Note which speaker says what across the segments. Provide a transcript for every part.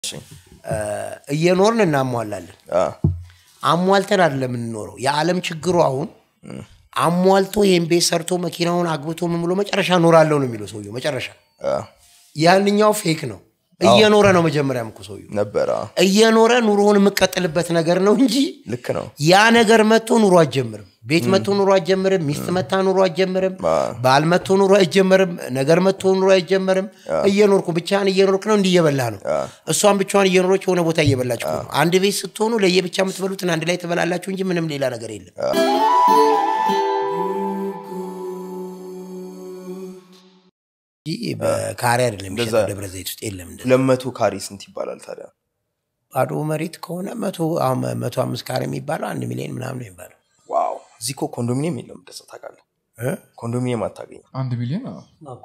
Speaker 1: እየኖርን እናሟላለን።
Speaker 2: አ፣
Speaker 1: አሟልተን አይደለም የምንኖረው። የዓለም ችግሩ አሁን አሟልቶ ይህን ቤት ሰርቶ መኪናውን አግብቶ ምን ብሎ መጨረሻ እኖራለሁ ነው የሚለው ሰውየው። መጨረሻ
Speaker 2: አ፣
Speaker 1: ያንኛው ፌክ ነው። እየኖረ ነው መጀመሪያም እኮ ሰውየው
Speaker 2: ነበረ አ፣
Speaker 1: እየኖረ ኑሮውን የምቀጥልበት ነገር ነው እንጂ
Speaker 2: ልክ ነው።
Speaker 1: ያ ነገር መጥቶ ኑሮ አትጀምርም። ቤት መጥቶ ኑሮ አትጀምርም። ሚስት መታ ኑሮ አትጀምርም። ባል መጥቶ ኑሮ አይጀምርም። ነገር መጥቶ ኑሮ አይጀምርም። እየኖርኩ ብቻህን እየኖርክ ነው፣ እንዲህ እየበላህ ነው። እሷን ብቻዋን እየኖረች የሆነ ቦታ እየበላች እኮ ነው። አንድ ቤት ስትሆኑ ለየብቻ የምትበሉትን አንድ ላይ ትበላላችሁ እንጂ ምንም ሌላ ነገር የለም። እንጂ በካሬ አይደለም የሚሸጠው ደብረ ዘይት ውስጥ የለም። እንደዛ
Speaker 2: ሁለት መቶ ካሬ ስንት ይባላል ታዲያ?
Speaker 1: ባዶ መሬት ከሆነ መቶ አሁን መቶ አምስት ካሬ የሚባለው አንድ ሚሊዮን ምናምን ነው የሚባለው
Speaker 2: ዋው እዚህ እኮ ኮንዶሚኒየም የለም። እንደዛ ታውቃለህ?
Speaker 1: እ?
Speaker 2: ኮንዶሚኒየም አታገኝም።
Speaker 3: አንድ ሚሊዮን አዎ።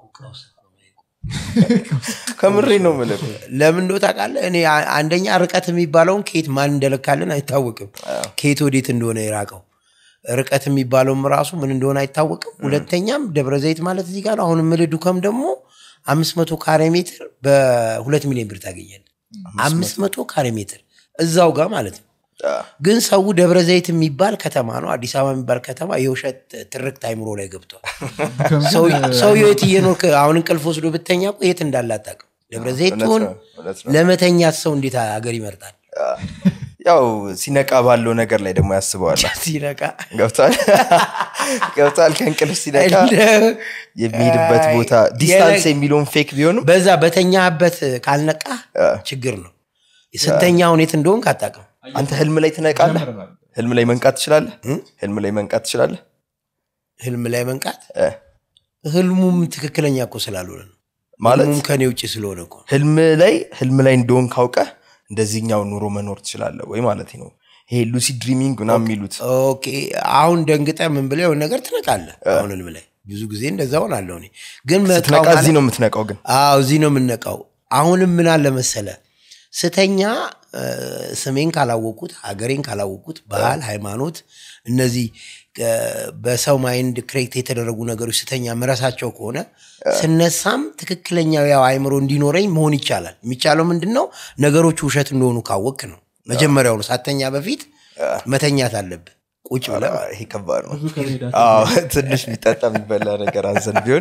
Speaker 2: ከምሬ ነው የምልህ።
Speaker 1: ለምን እንደው ታውቃለህ? እኔ አ- አንደኛ ርቀት የሚባለውን ከየት ማን እንደለካልን አይታወቅም። ከየት ወዴት እንደሆነ የራቀው ርቀት የሚባለውም ራሱ ምን እንደሆነ አይታወቅም። ሁለተኛም ደብረ ዘይት ማለት እዚህ ጋር ነው። አሁን የምልህ ዱከም ደግሞ አምስት መቶ ካሬ ሜትር በሁለት ሚሊዮን ብር ታገኛለህ። አምስት መቶ ካሬ ሜትር እዛው ጋር ማለት ነው።
Speaker 2: አ፣
Speaker 1: ግን ሰው ደብረ ዘይት የሚባል ከተማ ነው፣ አዲስ አበባ የሚባል ከተማ የውሸት ትርክት አይምሮ ላይ ገብቷል። ሰው- ሰውየው የት እየኖርክ አሁን እንቅልፍ ወስዶ ብተኛ እኮ የት እንዳለ አታውቅም። ደብረ ዘይት
Speaker 2: እውነት
Speaker 1: ትሆን
Speaker 2: ነው፣ እውነት ነው።
Speaker 1: ለመተኛት ሰው እንዴት ሀገር ይመርጣል?
Speaker 2: ያው ሲነቃ ባለው ነገር ላይ ደግሞ ያስበዋል።
Speaker 1: ሲነቃ
Speaker 2: ገብቷል ገብቷል። ከእንቅልፍ ሲነቃ
Speaker 1: እንደ-
Speaker 2: የሚሄድበት ቦታ ዲስታንስ የሚለውን ፌክ ቢሆንም
Speaker 1: በዛ በተኛህበት ካልነቃ ችግር ነው። ስተኛ ሁኔት እንደሆን አታውቅም።
Speaker 2: አንተ ህልም ላይ ትነቃለህ። ህልም ላይ መንቃት ትችላለህ። ህልም ላይ መንቃት ትችላለህ።
Speaker 1: ህልም ላይ መንቃት
Speaker 2: እ፣
Speaker 1: ህልሙም ትክክለኛ እኮ ስላልሆነ ነው።
Speaker 2: ማለት
Speaker 1: ህልሙም ከኔ ውጭ ስለሆነ እኮ ነው።
Speaker 2: ህልም ላይ ህልም ላይ እንደሆን ካውቀህ እንደዚህኛው ኑሮ መኖር ትችላለህ ወይ ማለት ነው። ይሄ ሉሲ ድሪሚንግ ምናምን የሚሉት
Speaker 1: ኦኬ አሁን ደንግጠ ምን ብለህ የሆነ ነገር ትነቃለህ። አሁን ህልም ላይ ብዙ ጊዜ እንደዛ ሆናለሁ እኔ ግን መቃው
Speaker 2: ስትነቃ
Speaker 1: ማለት-
Speaker 2: እዚህ ነው የምትነቃው። ግን
Speaker 1: አዎ እዚህ ነው የምነቃው። አሁንም ምን አለ መሰለ ስተኛ እ፣ ስሜን ካላወቁት ሀገሬን ካላወቁት ባህል፣ ሃይማኖት እነዚህ እ፣ በሰው ማይንድ ክሬት የተደረጉ ነገሮች ስተኛ ምረሳቸው ከሆነ ስነሳም ትክክለኛው ያው አይምሮ እንዲኖረኝ መሆን ይቻላል። የሚቻለው ምንድን ነው? ነገሮቹ ውሸት እንደሆኑ ካወቅ ነው። መጀመሪያውኑ ሳተኛ በፊት መተኛት አለብህ ቁጭ ብለህ ማለት ነው።
Speaker 2: ይሄ ከባድ ነው።
Speaker 4: ብዙ ከመሄዳቸው
Speaker 2: አዎ፣ ትንሽ የሚጠጣ የሚበላ ነገር አዘን ቢሆን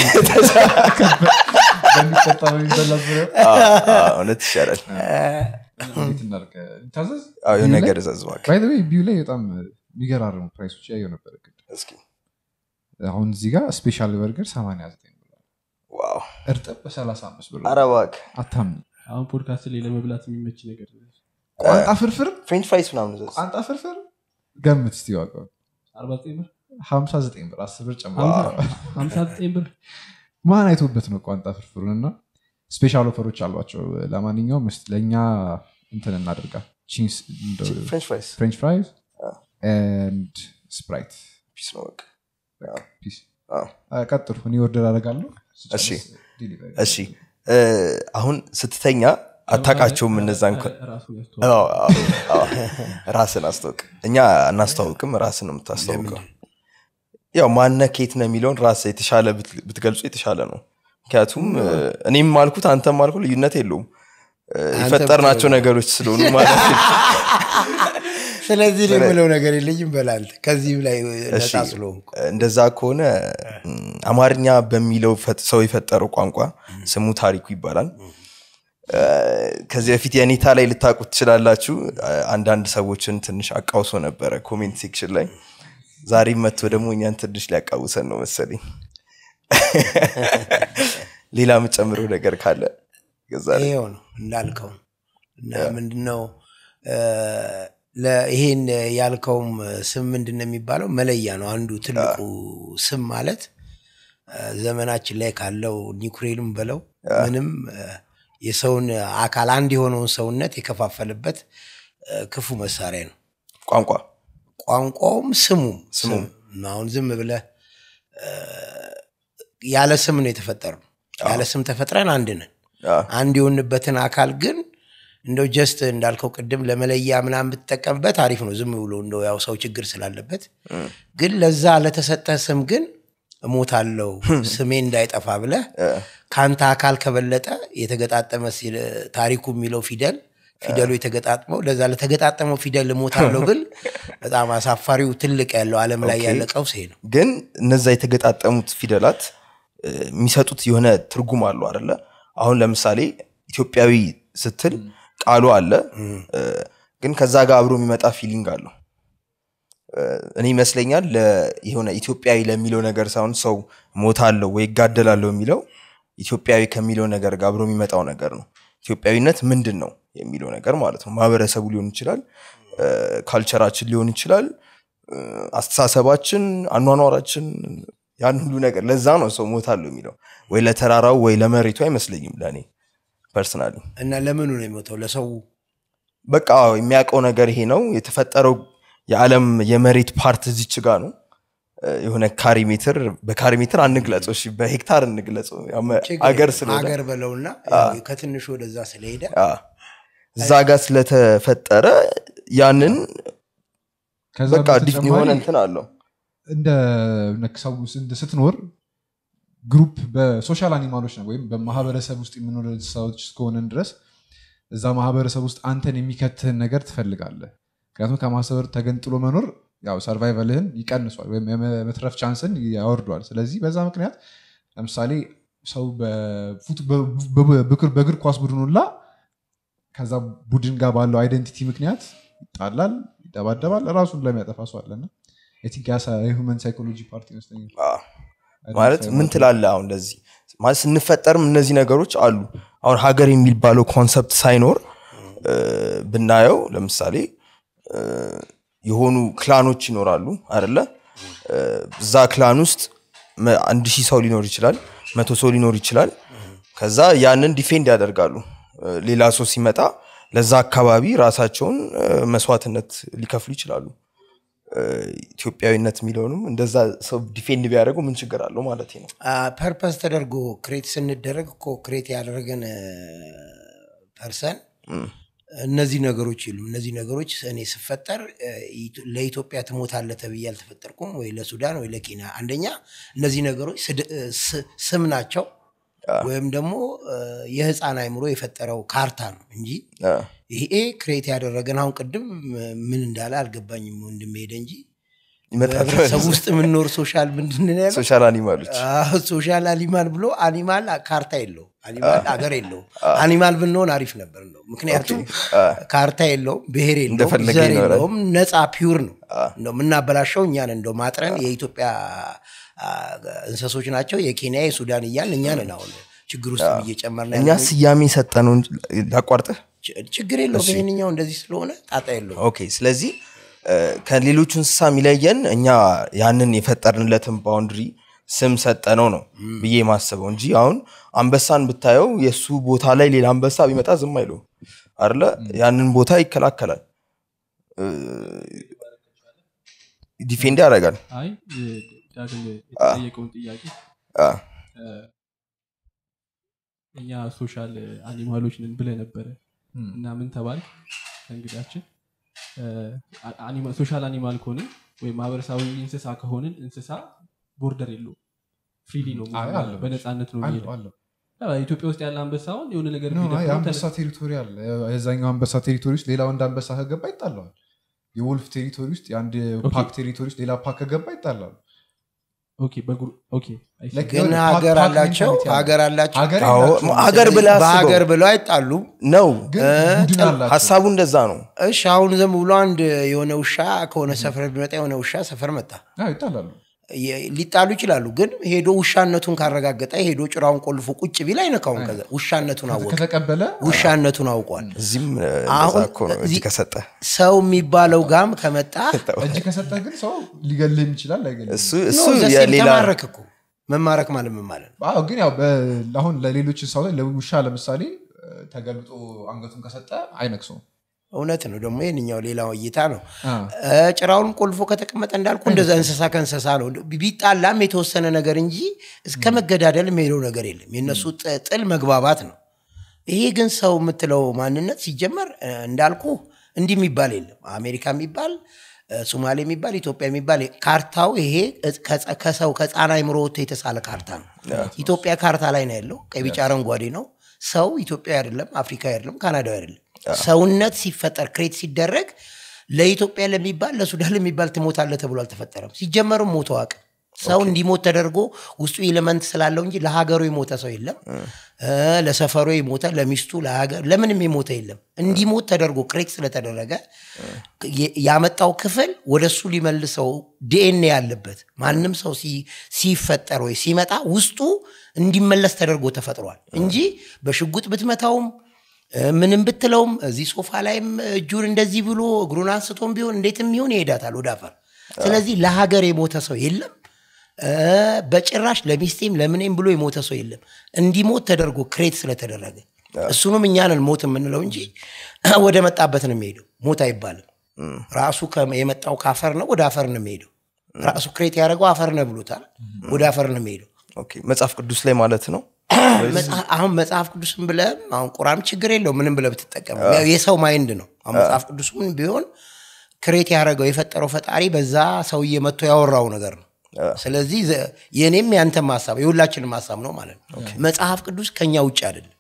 Speaker 3: በሚጠጣ በሚበላ ዙሪያ
Speaker 2: አዎ፣ አዎ፣ እውነት ይሻላል።
Speaker 3: እንዴት እናድርግ? ታዘዝ
Speaker 2: አዎ፣ የሆነ ነገር እዘዝ እባክህ።
Speaker 3: ባይ ዘ ዌይ ቢዩ ላይ በጣም የሚገራርሙ ፕራይሶች ያየው ነበር። እቅድ
Speaker 2: እስኪ
Speaker 3: አሁን እዚህ ጋር ስፔሻል በርገር 89 ብር
Speaker 2: ዋው፣
Speaker 3: እርጥብ በ35 ብር
Speaker 2: ኧረ እባክህ
Speaker 3: አታምኒ
Speaker 4: አሁን ፖድካስት ላይ ለመብላት የሚመች ነገር
Speaker 3: ቋንጣ ፍርፍር
Speaker 2: ፍሬንች ፍራይስ ምናምን እዘዝ።
Speaker 3: ቋንጣ ፍርፍር ገምት እስቲ ዋጋው
Speaker 4: 49 ብር
Speaker 3: 59 ብር 10 ብር ጨምሮ
Speaker 4: 59 ብር
Speaker 3: ማን አይቶበት ነው ቋንጣ ፍርፍሩን እና ስፔሻል ኦፈሮች አሏቸው ለማንኛውም እስቲ ለእኛ እንትን እናደርጋ ቺንስ
Speaker 2: ፍሬንች ፍራይስ
Speaker 3: ፍሬንች ፍራይዝ ኤንድ ስፕራይት
Speaker 2: ፒስ ነው በቃ።
Speaker 3: ፒስ
Speaker 2: አዎ።
Speaker 3: ቀጥሉ እኔ ወርደር አደርጋለሁ
Speaker 2: እሺ።
Speaker 3: ዲሊቨሪ
Speaker 2: እሺ እ፣ አሁን ስትተኛ አታውቃቸውም እነዛን ኮ-
Speaker 4: ራሱን ያስተዋል
Speaker 2: አዎ፣ አዎ፣ አዎ። ራስን አስተዋውቅ። እኛ አናስተዋውቅም፣ ራስን ነው የምታስተዋውቀው። ያው ማነ ኬት ነው የሚለውን ራስ የተሻለ ብት- ብትገልጹ የተሻለ ነው። ምክንያቱም እ፣ እኔም ማልኩት አንተም ማልኩ ልዩነት የለውም እ፣ የፈጠርናቸው ነገሮች ስለሆኑ ማለት ነው።
Speaker 1: ስለዚህ እኔ የምለው ነገር የለኝም በላንተ ከዚህም ላይ ነፃ
Speaker 2: እሺ፣
Speaker 1: ስለሆንኩ
Speaker 2: እንደዛ ከሆነ ም፣ አማርኛ በሚለው ፈጥ- ሰው የፈጠረው ቋንቋ ስሙ ታሪኩ ይባላል። እ፣ ከዚህ በፊት የኔታ ላይ ልታውቁት ትችላላችሁ። እ፣ አንዳንድ ሰዎችን ትንሽ አቃውሶ ነበረ ኮሜንት ሴክሽን ላይ። ዛሬም መጥቶ ደግሞ እኛን ትንሽ ሊያቃውሰን ነው መሰለኝ። ሌላ የምጨምረው ነገር ካለ ገዛ ላይ።
Speaker 1: ይሄው ነው እንዳልከው ነው። እና ምንድነው እ፣ ለ- ይሄን ያልከውም ስም ምንድን ነው የሚባለው መለያ ነው አንዱ ትልቁ ስም ማለት እ፣ ዘመናችን ላይ ካለው ኒውክሌርም በለው ምንም እ፣ የሰውን አካል አንድ የሆነውን ሰውነት የከፋፈልበት እ፣ ክፉ መሳሪያ ነው
Speaker 2: ቋንቋ
Speaker 1: ቋንቋውም ስሙም
Speaker 2: ስሙም።
Speaker 1: ስም አሁን ዝም ብለህ እ፣ ያለ ስም ነው የተፈጠርነው ያለ ስም ተፈጥረን አንድ ነን
Speaker 2: አ፣
Speaker 1: አንድ የሆንበትን አካል ግን እንደው ጀስት እንዳልከው ቅድም ለመለያ ምናምን ብትጠቀምበት አሪፍ ነው ዝም ብሎ እንደው ያው ሰው ችግር ስላለበት ግን ለዛ ለተሰጠ ስም ግን እሞታለሁ ስሜ እንዳይጠፋ ብለህ ከአንተ አካል ከበለጠ የተገጣጠመ ሲል ታሪኩ የሚለው ፊደል ፊደሉ የተገጣጥመው ለዛ ለተገጣጠመው ፊደል እሞታለሁ ብል በጣም አሳፋሪው ትልቅ ያለው ዓለም ላይ
Speaker 2: ኦኬ።
Speaker 1: ያለ ቀውስ ይሄ ነው።
Speaker 2: ግን እነዛ የተገጣጠሙት ፊደላት እ፣ የሚሰጡት የሆነ ትርጉም አለው አደለ አሁን ለምሳሌ ኢትዮጵያዊ ስትል ቃሉ አለ እ፣ ግን ከዛ ጋር አብሮ የሚመጣ ፊሊንግ አለው እ፣ እኔ ይመስለኛል ለ- የሆነ ኢትዮጵያዊ ለሚለው ነገር ሳይሆን ሰው ሞታለሁ ወይ ይጋደላለሁ የሚለው ኢትዮጵያዊ ከሚለው ነገር ጋር አብሮ የሚመጣው ነገር ነው ኢትዮጵያዊነት ምንድን ነው የሚለው ነገር ማለት ነው ማህበረሰቡ ሊሆን ይችላል እ፣ ካልቸራችን ሊሆን ይችላል እ፣ አስተሳሰባችን አኗኗራችን ያን ሁሉ ነገር ለዛ ነው ሰው ሞታለሁ የሚለው ወይ ለተራራው ወይ ለመሬቱ አይመስለኝም ለእኔ ፐርሰናሊ
Speaker 1: እና ለምኑ ነው የሞተው? ለሰው
Speaker 2: በቃ የሚያውቀው ነገር ይሄ ነው የተፈጠረው የዓለም የመሬት ፓርት እዚች ጋ ነው እ፣ የሆነ ካሪ ሜትር በካሪ ሜትር አንግለጸው እሺ በሄክታር እንግለጸው ያው መ-
Speaker 1: ችግር
Speaker 2: አገር
Speaker 1: የለም።
Speaker 2: ስለሆነ
Speaker 1: አገር በለውና ያው ከትንሹ ወደዛ ስለሄደ
Speaker 2: አ፣ እዛ ጋር ስለተፈጠረ ያንን
Speaker 3: ከዛ
Speaker 2: በቃ ዲፍ
Speaker 3: በተጨማሪ
Speaker 2: የሆነ እንትን አለው
Speaker 3: እንደ ነክ ሰው ውስጥ እንደ ስትኖር ግሩፕ በሶሻል አኒማሎች ነው ወይም በማህበረሰብ ውስጥ የምኖር ሰዎች እስከሆነን ድረስ እዛ ማህበረሰብ ውስጥ አንተን የሚከትህን ነገር ትፈልጋለህ ምክንያቱም ከማህበረሰብ ተገንጥሎ መኖር ያው ሰርቫይቨልህን ይቀንሷል ወይም የመትረፍ ቻንስን ያወርዷል ስለዚህ በዛ ምክንያት ለምሳሌ ሰው በፉት- በ- በ- በእግር- በእግር ኳስ ቡድን ሁላ ከዛ ቡድን ጋር ባለው አይደንቲቲ ምክንያት ይጣላል ይደባደባል ራሱን ለሚያጠፋ ሰው አለና የሁመን ሳይኮሎጂ ፓርቲ ይመስለኛል
Speaker 2: አ፣ ማለት ምን ትላለህ አሁን እንደዚህ ማለት ስንፈጠርም እነዚህ ነገሮች አሉ አሁን ሀገር የሚባለው ኮንሰፕት ሳይኖር እ፣ ብናየው ለምሳሌ እ፣ የሆኑ ክላኖች ይኖራሉ አደለ እ፣ እዛ ክላን ውስጥ መ- አንድ ሺህ ሰው ሊኖር ይችላል መቶ ሰው ሊኖር ይችላል ከዛ ያንን ዲፌንድ ያደርጋሉ እ፣ ሌላ ሰው ሲመጣ ለዛ አካባቢ ራሳቸውን እ፣ መስዋዕትነት ሊከፍሉ ይችላሉ እ፣ ኢትዮጵያዊነት የሚለውንም እንደዛ ሰው ዲፌንድ ቢያደርጉ ምን ችግር አለው ማለት ነው
Speaker 1: ፐርፐስ ተደርጎ ክሬት ስንደረግ እኮ ክሬት ያደረገን ፐርሰን እነዚህ ነገሮች የሉም። እነዚህ ነገሮች እኔ ስፈጠር እ፣ ኢትዮ- ለኢትዮጵያ ትሞታለህ ተብዬ አልተፈጠርኩም፣ ወይ ለሱዳን ወይ ለኬንያ። አንደኛ እነዚህ ነገሮች ስድ- እ፣ ስ- ስም ናቸው ወይም ደግሞ እ፣ የህፃን አይምሮ የፈጠረው ካርታ ነው እንጂ
Speaker 2: አ፣
Speaker 1: ይሄ ክሬት ያደረገን አሁን ቅድም እ፣ ምን እንዳለ አልገባኝም ወንድም ሄደ እንጂ
Speaker 2: ይመጣል
Speaker 1: በህብረተሰብ ውስጥ የምንኖር ሶሻል ምንድን ነው ያለው?
Speaker 2: ሶሻል አኒማሎች
Speaker 1: አዎ፣ ሶሻል አኒማል ብሎ አኒማል ካርታ የለው አኒማል አገር የለው አኒማል ብንሆን አሪፍ ነበር ነው ምክንያቱም ካርታ የለውም ብሔር የለውም
Speaker 2: እንደፈለገ
Speaker 1: ዘር
Speaker 2: ይኖራል።
Speaker 1: የለውም ነፃ ፒውር ነው እንደው የምናበላሸው እኛን እንደው ማጥረን የኢትዮጵያ አ፣ እንስሶች ናቸው የኬንያ የሱዳን እያልን እኛ ነን አሁን ችግር ውስጥ እየጨመርን
Speaker 2: እኛ
Speaker 1: ያለነው።
Speaker 2: ስያሜ ሰጠነው እንጂ ላቋርጥህ
Speaker 1: ች- ችግር የለውም ይህንኛው እንደዚህ ስለሆነ ጣጣ የለውም
Speaker 2: ኦኬ ስለዚህ እ፣ ከሌሎቹ እንስሳ የሚለየን እኛ ያንን የፈጠርንለትን ባውንድሪ ስም ሰጠነው ነው ብዬ ማስበው እንጂ አሁን አንበሳን ብታየው የእሱ ቦታ ላይ ሌላ አንበሳ ቢመጣ ዝም አይለው አለ ያንን ቦታ ይከላከላል እ፣ ዲፌንድ ያደርጋል
Speaker 4: አይ እ፣ ዳግም የተጠየቀውን ጥያቄ
Speaker 2: አ፣
Speaker 4: እ፣ እኛ ሶሻል አኒማሎች ነን ብለ ነበረ እና ምን ተባል እንግዳችን ሶሻል አኒማል ከሆንን ወይም ማህበረሰባዊ እንስሳ ከሆንን እንስሳ ቦርደር የለው ፍሪሊ ነው
Speaker 3: አይ፣
Speaker 4: የሚሄደው፣
Speaker 3: አለው።
Speaker 4: በነፃነት ነው
Speaker 3: አለው
Speaker 4: የሚሄደው
Speaker 3: አለው
Speaker 4: ያው ኢትዮጵያ ውስጥ ያለ አንበሳ አሁን የሆነ ነገር
Speaker 3: ኖ፣
Speaker 4: ቢደፍረው
Speaker 3: የአንበሳ
Speaker 4: ተነስ-
Speaker 3: ቴሪቶሪ አለ የዛኛው አንበሳ ቴሪቶሪ ውስጥ ሌላ ወንድ አንበሳ ከገባ ይጣለዋል የወልፍ ቴሪቶሪ ውስጥ የአንድ
Speaker 4: ኦኬ።
Speaker 3: ፓክ ቴሪቶሪ ውስጥ ሌላ ፓክ ከገባ ይጣላሉ
Speaker 4: ኦኬ በግሩ ኦኬ አይ ሲ።
Speaker 3: Like
Speaker 1: ግን
Speaker 3: የሆነ ፓክ-
Speaker 1: ሀገር
Speaker 3: ፓክ
Speaker 1: አላቸው
Speaker 3: ሜንታሊቲ አለ።
Speaker 1: ሀገር አላቸው
Speaker 3: ሀገር
Speaker 2: አዎ፣
Speaker 3: የላቸውም።
Speaker 2: ሀገር ብለህ አስበው።
Speaker 1: በሀገር ብለው አይጣሉም
Speaker 2: ነው
Speaker 3: ግን ቡድን አላቸው
Speaker 2: ሀሳቡ እንደዛ ነው
Speaker 1: እሺ አሁን ዝም ብሎ አንድ የሆነ ውሻ ከሆነ ሰፈር ቢመጣ የሆነ ውሻ ሰፈር መጣ
Speaker 3: አዎ፣ ይጣላሉ
Speaker 1: የ- ሊጣሉ ይችላሉ ግን ሄዶ ውሻነቱን ካረጋገጠ ሄዶ ጭራውን ቆልፎ ቁጭ ቢል አይነካውም ከዛ ውሻነቱን አወቀ
Speaker 3: ከተቀበለ
Speaker 1: ውሻነቱን አውቋል
Speaker 2: እዚህም እ፣
Speaker 1: አሁን
Speaker 2: እንደዛ እኮ ነው እጅ
Speaker 1: እዚህ-
Speaker 2: ከሰጠ
Speaker 1: ሰው የሚባለው ጋም ከመጣ
Speaker 3: እጅ ከሰጠህ ግን ሰው ሊገልህም ይችላል አይገልህም
Speaker 2: እሱ
Speaker 1: ኖ፣
Speaker 2: እሱ
Speaker 1: ዘሴም
Speaker 2: የሌላ
Speaker 1: ተማረክ እኮ መማረክ ማለት ምን ማለት ነው
Speaker 3: አዎ ግን ያው በ- አሁን ለሌሎች እንስሳቶች ለውሻ ለምሳሌ እ፣ ተገልጦ አንገቱን ከሰጠ አይነክሰውም
Speaker 1: እውነት ነው ደግሞ ይህንኛው ሌላው እይታ ነው
Speaker 3: አ፣
Speaker 1: እ፣ ጭራውንም ቆልፎ ከተቀመጠ እንዳልኩ እንደዛ እንስሳ ከእንስሳ ነው ቢጣላም የተወሰነ ነገር እንጂ እስከ መገዳደል የሚሄደው ነገር የለም የእነሱ ጥ- ጥል መግባባት ነው ይሄ ግን ሰው የምትለው ማንነት ሲጀመር እ፣ እንዳልኩ እንዲህ የሚባል የለም አሜሪካ የሚባል እ፣ ሶማሌ የሚባል ኢትዮጵያ የሚባል ካርታው ይሄ ከጸ- ከሰው ከህፃን አይምሮ ወጥቶ የተሳለ ካርታ ነው። ኢትዮጵያ ካርታ ላይ ነው ያለው። ቀይ ቢጫ አረንጓዴ ነው። ሰው ኢትዮጵያዊ አይደለም፣ አፍሪካዊ አይደለም፣ ካናዳዊ አይደለም። ሰውነት ሲፈጠር ክሬት ሲደረግ ለኢትዮጵያ ለሚባል ለሱዳን ለሚባል ትሞታለህ ተብሎ አልተፈጠረም። ሲጀመርም ሞቶ አቅ ሰው እንዲሞት ተደርጎ ውስጡ ኤሌመንት ስላለው እንጂ ለሀገሩ የሞተ ሰው የለም። እ፣ ለሰፈሩ የሞተ ለሚስቱ፣ ለሀገር ለምንም የሞተ የለም። እንዲሞት ተደርጎ ክሬት ስለተደረገ የ- ያመጣው ክፍል ወደ እሱ ሊመልሰው ዲኤንኤ ያለበት ማንም ሰው ሲ- ሲፈጠር ወይ ሲመጣ ውስጡ እንዲመለስ ተደርጎ ተፈጥሯል እንጂ በሽጉጥ ብትመታውም እ፣ ምንም ብትለውም እዚህ ሶፋ ላይም እጁን እንደዚህ ብሎ እግሩን አንስቶም ቢሆን እንዴትም ይሆን ይሄዳታል ወደ አፈር። ስለዚህ ለሀገር የሞተ ሰው የለም። እ፣ በጭራሽ ለሚስቴም ለምኔም ብሎ የሞተ ሰው የለም። እንዲሞት ተደርጎ ክሬት ስለተደረገ እሱንም እኛንን ሞት የምንለው እንጂ ወደ መጣበት ነው የሚሄደው። ሞት አይባልም። ራሱ ከ- የመጣው ከአፈር ነው፣ ወደ አፈር ነው የሚሄደው። ራሱ ክሬት ያደረገው አፈር ነው ብሎታል። ወደ አፈር ነው የሚሄደው።
Speaker 2: ኦኬ፣ መጽሐፍ ቅዱስ ላይ ማለት ነው
Speaker 1: መጽሐፍ- አሁን መጽሐፍ ቅዱስም ብለህ አሁን ቁራን ችግር የለው ምንም ብለህ ብትጠቀም ያው የሰው ማይንድ ነው። አሁን መጽሐፍ ቅዱስም ቢሆን ክሬት ያደረገው የፈጠረው ፈጣሪ በዛ ሰውዬ መጥቶ ያወራው ነገር ነው። ስለዚህ ዘ- የእኔም ያንተም ሀሳብ የሁላችንም ሀሳብ ነው ማለት ነው። መጽሐፍ ቅዱስ ከኛ ውጭ አይደለም።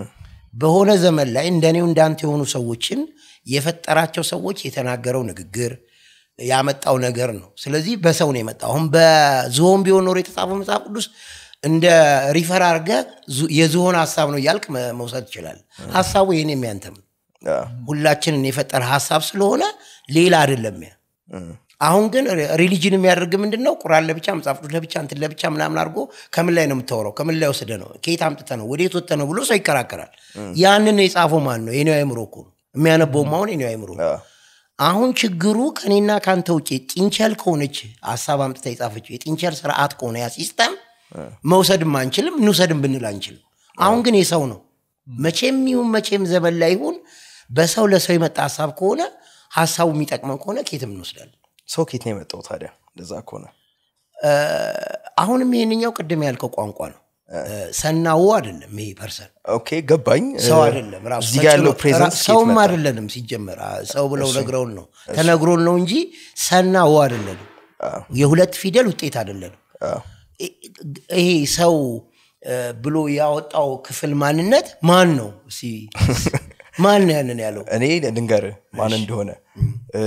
Speaker 1: በሆነ ዘመን ላይ እንደኔው እንዳንተ የሆኑ ሰዎችን የፈጠራቸው ሰዎች የተናገረው ንግግር ያመጣው ነገር ነው። ስለዚህ በሰው ነው የመጣው። አሁን በዝሆን ቢሆን ኖሮ የተጻፈው መጽሐፍ ቅዱስ እንደ ሪፈር አድርገህ ዙ- የዝሆን ሀሳብ ነው እያልክ መ- መውሰድ ትችላለህ። ሀሳቡ የኔም ያንተም ነው።
Speaker 2: አ፣
Speaker 1: ሁላችንን የፈጠረ ሀሳብ ስለሆነ ሌላ አይደለም ያ አሁን ግን ሪሊጅን የሚያደርግ ምንድን ነው ቁራን ለብቻ መጽሐፍ ቅዱስ ለብቻ እንትን ለብቻ ምናምን አድርጎ ከምን ላይ ነው የምታወራው ከምን ላይ ወስደ ነው ከየት አምጥተ ነው ወዴት ወጥተ ነው ብሎ ሰው ይከራከራል ያንን የጻፈው ማን ነው የኔው አይምሮ እኮ ነው የሚያነበውም አሁን የኔው አይምሮ ነው።
Speaker 2: አ፣
Speaker 1: አሁን ችግሩ ከኔና ከአንተ ውጭ ጢንቸል ከሆነች ሀሳብ አምጥታ የጻፈችው የጢንቸል ስርዓት ከሆነ ያ ሲስተም መውሰድም አንችልም እንውሰድም ብንል አንችልም አሁን ግን የሰው ነው መቼም ይሁን መቼም ዘመን ላይ ይሁን በሰው ለሰው የመጣ ሀሳብ ከሆነ ሀሳቡ የሚጠቅመን ከሆነ ኬትም እንወስዳለን
Speaker 2: ሰው ኬት ነው የመጣው ታዲያ እንደዛ ከሆነ
Speaker 1: አሁንም ይህንኛው ቅድም ያልከው ቋንቋ ነው ሰናው አይደለም ይሄ ፐርሰን
Speaker 2: ኦኬ ገባኝ
Speaker 1: ሰው
Speaker 2: እ፣
Speaker 1: አይደለም ራሱ
Speaker 2: እዚህ ጋር ያለው
Speaker 1: ተጭኖ-
Speaker 2: ፕሬዘንስ
Speaker 1: ራ- ሰውም አይደለንም ሲጀመር አ- ሰው ብለው ነግረውን ነው ተነግሮን ነው እንጂ ሰናው አይደለንም የሁለት ፊደል ውጤት አይደለንም ይ- ይሄ ሰው እ፣ ብሎ ያወጣው ክፍል ማንነት ማን ነው እስኪ ማን ነው ያንን ያለው
Speaker 2: እኔ ልንገር ማን እንደሆነ እ፣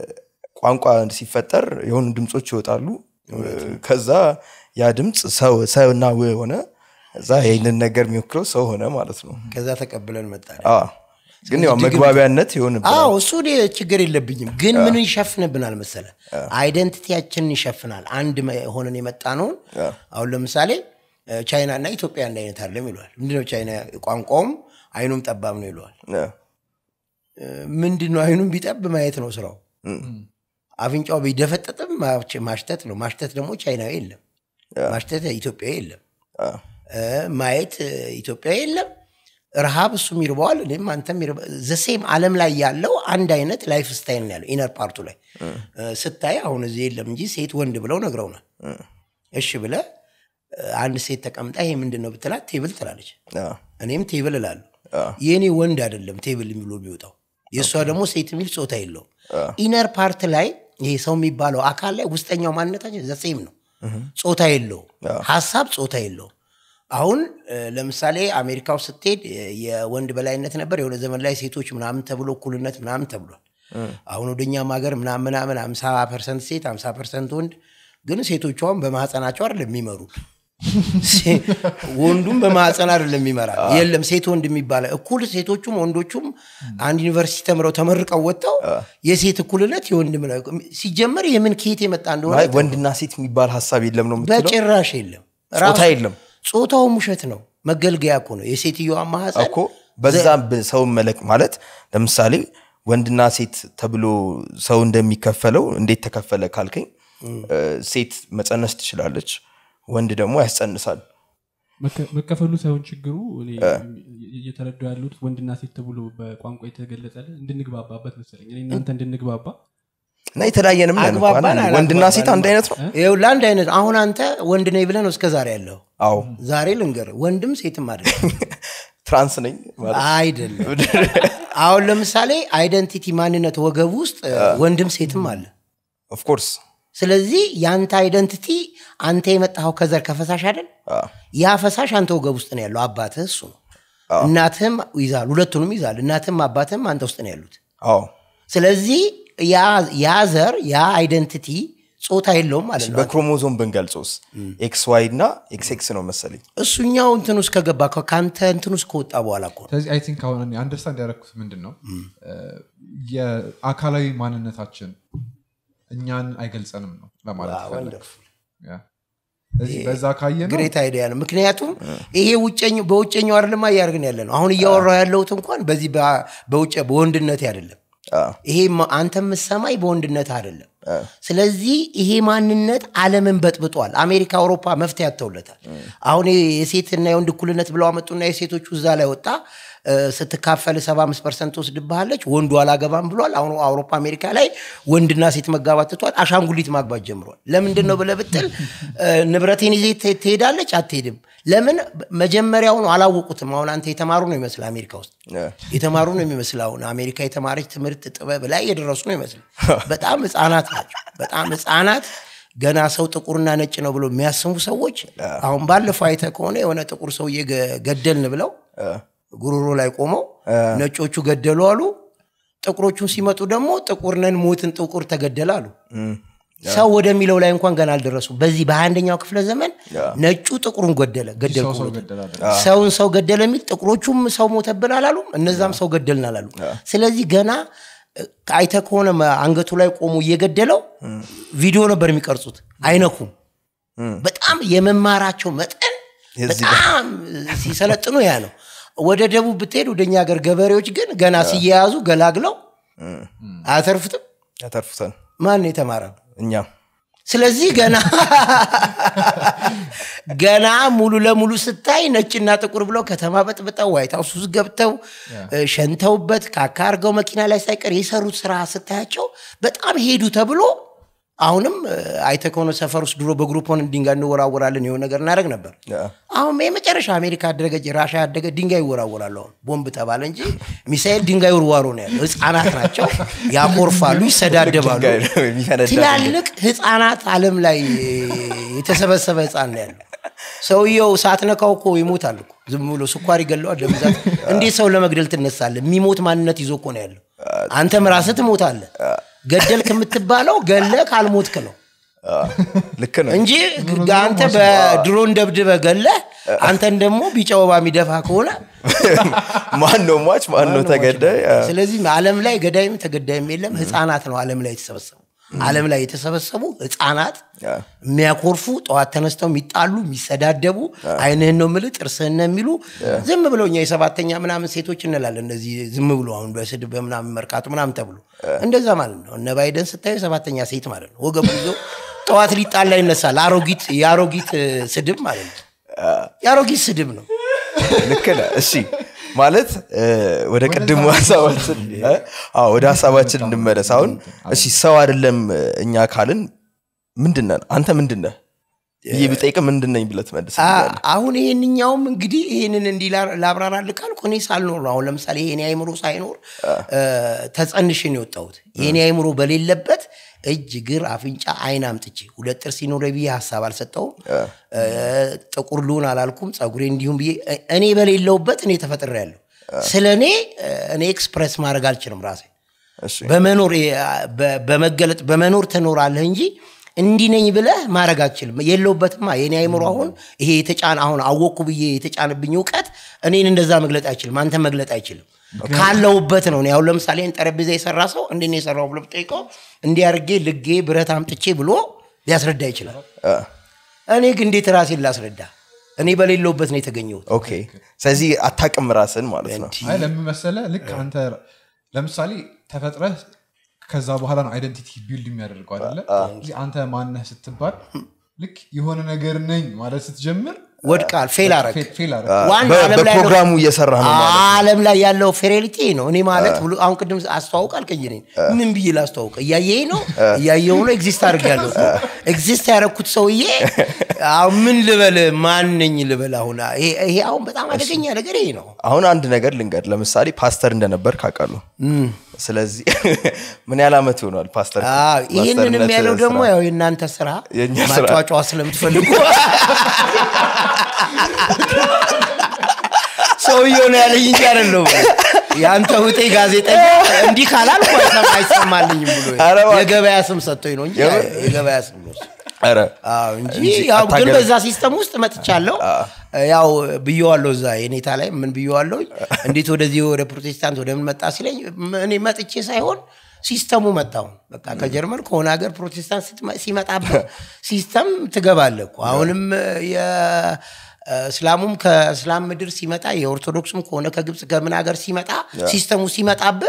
Speaker 2: ቋንቋ ሲፈጠር የሆኑ ድምፆች ይወጣሉ እ፣ ከዛ ያ ድምፅ ሰው ሰውና ው ሆነ እዛ ይህንን ነገር የሚወክለው ሰው ሆነ ማለት ነው
Speaker 1: ከዛ ተቀብለን መጣ
Speaker 2: አ፣ ግን ያው መግባቢያነት ይሆንብናል
Speaker 1: አዎ እሱ እኔ ችግር የለብኝም ግን ምን ይሸፍንብናል መሰለ አይደንቲቲያችንን ይሸፍናል አንድ መ- ሆነን የመጣ ነውን አሁን ለምሳሌ እ፣ ቻይና እና ኢትዮጵያ አንድ አይነት አይደለም ይለዋል ምንድነው ቻይና ቋንቋውም አይኑም ጠባብ ነው ይለዋል
Speaker 2: እ፣
Speaker 1: እ፣ ምንድነው አይኑም ቢጠብ ማየት ነው ስራው አፍንጫው ቢደፈጠጥም ማች- ማሽተት ነው ማሽተት ደግሞ ቻይናዊ የለም ማሽተት ኢትዮጵያዊ የለም
Speaker 2: አ፣
Speaker 1: እ፣ ማየት እ፣ ኢትዮጵያዊ የለም ረሃብ እሱም ይርበዋል እኔም አንተም ዘሴም አለም ላይ ያለው አንድ አይነት ላይፍ ስታይል ነው ያለው ኢነር ፓርቱ ላይ እ፣ ስታይ አሁን እዚህ የለም እንጂ ሴት ወንድ ብለው ነግረውናል እሺ ብለ እ፣ አንድ ሴት ተቀምጣ ይሄ ምንድን ነው ብትላት ቴብል ትላለች
Speaker 2: አ፣
Speaker 1: እኔም ቴብል እላለሁ የእኔ ወንድ አይደለም ቴብል ብሎ የሚወጣው የእሷ ደግሞ ሴት የሚል ጾታ የለውም ኢነር ፓርት ላይ ይሄ ሰው የሚባለው አካል ላይ ውስጠኛው ማንነታችን ዘሴም ነው ጾታ የለውም ሀሳብ ጾታ የለውም አሁን እ፣ ለምሳሌ አሜሪካ ውስጥ ስትሄድ እ፣ የወንድ በላይነት ነበር የሆነ ዘመን ላይ ሴቶች ምናምን ተብሎ እኩልነት ምናምን ተብሏል አሁን ወደኛም ሀገር ምናምን ምናምን አምሳ ፐርሰንት ሴት አምሳ ፐርሰንት ወንድ ግን ሴቶቿም በማህፀናቸው አይደለም የሚመሩ ሴ- ወንዱም በማህፀን አይደለም የሚመራ የለም ሴት ወንድ የሚባለ እኩል ሴቶቹም ወንዶቹም አንድ ዩኒቨርሲቲ ተምረው ተመርቀው ወጥተው የሴት እኩልነት የወንድ ምና- ሲጀመር የምን ከየት የመጣ እንደሆነ
Speaker 2: ማለት ወንድና ሴት የሚባል ሀሳብ የለም ነው የምትለው
Speaker 1: በጭራሽ የለም
Speaker 2: ጾታ
Speaker 1: ራሱ-
Speaker 2: የለም
Speaker 1: ጾታውም ውሸት ነው መገልገያ እኮ ነው የሴትዮዋ ማህፀን
Speaker 2: እኮ በዛ ብ- ሰው መለክ ማለት ለምሳሌ ወንድና ሴት ተብሎ ሰው እንደሚከፈለው እንዴት ተከፈለ ካልከኝ እ፣ ሴት መፀነስ ትችላለች ወንድ ደግሞ ያስጸንሳል
Speaker 4: መከ- መከፈሉ ሳይሆን ችግሩ እኔ እየተረዱ ያሉት ወንድና ሴት ተብሎ በቋንቋ የተገለጸለ እንድንግባባበት መሰለኝ እኔ እናንተ እንድንግባባ
Speaker 2: እና የተለያየንም ነን እኮ
Speaker 1: አግባባን
Speaker 2: አይደል? ወንድና ሴት አንድ አይነት ነው
Speaker 1: ይኸው ለአንድ አይነት አሁን አንተ ወንድ ነኝ ብለህ ነው እስከ ዛሬ ያለው
Speaker 2: አዎ
Speaker 1: ዛሬ ልንገር ወንድም ሴትም አይደለም
Speaker 2: ትራንስ ነኝ ማለት
Speaker 1: አይደለም አሁን ለምሳሌ አይደንቲቲ ማንነት ወገብ ውስጥ ወንድም ሴትም አለ
Speaker 2: ኦፍኮርስ
Speaker 1: ስለዚህ የአንተ አይደንቲቲ አንተ የመጣኸው ከዘር ከፈሳሽ አይደል ያ ፈሳሽ አንተ ወገብ ውስጥ ነው ያለው አባትህ እሱ ነው እናትህም ይዛል ሁለቱንም ይዛል እናትህም አባትህም አንተ ውስጥ ነው ያሉት
Speaker 2: አዎ
Speaker 1: ስለዚህ ያ- ያ ዘር ያ አይደንቲቲ ጾታ የለውም ማለት ነው
Speaker 2: በክሮሞዞም ብንገልጾስ ኤክስ ዋይ እና ኤክስ ኤክስ ነው መሰለኝ
Speaker 1: እሱኛው እንትን ውስጥ ከገባ ከ- ከአንተ እንትን ውስጥ ከወጣ በኋላ እኮ ነው።
Speaker 3: ስለዚህ አይ ቲንክ አሁን አንደርስታንድ ያደረግኩት ምንድን ነው የአካላዊ ማንነታችን እኛን አይገልጸንም ነው ለማለት
Speaker 1: ዋው፣
Speaker 3: ፈለግ
Speaker 1: wonderful።
Speaker 3: ስለዚህ በዛ ካየ ነው
Speaker 1: ግሬት አይዲያ ነው ምክንያቱም ይሄ ውጨኛው በውጨኛው አይደለም እያደረግን ያለ ነው አሁን እያወራው ያለሁት እንኳን በዚህ በ- በውጭ በወንድነት አይደለም
Speaker 2: አዎ።
Speaker 1: ይሄ ማ- አንተ የምሰማኝ በወንድነት አይደለም ስለዚህ ይሄ ማንነት አለምን በጥብጧል አሜሪካ አውሮፓ መፍትሄ ያተውለታል አሁን ይሄ የሴትና የወንድ እኩልነት ብለው አመጡና የሴቶቹ እዛ ላይ ወጣ እ፣ ስትካፈል 75 ፐርሰንት ትወስድብሃለች ወንዱ አላገባም ብሏል አሁን አውሮፓ አሜሪካ ላይ ወንድና ሴት መጋባት ትቷል አሻንጉሊት ማግባት ጀምሯል ለምንድን ነው ብለህ ብትል እ፣ ንብረቴን ይዜ ት- ትሄዳለች አትሄድም ለምን መጀመሪያውኑ አላወቁትም አሁን አንተ የተማሩ ነው ይመስል አሜሪካ ውስጥ የተማሩ ነው የሚመስል አሁን አሜሪካ የተማረች ትምህርት ጥበብ ላይ የደረሱ ነው ይመስል በጣም ህፃናት ናቸው በጣም ህፃናት ገና ሰው ጥቁርና ነጭ ነው ብሎ የሚያስቡ ሰዎች አሁን ባለፈው አይተ ከሆነ የሆነ ጥቁር ሰውዬ ገ- ገደልን ብለው ጉሮሮ ላይ ቆመው ነጮቹ ገደሉ አሉ ጥቁሮቹ ሲመጡ ደግሞ ጥቁር ነን ሞትን ጥቁር ተገደለ አሉ ሰው ወደሚለው ላይ እንኳን ገና አልደረሱ በዚህ በአንደኛው ክፍለ ዘመን ነጩ ጥቁሩን ገደለ ገደልኩ
Speaker 3: ሰው ሰው
Speaker 1: ብሎ
Speaker 3: ገደል አለ
Speaker 1: ሰውን ሰው ገደለ የሚል ጥቁሮቹም ሰው ሞተብን አላሉም እነዛም ሰው ገደልን አላሉ ስለዚህ ገና አይተ ከሆነ መ- አንገቱ ላይ ቆሞ እየገደለው ቪዲዮ ነበር የሚቀርጹት አይነኩም በጣም የመማራቸው መጠን
Speaker 2: የዚህ
Speaker 1: በጣም ሲሰለጥኑ ያ ነው ወደ ደቡብ ብትሄድ ወደኛ ሀገር ገበሬዎች ግን ገና ሲያያዙ ገላግለው አያተርፉትም
Speaker 2: ያተርፉታል
Speaker 1: ማን ነው የተማረ
Speaker 2: እኛም
Speaker 1: ስለዚህ ገና ገና ሙሉ ለሙሉ ስታይ ነጭና ጥቁር ብለው ከተማ በጥብጠው ዋይት ሀውስ ውስጥ ገብተው እ፣ ሸንተውበት ካካ አድርገው መኪና ላይ ሳይቀር የሰሩት ስራ ስታያቸው በጣም ሄዱ ተብሎ አሁንም እ፣ አይተህ ከሆነ ሰፈር ውስጥ ድሮ በግሩፕ ሆነን ድንጋይ እንወራወራለን የሆነ ነገር እናደርግ ነበር አሁን የመጨረሻ አሜሪካ ያደረገች ራሻ ያደገ ድንጋይ ይወራወራሉ አሁን ቦምብ ተባለ እንጂ ሚሳኤል ድንጋይ ውርዋሮ ነው ያለው ህፃናት ናቸው ያኮርፋሉ ይሰዳደባሉ
Speaker 2: ድንጋይ ነው የሚፈነዳ
Speaker 1: ትላልቅ ህፃናት አለም ላይ የተሰበሰበ ህፃን ነው ያለው ሰውየው ሳትነካው እኮ ይሞታል እኮ ዝም ብሎ ስኳር ይገለዋል ደም ብዛት እንዴት ሰው ለመግደል ትነሳለህ የሚሞት ማንነት ይዞ እኮ ነው ያለው አንተም ራስህ ትሞታለህ ገደልክ የምትባለው ገለ ካልሞትክ ነው
Speaker 2: ልክ ነው
Speaker 1: እንጂ አንተ በድሮን ደብድበ ገለ አንተን ደግሞ ቢጫ ወባ የሚደፋ ከሆነ
Speaker 2: ማን ነው ሟች ማን ነው ተገዳይ
Speaker 1: ስለዚህ አለም ላይ ገዳይም ተገዳይም የለም ህፃናት ነው አለም ላይ የተሰበሰቡ አለም ላይ የተሰበሰቡ ህፃናት የሚያኮርፉ ጠዋት ተነስተው የሚጣሉ የሚሰዳደቡ አይንህን ነው ምል ጥርስህን ነው የሚሉ ዝም ብለው እኛ የሰባተኛ ምናምን ሴቶች እንላለን እነዚህ ዝም ብሎ አሁን በስድብ በምናምን መርካቱ ምናምን ተብሎ እንደዛ ማለት ነው እነ ባይደን ስታዩ የሰባተኛ ሴት ማለት ነው ወገቡ ይዞ ጠዋት ሊጣላ ይነሳል አሮጊት የአሮጊት እ፣ ስድብ ማለት ነው የአሮጊት ስድብ ነው
Speaker 2: ልክ ነህ እሺ ማለት እ፣ ወደ ቅድሙ ሀሳባችን እ? አዎ፣ ወደ ሀሳባችን እንመለስ አሁን እሺ ሰው አይደለም እ፣ እኛ ካልን ምንድነን አንተ ምንድነህ ብዬ ብጠይቅ ምንድነኝ ብለህ ትመልስ
Speaker 1: አ- አሁን ይሄንኛውም እንግዲህ ይህንን እንዲህ ላ- ላብራራልህ ካልኩ እኔ ሳልኖር ነው። አሁን ለምሳሌ የኔ አይምሮ ሳይኖር እ፣ ተጸንሼ ነው የወጣሁት። የኔ አይምሮ በሌለበት እጅ፣ እግር፣ አፍንጫ፣ አይን አምጥቼ ሁለት ጥርስ ሲኖረ ብዬ ሀሳብ አልሰጠውም። እ፣ ጥቁር ልሁን አላልኩም። ጸጉሬ እንዲሁም ብዬ እ- እኔ በሌለውበት እኔ ተፈጥሬያለሁ። ስለ እኔ እ፣ እኔ ኤክስፕሬስ ማድረግ አልችልም ራሴ
Speaker 2: እሺ
Speaker 1: በመኖር በ- በመገለጥ በመኖር ትኖራለህ እንጂ እንዲህ ነኝ ብለህ ማድረግ አትችልም። የለውበትማ የኔ አይምሮ አሁን ይሄ የተጫነ አሁን አወቅኩ ብዬ የተጫነብኝ እውቀት እኔን እንደዛ መግለጥ አይችልም፣ አንተ መግለጥ አይችልም። ካለውበት ነው። እኔ አሁን ለምሳሌ ይህን ጠረጴዛ የሰራ ሰው እንዴት ነው የሰራው ብሎ ብጠይቀው እንዲህ አድርጌ ልጌ ብረት አምጥቼ ብሎ ሊያስረዳ ይችላል። እኔ ግን እንዴት ራሴን ላስረዳ? እኔ በሌለውበት ነው የተገኘሁት።
Speaker 2: ኦኬ ስለዚህ አታቅም ራስን ማለት ነው
Speaker 3: አይ ለምን መሰለህ ልክ አንተ ለምሳሌ ተፈጥረህ ከዛ በኋላ ነው አይደንቲቲ ቢልድ የሚያደርገው አይደለ ስለዚህ አንተ ማነህ ስትባል ልክ የሆነ ነገር ነኝ ማለት ስትጀምር
Speaker 1: ወድቃል፣ ፌል አረግ
Speaker 3: ፌል- ፌል አረግ
Speaker 1: ዋና
Speaker 2: በ-
Speaker 1: ዓለም ላይ ያለው-
Speaker 2: በፕሮግራሙ እየሰራ ነው ማለት ነው
Speaker 1: ዓለም ላይ ያለው ፌሬሊቲ ነው። እኔ ማለት ብሎ አሁን ቅድም አስተዋውቅ አልከኝ። እኔን ምን ብዬ ላስተዋውቅ? እያየኝ ነው እያየው ነው ኤግዚስት አድርጌያለሁ። ኤግዚስት ያደረኩት ሰውዬ አሁን ምን ልበል ማንኝ ልበል? አሁን ይሄ ይሄ አሁን በጣም አደገኛ ነገር ይሄ ነው።
Speaker 2: አሁን አንድ ነገር ልንገድ ለምሳሌ ፓስተር እንደነበር ካውቃሉ ስለዚህ ምን ያህል ዓመት ሆኗል ፓስተር
Speaker 1: አዎ፣ ይህንን
Speaker 2: ፓስተርነት
Speaker 1: የሚያለው ደግሞ
Speaker 2: ስራ?
Speaker 1: ያው የእናንተ ስራ
Speaker 2: የእኛ ስራ።
Speaker 1: ማጫዋጫዋ ስለምትፈልጉ ሰውየው ነው ያለኝ እንጂ አይደለሁም። የአንተ ውጤ ጋዜጠኛ እንዲህ ካላልኩ አይሰማ- አይሰማልኝም ብሎ
Speaker 2: ኧረ እባክህ።
Speaker 1: የገበያ ስም ሰጥቶኝ ነው እንጂ
Speaker 2: የምር?
Speaker 1: የገበያ ስም ነው እሱ።
Speaker 2: ኧረ
Speaker 1: አዎ እንጂ
Speaker 2: እንጂ
Speaker 1: ያው ግን
Speaker 2: አታገል-
Speaker 1: በዛ ሲስተም ውስጥ መጥቻለሁ። ያው ብየዋለሁ እዛ የኔታ ላይ ምን ብየዋለሁ፣ እንዴት ወደዚህ ወደ ፕሮቴስታንት ወደ ምን መጣ ሲለኝ ም- እኔ መጥቼ ሳይሆን ሲስተሙ መጣው። በቃ ከጀርመን ከሆነ ሀገር ፕሮቴስታንት ስትመ- ሲመጣበት ሲስተም ትገባለህ እኮ አሁንም የእስላሙም ከእስላም ምድር ሲመጣ የኦርቶዶክስም ከሆነ ከግብፅ ከምን ሀገር ሲመጣ ሲስተሙ ሲመጣብህ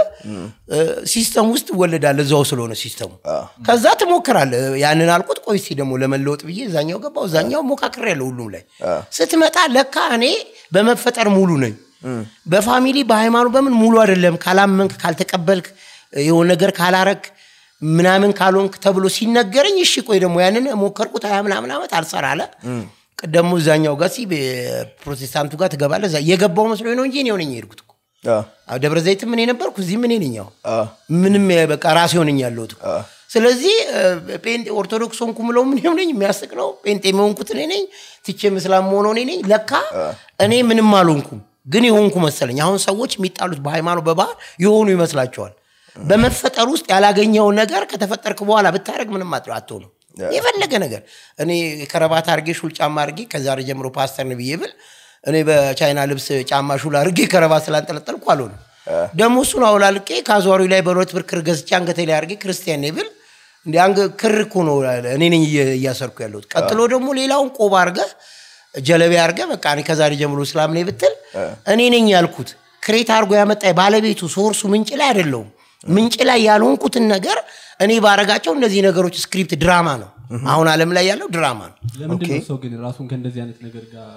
Speaker 1: ሲስተም ውስጥ ትወለዳለህ እዛው ስለሆነ ሲስተሙ ከዛ ትሞክራለህ ያንን አልኩት ቆይ እስኪ ደግሞ ለመለወጥ ብዬ እዛኛው ገባው እዛኛው ሞካክር ያለው ሁሉም ላይ ስትመጣ ለካ እኔ በመፈጠር ሙሉ ነኝ በፋሚሊ በሃይማኖት በምን ሙሉ አይደለም ካላመንክ ካልተቀበልክ የሆነ ነገር ካላረግ ምናምን ካልሆንክ ተብሎ ሲነገረኝ እሺ ቆይ ደግሞ ያንን ሞከርኩት ሀያ ምናምን ዓመት አልሰራ አለ ደግሞ እዛኛው ጋር ሲ ፕሮቴስታንቱ ጋር ትገባለህ እዛ የገባው መስሎኝ ነው እንጂ እኔ ሆነኝ የሄድኩት እኮ
Speaker 2: አ፣
Speaker 1: አዎ፣ ደብረ ዘይትም እኔ ነበርኩ እዚህም እኔ ነኝ ያው
Speaker 2: አ፣
Speaker 1: ምንም የ- በቃ ራሴ ሆነኝ ያለሁት እኮ። ስለዚህ እ፣ ጴንጤ ኦርቶዶክስ ሆንኩ ምለው ምን ሆነኝ የሚያስቅ ነው ጴንጤ የሆንኩት እኔ ነኝ ትቼ ምስላም መሆነው እኔ ነኝ ለካ እኔ ምንም አልሆንኩም ግን የሆንኩ መሰለኝ አሁን ሰዎች የሚጣሉት በሃይማኖት በባህል የሆኑ ይመስላቸዋል በመፈጠር ውስጥ ያላገኘውን ነገር ከተፈጠርክ በኋላ ብታደረግ ምንም አት- አትሆንም የፈለገ ነገር እኔ ከረባት አርጌ ሹል ጫማ አርጌ ከዛሬ ጀምሮ ፓስተር ነኝ ብዬ ብል እኔ በቻይና ልብስ ጫማ ሹል አርጌ ከረባት ስላንጠለጠልኩ አልሆንም ደግሞ እሱን አውላልቄ ከአዟሪ ላይ በሁለት ብር ክር ገዝቼ አንገቴ ላይ አርጌ ክርስቲያን ነኝ ብል እንዲ አንገ ክር እኮ ነው እኔ ነኝ እየ- እያሰርኩ ያለሁት ቀጥሎ ደግሞ ሌላውን ቆብ አርገህ ጀለቤ አርገህ በቃ እኔ ከዛሬ ጀምሮ እስላም ነኝ ብትል እኔ ነኝ ያልኩት ክሬት አርጎ ያመጣ ባለቤቱ ሶርሱ ምንጭ ላይ አይደለሁም ምንጭ ላይ ያልሆንኩትን ነገር እኔ ባረጋቸው እነዚህ ነገሮች ስክሪፕት ድራማ ነው አሁን አለም ላይ ያለው ድራማ ነው
Speaker 4: ለምንድን ነው ሰው ግን ራሱን ከእንደዚህ አይነት ነገር ጋር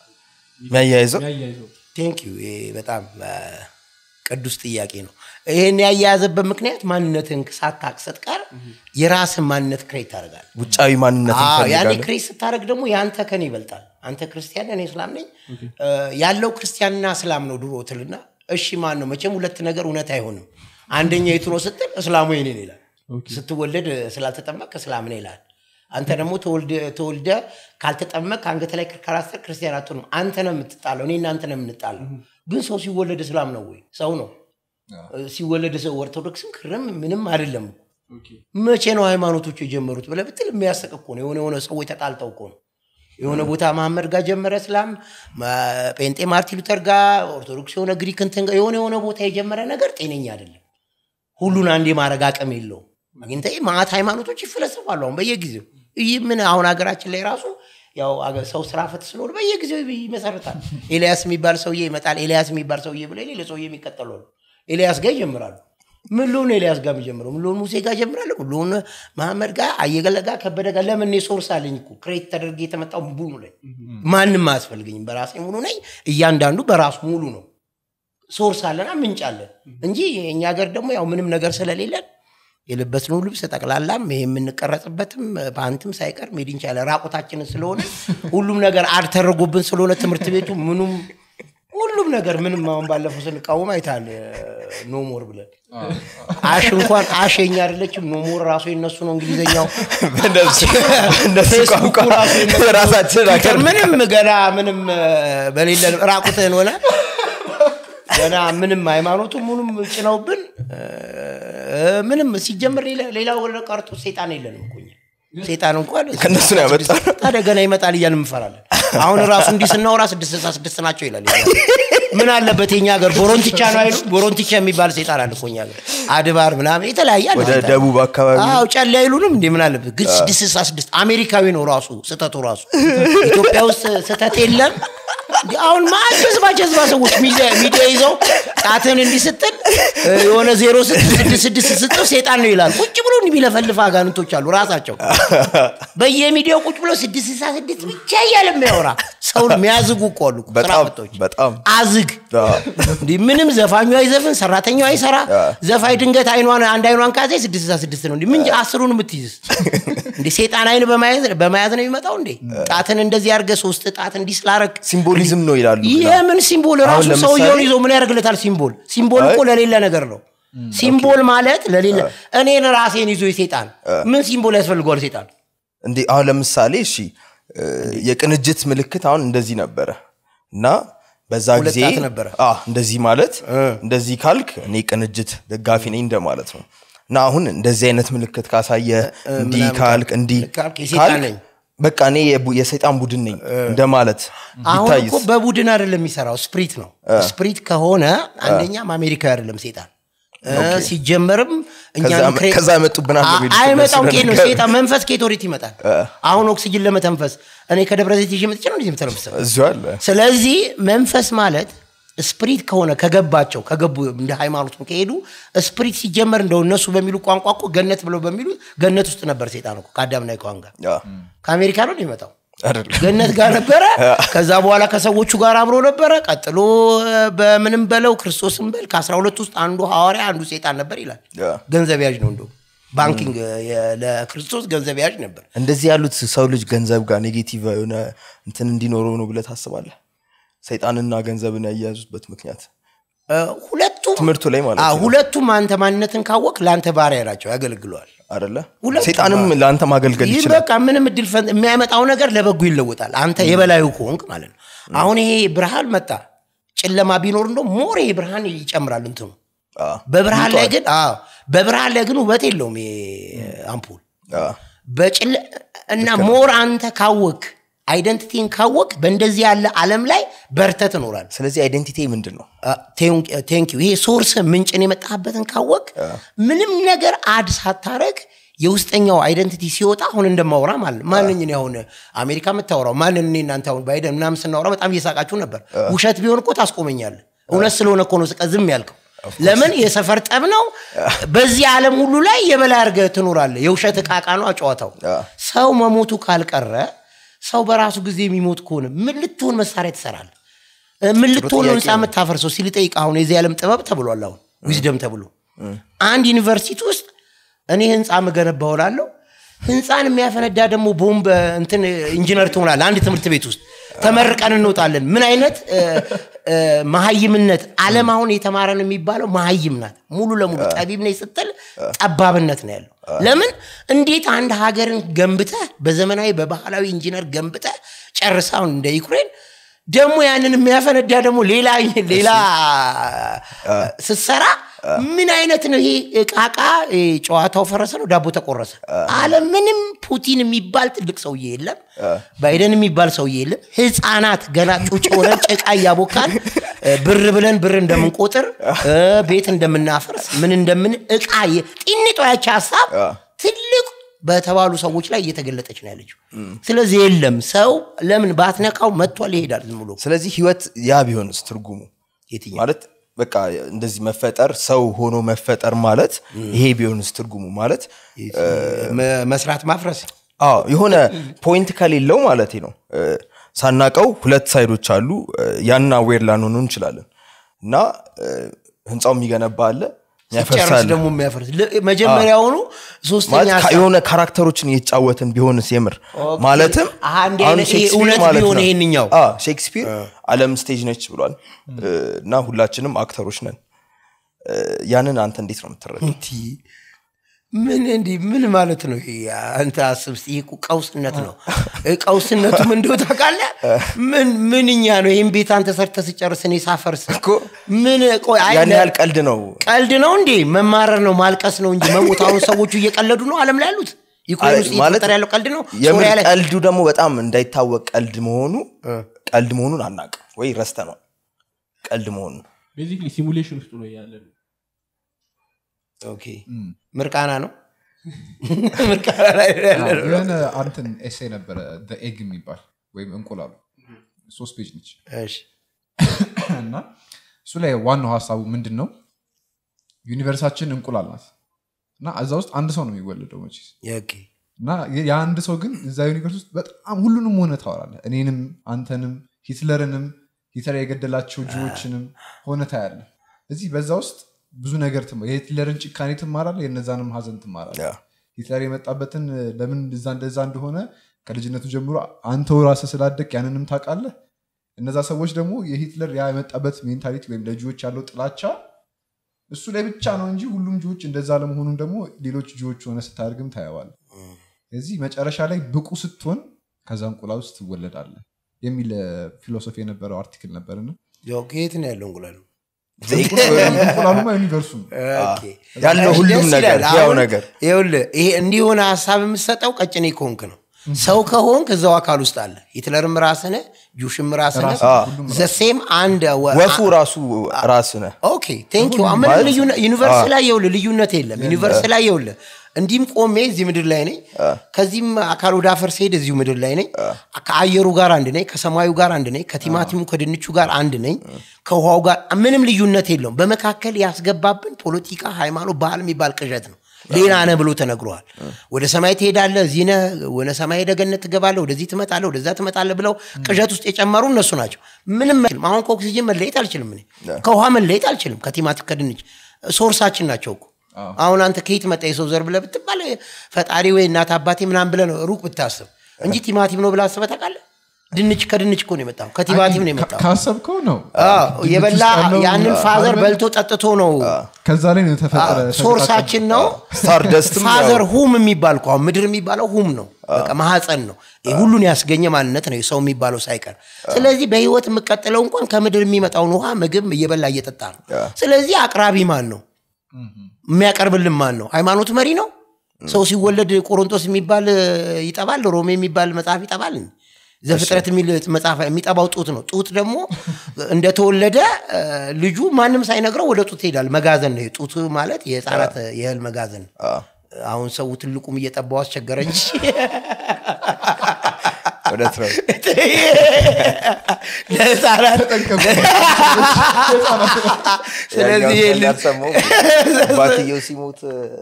Speaker 2: የሚያያይዘው
Speaker 4: የሚያያይዘው
Speaker 1: ቴንክ ዩ ይሄ በጣም አ፣ ቅዱስ ጥያቄ ነው ይህን ያያያዘበት ምክንያት ማንነትን ሳታቅ ስትቀር የራስን ማንነት ክሬት ታደርጋል
Speaker 2: ውጫዊ ማንነት
Speaker 1: ያኔ
Speaker 2: እንፈልጋለን
Speaker 1: ክሬት ስታደርግ ደግሞ የአንተ ከኔ ይበልጣል አንተ ክርስቲያን እኔ እስላም ነኝ እ፣ ያለው ክርስቲያንና እስላም ነው ድሮ ትልና እሺ ማን ነው መቼም ሁለት ነገር እውነት አይሆንም አንደኛ የቱ ነው ስትል እስላሙ የኔን ይላል ስትወለድ ስላልተጠመቅ እስላም ነህ ይላል አንተ ደግሞ ተወልደ- ተወልደ ካልተጠመቅ አንገት ላይ ካላስተር ክርስቲያን አትሆንም አንተ ነው የምትጣለው እኔ እናንተ ነው የምንጣለው ግን ሰው ሲወለድ እስላም ነው ወይ ሰው ነው ሲወለድ ሰው ኦርቶዶክስም ክርም ምንም አይደለም
Speaker 4: ኦኬ።
Speaker 1: መቼ ነው ሃይማኖቶቹ የጀመሩት ብለህ ብትል የሚያስቅ እኮ ነው የሆነ የሆነ ሰዎች ተጣልተው እኮ ነው የሆነ ቦታ መሐመድ ጋር ጀመረ እስላም ማ- ጴንጤ ማርቲን ሉተር ጋር ኦርቶዶክስ የሆነ ግሪክ እንትን ጋር የሆነ የሆነ ቦታ የጀመረ ነገር ጤነኛ አይደለም ሁሉን አንዴ ማድረግ አቅም የለውም አግኝተህ ማዕት ሃይማኖቶች ይፈለሰፋሉ አሁን በየጊዜው ይህ ምን አሁን ሀገራችን ላይ ራሱ ያው አገ- ሰው ስራ ፈት ስለሆነ በየጊዜው ይመሰርታል ኤልያስ የሚባል ሰውዬ ይመጣል ኤልያስ የሚባል ሰውዬ ብለ ሌላ ሰውዬ የሚቀጠሉ አሉ ኤልያስ ጋር ይጀምራሉ ምን ልሆን ኤልያስ ጋር የሚጀምረው ምን ልሆን ሙሴ ጋር ጀምራለሁ ምን ልሆን መሐመድ ጋር አየገለ ጋር ከበደ ጋር ለምን እኔ ሶርስ አለኝ እኮ ክሬት ተደርጌ የተመጣው ሙሉ ነኝ ማንም አያስፈልገኝም በራሴ ሙሉ ነኝ እያንዳንዱ በራሱ ሙሉ ነው ሶርስ አለና ምንጭ አለን እንጂ የእኛ ሀገር ደግሞ ያው ምንም ነገር ስለሌለን የለበስነው ልብስ ጠቅላላም ይሄ የምንቀረጽበትም ፓንትም ሳይቀር ሜድን ቻለ ራቁታችንን ስለሆነ ሁሉም ነገር አድ ተደርጎብን ስለሆነ ትምህርት ቤቱ ምኑም ሁሉም ነገር ምንም አሁን ባለፈው ስንቃወም አይታል ኖሞር ብለን አሽ እንኳን አሽ የኛ አይደለችም ኖሞር ራሱ የነሱ ነው እንግሊዝኛው
Speaker 2: በእነሱ በእነሱ
Speaker 1: ፌስቡኩ
Speaker 2: ቋንቋ
Speaker 1: ራሱ የነሱ ነው።
Speaker 2: ራሳችን
Speaker 1: ትዊተር
Speaker 2: አገር
Speaker 1: ምንም ገና ምንም እ፣ በሌለን ራቁትህን ሆነ ገና ምንም ሃይማኖቱ ምንም ጭነውብን እ፣ ምንም ሲጀምር ሌላ- ሌላው ወደ ቀርቶ ሴጣን የለንም እኮ እኛ። ሴጣን እንኳን
Speaker 2: ከእነሱ ነው ያመጣው።
Speaker 1: ታዲያ ገና ይመጣል እያልን እንፈራለን አሁን ራሱ እንዲህ ስናወራ ስድስት ስልሳ ስድስት ናቸው ይላል ምን አለበት የኛ ሀገር ቦሮንቲቻ ነው አይሉ ቦሮንቲቻ የሚባል ሴጣን አለ እኮ እኛ ሀገር አድባር ምናምን የተለያየ አለ
Speaker 2: ወደ
Speaker 1: ሴጣን።
Speaker 2: ደቡብ አካባቢ
Speaker 1: አዎ ጨሌ አይሉንም እንዴ ምን አለበት ግን ስድስት ስልሳ ስድስት አሜሪካዊ ነው ራሱ ስህተቱ ራሱ ኢትዮጵያ ውስጥ ስህተት የለም እንዴ አሁን ማን ጀዝባ ጀዝባ ሰዎች ሚዲያ ሚዲያ ይዘው ጣትን እንዲህ ስትል እ፣ የሆነ ዜሮ ስድስት ስድስት ስድስት ስጽፍ ሴጣን ነው ይላል ቁጭ ብሎ እንዲህ ቢለፈልፍ አጋንንቶች አሉ ራሳቸው በየሚዲያው ቁጭ ብሎ ስድስት ስልሳ ስድስት ብቻ እያለ የሚያወራ ሰውን የሚያዝጉ እኮ አሉ እኮ፣ ስራ
Speaker 2: በጣም
Speaker 1: ፈቶች
Speaker 2: በጣም
Speaker 1: አዝግ
Speaker 2: አዎ።
Speaker 1: እንዲህ ምንም ዘፋኙ አይዘፍን ሰራተኛው አይሰራ ዘፋኝ ድንገት አይኗን አንድ አይኗን ካዜ ስድስት ስልሳ ስድስት ነው እንዲህ ምን አስሩን የምትይዝ እንዴ ሴጣን አይን በማየት በመያዝ ነው የሚመጣው እንዴ ጣትን እንደዚህ አድርገህ ሶስት ጣት እንዲህ ስላረግ
Speaker 2: ሲምቦሊዝም ነው ይላሉ
Speaker 1: ይሄ ምን ሲምቦል
Speaker 2: አሁን
Speaker 1: ራሱ
Speaker 2: ለምሳሌ-
Speaker 1: ሰውየውን ይዞ ምን ያደርግለታል ሲምቦል ሲምቦል እኮ ለሌለ ነገር ነው ሲምቦል ማለት ለሌለ እኔን ራሴን ይዞ ሴጣን ምን ሲምቦል ያስፈልገዋል ሴጣን
Speaker 2: እንዴ አሁን ለምሳሌ እሺ እ፣ የቅንጅት ምልክት አሁን እንደዚህ ነበረ እና በዛ
Speaker 1: ሁለት
Speaker 2: ጊዜ
Speaker 1: ጣት ነበረ።
Speaker 2: አ፣ እንደዚህ ማለት እንደዚህ ካልክ እኔ ቅንጅት ደጋፊ ነኝ እንደማለት ነው እና አሁን እንደዚህ አይነት ምልክት ካሳየ እንዲህ
Speaker 1: ምናምን
Speaker 2: ካልክ እንዲህ
Speaker 1: ካልክ የሰይጣን
Speaker 2: ካልክ
Speaker 1: ነኝ።
Speaker 2: በቃ እኔ የቡ- የሰይጣን ቡድን ነኝ እንደማለት
Speaker 1: አሁን
Speaker 2: ቢታይስ
Speaker 1: እኮ በቡድን አይደለም የሚሰራው ስፕሪት ነው ስፕሪት ከሆነ አንደኛም አሜሪካዊ አይደለም ሴጣን እ፣ ሲጀመርም እኛ
Speaker 2: ከዛ-
Speaker 1: ዩክሬን-
Speaker 2: ከዛ መጡብናል
Speaker 1: አ-
Speaker 2: በሚሉት
Speaker 1: አይመጣም
Speaker 2: እነሱ
Speaker 1: ኬት ነው
Speaker 2: ነገር።
Speaker 1: ሴጣን መንፈስ ከየት ወዴት ይመጣል አሁን ኦክሲጅን ለመተንፈስ እኔ ከደብረ ዘይት ይዤ መጥቼ ነው እንዲህ የምተነፍሰው
Speaker 2: እዚሁ አለ
Speaker 1: ስለዚህ መንፈስ ማለት ስፕሪት ከሆነ ከገባቸው ከገቡ እንደ ሃይማኖቱም ከሄዱ ስፕሪት ሲጀመር እንደው እነሱ በሚሉ ቋንቋ እኮ ገነት ብለው በሚሉ ገነት ውስጥ ነበር ሴጣን እኮ ከአዳምና ከሔዋን ጋር
Speaker 2: ያ፣
Speaker 1: ከአሜሪካ ነው የሚመጣው
Speaker 2: አይደለም
Speaker 1: ገነት ጋር ነበረ ከዛ በኋላ ከሰዎቹ ጋር አብሮ ነበረ ቀጥሎ እ፣ በምንም በለው ክርስቶስን በል ከአስራ ሁለት ውስጥ አንዱ ሐዋርያ አንዱ ሴጣን ነበር ይላል
Speaker 2: ያ።
Speaker 1: ገንዘብ ያዥ ነው እንደ ባንኪንግ የ- ለክርስቶስ ገንዘብ ያዥ ነበር
Speaker 2: እንደዚህ ያሉት ሰው ልጅ ገንዘብ ጋር ኔጌቲቭ የሆነ እንትን እንዲኖረው ነው ብለህ ታስባለህ ሰይጣንና ገንዘብን ያያያዙበት ምክንያት
Speaker 1: እ፣ ሁለቱም
Speaker 2: ትምህርቱ ላይ ማለት
Speaker 1: አዎ፣
Speaker 2: ነው
Speaker 1: ሁለቱም አንተ ማንነትን ካወቅ ለአንተ ባሪያ ናቸው ያገለግለዋል
Speaker 2: አደለ
Speaker 1: ሁለቱም
Speaker 2: ሰይጣንም ለአንተ ማገልገል
Speaker 1: ይህ
Speaker 2: ይችላል
Speaker 1: በቃ ምንም እድል ፈን የሚያመጣው ነገር ለበጎ ይለወጣል አንተ የበላዩ ከሆንክ ማለት ነው አሁን ይሄ ብርሃን መጣ ጨለማ ቢኖር እንደ ሞር ይሄ ብርሃን ይጨምራል እንትኑ
Speaker 2: አዎ።
Speaker 1: በብርሃን ላይ ግን አዎ በብርሃን ላይ ግን ውበት የለውም ይሄ አምፖል
Speaker 2: አዎ።
Speaker 1: በጭለ እና ሞር አንተ ካወክ አይደንቲቲን ካወቅ በእንደዚህ ያለ ዓለም ላይ በርተ ትኖራል
Speaker 2: ስለዚህ አይዴንቲቲ ምንድን ነው
Speaker 1: ቴንኪዩ ይሄ ሶርስ ምንጭን የመጣበትን ካወቅ ምንም ነገር አድ ሳታረግ የውስጠኛው አይደንቲቲ ሲወጣ አሁን እንደማወራ ማለት ነው። ማንኝ እኔ አሁን አሜሪካ የምታወራው ማንን እኔ እናንተ አሁን ባይደን ምናምን ስናወራ በጣም እየሳቃችሁ ነበር ውሸት ቢሆን እኮ ታስቆመኛለህ እውነት ስለሆነ እኮ ነው ስቀ ዝም ያልከው ለምን የሰፈር ጠብ ነው በዚህ ዓለም ሁሉ ላይ የበላይ አድርገህ ትኖራለህ የውሸት እቃቃ ነው ጨዋታው ሰው መሞቱ ካልቀረ ሰው በራሱ ጊዜ የሚሞት ከሆነ ምን ልትሆን መሳሪያ ትሰራለህ ምን ልትሆን ነው ህንፃ የምታፈርሰው ሲል ጠይቅ አሁን የዚህ ዓለም ጥበብ ተብሏል አሁን ዊዝደም ተብሎ አንድ ዩኒቨርሲቲ ውስጥ እኔ ህንፃ ምገነባ ሆናለሁ ህንፃን የሚያፈነዳ ደግሞ ቦምብ እንትን ኢንጂነር ትሆናለህ አንድ ትምህርት ቤት ውስጥ ተመርቀን እንወጣለን ምን አይነት እ፣ እ፣ መሀይምነት አለም አሁን የተማረ ነው የሚባለው መሀይም ናት ሙሉ ለሙሉ ጠቢብ ነኝ ስትል ጠባብነት ነው ያለው ለምን እንዴት አንድ ሀገርን ገንብተህ በዘመናዊ በባህላዊ ኢንጂነር ገንብተህ ጨርሳውን እንደ ዩክሬን ደግሞ ያንን የሚያፈነዳ ደግሞ ሌላ ሌላ ስትሰራ ምን አይነት ነው ይሄ እቃቃ ይሄ ጨዋታው ፈረሰ ነው ዳቦ ተቆረሰ አለ ምንም ፑቲን የሚባል ትልቅ ሰውዬ የለም ባይደን የሚባል ሰውዬ የለም ህፃናት ገና ጩጭ ሆነን ጭቃ እያቦካን እ፣ ብር ብለን ብር እንደምንቆጥር እ፣ ቤት እንደምናፈርስ ምን እንደምን እቃ የ- ጢኒጧ ያቺ ሀሳብ ትልቅ በተባሉ ሰዎች ላይ እየተገለጠች ነው ያለችው ስለዚህ የለም ሰው ለምን ባትነካው መጥቷል ይሄዳል ዝም ብሎ
Speaker 2: ስለዚህ ህይወት ያ ቢሆንስ ትርጉሙ
Speaker 1: የትኛው
Speaker 2: ማለት በቃ እንደዚህ መፈጠር ሰው ሆኖ መፈጠር ማለት ይሄ ቢሆንስ ትርጉሙ ማለት
Speaker 1: መ- መስራት ማፍረስ
Speaker 2: አዎ የሆነ ፖይንት ከሌለው ማለት ነው እ፣ ሳናቀው ሁለት ሳይዶች አሉ እ፣ ያንን አዌር ላንሆኑ እንችላለን እና እ፣ ህንፃው የሚገነባ አለ
Speaker 1: ጨርስ
Speaker 2: ያፈርሳል
Speaker 1: ደግሞ የሚያፈርስ ል- መጀመሪያውኑ ሶስተኛ
Speaker 2: ማለት ከ-
Speaker 1: ሀሳብ-
Speaker 2: የሆነ ካራክተሮችን እየተጫወትን ቢሆንስ የምር ማለትም
Speaker 1: አሀ፣ እንዲህ
Speaker 2: አሁን
Speaker 1: አይነት ይሄ
Speaker 2: ሼክስፒር
Speaker 1: እውነት
Speaker 2: ማለት
Speaker 1: ቢሆን
Speaker 2: ነው።
Speaker 1: ይሄንኛው።
Speaker 2: አዎ፣ ሼክስፒር አለም ስቴጅ ነች ብሏል እ፣ እና ሁላችንም አክተሮች ነን እ፣ ያንን አንተ እንዴት ነው የምትረዳው
Speaker 1: እንቲ ምን እንዲህ ምን ማለት ነው ይሄ አንተ አስብ እስቲ ይሄ እኮ ቀውስነት ነው እ፣ ቀውስነቱ ምን እንደው ታውቃለህ ምን ምንኛ ነው ይህን ቤት አንተ ሰርተህ ስጨርስ እኔ ሳፈርስ
Speaker 2: እኮ
Speaker 1: ምን ቆይ አይ
Speaker 2: ያን
Speaker 1: ለ-
Speaker 2: ያህል ቀልድ ነው
Speaker 1: ቀልድ ነው እንዴ መማረር ነው ማልቀስ ነው እንጂ መሞት አሁን ሰዎቹ እየቀለዱ ነው አለም ላይ ያሉት ዩክሬን ውስጥ
Speaker 2: ማለት
Speaker 1: እየተፈጠረ ያለው ቀልድ ነው
Speaker 2: የምር
Speaker 1: ሶሪያ ላይ
Speaker 2: ቀልዱ ደግሞ በጣም እንዳይታወቅ ቀልድ መሆኑ ቀልድ መሆኑን አናውቅም ወይ ረስተነዋል ቀልድ መሆኑን
Speaker 4: ቤዚክሊ ሲሙሌሽን ውስጥ ነው ያለ ነው
Speaker 1: ኦኬ ምርቃና ነው ምርቃና ላይ ያለ ነው
Speaker 3: የሆነ አንትን ኤሴ ነበረ ኤግ የሚባል ወይም እንቁላሉ ሶስት ፔጅ ነች
Speaker 1: እሺ
Speaker 3: እና እሱ ላይ ዋናው ሀሳቡ ምንድን ነው ዩኒቨርሳችን እንቁላል ናት እና እዛ ውስጥ አንድ ሰው ነው የሚወለደው መቼስ
Speaker 1: ኦኬ
Speaker 3: እና የ- የአንድ ሰው ግን እዛ ዩኒቨርስ ውስጥ በጣም ሁሉንም ሆነ ታወራለህ እኔንም አንተንም ሂትለርንም ሂትለር የገደላቸው ጅዎችንም ሆነ ታያለህ እዚህ በዛ ውስጥ ብዙ ነገር ትማ- የሂትለርን ጭካኔ ትማራለህ የነዛንም ሀዘን ትማራለህ
Speaker 2: ያ።
Speaker 3: ሂትለር የመጣበትን ለምን እዛ እንደዛ እንደሆነ ከልጅነቱ ጀምሮ አንተው ራስህ ስላደግ ያንንም ታውቃለህ እነዛ ሰዎች ደግሞ የሂትለር ያ የመጣበት ሜንታሊቲ ወይም ለጂዎች ያለው ጥላቻ እሱ ላይ ብቻ ነው እንጂ ሁሉም ጆዎች እንደዛ ለመሆኑን ደግሞ ሌሎች ጆዎች ሆነ ስታደርግም ታየዋል እዚህ መጨረሻ ላይ ብቁ ስትሆን ከዛ እንቁላል ውስጥ ትወለዳለህ የሚል ፊሎሶፊ የነበረው አርቲክል ነበርና
Speaker 1: ያው ከየት ነው ያለው እንቁላሉ
Speaker 3: እንቁላሉማ ዩኒቨርሱ ነው
Speaker 1: ኦኬ።
Speaker 2: ያለው
Speaker 1: እሺ፣
Speaker 2: ሁሉም
Speaker 1: ደስ
Speaker 2: ነገር
Speaker 1: ይላል።
Speaker 2: ያው
Speaker 1: አሁን
Speaker 2: ነገር
Speaker 1: ይኸውልህ ይሄ እንዲሆነ ሀሳብ የምትሰጠው ቀጭኔ ከሆንክ ነው ሰው ከሆንክ እዛው አካል ውስጥ አለ ሂትለርም ራስነ ጁሽም ራስነ ዘሴም አንድ ወ-
Speaker 2: ወፉ ራሱ ራስ ነህ
Speaker 1: ኦኬ ቴንክ ዩ ምን
Speaker 2: ማለት-
Speaker 1: ልዩነት ዩኒቨርስ ላይ ይኸውልህ ልዩነት የለም ዩኒቨርስ ላይ ይኸውልህ እንዲህም ቆሜ እዚህ ምድር ላይ ነኝ ከዚህም አካል ወደ አፈር ሲሄድ እዚሁ ምድር ላይ ነኝ ከአየሩ ጋር አንድ ነኝ ከሰማዩ ጋር አንድ ነኝ ከቲማቲሙ ከድንቹ ጋር አንድ ነኝ ከውሃው ጋር ምንም ልዩነት የለውም በመካከል ያስገባብን ፖለቲካ ሃይማኖት ባህል የሚባል ቅዠት ነው ሌላ ነህ ብሎ ተነግሯል ወደ ሰማይ ትሄዳለህ እዚህ ነህ ወደ ሰማይ ሄደህ ገነት ትገባለህ ወደዚህ ትመጣለህ ወደዛ ትመጣለህ ብለው ቅዠት ውስጥ የጨመሩ እነሱ ናቸው ምንም አይችልም አሁን ከኦክሲጅን መለየት አልችልም እኔ ከውሃ መለየት አልችልም ከቲማቲም ከድንች ሶርሳችን ናቸው እኮ አሁን አንተ ከየት መጣ የሰው ዘር ብለህ ብትባል ፈጣሪ ወይ እናት አባቴ ምናምን ብለህ ነው ሩቅ ብታስብ እንጂ ቲማቲም ነው ብለህ አስበህ ታውቃለህ ድንች ከድንች እኮ ነው የመጣው ከቲማቲም ነው የመጣው
Speaker 3: ካሰብከው ነው
Speaker 1: አዎ፣
Speaker 3: ድንች
Speaker 1: የበላ
Speaker 3: ውስጥ ያለው
Speaker 1: ያንን ፋዘር
Speaker 3: ካርበን
Speaker 1: በልቶ ጠጥቶ ነው
Speaker 3: ከዛ ላይ ነው የተፈጠረ
Speaker 1: ሶርሳችን ነው
Speaker 2: ስታር ደስትም
Speaker 1: ፋዘር ሁም የሚባል እኮ አሁን ምድር የሚባለው ሁም ነው በቃ ማህፀን ነው ይህ ሁሉን ያስገኘ ማንነት ነው የሰው የሚባለው ሳይቀር ስለዚህ በህይወት የምቀጥለው እንኳን ከምድር የሚመጣውን ውሃ ምግብ እየበላ እየጠጣ ነው ስለዚህ አቅራቢ ማን ነው የሚያቀርብልን ማን ነው ሃይማኖት መሪ ነው ሰው ሲወለድ ቆሮንቶስ የሚባል እ, ይጠባል ሮሜ የሚባል መጽሐፍ ይጠባል ዘፍጥረት የሚል መጽሐፍ የሚጠባው ጡት ነው ጡት ደግሞ እንደተወለደ እ, ልጁ ማንም ሳይነግረው ወደ ጡት ይሄዳል መጋዘን ነው ጡት ማለት የህፃናት የእህል መጋዘን አሁን ሰው ትልቁም እየጠባው አስቸገረ እንጂ
Speaker 2: እውነት ነው
Speaker 1: ለህፃናት ስለዚህ ይሄ ልጅ
Speaker 2: ያልሰማው አባትየው ሲሞት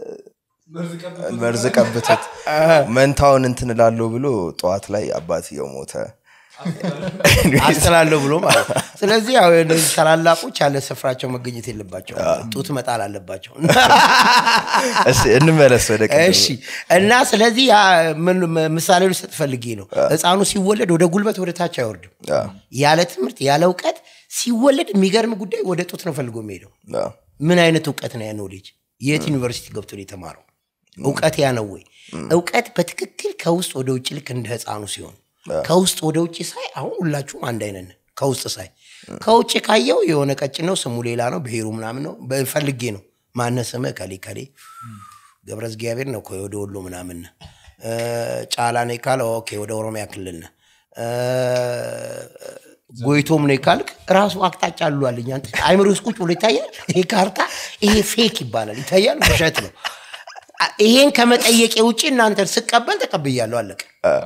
Speaker 2: መርዝ ቀብቶት መንታውን እንትን እላለሁ ብሎ ጠዋት ላይ አባትየው ሞተ
Speaker 1: አስጥላለሁ ብሎ ማለት ነው። ስለዚህ ያው እነዚህ ታላላቆች ያለ ስፍራቸው መገኘት የለባቸው ጡት መጣል አለባቸው
Speaker 2: እሺ እንመለስ ወደ ቅድሙ።
Speaker 1: እሺ እና ስለዚህ ያ ምን- ምሳሌ ልሰጥ ፈልጌ ነው ህፃኑ ሲወለድ ወደ ጉልበት ወደ ታች አይወርድም
Speaker 2: አዎ፣
Speaker 1: ያለ ትምህርት ያለ እውቀት ሲወለድ የሚገርም ጉዳይ ወደ ጡት ነው ፈልጎ የሚሄደው
Speaker 2: አዎ፣
Speaker 1: ምን አይነት እውቀት ነው ያ ኖሌጅ የት ዩኒቨርሲቲ ገብቶ ነው የተማረው እውቀት ያ ነው ወይ እውቀት በትክክል ከውስጥ ወደ ውጭ ልክ እንደ ህፃኑ ሲሆን ከውስጥ ወደ ውጭ ሳይ አሁን ሁላችሁም አንድ አይነት ነን ከውስጥ ሳይ ከውጭ ካየው የሆነ ቀጭን ነው ስሙ ሌላ ነው ብሔሩ ምናምን ነው በፈልጌ ነው ማነ ስምህ ከሌ ከሌ ገብረ እግዚአብሔር ነው እኮ ወደ ወሎ ምናምን ነህ እ፣ ጫላ ነው ካለ ኦኬ ወደ ኦሮሚያ ክልል ነህ እ፣ ጎይቶም ነው ካልክ ራሱ አቅጣጫ አሉልኝ አንተ አይምሮ ውስጥ ቁጭ ብሎ ይታያል ይሄ ካርታ ይሄ ፌክ ይባላል ይታያል ውሸት ነው አ- ይሄን ከመጠየቄ ውጭ እናንተን ስቀበል ተቀብያለሁ አለቀ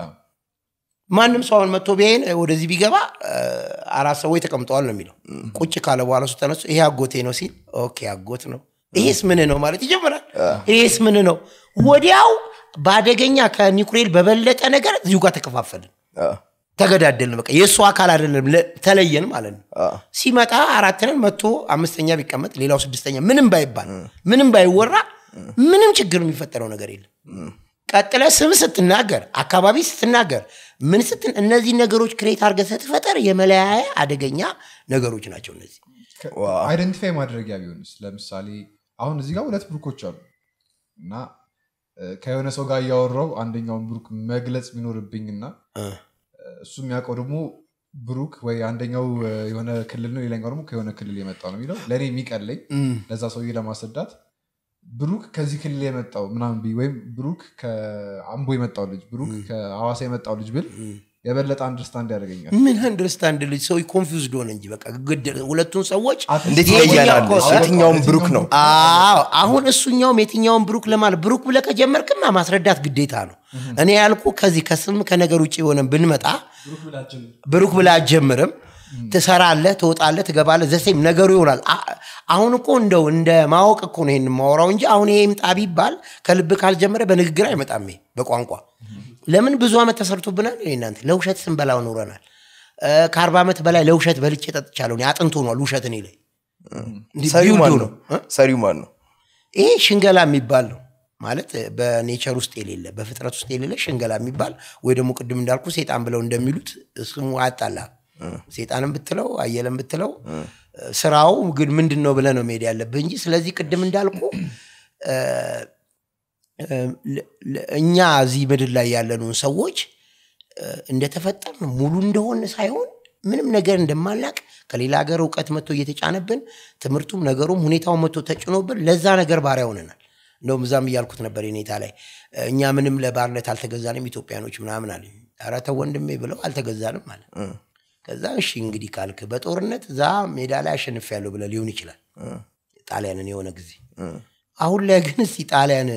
Speaker 1: ማንም ሰው አሁን መጥቶ ቢያይን ወደዚህ ቢገባ እ፣ አራት ሰዎች ተቀምጠዋል ነው የሚለው ቁጭ ካለ በኋላ እሱ ተነሱ ይሄ አጎቴ ነው ሲል ኦኬ አጎት ነው ይሄስ ምን ነው ማለት ይጀምራል ይሄስ ምን ነው ወዲያው በአደገኛ ከኒኩሌር በበለጠ ነገር እዚሁ ጋር ተከፋፈልን
Speaker 2: አዎ፣
Speaker 1: ተገዳደልን በቃ የእሱ አካል አይደለም ለ- ተለየን ማለት ነው
Speaker 2: አዎ፣
Speaker 1: ሲመጣ አራትንን መቶ አምስተኛ ቢቀመጥ ሌላው ስድስተኛ ምንም ባይባል ምንም ባይወራ ምንም ችግር የሚፈጠረው ነገር የለም ቀጥለ ስም ስትናገር አካባቢ ስትናገር ምን ስትን እነዚህ ነገሮች ክሬት አድርገህ ስትፈጠር የመለያያ አደገኛ ነገሮች ናቸው እነዚህ
Speaker 2: ዋው፣
Speaker 3: አይደንቲፋይ ማድረጊያ ቢሆንስ ለምሳሌ አሁን እዚህ ጋር ሁለት ብሩኮች አሉ እና እ፣ ከሆነ ሰው ጋር እያወራው አንደኛውን ብሩክ መግለጽ ቢኖርብኝና
Speaker 1: እ፣
Speaker 3: እሱ የሚያውቀው ደግሞ ብሩክ ወይ አንደኛው እ፣ የሆነ ክልል ነው ሌላኛው ደግሞ ከሆነ ክልል የመጣ ነው የሚለው ለእኔ የሚቀለኝ
Speaker 1: እም፣
Speaker 3: ለዛ ሰውዬ ለማስረዳት ብሩክ ከዚህ ክልል የመጣው ምናምን ቢ ወይም ብሩክ ከአምቦ የመጣው ልጅ ብሩክ ከሐዋሳ የመጣው ልጅ ብል የበለጠ አንደርስታንድ ያደርገኛል
Speaker 1: ምን አንደርስታንድ ልጅ ሰው ኮንፊውዝድ ሆነ እንጂ በቃ ግድ ሁለቱን ሰዎች
Speaker 2: እንዴት
Speaker 1: የትኛው
Speaker 2: ይለያል
Speaker 1: እኮ-
Speaker 2: የትኛውም ብሩክ ነው
Speaker 1: አዎ አሁን እሱኛውም የትኛውን ብሩክ ለማለት ብሩክ ብለህ ከጀመርክማ ማስረዳት ግዴታ ነው እኔ ያልኩ ከዚህ ከስም ከነገር ውጭ የሆነ ብንመጣ
Speaker 4: ብሩክ ብላችን
Speaker 1: ብሩክ ብለህ አትጀምርም ትሰራለህ ትወጣለህ ትገባለህ ዘሴም ነገሩ ይሆናል አ- አሁን እኮ እንደው እንደ ማወቅ እኮ ነው ይሄን የማወራው እንጂ አሁን ይሄ ይምጣ ቢባል ከልብ ካልጀመረ በንግግር አይመጣም ይሄ በቋንቋ ለምን ብዙ ዓመት ተሰርቶብናል እኔ እናንተ ለውሸት ስንበላው ኖረናል እ፣ ከአርባ ዓመት በላይ ለውሸት በልቼ ጠጥቻለሁ እኔ አጥንት ሆኗል ውሸት እኔ ላይ እንዲህ
Speaker 2: ሰሪው ማን
Speaker 1: ቢውልዱ
Speaker 2: ነው
Speaker 1: እ?
Speaker 2: ሰሪው ማን ነው
Speaker 1: ይሄ ሽንገላ የሚባል ነው ማለት በኔቸር ውስጥ የሌለ በፍጥረት ውስጥ የሌለ ሽንገላ የሚባል ወይ ደግሞ ቅድም እንዳልኩ ሴጣን ብለው እንደሚሉት ስሙ አያጣላ ሴጣንም ብትለው አየለም ብትለው ስራው ግን ምንድን ነው ብለህ ነው መሄድ ያለብህ እንጂ ስለዚህ ቅድም እንዳልኩ እ፣ እ፣ ለ- ለ- እኛ እዚህ ምድር ላይ ያለነውን ሰዎች እ፣ እንደተፈጠርን ሙሉ እንደሆነ ሳይሆን ምንም ነገር እንደማናቅ ከሌላ ሀገር እውቀት መጥቶ እየተጫነብን ትምህርቱም ነገሩም ሁኔታውን መጥቶ ተጭኖብን ለዛ ነገር ባሪያ ሆነናል። እንደውም እዛም እያልኩት ነበር የኔታ ላይ እ፣ እኛ ምንም ለባርነት አልተገዛንም ኢትዮጵያኖች ምናምን አለ። ኧረ ተው ወንድሜ ብለው አልተገዛንም ማለት ከዛ እሺ እንግዲህ ካልክ በጦርነት እዛ ሜዳ ላይ አሸንፊያለሁ ብለህ ሊሆን ይችላል ጣሊያንን የሆነ ጊዜ አሁን ላይ ግን እስቲ ጣሊያን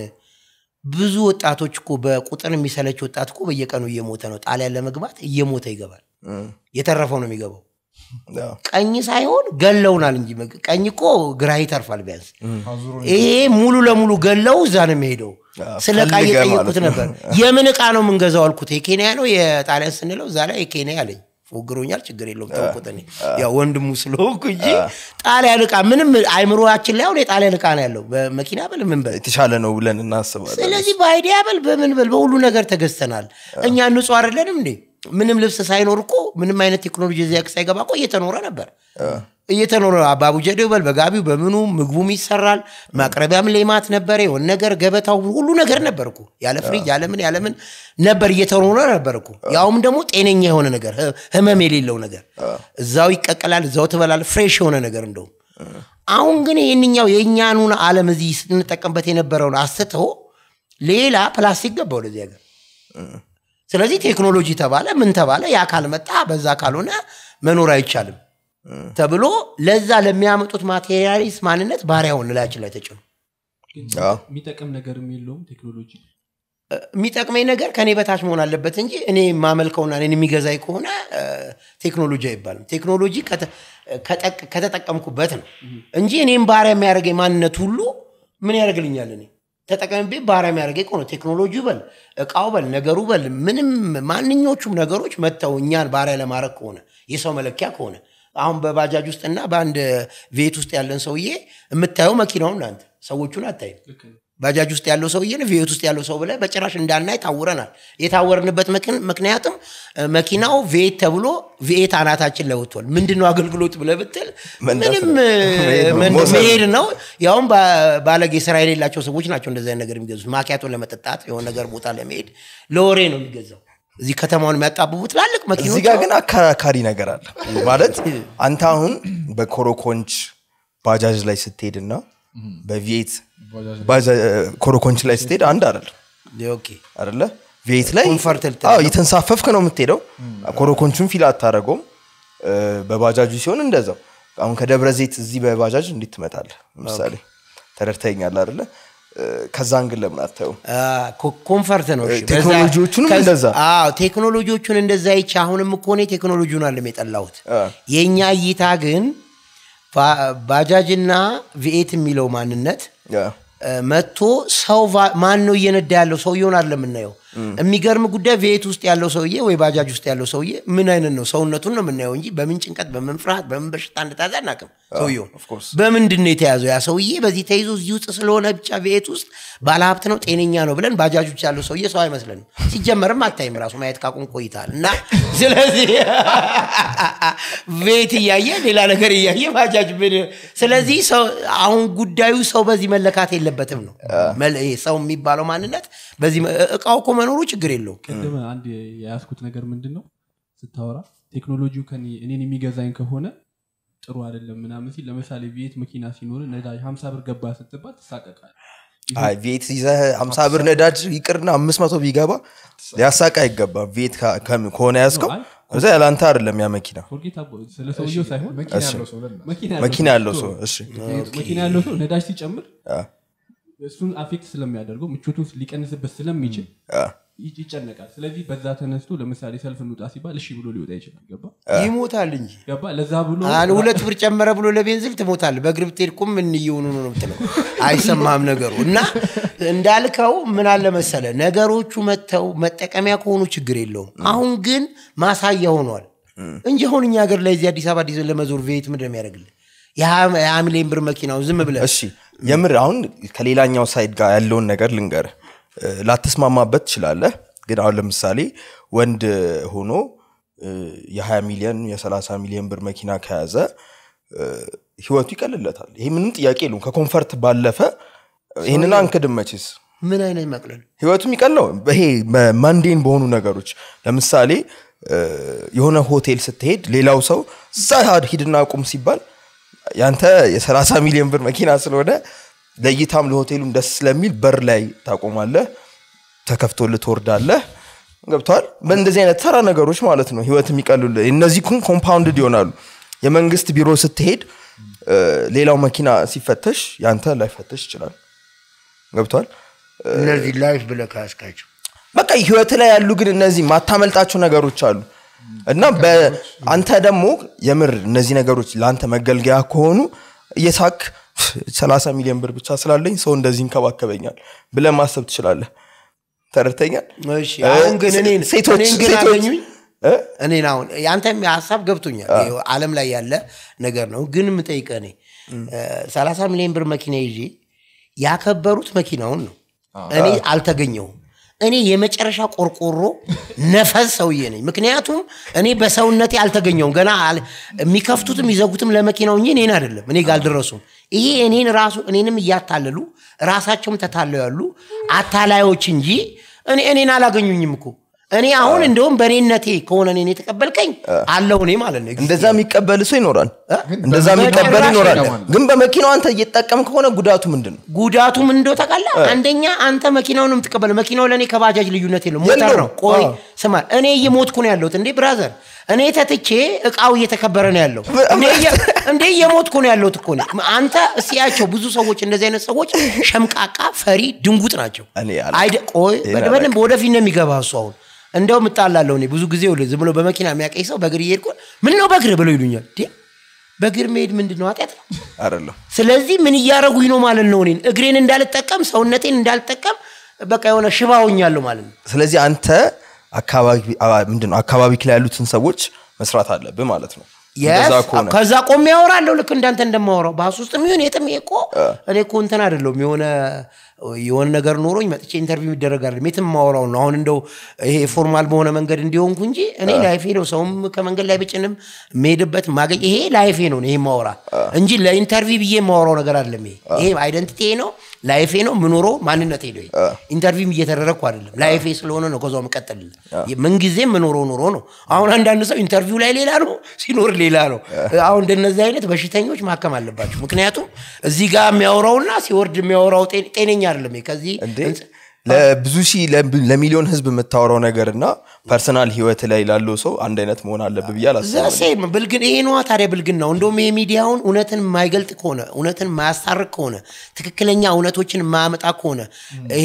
Speaker 1: ብዙ ወጣቶች እኮ በቁጥር የሚሰለች ወጣት እኮ በየቀኑ እየሞተ ነው ጣሊያን ለመግባት እየሞተ ይገባል የተረፈው ነው የሚገባው
Speaker 2: ያው፣
Speaker 1: ቀኝ ሳይሆን ገለውናል እንጂ መግ- ቀኝ እኮ ግራ ይተርፋል ቢያንስ
Speaker 3: አዙሮ
Speaker 1: ይሄ ሙሉ ለሙሉ ገለው እዛ ነው የሚሄደው ስለ እቃ
Speaker 2: ፈልገህ
Speaker 1: እየጠየቁት
Speaker 2: ማለት ነው።
Speaker 1: ነበር የምን እቃ ነው የምንገዛው አልኩት የኬንያ ነው የጣሊያን ስንለው እዛ ላይ የኬንያ አለኝ ፎግሮኛል ችግር የለውም ተውኩት እኔ ያው ወንድሙ ስለሆንኩ እንጂ ጣሊያን እቃ ምንም አይምሮችን ላይ አሁን የጣሊያን እቃ ነው ያለው በመኪና በል ምን በል
Speaker 2: የተሻለ ነው ብለን እናስባለን
Speaker 1: ስለዚህ በአይዲያ በል በምን በል በሁሉ ነገር ተገዝተናል እኛ ንጹህ አይደለንም እንዴ ምንም ልብስ ሳይኖር እኮ ምንም አይነት ቴክኖሎጂ እዚያ ሳይገባ እኮ እየተኖረ ነበር እየተኖረ በአቡጀዴው በል በጋቢው በምኑ ምግቡም ይሰራል ማቅረቢያም ሌማት ነበረ የሆነ ነገር ገበታው ሁሉ ነገር ነበር እኮ ያለ ፍሪጅ ያለምን ያለምን ነበር እየተኖረ ነበር እኮ ያውም ደግሞ ጤነኛ የሆነ ነገር ህ- ህመም የሌለው ነገር እዛው ይቀቀላል እዛው ትበላል ፍሬሽ የሆነ ነገር እንደውም አሁን ግን ይህንኛው የእኛኑን ዓለም እዚህ ስንጠቀምበት የነበረውን አስተው ሌላ ፕላስቲክ ገባ ወደዚህ ሀገር ስለዚህ ቴክኖሎጂ ተባለ ምን ተባለ ያ ካልመጣ በዛ ካልሆነ መኖር አይቻልም ተብሎ ለዛ ለሚያመጡት ማቴሪያሊስት ማንነት ባሪያውን ላያችን ላይ ተጭኑ
Speaker 4: ግን
Speaker 2: አዎ።
Speaker 4: የሚጠቅም ነገርም የለውም ቴክኖሎጂ
Speaker 1: የሚጠቅመኝ ነገር ከኔ በታች መሆን አለበት እንጂ እኔ የማመልከውና እኔን የሚገዛኝ ከሆነ እ፣ ቴክኖሎጂ አይባልም ቴክኖሎጂ ከተ- ከጠቅ- ከተጠቀምኩበት ነው እንጂ እኔም ባሪያ የሚያደርገኝ ማንነት ሁሉ ምን ያደርግልኛል እኔ ተጠቀምቤ ባሪያ የሚያደርገኝ ከሆነ ቴክኖሎጂው በል እቃው በል ነገሩ በል ምንም ማንኞቹም ነገሮች መጥተው እኛን ባሪያ ለማድረግ ከሆነ የሰው መለኪያ ከሆነ አሁን በባጃጅ ውስጥና በአንድ ቤት ውስጥ ያለን ሰውዬ የምታየው መኪናውን እናንተ ሰዎቹን አታይም
Speaker 4: ልክ ነው
Speaker 1: ባጃጅ ውስጥ ያለው ሰውዬን ቪኤት ውስጥ ያለው ሰው ብለህ በጭራሽ እንዳናይ ታውረናል። የታወርንበት ምክን- ምክንያቱም እ፣ መኪናው ቪኤት ተብሎ ቪኤት አናታችን ላይ ወጥቷል። ምንድን ነው አገልግሎት ብለህ ብትል
Speaker 2: መንዳት
Speaker 1: ምንም
Speaker 2: ነው።
Speaker 1: እ፣
Speaker 2: መሄድ ነው።
Speaker 1: ምን-
Speaker 2: መውሰድ ነው።
Speaker 1: መሄድ ነው። ያውም ባ- ባለጌ ስራ የሌላቸው ሰዎች ናቸው እንደዚህ አይነት ነገር የሚገዙት። ማኪያቶ ለመጠጣት የሆነ ነገር ቦታ ለመሄድ ለወሬ ነው የሚገዛው። እዚህ ከተማውን የሚያጣብቡ ትላልቅ መኪኖች
Speaker 2: እዚህ ጋር ግን አከራካሪ ነገር አለ ማለት አንተ አሁን በኮሮኮንች ባጃጅ ላይ ስትሄድና በቪኤት ባጃ- ኮሮኮንች ላይ ስትሄድ አንድ አይደለም
Speaker 1: ኦኬ
Speaker 2: አይደለ ቪኤት ላይ
Speaker 1: ኮንፈርት ልትለው።
Speaker 2: አዎ እየተንሳፈፍክ ነው የምትሄደው ኮሮኮንቹን ፊል አታደረገውም በባጃጁ ሲሆን እንደዛው አሁን ከደብረ ዘይት እዚህ በባጃጅ እንዴት ትመጣለህ ምሳሌ ተረድተኛል አይደለ እ፣ ከዛን ግን ለምን አታየውም
Speaker 1: ኮ- ኮንፈርት ነው እሺ።
Speaker 2: ቴክኖሎጂዎቹንም
Speaker 1: ከዛ-
Speaker 2: እንደዛ።
Speaker 1: አዎ ቴክኖሎጂዎቹን እንደዛ ይቻ አሁንም እኮ እኔ ቴክኖሎጂውን አለም የጠላሁት
Speaker 2: አ።
Speaker 1: የእኛ እይታ ግን ባ- ባጃጅና ቪኤት የሚለው ማንነት
Speaker 2: ያ፣
Speaker 1: እ፣ መጥቶ ሰው ቫ- ማን ነው እየነዳ ያለው ሰውየውን አለ የምናየው የሚገርም ጉዳይ ቪኤት ውስጥ ያለው ሰውዬ ወይ ባጃጅ ውስጥ ያለው ሰውዬ ምን አይነት ነው ሰውነቱን ነው የምናየው እንጂ በምን ጭንቀት በምን ፍርሃት በምን በሽታ እንደታዘ አናውቅም ሰውየውን
Speaker 2: of course።
Speaker 1: በምንድን ነው የተያዘው ያ ሰውዬ በዚህ ተይዞ እዚህ ውስጥ ስለሆነ ብቻ ቤት ውስጥ ባለሀብት ነው ጤነኛ ነው ብለን ባጃጅ ውስጥ ያለው ሰውዬ ሰው አይመስለንም ሲጀመርም አታይም ራሱ ማየት ካቁም ቆይታል እና ስለዚህ ቤት እያየ ሌላ ነገር እያየ ባጃጅ ምን ስለዚህ ሰው አሁን ጉዳዩ ሰው በዚህ መለካት የለበትም ነው መል- ይሄ ሰው የሚባለው ማንነት በዚህ መ- እቃው እኮ መኖሩ ችግር የለውም
Speaker 4: ቅድም አንድ የያዝኩት ነገር ምንድን ነው ስታወራ ቴክኖሎጂው ከኔ- እኔን የሚገዛኝ ከሆነ ጥሩ አይደለም ምናምን ሲል ለምሳሌ ቤት መኪና ሲኖር ነዳጅ ሀምሳ ብር ገባ ስትባል ትሳቀቃል
Speaker 2: አይ ቪኤት ይዘህ ሀምሳ ብር ነዳጅ ይቅርና አምስት መቶ ቢገባ ሊያሳቃ አይገባም ቪኤት ከ- ከ- ከሆነ ያዝከው
Speaker 4: አይ፣
Speaker 2: እዛ ያለአንተ አይደለም ያ መኪና
Speaker 4: ፎርጌት አቦ- ስለ ሰውየው ሳይሆን
Speaker 3: መኪና ያለው ሰው ለና
Speaker 4: መኪና
Speaker 2: መኪና ያለው ሰው እሺ
Speaker 4: መኪና ያለው ሰው ነዳጅ ሲጨምር
Speaker 2: አ፣
Speaker 4: እሱን አፌክት ስለሚያደርገው ምቾቱን ሊቀንስበት ስለሚችል
Speaker 2: አ፣
Speaker 4: ይ- ይጨነቃል ስለዚህ በዛ ተነስቶ ለምሳሌ ሰልፍ እንውጣ ሲባል እሺ ብሎ ሊወጣ ይችላል ገባ
Speaker 1: ይሞታል እንጂ
Speaker 4: ገባ ለዛ ብሎ
Speaker 1: አን ሁለት ብር ጨመረ ብሎ ለቤንዝል ትሞታል በእግር ብትሄድ ቁም ምን እየሆኑ ነው ነው የምትለው አይሰማም ነገሩ እና እንዳልከው ምን አለ መሰለ ነገሮቹ መጥተው መጠቀሚያ ከሆኑ ችግር የለውም አሁን ግን ማሳያ ሆኗል እንጂ አሁን እኛ ሀገር ላይ እዚህ አዲስ አበባ አዲስ ለመዞር ቤት ምንድን ነው የሚያደርግልህ የሀያ ሚሊዮን ብር መኪናው ዝም ብለህ
Speaker 2: እሺ የምር አሁን ከሌላኛው ሳይድ ጋር ያለውን ነገር ልንገር ላትስማማበት ትችላለህ ግን አሁን ለምሳሌ ወንድ ሆኖ እ፣ የ20 ሚሊዮን የ30 ሚሊዮን ብር መኪና ከያዘ እ፣ ህይወቱ ይቀልለታል ይሄ ምንም ጥያቄ የለውም ከኮንፈርት ባለፈ ይህንን አንክድም መቼስ
Speaker 1: ምን አይነት መቅለል
Speaker 2: ህይወቱ የሚቀለው ይሄ ማንዴን በሆኑ ነገሮች ለምሳሌ እ፣ የሆነ ሆቴል ስትሄድ ሌላው ሰው እዛ ሂድና ቁም ሲባል ያንተ የ30 ሚሊዮን ብር መኪና ስለሆነ ለእይታም ለሆቴሉም ደስ ስለሚል በር ላይ ታቆማለህ ተከፍቶልህ ትወርዳለህ ገብተዋል በእንደዚህ አይነት ተራ ነገሮች ማለት ነው ህይወት የሚቀሉልህ እነዚህ ኩን ኮምፓውንድድ ይሆናሉ የመንግስት ቢሮ ስትሄድ እ፣ ሌላው መኪና ሲፈተሽ ያንተ ላይፈተሽ ይችላል ገብተዋል
Speaker 1: እነዚህ ላይፍ ብለህ ካስካቸው
Speaker 2: በቃ ህይወት ላይ ያሉ ግን እነዚህ ማታመልጣቸው ነገሮች አሉ እና በ- አንተ ደግሞ የምር እነዚህ ነገሮች ለአንተ መገልገያ ከሆኑ እየሳክ 30 ሚሊዮን ብር ብቻ ስላለኝ ሰው እንደዚህ ይንከባከበኛል ብለህ ማሰብ ትችላለህ ተረድተኛል
Speaker 1: እሺ አሁን ግን እኔን
Speaker 2: ሴቶች
Speaker 1: እኔን ግን
Speaker 2: ሴቶች
Speaker 1: አገኙኝ
Speaker 2: እ?
Speaker 1: እኔን አሁን ያንተም ሀሳብ ገብቶኛል ይኸው ዓለም ላይ ያለ ነገር ነው ግን የምጠይቀህ እኔ ሰላሳ ሚሊዮን ብር መኪና ይዤ ያከበሩት መኪናውን ነው እኔ አልተገኘውም እኔ የመጨረሻ ቆርቆሮ ነፈዝ ሰውዬ ነኝ ምክንያቱም እኔ በሰውነቴ አልተገኘውም ገና አል- የሚከፍቱትም የሚዘጉትም ለመኪናው እንጂ እኔን አይደለም እኔ ጋር አልደረሱም ይሄ እኔን ራሱ እኔንም እያታለሉ ራሳቸውም ተታለው ያሉ አታላዮች እንጂ እኔ እኔን አላገኙኝም እኮ እኔ አሁን እንደውም በእኔነቴ ከሆነ እኔን የተቀበልከኝ አለው እኔ ማለት ነው
Speaker 2: እንደዛ የሚቀበል ሰው ይኖራል እንደዛ
Speaker 1: በመኪና
Speaker 2: የሚቀበል
Speaker 1: ራሱ
Speaker 2: ይኖራል
Speaker 3: ይገባል።
Speaker 2: ግን በመኪናው አንተ እየጠቀም ከሆነ ጉዳቱ ምንድን ነው
Speaker 1: ጉዳቱ ምን እንደው ታውቃለህ? አንደኛ አንተ መኪናውን ነው የምትቀበለው። መኪናው ለእኔ ከባጃጅ ልዩነት የለው ሞተር
Speaker 2: የለውም።
Speaker 1: ነው። ቆይ
Speaker 2: አዎ።
Speaker 1: ስማ፣ እኔ እየሞትኩ ነው ያለሁት እንዴ ብራዘር። እኔ ተትቼ እቃው እየተከበረ ነው ያለው እንዴ እየ- እንዴ እየሞትኩ ነው ያለሁት እኮ እኔ። አንተ እስያቸው ብዙ ሰዎች እንደዚህ አይነት ሰዎች ሸምቃቃ፣ ፈሪ፣ ድንጉጥ ናቸው።
Speaker 2: እኔ አላውቅም።
Speaker 1: አይደ ቆይ
Speaker 2: ይሄን
Speaker 1: በደንብ ወደፊት ነው የሚገባ እሱ አሁን እንደውም እጣላለሁ እኔ ብዙ ጊዜ ይኸውልህ፣ ዝም ብሎ በመኪና የሚያቀኝ ሰው በእግር እየሄድኩ ምን ነው በእግር ብለው ይሉኛል። እንዴ በእግር መሄድ ምንድን ነው ኃጢአት ነው?
Speaker 2: አይደለም
Speaker 1: ስለዚህ ምን እያደረጉኝ ነው ማለት ነው? እኔን እግሬን እንዳልጠቀም ሰውነቴን እንዳልጠቀም በቃ የሆነ ሽባ ሆኛለሁ ማለት ነው።
Speaker 2: ስለዚህ አንተ አካባቢ አ- ምንድን ነው አካባቢ ላይ ያሉትን ሰዎች መስራት አለብህ ማለት ነው እንደዛ
Speaker 1: Yes፣
Speaker 2: ከሆነ
Speaker 1: ከዛ ቆሜ ያወራለሁ ልክ እንዳንተ እንደማወራው ባስ ውስጥ የሚሆን የትም ይሄ እኮ እኔ እኮ እንትን አይደለሁም የሆነ የሆነ ነገር ኖሮኝ መጥቼ ኢንተርቪው የሚደረግ አይደለም የትም ማወራው ነው አሁን እንደው ይሄ ፎርማል በሆነ መንገድ እንዲሆንኩ እንጂ እኔ ላይፌ ነው ሰውም ከመንገድ ላይ ብጭንም የምሄድበት ማገኝ ይሄ ላይፌ ነው ይሄ ማወራ እንጂ ለኢንተርቪው ብዬ የማወራው ነገር አይደለም ይሄ ይሄ አይደንቲቲ ነው ላይፌ ነው ምኖረው ማንነቴ ነው ይሄ ኢንተርቪው እየተደረግኩ አይደለም ላይፌ ስለሆነ ነው ከዛው መቀጠል ምንጊዜም ምኖረው ኑሮ ነው አሁን አንዳንድ ሰው ኢንተርቪው ላይ ሌላ ነው ሲኖር ሌላ ነው አሁን እንደነዚህ አይነት በሽተኞች ማከም አለባቸው ምክንያቱም እዚህ ጋር የሚያወራውና ሲወርድ የሚያወራው ጤ- ጤነኛ አይደለም ይሄ። ከዚህ
Speaker 2: እንዴ ለብዙ ሺህ ለብ- ለሚሊዮን ህዝብ የምታወራው ነገር እና ፐርሰናል ህይወት ላይ ላለው ሰው አንድ አይነት መሆን አለብህ ብዬ አላስብም
Speaker 1: ዘሴም ብልግን ይሄ ነዋ ታዲያ ብልግን ነው እንደውም ይሄ ሚዲያውን እውነትን የማይገልጥ ከሆነ እውነትን የማያስታርቅ ከሆነ ትክክለኛ እውነቶችን የማያመጣ ከሆነ ይሄ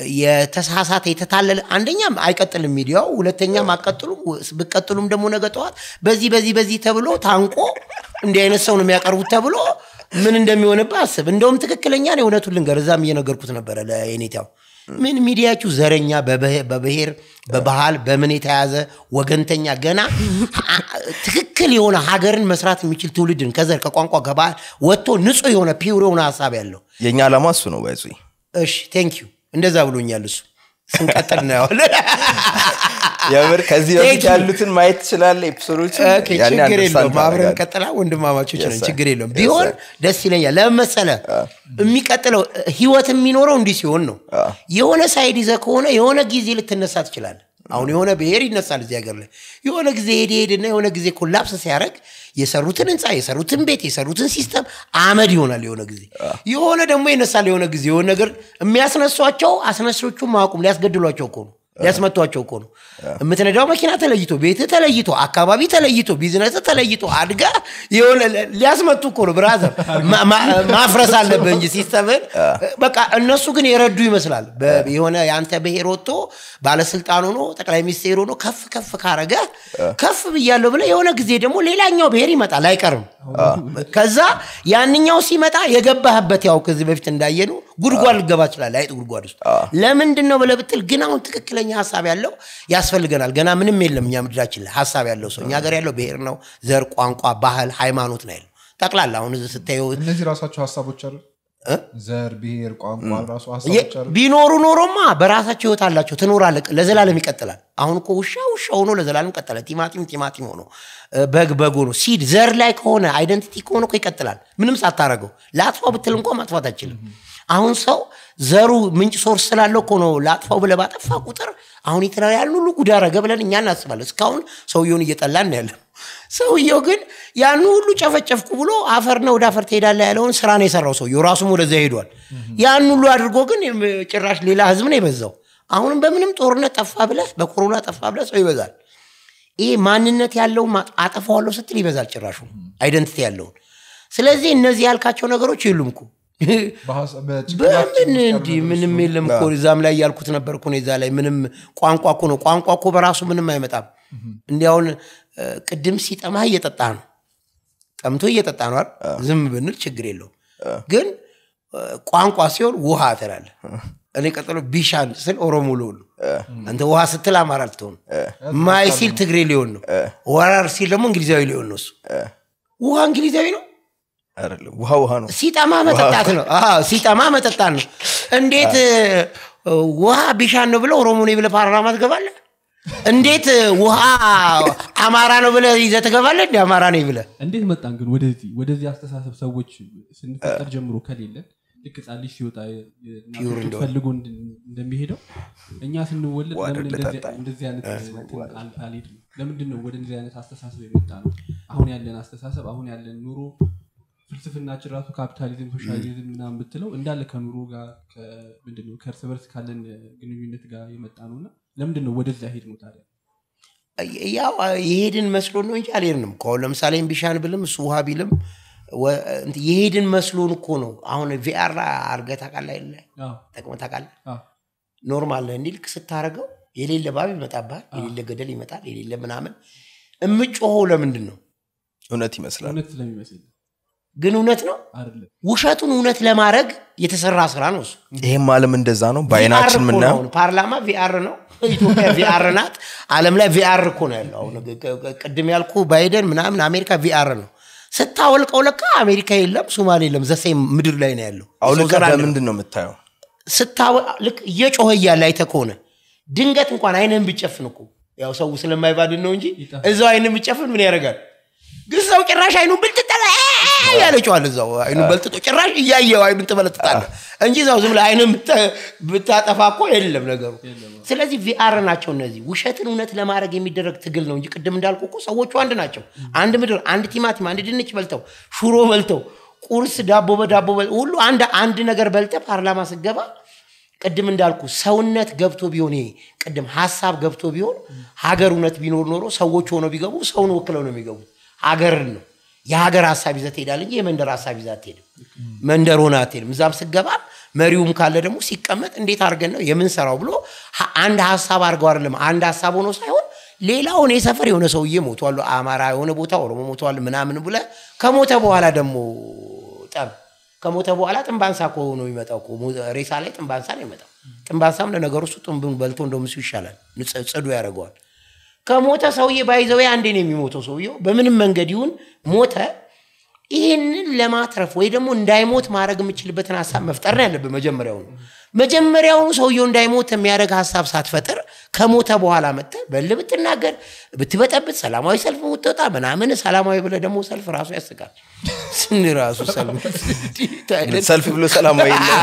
Speaker 1: የተሳሳተ የተታለለ አንደኛም አይቀጥልም ሚዲያው ሁለተኛም አቀጥሉም ብቀጥሉም ደግሞ ነገ ጠዋት በዚህ በዚህ በዚህ ተብሎ ታንቆ እንዲህ አይነት ሰው ነው የሚያቀርቡት ተብሎ ምን እንደሚሆንብህ አስብ እንደውም ትክክለኛ ነው እውነቱን ልንገር እዛም እየነገርኩት ነበረ ለኔታው ምን ሚዲያችሁ ዘረኛ በብሄ- በብሔር በባህል በምን የተያዘ ወገንተኛ ገና አ- ትክክል የሆነ ሀገርን መስራት የሚችል ትውልድን ከዘር ከቋንቋ ከባህል ወጥቶ ንጹህ የሆነ ፒውር የሆነ ሀሳብ ያለው
Speaker 2: የእኛ ዓላማ እሱ ነው ባይዙ
Speaker 1: እሺ ቴንክ ዩ እንደዛ ብሎኛል እሱ ስንቀጥል እናየዋለን
Speaker 2: የምር ከዚህ
Speaker 1: Thank
Speaker 2: በፊት
Speaker 1: you.
Speaker 2: ያሉትን ማየት ትችላለህ ኤፒሶዶችን
Speaker 1: ኦኬ፣
Speaker 2: ያኔ
Speaker 1: ችግር
Speaker 2: understand
Speaker 1: የለውም አብረን
Speaker 2: ታደርጋለህ።
Speaker 1: ቀጥላ ወንድማማቾች
Speaker 2: Yes,
Speaker 1: ነን
Speaker 2: sir.
Speaker 1: ችግር የለውም
Speaker 2: Yes,
Speaker 1: ቢሆን
Speaker 2: sir.
Speaker 1: ደስ ይለኛል ለምን መሰለህ የሚቀጥለው ህይወት የሚኖረው እንዲህ ሲሆን ነው የሆነ ሳይድ ይዘህ ከሆነ የሆነ ጊዜ ልትነሳ ትችላለህ አሁን የሆነ ብሔር ይነሳል እዚህ ሀገር ላይ የሆነ ጊዜ ሄድ ሄድና የሆነ ጊዜ ኮላፕስ ሲያደርግ የሰሩትን ህንፃ የሰሩትን ቤት የሰሩትን ሲስተም አመድ ይሆናል የሆነ ጊዜ የሆነ ደግሞ ይነሳል የሆነ ጊዜ የሆነ ነገር የሚያስነሷቸው አስነሾቹ ማቁም ሊያስገድሏቸው እኮ ነው ሊያስመቷቸው እኮ ነው የምትነዳው መኪና ተለይቶ ቤት ተለይቶ አካባቢ ተለይቶ ቢዝነስ ተለይቶ አድጋ የሆነ ሊያስመቱ እኮ ነው ብራዘር ማ- ማ- ማፍረስ አለብህ እንጂ ሲስተምን በቃ እነሱ ግን የረዱ ይመስላል በ- የሆነ የአንተ ብሔር ወጥቶ ባለስልጣን ሆኖ ጠቅላይ ሚኒስቴር ሆኖ ከፍ ከፍ ካረገ ከፍ ብያለሁ ብለ የሆነ ጊዜ ደግሞ ሌላኛው ብሔር ይመጣል አይቀርም ከዛ ያንኛው ሲመጣ የገባህበት ያው ከዚህ በፊት እንዳየኑ ጉድጓድ ልገባ ይችላል አይጥ ጉድጓድ ውስጥ ለምንድን ነው ብለህ ብትል ግን አሁን ትክክለኛ ሀሳብ ያለው ያስፈልገናል ገና ምንም የለም እኛ ምድራችን ላይ ሀሳብ ያለው ሰው እኛ ሀገር ያለው ብሔር ነው ዘር ቋንቋ ባህል ሃይማኖት ነው ያለው ጠቅላላ አሁን እዚህ ስታየው
Speaker 3: እነዚህ ራሳቸው ሀሳቦች አሉ ዘር ብሔር ቋንቋ ራሱ
Speaker 1: የ-
Speaker 3: ሀሳቦች አሉ
Speaker 1: ቢኖሩ ኖሮማ በራሳቸው ህይወት አላቸው ትኖራለህ ለዘላለም ይቀጥላል አሁን እኮ ውሻ ውሻ ሆኖ ለዘላለም ቀጠለ ቲማቲም ቲማቲም ሆኖ እ፣ በግ በግ ሆኖ ሲድ ዘር ላይ ከሆነ አይደንቲቲ ከሆነ እኮ ይቀጥላል ምንም ሳታረገው ለአጥፋው ብትል እንኳ ማጥፋት አይችልም አሁን ሰው ዘሩ ምንጭ ሶርስ ስላለው እኮ ነው ለአጥፋው ብለህ ባጠፋ ቁጥር አሁን የተለያዩ ያን ሁሉ ጉድ አረገ ብለን እኛ እናስባለን እስካሁን ሰውየውን እየጠላን ነው ያለው ሰውየው ግን ያን ሁሉ ጨፈጨፍኩ ብሎ አፈርና ወደ አፈር ትሄዳለህ ያለውን ስራ ነው የሰራው ሰውየው ራሱም ወደዚያ ሄዷል ያን ሁሉ አድርጎ ግን ጭራሽ ሌላ ህዝብ ነው የበዛው አሁንም በምንም ጦርነት ጠፋ ብለህ በኮሮና ጠፋ ብለህ ሰው ይበዛል ይሄ ማንነት ያለውን ማ- አጠፋዋለሁ ስትል ይበዛል ጭራሹ አይደንቲቲ ያለውን ስለዚህ እነዚህ ያልካቸው ነገሮች የሉም እኮ
Speaker 3: በሀሳ- በጭንቅላት
Speaker 1: በምን
Speaker 3: ውስጥ ያሉ
Speaker 1: እንዲህ
Speaker 3: ነገሮች
Speaker 1: ምንም
Speaker 3: ስለሆኑ
Speaker 1: የለም እኮ እዛም ላይ ያልኩት ነበር እኮ እኔ እዛ ላይ ምንም ቋንቋ እኮ ነው ቋንቋ እኮ በራሱ ምንም አይመጣም እንዲያውን እ፣ ቅድም ሲጠማህ እየጠጣ ነው ጠምቶ እየጠጣ ነው አይደል ዝም ብንል ችግር የለውም ግን እ፣ ቋንቋ ሲሆን ውሃ ትላለህ እኔ ቀጥሎ ቢሻን ስል ኦሮሞ ልሆን ነው አንተ ውሃ ስትል አማራ ልትሆን ማይ ሲል ትግሬ ሊሆን ነው ወራር ሲል ደግሞ እንግሊዛዊ ሊሆን ነው እሱ ውሃ እንግሊዛዊ ነው
Speaker 2: አይደለም ውሃ ውሃ ነው
Speaker 1: ሲጠማ መጠጣት ነው አዎ፣ ሲጠማ መጠጣት ነው እንዴት እ፣ ውሃ ቢሻን ነው ብለህ ኦሮሞ ነኝ ብለህ ፓርላማ ትገባለህ እንዴት እ፣ ውሃ አማራ ነው ብለህ ይዘህ ትገባለህ እንደ አማራ ነኝ ብለህ
Speaker 4: እንዴት መጣን ግን ወደዚህ ወደዚህ አስተሳሰብ ሰዎች ስንፈጠር ጀምሮ ከሌለን ልክ ህፃን ልጅ ሲወጣ የ- የእናቱ
Speaker 1: ፒውር
Speaker 4: ጡት
Speaker 1: እንደሆነ።
Speaker 4: ፈልጎ እንድ- እንደሚሄደው እኛ ስንወለድ
Speaker 2: ዋደር
Speaker 4: ለምን እንደዚህ-
Speaker 2: ልጠጣ።
Speaker 4: እንደዚህ አይነት እንትን አል- አልሄድንም ለምንድን ነው ወደ እንደዚህ አይነት አስተሳሰብ የመጣ ነው አሁን ያለን አስተሳሰብ አሁን ያለን ኑሮ ፍልስፍናችን ራሱ ካፒታሊዝም ሶሻሊዝም ምናምን ብትለው እንዳለ ከኑሮ ጋር ከ- ምንድን ነው ከእርስ በርስ ካለን ግንኙነት ጋር የመጣ ነው እና ለምንድን ነው ወደዚያ ሄድ ነው ታዲያ
Speaker 1: ያው የሄድን መስሎን ነው እንጂ አልሄድንም እኮ አሁን ለምሳሌ ቢሻን ብልም እሱ ውሃ ቢልም ወ- እንትን የሄድን መስሎን እኮ ነው አሁን ቪአር አርገህ ታውቃለህ አይደለ
Speaker 4: አዎ፣
Speaker 1: ጠቅመህ ታውቃለህ
Speaker 4: አዎ።
Speaker 1: ኖርማል ነው እንዲህ ልክ ስታደርገው የሌለ ባብ ይመጣብሃል የሌለ ገደል ይመጣል የሌለ ምናምን እምጮኸው ለምንድን ነው
Speaker 2: እውነት ይመስላል
Speaker 4: እውነት ስለሚመስል
Speaker 1: ግን እውነት ነው
Speaker 4: አይደለም
Speaker 1: ውሸቱን እውነት ለማድረግ የተሰራ ስራ ነው እሱ
Speaker 2: ይህም ዓለም እንደዛ ነው በአይናችን
Speaker 1: VR እኮ ነው
Speaker 2: ምናየው
Speaker 1: አሁን። ፓርላማ ቪአር ነው ኢትዮጵያ ቪአር ናት አለም ላይ ቪአር እኮ ነው ያለው አሁን ቅ- ቅ- ቅድም ያልኩ ባይደን ምናምን አሜሪካ ቪአር ነው ስታወልቀው ለካ አሜሪካ የለም ሶማሌ የለም ዘሴም ምድር ላይ ነው ያለው
Speaker 2: አውልቀህ
Speaker 1: ስዊዘርላንድ ነው።
Speaker 2: በምንድን ነው የምታየው
Speaker 1: ስታወ ልክ እየጮኸ እያለ አይተህ ከሆነ ድንገት እንኳን አይንህን ብጨፍን እኮ ያው ሰው ስለማይባድን ነው እንጂ
Speaker 4: ይጠፋል።
Speaker 1: እዛው አይንን ብጨፍን ምን ያደርጋል ግን ሰው ጭራሽ አይኑን ብልጥጠ ያለ ጨዋል እዛው አይኑን በልጥጦ ጭራሽ እያየው አይኑን ትበለጥጣለህ እንጂ እዛው ዝም ብለህ አይንን ብታ- ብታጠፋ እኮ የለም ነገሩ ስለዚህ ቪአር ናቸው እነዚህ ውሸትን እውነት ለማድረግ የሚደረግ ትግል ነው እንጂ ቅድም እንዳልኩ እኮ ሰዎቹ አንድ ናቸው አንድ ምድር አንድ ቲማቲም አንድ ድንች በልተው ሹሮ በልተው ቁርስ ዳቦ በዳቦ በል- ሁሉ አንድ አንድ ነገር በልተ ፓርላማ ስገባ ቅድም እንዳልኩ ሰውነት ገብቶ ቢሆን ይሄ ቅድም ሀሳብ ገብቶ ቢሆን ሀገር እውነት ቢኖር ኖሮ ሰዎች ሆነው ቢገቡ ሰውን ወክለው ነው የሚገቡት ሀገርን ነው የሀገር ሀሳብ ይዘህ ትሄዳለህ እንጂ የመንደር ሀሳብ ይዘህ አትሄድም መንደር ሆነ አትሄድም እዛም ስገባ መሪውም ካለ ደግሞ ሲቀመጥ እንዴት አድርገን ነው የምንሰራው ብሎ ሀ- አንድ ሀሳብ አድርገው አይደለም አንድ ሀሳብ ሆኖ ሳይሆን ሌላው እኔ ሰፈር የሆነ ሰውዬ ሞቷል አማራ የሆነ ቦታ ኦሮሞ ሞቷል ምናምን ብለህ ከሞተ በኋላ ደግሞ ጠብ ከሞተ በኋላ ጥንባንሳ እኮ ነው የሚመጣው እኮ ሞ- ሬሳ ላይ ጥንባንሳ ነው የሚመጣው ጥንባንሳም ለነገሩ እሱ ጥንቡን በልቶ እንደውም እሱ ይሻላል ንጽ- ጽዱ ያደርገዋል ከሞተ ሰውዬ ባይዘው አንዴ ነው የሚሞተው ሰውየው በምንም መንገድ ይሁን ሞተ ይህንን ለማትረፍ ወይ ደግሞ እንዳይሞት ማድረግ የምችልበትን ሀሳብ መፍጠር ነው ያለብን መጀመሪያውኑ መጀመሪያውኑ ሰውየው እንዳይሞት የሚያደርግ ሀሳብ ሳትፈጥር ከሞተ በኋላ መጥተህ በል ብትናገር ብትበጠብጥ ሰላማዊ ሰልፍ ብትወጣ ምናምን ሰላማዊ ብለህ ደግሞ ሰልፍ ራሱ ያስቃል ስን ራሱ ሰልፍ እንዲህ አይነት
Speaker 2: ሰልፍ ብሎ ሰላማዊ የለም።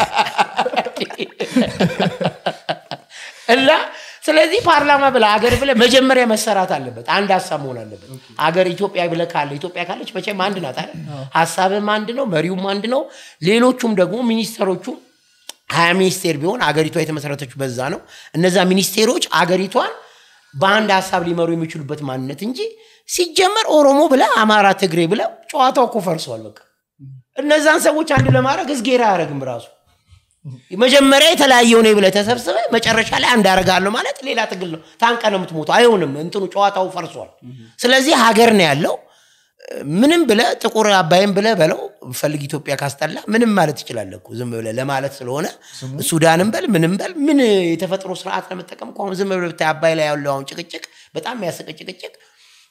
Speaker 1: እና ስለዚህ ፓርላማ ብለህ አገር ብለህ መጀመሪያ መሰራት አለበት አንድ ሀሳብ መሆን አለበት አገር ኢትዮጵያ ብለህ ካለ ኢትዮጵያ ካለች መቼም አንድ ናት አይደል ሀሳብም አንድ ነው መሪውም አንድ ነው ሌሎቹም ደግሞ ሚኒስተሮቹም ሀያ ሚኒስቴር ቢሆን አገሪቷ የተመሰረተችው በዛ ነው እነዛ ሚኒስቴሮች አገሪቷን በአንድ ሀሳብ ሊመሩ የሚችሉበት ማንነት እንጂ ሲጀመር ኦሮሞ ብለ አማራ ትግሬ ብለ ጨዋታው እኮ ፈርሷል በቃ እነዛን ሰዎች አንድ ለማድረግ እዝጌር አያደረግም ራሱ መጀመሪያ የተለያየ ሆነ ብለ ተሰብስበ መጨረሻ ላይ አንድ አደርጋለሁ ማለት ሌላ ትግል ነው ታንቀ ነው የምትሞተው አይሆንም እንትኑ ጨዋታው ፈርሷል ስለዚህ ሀገር ነው ያለው ምንም ብለ ጥቁር አባይም ብለ በለው ፈልግ ኢትዮጵያ ካስጠላ ምንም ማለት ትችላለህ እኮ ዝም ብለ ለማለት ስለሆነ ሱዳንም በል ምንም በል ምን የተፈጥሮ ስርዓት ለመጠቀም እኮ አሁን ዝም ብለ ብታይ አባይ ላይ ያለው አሁን ጭቅጭቅ በጣም የሚያስቅ ጭቅጭቅ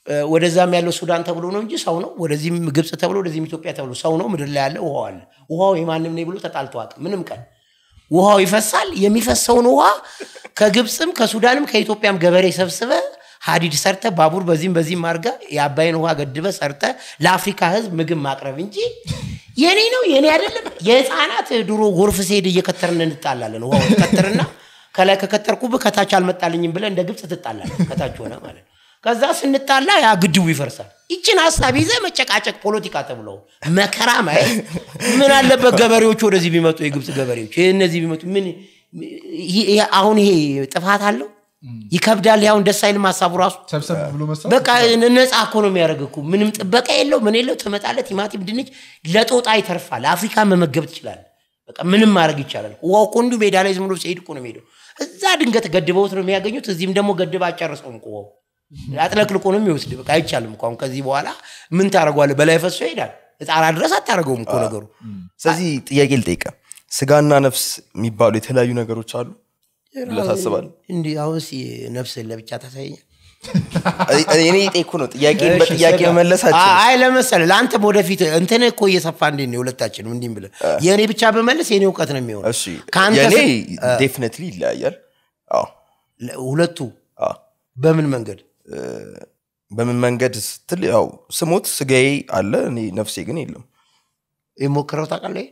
Speaker 1: እ፣ ወደዛም ያለው ሱዳን ተብሎ ነው እንጂ ሰው ነው። ወደዚህም ግብፅ ተብሎ ወደዚህም ኢትዮጵያ ተብሎ ሰው ነው። ምድር ላይ ያለ ውሃው አለ። ውሃው የማንም ነው ብሎ ተጣልቶ አያውቅም ምንም ቀን ውሃው ይፈሳል። የሚፈሰውን ውሃ ከግብፅም ከሱዳንም ከኢትዮጵያም ገበሬ ሰብስበ ሀዲድ ሰርተ ባቡር በዚህም በዚህም አድርጋ የአባይን ውሃ ገድበ ሰርተ ለአፍሪካ ሕዝብ ምግብ ማቅረብ እንጂ የኔ ነው የኔ አይደለም። የህፃናት ድሮ ጎርፍ ሲሄድ እየከተርን እንጣላለን። ውሃው ትከትርና ከላይ ከከተርኩብህ ከታች አልመጣልኝም ብለህ እንደ ግብፅ ትጣላለን። ከታች ሆነ ማለት ነው። ከዛ ስንጣላ ያ ግድቡ ይፈርሳል። ይችን ሀሳብ ይዘህ መጨቃጨቅ ፖለቲካ ተብሎ መከራ ማየት ምን አለበት? ገበሬዎቹ ወደዚህ ቢመጡ የግብፅ ገበሬዎች ይህ እነዚህ ቢመጡ ምን ይሄ- ይሄ- አሁን ይሄ ጥፋት አለው? ይከብዳል። ያሁን ደስ አይልም ሀሳቡ ራሱ
Speaker 3: ሰብሰብ ብሎ መስራት
Speaker 1: በቃ ነፃ እኮ ነው የሚያደርግ እኮ ምንም ጥበቃ የለው ምን የለው ትመጣለህ ቲማቲም ድንች ለጦጣ ይተርፋል አፍሪካ መመገብ ትችላለህ በቃ ምንም ማድረግ ይቻላል ውሃው እኮ እንዲሁ ሜዳ ላይ ዝም ብሎ ሲሄድ እኮ ነው የሚሄደው እዛ ድንገት ገድበውት ነው የሚያገኙት እዚህም ደግሞ ገድብ አጨርሰውም እኮ ውሃው አጥለቅልቆ ነው የሚወስድ በቃ አይቻልም እኮ አሁን ከዚህ በኋላ ምን ታደርገዋለህ በላይ ፈሶ ይሄዳል ጣራ ድረስ አታደርገውም እኮ ነገሩ
Speaker 2: ስለዚህ ጥያቄ ልጠይቀ ስጋና ነፍስ የሚባሉ የተለያዩ ነገሮች አሉ ብለህ ታስባለህ?
Speaker 1: እንዲህ አሁን እስኪ ነፍስን ለብቻ ታሳየኛል
Speaker 2: እኔ የጠየኩህ ነው ጥያቄን በጥያቄ መመለሳችን
Speaker 1: አይ ለመሰለህ ለአንተም ወደፊት እንትን እኮ እየሰፋ እንዴት ነው የሁለታችንም እንዲህ ብለህ የእኔ ብቻ በመለስ የእኔ እውቀት ነው የሚሆነው
Speaker 2: እሺ
Speaker 1: ከአንተ
Speaker 2: የእኔ
Speaker 1: ስ-
Speaker 2: ዴፊኒትሊ ይለያያል አዎ
Speaker 1: ለ- ሁለቱ
Speaker 2: አዎ
Speaker 1: በምን መንገድ
Speaker 2: በምን መንገድ ስትል ያው ስሞት ስጋዬ አለ እኔ ነፍሴ ግን የለም
Speaker 1: የሞክረው ታውቃለህ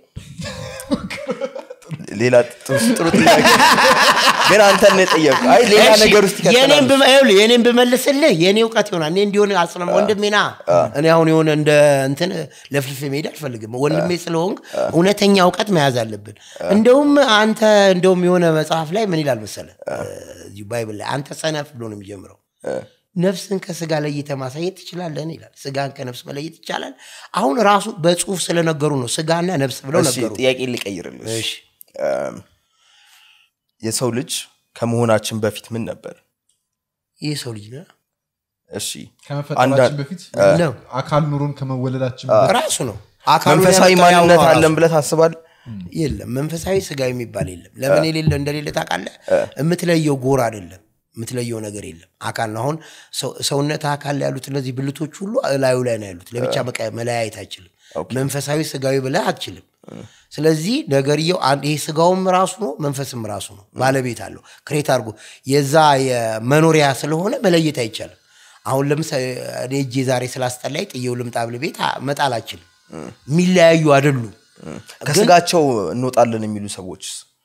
Speaker 2: ሌላ ጥሩ ጥሩ ጥያቄ ግን አንተን ነው የጠየቁ አይ ሌላ
Speaker 1: እሺ፣
Speaker 2: ነገር ውስጥ
Speaker 1: የኔን
Speaker 2: ይከተላል
Speaker 1: ብመ- ይኸውልህ፣ የኔን ብመልስልህ የኔ እውቀት ይሆናል እኔ እንዲሆን አስለም ወንድሜና እኔ አሁን የሆነ እንደ እንትን ለፍልፍ መሄድ አልፈልግም ወንድሜ ስለሆንክ እውነተኛ እውቀት መያዝ አለብን እንደውም አንተ እንደውም የሆነ መጽሐፍ ላይ ምን ይላል መሰለ እዚሁ ባይብል ላይ አንተ ሰነፍ ብሎ ነው የሚጀምረው ነፍስን ከስጋ ለይተ ማሳየት ትችላለህን ይላል ስጋን ከነፍስ መለየት ይቻላል አሁን ራሱ በጽሁፍ ስለነገሩ ነው ስጋና ነፍስ ብለው
Speaker 2: እሺ
Speaker 1: ነገሩ
Speaker 2: ጥያቄ ልቀይርልሽ
Speaker 1: እሺ
Speaker 2: እም፣ የሰው ልጅ ከመሆናችን በፊት ምን ነበር
Speaker 1: ይህ ሰው ልጅ ነው
Speaker 2: እሺ
Speaker 3: ከመፈጠራችን
Speaker 2: አንዳንድ-
Speaker 3: በፊት
Speaker 1: ነው
Speaker 3: አካል ኑሮን ከመወለዳችን በፊት
Speaker 1: ራሱ ነው አካሉን
Speaker 2: መንፈሳዊ
Speaker 1: ያመጣው ያው
Speaker 2: ማንነት
Speaker 1: ነው
Speaker 2: አለን
Speaker 1: ራሱ።
Speaker 2: ብለህ ታስባል
Speaker 1: የለም መንፈሳዊ ስጋዊ የሚባል የለም ለምን የሌለ እንደሌለ ታውቃለህ የምትለየው ጎር አይደለም የምትለየው ነገር የለም አካል ነው አሁን ሰው- ሰውነት አካል ላይ ያሉት እነዚህ ብልቶች ሁሉ እላዩ ላይ ነው ያሉት ለብቻ መቀ- መለያየት አይችልም መንፈሳዊ ስጋዊ ብለህ አትችልም ስለዚህ ነገርየው አንድ ይሄ ስጋውም ራሱ ነው መንፈስም ራሱ ነው ባለቤት አለው ክሬት አድርጎ የዛ የመኖሪያ ስለሆነ መለየት አይቻልም አሁን ለምሳሌ እኔ እጄ ዛሬ ስላስጠላይ ጥየው ልምጣ ብል ቤት አ- መጣል አችልም የሚለያዩ አይደሉም
Speaker 2: ከስጋቸው እንወጣለን የሚሉ ሰዎች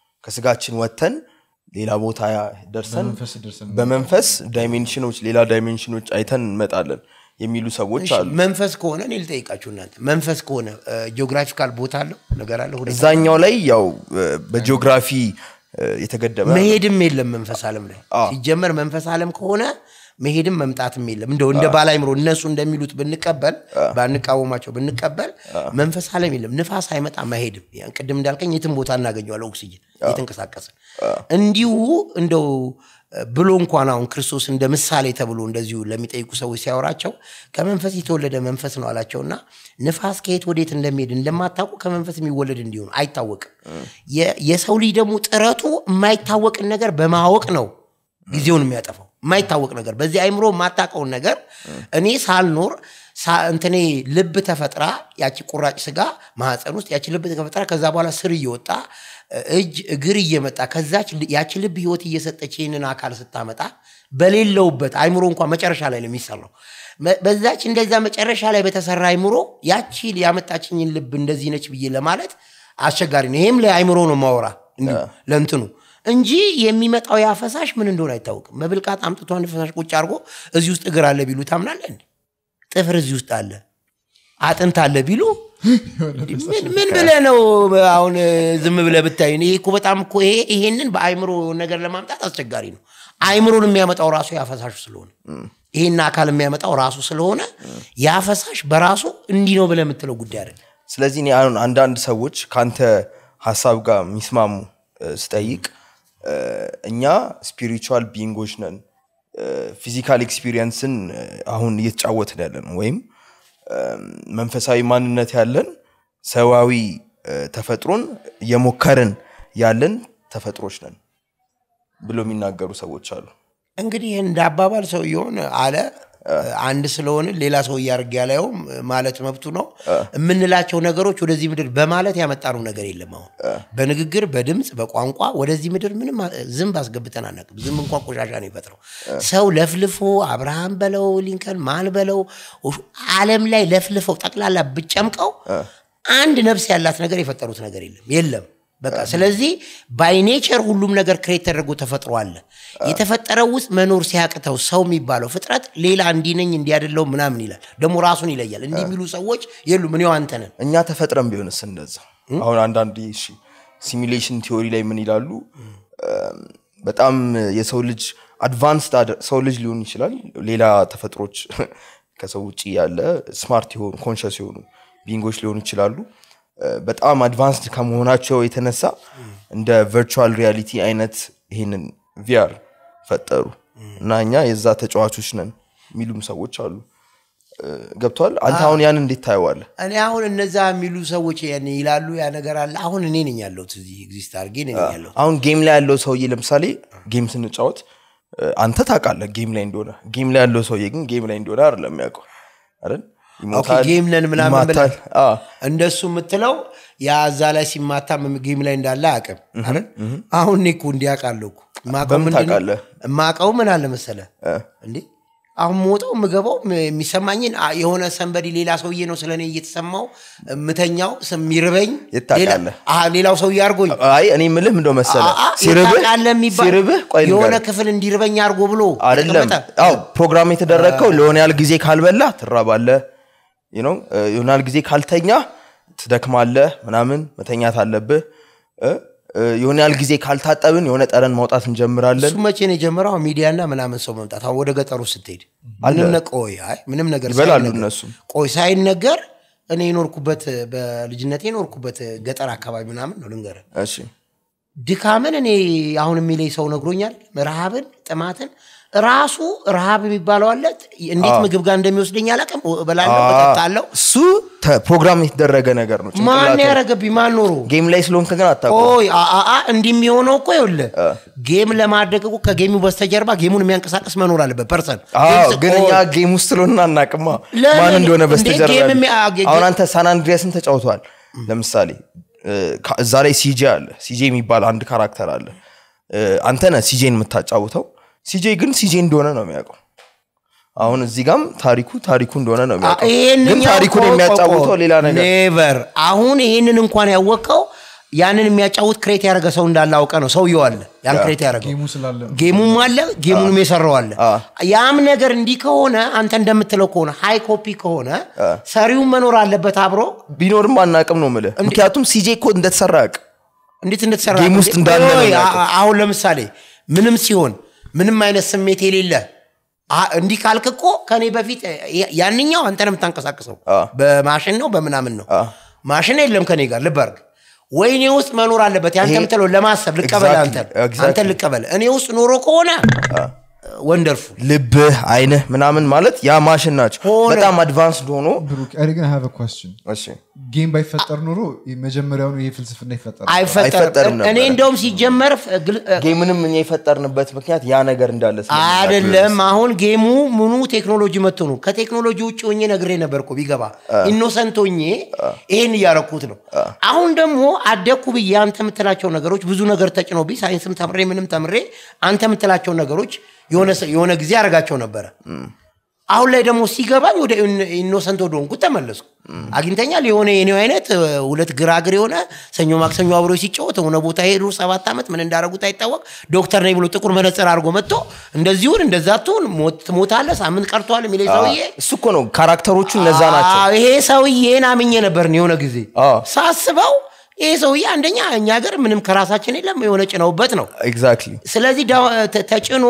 Speaker 2: ከስጋችን ወጥተን ሌላ ቦታ ደርሰን
Speaker 3: በመንፈስ ደርሰን
Speaker 2: በመንፈስ ዳይሜንሽኖች ሌላ ዳይሜንሽኖች አይተን እንመጣለን የሚሉ ሰዎች
Speaker 1: እሺ፣
Speaker 2: አሉ
Speaker 1: መንፈስ ከሆነ እኔ ልጠይቃችሁ እናንተ መንፈስ ከሆነ ጂኦግራፊካል ቦታ አለው ነገር አለ ሁኔታ
Speaker 2: እዛኛው ላይ ያው እ፣ በጂኦግራፊ እ፣ የተገደበ
Speaker 1: መሄድም የለም መንፈስ ዓለም ላይ ሲጀመር መንፈስ ዓለም ከሆነ መሄድም መምጣትም የለም እንደው እንደ ባለ አይምሮ እነሱ እንደሚሉት ብንቀበል ባንቃወማቸው ብንቀበል መንፈስ ዓለም የለም ንፋስ አይመጣ መሄድም ያን ቅድም እንዳልከኝ የትም ቦታ እናገኘዋለን ኦክሲጅን እየተንቀሳቀስን እንዲሁ እንደው ብሎ እንኳን አሁን ክርስቶስ እንደ ምሳሌ ተብሎ እንደዚሁ ለሚጠይቁ ሰዎች ሲያወራቸው ከመንፈስ የተወለደ መንፈስ ነው አላቸውና ንፋስ ከየት ወዴት እንደሚሄድ እንደማታውቁ ከመንፈስ የሚወለድ እንዲሆኑ አይታወቅም የ- የሰው ልጅ ደግሞ ጥረቱ የማይታወቅን ነገር በማወቅ ነው ጊዜውን የሚያጠፋው የማይታወቅ ነገር በዚህ አይምሮ የማታውቀውን ነገር እኔ ሳልኖር ሳ- እንትኔ ልብ ተፈጥራ ያቺ ቁራጭ ስጋ ማህፀን ውስጥ ያቺ ልብ ተፈጥራ ከዛ በኋላ ስር እየወጣ እጅ እግር እየመጣ ከዛች ል- ያቺ ልብ ህይወት እየሰጠች ይህንን አካል ስታመጣ በሌለውበት አይምሮ እንኳን መጨረሻ ላይ ነው የሚሰራው መ- በዛች እንደዛ መጨረሻ ላይ በተሰራ አይምሮ ያቺ ያመጣችኝን ልብ እንደዚህ ነች ብዬ ለማለት አስቸጋሪ ነው ይሄም ለአይምሮ ነው ማወራ እንዲሁ ለእንትኑ እንጂ የሚመጣው ያ ፈሳሽ ምን እንደሆነ አይታወቅም መብልቃጥ አምጥቶ አንድ ፈሳሽ ቁጭ አድርጎ እዚህ ውስጥ እግር አለ ቢሉ ታምናለህ እንዴ ጥፍር እዚህ ውስጥ አለ አጥንት አለ ቢሉ ምን- ምን ብለህ ነው አሁን ዝም ብለህ ብታይ ይሄ እኮ በጣም እኮ ይሄ ይሄንን በአይምሮ ነገር ለማምጣት አስቸጋሪ ነው አይምሮን የሚያመጣው ራሱ ያፈሳሹ ስለሆነ ይሄን አካል የሚያመጣው ራሱ ስለሆነ ያፈሳሽ በራሱ እንዲህ ነው ብለህ የምትለው ጉዳይ አይደለም
Speaker 2: ስለዚህ እኔ አሁን አንዳንድ ሰዎች ከአንተ ሀሳብ ጋር የሚስማሙ እ፣ ስጠይቅ እ፣ እኛ ስፒሪቹዋል ቢንጎች ነን ፊዚካል ኤክስፒሪየንስን እ፣ አሁን እየተጫወትን ያለ ነው ወይም እ፣ መንፈሳዊ ማንነት ያለን ሰዋዊ እ፣ ተፈጥሮን እየሞከርን ያለን ተፈጥሮች ነን ብሎ የሚናገሩ ሰዎች አሉ
Speaker 1: እንግዲህ እንደ አባባል ሰውየውን አለ አንድ ስለሆነ ሌላ ሰው እያደርግ ያለውም ማለት መብቱ ነው የምንላቸው ነገሮች ወደዚህ ምድር በማለት ያመጣነው ነገር የለም አሁን በንግግር በድምፅ በቋንቋ ወደዚህ ምድር ምንም ዝንብ አስገብተን አናውቅም ዝንብ እንኳን ቆሻሻ ነው ይፈጥረው ሰው ለፍልፎ አብርሃም በለው ሊንከን ማን በለው አለም ላይ ለፍልፈው ጠቅላላ ብጨምቀው አንድ ነፍስ ያላት ነገር የፈጠሩት ነገር የለም የለም በቃ ስለዚህ ባይኔቸር ሁሉም ነገር ክሬት ተደርጎ ተፈጥሮ አለ የተፈጠረው ውስጥ መኖር ሲያቅተው ሰው የሚባለው ፍጥረት ሌላ እንዲነኝ እንዲያደለው ምናምን ይላል ደግሞ ራሱን ይለያል እንዲህ የሚሉ ሰዎች የሉም እኔው አንተ ነን
Speaker 2: እኛ ተፈጥረን ቢሆንስ እንደዛ አሁን አንዳንድ ሲሚሌሽን ቲዎሪ ላይ ምን ይላሉ እም፣ በጣም የሰው ልጅ አድቫንስድ ሰው ልጅ ሊሆን ይችላል ሌላ ተፈጥሮች ከሰው ውጭ ያለ ስማርት የሆኑ ኮንሽስ የሆኑ ቢንጎች ሊሆኑ ይችላሉ እ፣ በጣም አድቫንስድ ከመሆናቸው የተነሳ እንደ ቨርቹዋል ሪያሊቲ አይነት ይህንን ቪአር ፈጠሩ እና እኛ የዛ ተጫዋቾች ነን የሚሉም ሰዎች አሉ እ፣ ገብቷል አንተ አሁን ያን እንዴት ታየዋለህ
Speaker 1: እኔ አሁን እነዛ የሚሉ ሰዎች ያን ይላሉ ያ ነገር አለ አሁን እኔ ነኝ ያለሁት እዚህ ኤግዚስት አድርጌ እኔ ነኝ ያለሁት
Speaker 2: አሁን ጌም ላይ ያለው ሰውዬ ለምሳሌ ጌም ስንጫወት እ፣ አንተ ታውቃለህ ጌም ላይ እንደሆነ ጌም ላይ ያለው ሰውዬ ግን ጌም ላይ እንደሆነ አይደለም የሚያውቀው አይደል ይሞታል
Speaker 1: ጌም ነን ምናምን
Speaker 2: ይማታል
Speaker 1: ብለህ
Speaker 2: አዎ።
Speaker 1: እንደሱ የምትለው ያ እዛ ላይ ሲማታ ም- ጌም ላይ እንዳለ አቅም አይደል አሁን እኔ እኮ እንዲያውቃለሁ እኮ የማውቀው
Speaker 2: በምን
Speaker 1: ምንድን ነው?
Speaker 2: ታውቃለህ?
Speaker 1: የማውቀው ምን አለ መሰለ እንዴ አሁን የምወጣው የምገባው ም- የሚሰማኝን አ- የሆነ ሰንበዲ ሌላ ሰውዬ ነው ስለ እኔ እየተሰማው የምተኛው ስ- የሚርበኝ
Speaker 2: የት ታውቃለህ?
Speaker 1: ሌላ- አሀ፣ ሌላው ሰውዬ አድርጎኝ
Speaker 2: አይ እኔ ምልህ እንደው መሰለ
Speaker 1: አ- አ-
Speaker 2: ሲርብህ
Speaker 1: የታውቃለህ የሚባል
Speaker 2: ሲርብህ ቆይ
Speaker 1: የሆነ
Speaker 2: ልንገርህ።
Speaker 1: ክፍል እንዲርበኝ አድርጎ ብሎ
Speaker 2: አይደለም
Speaker 1: የተቀመጠ
Speaker 2: አው ፕሮግራም የተደረግከው ለሆነ ያህል ጊዜ ካልበላ ትራባለህ you know፣ እ፣ የሆነ ያህል ጊዜ ካልተኛ ትደክማለህ ምናምን መተኛት አለብህ እ፣ እ፣ የሆነ ያህል ጊዜ ካልታጠብን የሆነ ጠረን ማውጣት እንጀምራለን
Speaker 1: እሱ መቼ ነው የጀመረው ሚዲያና ምናምን ሰው መምጣት አሁን ወደ ገጠሩ ስትሄድ ምንም ነ- ቆይ አይ ምንም ነገር
Speaker 2: ይበላሉ
Speaker 1: ሳይነገር-
Speaker 2: እነሱም።
Speaker 1: ቆይ ሳይነገር እኔ የኖርኩበት በልጅነቴ የኖርኩበት ገጠር አካባቢ ምናምን ነው ልንገር
Speaker 2: እሺ
Speaker 1: ድካምን እኔ አሁን የሚለኝ ሰው ነግሮኛል ረሃብን ጥማትን ራሱ ረሃብ የሚባለው አለ እንዴት ምግብ ጋር እንደሚወስደኝ አላውቅም እበላለሁ እጠጣለሁ
Speaker 2: እሱ ተ- ፕሮግራም የተደረገ ነገር ነው
Speaker 1: ማን
Speaker 2: ጭንቅላት
Speaker 1: ያረገብኝ ማን ኖሮ
Speaker 2: ጌም ላይ ስለሆንክ ግን አታውቅም
Speaker 1: ቆይ አአ እንዲህ የሚሆነው እኮ ይኸውልህ ጌም ለማድረግ እኮ ከጌሙ በስተጀርባ ጌሙን የሚያንቀሳቅስ መኖር አለበት ፐርሰን
Speaker 2: አዎ ግን እኛ ጌም ውስጥ ስለሆነ አናቅማ
Speaker 1: ለምን?
Speaker 2: ማን እንደሆነ
Speaker 1: እንዴ
Speaker 2: በስተጀርባ
Speaker 1: ጌም
Speaker 2: ያለው።
Speaker 1: የሚያ- ጌ-
Speaker 2: አሁን አንተ ሳን አንድሪያስን ተጫውተዋል ለምሳሌ እ፣ ካ- እዛ ላይ ሲጄ አለ ሲጄ የሚባል አንድ ካራክተር አለ እ፣ አንተ ነህ ሲጄን የምታጫውተው ሲጄ ግን ሲጄ እንደሆነ ነው የሚያውቀው አሁን እዚህ ጋም ታሪኩ ታሪኩ እንደሆነ ነው የሚያውቀው ግን ታሪኩን የሚያጫውተው ሌላ ነገር
Speaker 1: ኔቨር አሁን ይሄንን እንኳን ያወቀው ያንን የሚያጫውት ክሬት ያደረገ ሰው እንዳለ አውቀ ነው ሰውየው አለ ያን ክሬት ያደረገው
Speaker 3: ጌሙ ስላለ ነው።
Speaker 1: ጌሙም አለ ጌሙንም የሰራው አለ ያም ነገር እንዲህ ከሆነ አንተ እንደምትለው ከሆነ ሃይ ኮፒ ከሆነ ሰሪውን መኖር አለበት አብሮ
Speaker 2: ቢኖርም አናቅም ነው ምልህ ምክንያቱም ሲጄ እኮ እንደተሰራ ያውቅ
Speaker 1: እንዴት እንደተሰራ
Speaker 2: ጌም ውስጥ
Speaker 1: እንዴ?
Speaker 2: እንዳለ ነው
Speaker 1: ቆይ፣
Speaker 2: የሚያውቀው።
Speaker 1: አ- አሁን ለምሳሌ ምንም ሲሆን ምንም አይነት ስሜት የሌለ አ- እንዲህ ካልክ እኮ ከኔ በፊት ያ- ያንኛው አንተ ነው የምታንቀሳቅሰው በማሽን ነው በምናምን ነው ማሽን የለም ከኔ ጋር ልብ አድርግ ወይ እኔ ውስጥ መኖር አለበት ያንተ
Speaker 2: ይሄ-
Speaker 1: ምትለው ለማሰብ ልቀበል
Speaker 2: Exactly,
Speaker 1: አንተ
Speaker 2: exactly.
Speaker 1: አንተ ልቀበል እኔ ውስጥ ኖሮ ከሆነ ወንደርፉል
Speaker 2: ልብህ አይንህ ምናምን ማለት ያ ማሽን ናቸው
Speaker 1: ሆነ።
Speaker 2: በጣም አድቫንስድ ሆኖ
Speaker 3: ብሩክ እኔ ግን have a question
Speaker 2: እሺ
Speaker 3: ጌም ባይፈጠር ኖሮ መጀመሪያውኑ ይሄ ፍልስፍና ይፈጠራል
Speaker 2: አይፈጠርም
Speaker 1: አይፈጠርም እኔ
Speaker 2: ነበረ።
Speaker 1: እንደውም ሲጀመር ፍ- ግል-
Speaker 2: ጌምንም እኛ የፈጠርንበት ምክንያት ያ ነገር እንዳለ ስለምናውቅ
Speaker 1: አይደለም አሁን ጌሙ ምኑ ቴክኖሎጂ መጥቶ ነው ከቴክኖሎጂ ውጭ ሆኜ ነግሬ ነበር እኮ ቢገባ ኢኖሰንት ሆኜ ይሄን እያረኩት ነው አሁን ደግሞ አደኩ ብዬ አንተ የምትላቸው ነገሮች ብዙ ነገር ተጭኖብኝ ሳይንስም ተምሬ ምንም ተምሬ አንተ የምትላቸው ነገሮች የሆነ ሰ- የሆነ ጊዜ አረጋቸው ነበረ አሁን ላይ ደግሞ ሲገባኝ ወደ ኢን- ኢኖሰንት ወደ ሆንኩት ተመለስኩ አግኝተኛል የሆነ የኔው አይነት እ፣ ሁለት ግራግር የሆነ ሰኞ ማክሰኞ አብሮ ሲጫወት የሆነ ቦታ ሄዱ ሰባት ዓመት ምን እንዳረጉት አይታወቅ ዶክተር ነኝ ብሎ ጥቁር መነጽር አድርጎ መጥቶ እንደዚሁን እንደዛ ትሁን ሞት- ትሞታለህ ሳምንት ቀርቷል የሚለኝ ሰውዬ
Speaker 2: እሱ እኮ ነው ካራክተሮቹ እነዛ ናቸው
Speaker 1: አዎ፣ ይሄ ሰውዬን አምኜ ነበር የሆነ ጊዜ
Speaker 2: አዎ።
Speaker 1: ሳስበው ይሄ ሰውዬ አንደኛ እኛ ሀገር ምንም ከራሳችን የለም የሆነ ጭነውበት ነው
Speaker 2: ኤግዛክትሊ
Speaker 1: ስለዚህ ዳ- ተ- ተጭኖ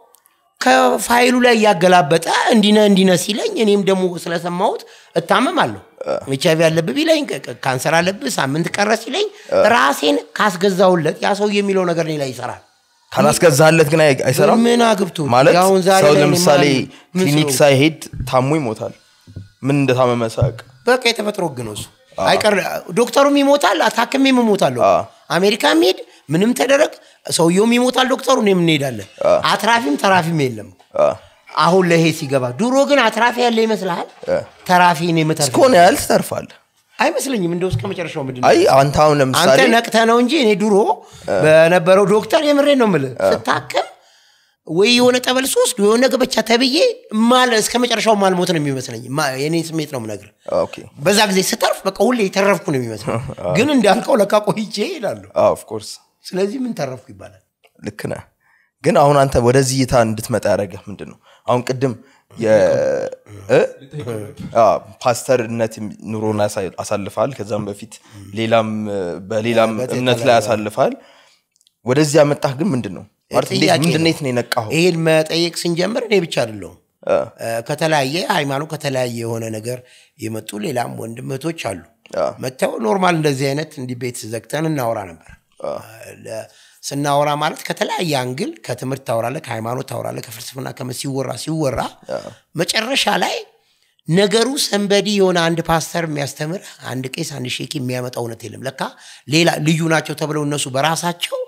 Speaker 1: ከፋይሉ ላይ እያገላበጠ እንዲነ እንዲነ ሲለኝ እኔም ደግሞ ስለሰማሁት እታመማለሁ ኤች አይቪ አለብህ ቢለኝ ቅ- ቅ- ካንሰር አለብህ ሳምንት ቀረ ሲለኝ ራሴን ካስገዛውለት ያ ሰው የሚለው ነገር እኔ ላይ ይሰራል
Speaker 2: ካላስገዛለት ግን አይ- አይሰራም
Speaker 1: ምን አግብቶ
Speaker 2: ማለት
Speaker 1: አሁን ዛሬ
Speaker 2: ሰው
Speaker 1: ላይ እኔ
Speaker 2: ለምሳሌ
Speaker 1: ማን- ምን
Speaker 2: ክሊኒክ
Speaker 1: ስለሆንኩ?
Speaker 2: ሳይሄድ ታሞ ይሞታል ምን እንደታመመ ሳያውቅ
Speaker 1: በቃ የተፈጥሮ ህግ ነው እሱ አይቀር ዶክተሩም ይሞታል ታክሜም እሞታለሁ አሜሪካ ሄድ ምንም ተደረግ ሰውየውም ይሞታል ዶክተሩ እኔም እንሄዳለን አትራፊም ተራፊም የለም አሁን ለይሄ ሲገባ ድሮ ግን አትራፊ ያለ ይመስልሃል ተራፊ ነው የምተርፍ
Speaker 2: እስከሆነ ያህል ትተርፋለህ
Speaker 1: አይመስለኝም እንደው እስከ መጨረሻው ምንድን ነው
Speaker 2: አይ አንተ አሁን
Speaker 1: አንተ
Speaker 2: ለምሳሌ
Speaker 1: ነቅተ ነው እንጂ እኔ ድሮ በነበረው ዶክተር የምሬን ነው የምልህ ስታክም ወይ የሆነ ጠበል ሶስት የሆነ ገበቻ ተብዬ ማለ እስከ መጨረሻው ማልሞት ነው የሚመስለኝ ማ- የኔ ስሜት ነው የምነግርህ
Speaker 2: ኦኬ
Speaker 1: በዛ ጊዜ ስተርፍ በቃ ሁሌ የተረፍኩ ነው የሚመስለኝ ግን እንዳልከው ለካ ቆይቼ ይላሉ
Speaker 2: ኦፍ ኮርስ
Speaker 1: ስለዚህ ምን ተረፍኩ ይባላል
Speaker 2: ልክ ነህ ግን አሁን አንተ ወደዚህ እይታ እንድትመጣ ያደረገህ ምንድን ነው አሁን ቅድም የ- እ? አዎ፣ ፓስተርነት ኑሮን አሳ- አሳልፈሃል ከዛም በፊት ሌላም እ፣ በሌላም
Speaker 1: በተለያየ-
Speaker 2: እምነት ላይ አሳልፈሃል ወደዚህ ያመጣህ ግን ምንድን ነው ማለት እንዴት-
Speaker 1: ጥያቄ
Speaker 2: ምንድን
Speaker 1: ነው።
Speaker 2: ነው የነቃኸው
Speaker 1: ይሄን መጠየቅ ስንጀምር እኔ ብቻ አይደለሁም
Speaker 2: እ፣
Speaker 1: እ፣ ከተለያየ ሃይማኖት ከተለያየ የሆነ ነገር የመጡ ሌላም ወንድም እህቶች አሉ
Speaker 2: አ።
Speaker 1: መጥተው ኖርማል እንደዚህ አይነት እንዲህ ቤት ዘግተን እናወራ ነበር ለ- ስናወራ ማለት ከተለያየ አንግል ከትምህርት ታወራለ ከሃይማኖት ታወራለ ከፍልስፍና ከምን ሲወራ ሲወራ መጨረሻ ላይ ነገሩ ሰንበዲ የሆነ አንድ ፓስተር የሚያስተምር አንድ ቄስ አንድ ሼኪ የሚያመጣ እውነት የለም ለካ ሌላ ልዩ ናቸው ተብለው እነሱ በራሳቸው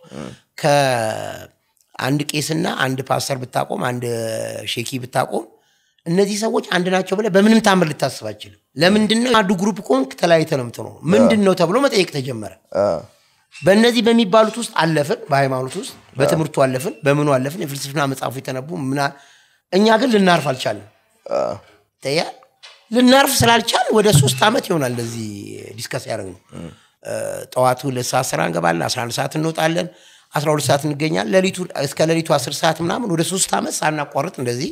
Speaker 1: ከአንድ ቄስና አንድ ፓስተር ብታቆም አንድ ሼኪ ብታቆም እነዚህ ሰዎች አንድ ናቸው ብለህ በምንም ታምር ልታስብ አችልም ለምንድን ነው አንዱ ግሩፕ ከሆንክ ተለያይተህ ነው የምትኖረው ምንድን ነው ተብሎ መጠየቅ ተጀመረ
Speaker 2: አ፣
Speaker 1: በእነዚህ በሚባሉት ውስጥ አለፍን በሃይማኖት ውስጥ በትምህርቱ አለፍን በምኑ አለፍን የፍልስፍና መጽሐፉ የተነቡ ምና እኛ ግን ልናርፍ አልቻለም
Speaker 2: አ፣
Speaker 1: ተያ ልናርፍ ስላልቻል ወደ ሶስት ዓመት ይሆናል እንደዚህ ዲስከስ ያደረግ ነው ጠዋቱ ሁለት ሰዓት ስራ እንገባለን 11 ሰዓት እንወጣለን 12 ሰዓት እንገኛለን ሌሊቱ እስከ ሌሊቱ 10 ሰዓት ምናምን ወደ ሶስት ዓመት ሳናቋርጥ እንደዚህ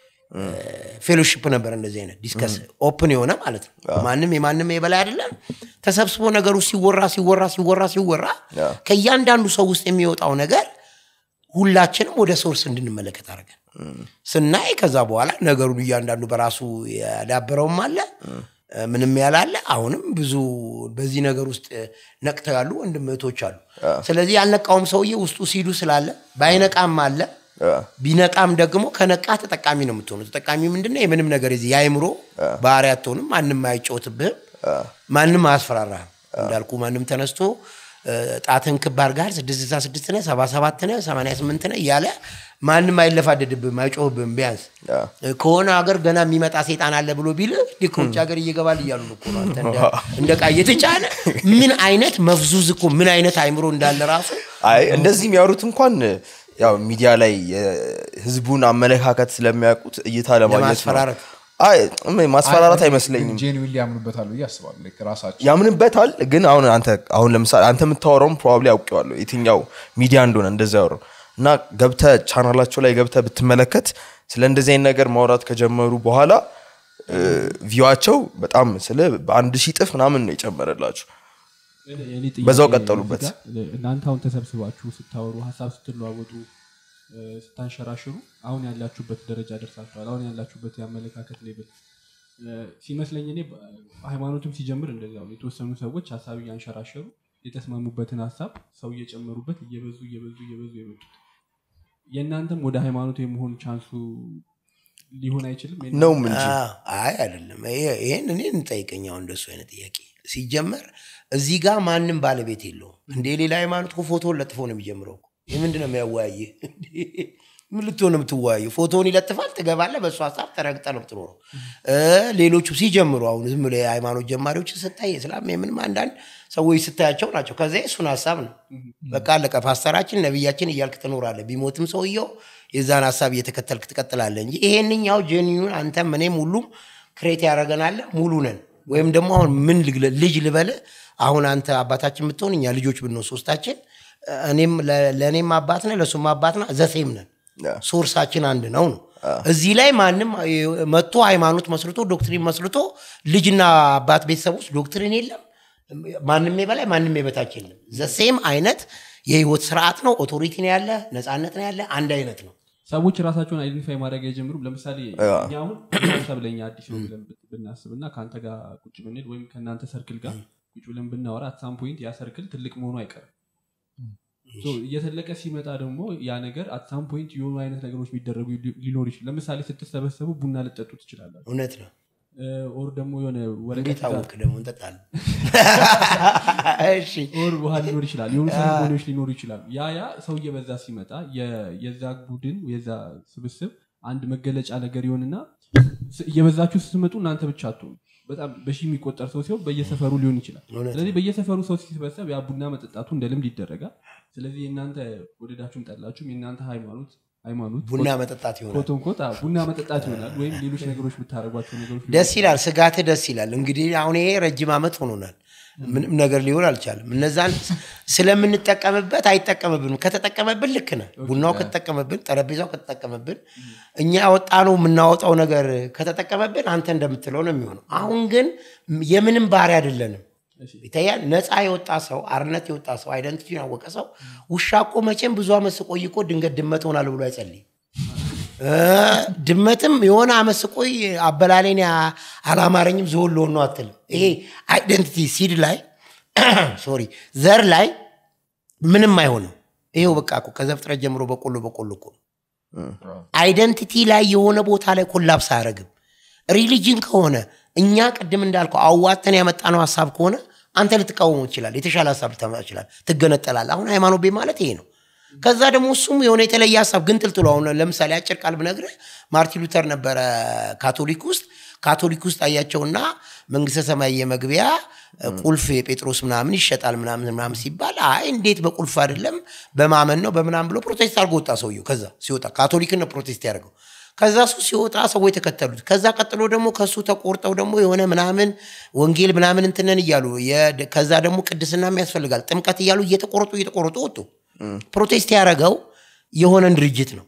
Speaker 1: ፌሎሺፕ ነበር እንደዚህ አይነት ዲስከስ ኦፕን የሆነ ማለት ነው ማንም የማንም የበላይ አይደለም ተሰብስቦ ነገሩ ሲወራ ሲወራ ሲወራ ሲወራ ከእያንዳንዱ ሰው ውስጥ የሚወጣው ነገር ሁላችንም ወደ ሶርስ እንድንመለከት አድርገን ስናይ ከዛ በኋላ ነገሩን እያንዳንዱ በራሱ ያዳበረውም አለ ምንም ያላለ አሁንም ብዙ በዚህ ነገር ውስጥ ነቅተው ያሉ ወንድም እህቶች አሉ ስለዚህ ያልነቃውም ሰውዬ ውስጡ ሲዱ ስላለ ባይነቃም አለ ቢነቃም ደግሞ ከነቃ ተጠቃሚ ነው የምትሆኑ ተጠቃሚ ምንድነው የምንም ነገር የዚህ የአይምሮ ባህሪ አትሆንም ማንም አይጫወትብህም ማንም አያስፈራራህም እንዳልኩ ማንም ተነስቶ ጣትን ክባር ጋር ስድስት ስልሳ ስድስት ነህ ሰባ ሰባት ነህ ሰማንያ ስምንት ነህ እያለ ማንም አይለፋደድብህም አይጮህብህም ቢያንስ ከሆነ ሀገር ገና የሚመጣ ሴጣን አለ ብሎ ቢል እንዲህ ከውጭ ሀገር እየገባል እያሉ እኮ ነው አንተ እንደ- እንደ ቃ እየተጫነ ምን አይነት መፍዙዝ እኮ ምን አይነት አይምሮ እንዳለ ራሱ
Speaker 2: አይ እንደዚህ የሚያወሩት እንኳን ያው ሚዲያ ላይ የህዝቡን አመለካከት ስለሚያውቁት እይታ ለማግኘት ነው።
Speaker 1: ለማስፈራራት።
Speaker 2: አይ እም፣ ማስፈራራት አይመስለኝም
Speaker 3: ጄንዊን ያምኑበታል ብዬ አስባለሁ ልክ ራሳቸው
Speaker 2: ያምንበታል ግን አሁን አንተ አሁን ለምሳሌ አንተ የምታወራውም ፕሮባብሊ አውቄዋለሁ የትኛው ሚዲያ እንደሆነ እንደዛ ያወራው እና ገብተ ቻናላቸው ላይ ገብተ ብትመለከት ስለ እንደዚህ አይነት ነገር ማውራት ከጀመሩ በኋላ ቪዋቸው በጣም ስለ በአንድ ሺህ ጥፍ ምናምን ነው የጨመረላችሁ
Speaker 4: የኔ ጥያቄ
Speaker 2: በዛው ቀጠሉበት።
Speaker 4: እዚህ ጋር እናንተ አሁን ተሰብስባችሁ ስታወሩ ሀሳብ ስትለዋወጡ እ፣ ስታንሸራሽሩ አሁን ያላችሁበት ደረጃ ደርሳችኋል አሁን ያላችሁበት የአመለካከት ሌብል እ፣ ሲመስለኝ እኔ በ- ሃይማኖትም ሲጀምር እንደዚያው ነው። የተወሰኑ ሰዎች ሀሳብ እያንሸራሸሩ የተስማሙበትን ሀሳብ ሰው እየጨመሩበት እየበዙ እየበዙ እየበዙ የመጡት የእናንተም ወደ ሃይማኖት የመሆን ቻንሱ ሊሆን አይችልም
Speaker 2: ነውም እንጂ
Speaker 1: አዎ፣ አይ አይደለም ይሄ- ይሄን እኔ እንጠይቀኝ አሁን እንደሱ አይነት ጥያቄ ሲጀመር እዚህ ጋር ማንም ባለቤት የለውም እንደ ሌላ ሃይማኖት እኮ ፎቶውን ለጥፎ ነው የሚጀምረው እኮ። ይህ ምንድን ነው የሚያወያይህ ምን ልትሆን ነው የምትወያዩ ፎቶውን ይለጥፋል ትገባለህ በእሱ ሀሳብ ተረግጠ ነው የምትኖረው እ፣ ሌሎቹ ሲጀምሩ አሁን ዝም ብሎ የሃይማኖት ጀማሪዎችን ስታይ የስላም የምንም አንዳንድ ሰዎች ስታያቸው ናቸው ከዚያ እሱን ሀሳብ ነው በቃ አለቀ ፓስተራችን ነቢያችን እያልክ ትኖራለህ ቢሞትም ሰውየው የዛን ሀሳብ እየተከተልክ ትቀጥላለህ እንጂ ይሄንኛው ጄኒዩን አንተም እኔም ሁሉም ክሬት ያደረገናለ ሙሉ ነን ወይም ደግሞ አሁን ምን ልግለ- ልጅ ልበልህ አሁን አንተ አባታችን ብትሆን እኛ ልጆች ብንሆን ሶስታችን እኔም ለ- ለእኔም አባት ነህ ለእሱም አባት ነህ ዘሴም ነን ሶርሳችን አንድ ነው ነው እዚህ ላይ ማንም መጥቶ ሃይማኖት መስርቶ ዶክትሪን መስርቶ ልጅና አባት ቤተሰብ ውስጥ ዶክትሪን የለም ማንም የበላይ ማንም የበታች የለም ዘሴም አይነት የህይወት ስርዓት ነው ኦቶሪቲ ነው ያለ ነፃነት ነው ያለ አንድ አይነት ነው
Speaker 4: ሰዎች ራሳቸውን አይደንቲፋይ ማድረግ አይጀምሩም ለምሳሌ እኛ አሁን ሀሳብ ለኛ አዲስ ነው ብለን ብት- ብናስብ እና ከአንተ ጋር ቁጭ ብንል ወይም ከእናንተ ሰርክል ጋር ቁጭ ብለን ብናወራ አትሳም ፖይንት ያ ሰርክል ትልቅ መሆኑ አይቀርም ሶ እየተለቀ ሲመጣ ደግሞ ያ ነገር አትሳም ፖይንት የሆኑ አይነት ነገሮች የሚደረጉ ሊ- ሊኖር ይችላል ለምሳሌ ስትሰበሰቡ ቡና ልጠጡ ትችላላችሁ
Speaker 1: እውነት ነው
Speaker 4: ኦር ደግሞ የሆነ ወረቀት
Speaker 1: እንዴት
Speaker 4: ይዛ-
Speaker 1: አወቅ ደግሞ እንጠጣለን እሺ
Speaker 4: ኦር ውሃ ሊኖር ይችላል የሆኑ ሴሬሞኒዎች ሊኖሩ ይችላሉ ያ ያ ሰው እየበዛ ሲመጣ የ- የዛ ቡድን የዛ ስብስብ አንድ መገለጫ ነገር ይሆንና ስ- እየበዛችሁ ስትመጡ እናንተ ብቻ አትሆኑ በጣም በሺ የሚቆጠር ሰው ሲሆን በየሰፈሩ ሊሆን ይችላል
Speaker 1: እውነት
Speaker 4: ስለዚህ በየሰፈሩ ሰው ሲሰበሰብ ያ ቡና መጠጣቱ እንደ ልምድ ይደረጋል ስለዚህ የእናንተ ወደዳችሁም ጠላችሁም የእናንተ ሃይማኖት ሃይማኖት
Speaker 1: ቡና መጠጣት ይሆናል
Speaker 4: ኮቶን ኮት አዎ፣ ቡና መጠጣት ይሆናል ወይም ሌሎች ነገሮች ብታደረጓቸው ነገሮች
Speaker 1: ደስ ይላል ስጋትህ ደስ ይላል እንግዲህ አሁን ይሄ ረጅም ዓመት ሆኖናል ምንም ነገር ሊሆን አልቻለም እነዛን ስለምንጠቀምበት አይጠቀምብንም ከተጠቀመብን ልክ ነህ ቡናው ከተጠቀመብን ጠረጴዛው ከተጠቀመብን እኛ ያወጣነው የምናወጣው ነገር ከተጠቀመብን አንተ እንደምትለው ነው የሚሆነው አሁን ግን የምንም ባህሪ አይደለንም ይታያል ነፃ የወጣ ሰው አርነት የወጣ ሰው አይደንቲቲ ያወቀ ሰው ውሻ እኮ መቼም ብዙ ዓመት ስቆይ እኮ ድንገት ድመት ሆናል ብሎ አይጸልይም እ ድመትም የሆነ አመት ስቆይ አበላሌን ያ- አላማረኝም ዝሆን ልሆን ነው አትልም ይሄ አይደንቲቲ ሲድ ላይ ሶሪ ዘር ላይ ምንም አይሆንም ይሄው በቃ እኮ ከዘፍጥረት ጀምሮ በቆሎ በቆሎ እኮ ነው አይደንቲቲ ላይ የሆነ ቦታ ላይ ኮላፕስ አያደርግም ሪሊጅን ከሆነ እኛ ቅድም እንዳልከው አዋተን ያመጣነው ሀሳብ ከሆነ አንተ ልትቃወመው ትችላል የተሻለ ሀሳብ ልታመጣ ይችላል ትገነጠላል አሁን ሃይማኖት ቤት ማለት ይሄ ነው ከዛ ደግሞ እሱም የሆነ የተለየ ሀሳብ ግን ጥልጥሎ አሁን ለምሳሌ አጭር ቃል ብነግርህ ማርቲን ሉተር ነበረ ካቶሊክ ውስጥ ካቶሊክ ውስጥ አያቸውና መንግስተ ሰማይ የመግቢያ ቁልፍ የጴጥሮስ ምናምን ይሸጣል ምናምን ምናምን ሲባል አይ እንዴት በቁልፍ አይደለም በማመን ነው በምናምን ብሎ ፕሮቴስት አድርጎ ወጣ ሰውየው ከዛ ሲወጣ ካቶሊክን ነው ፕሮቴስት ያደርገው ከዛ እሱ ሲወጣ ሰዎች ተከተሉት ከዛ ቀጥሎ ደግሞ ከሱ ተቆርጠው ደግሞ የሆነ ምናምን ወንጌል ምናምን እንትነን እያሉ የድ- ከዛ ደግሞ ቅድስናም ያስፈልጋል ጥምቀት እያሉ እየተቆረጡ እየተቆረጡ ወጡ ፕሮቴስት ያደረገው የሆነን ድርጅት ነው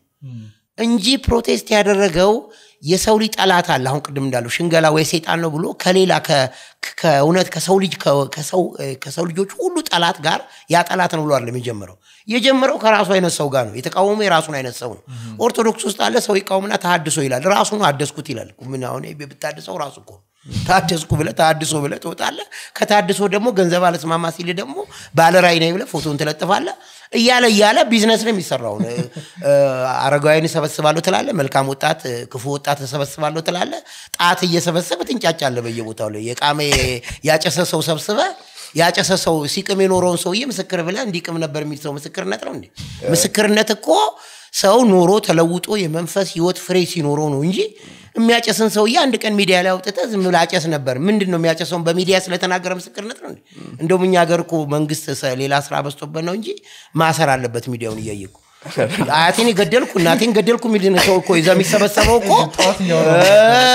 Speaker 1: እንጂ ፕሮቴስት ያደረገው የሰው ልጅ ጠላት አለ አሁን ቅድም እንዳለው ሽንገላ ወይ ሴጣን ነው ብሎ ከሌላ ከ- ከእውነት ከሰው ልጅ ከ- ከሰው- ከሰው ልጆች ሁሉ ጠላት ጋር ያ ጠላት ነው ብሎ አይደለም የጀመረው የጀመረው ከራሱ አይነት ሰው ጋር ነው የተቃወመ የራሱን አይነት ሰው ነው ኦርቶዶክስ ውስጥ አለ ሰው ይቃወምና ተሃድሶ ይላል ራሱ ነው አደስኩት ይላል ምን አሁን ብታድሰው ራሱ እኮ ነው። ታደስኩ ብለህ ታድሶ ብለህ ትወጣለህ ከታድሶ ደግሞ ገንዘብ አለስማማ ሲል ደግሞ ባለራዕይ ነኝ ብለህ ፎቶን ትለጥፋለህ እያለ እያለ ቢዝነስ ነው የሚሰራው እ፣ እ፣ አረጋውያን እሰበስባለሁ ትላለህ መልካም ወጣት እ፣ ክፉ ወጣት እሰበስባለሁ ትላለህ ጣት እየሰበሰበ ትንጫጫለህ በየቦታው ላይ የቃመ ያጨሰ ሰው ሰብስበ ያጨሰ ሰው ሲቅም የኖረውን ሰውዬ ምስክር ብለህ እንዲቅም ነበር የሚል ሰው ምስክርነት ነው እንዴ ምስክርነት እኮ ሰው ኖሮ ተለውጦ የመንፈስ ህይወት ፍሬ ሲኖረው ነው እንጂ የሚያጨስን ሰውዬ አንድ ቀን ሚዲያ ላይ አውጥተህ ዝም ብለህ አጨስ ነበር ምንድን ነው የሚያጨሰውን በሚዲያ ስለተናገረ ምስክርነት ነው እንዴ እንደውም እኛ ሀገር እኮ መንግስት ሰ- ሌላ ስራ በዝቶበት ነው እንጂ ማሰር አለበት ሚዲያውን እያየ እኮ አያቴን ገደልኩ እናቴን ገደልኩ የሚል ሰው እኮ ይዛ የሚሰበሰበው እኮ እ፣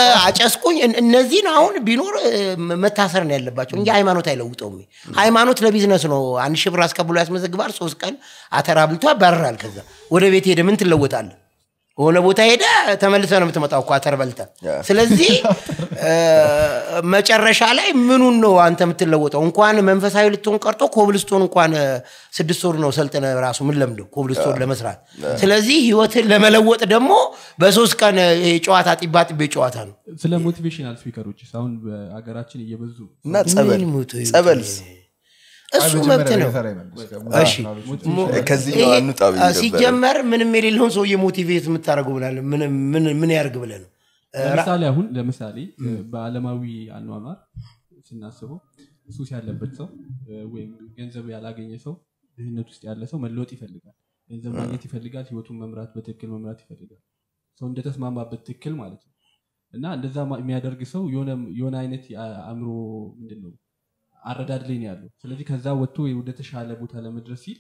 Speaker 1: አጨስኩኝ እን- እነዚህን አሁን ቢኖር እ፣ መታሰር ነው ያለባቸው እንጂ ሃይማኖት አይለውጠውም ሃይማኖት ለቢዝነስ ነው አንድ ሺህ ብር አስከብሎ ያስመዘግባል ሶስት ቀን አተራ ብልቶ ያባርራል ከዛ ወደ ቤት ሄደ ምን ትለወጣለህ የሆነ ቦታ ሄደ ተመልሰ ነው የምትመጣው እኮ አተር በልተ ስለዚህ እ፣ መጨረሻ ላይ ምኑን ነው አንተ የምትለወጠው እንኳን መንፈሳዊ ልትሆን ቀርቶ ኮብልስቶን እንኳን እ፣ ስድስት ወር ነው ሰልጥነ ራሱ ምን ለምደው ኮብልስቶን ለመስራት ስለዚህ ህይወትን ለመለወጥ ደግሞ በሶስት ቀን እ፣ ይሄ ጨዋታ ጢባ ጢቤ ጨዋታ ነው
Speaker 4: ስለ ሞቲቬሽናል ስፒከሮች አሁን በሀገራችን እየበዙ
Speaker 2: እና ጸበል
Speaker 1: ምን ሞቶ ይውጣ?
Speaker 2: ጸበልስ
Speaker 1: እሱ መብት ነው እሺ
Speaker 2: ከዚህ
Speaker 1: ይሄ
Speaker 2: አንውጣ ብዬ ነበር።
Speaker 1: ሲጀመር ምንም የሌለውን ሰውዬ ሞቲቬት የምታደርገው ብላለ ምን ያርግ ብለ ነው
Speaker 4: ለምሳሌ አሁን ለምሳሌ በአለማዊ አኗኗር ስናስበው ሱስ ያለበት ሰው እ፣ ወይም ገንዘብ ያላገኘ ሰው ድህነት ውስጥ ያለ ሰው መለወጥ ይፈልጋል ገንዘብ ማግኘት ይፈልጋል ህይወቱን መምራት በትክክል መምራት ይፈልጋል ሰው እንደተስማማበት ትክክል ማለት ነው እና እንደዛ ማ- የሚያደርግ ሰው የሆነ የሆነ አይነት የአእምሮ ምንድን ነው አረዳድ ላይ ነው ያለው ስለዚህ ከዛ ወጥቶ ወደ ተሻለ ቦታ ለመድረስ ሲል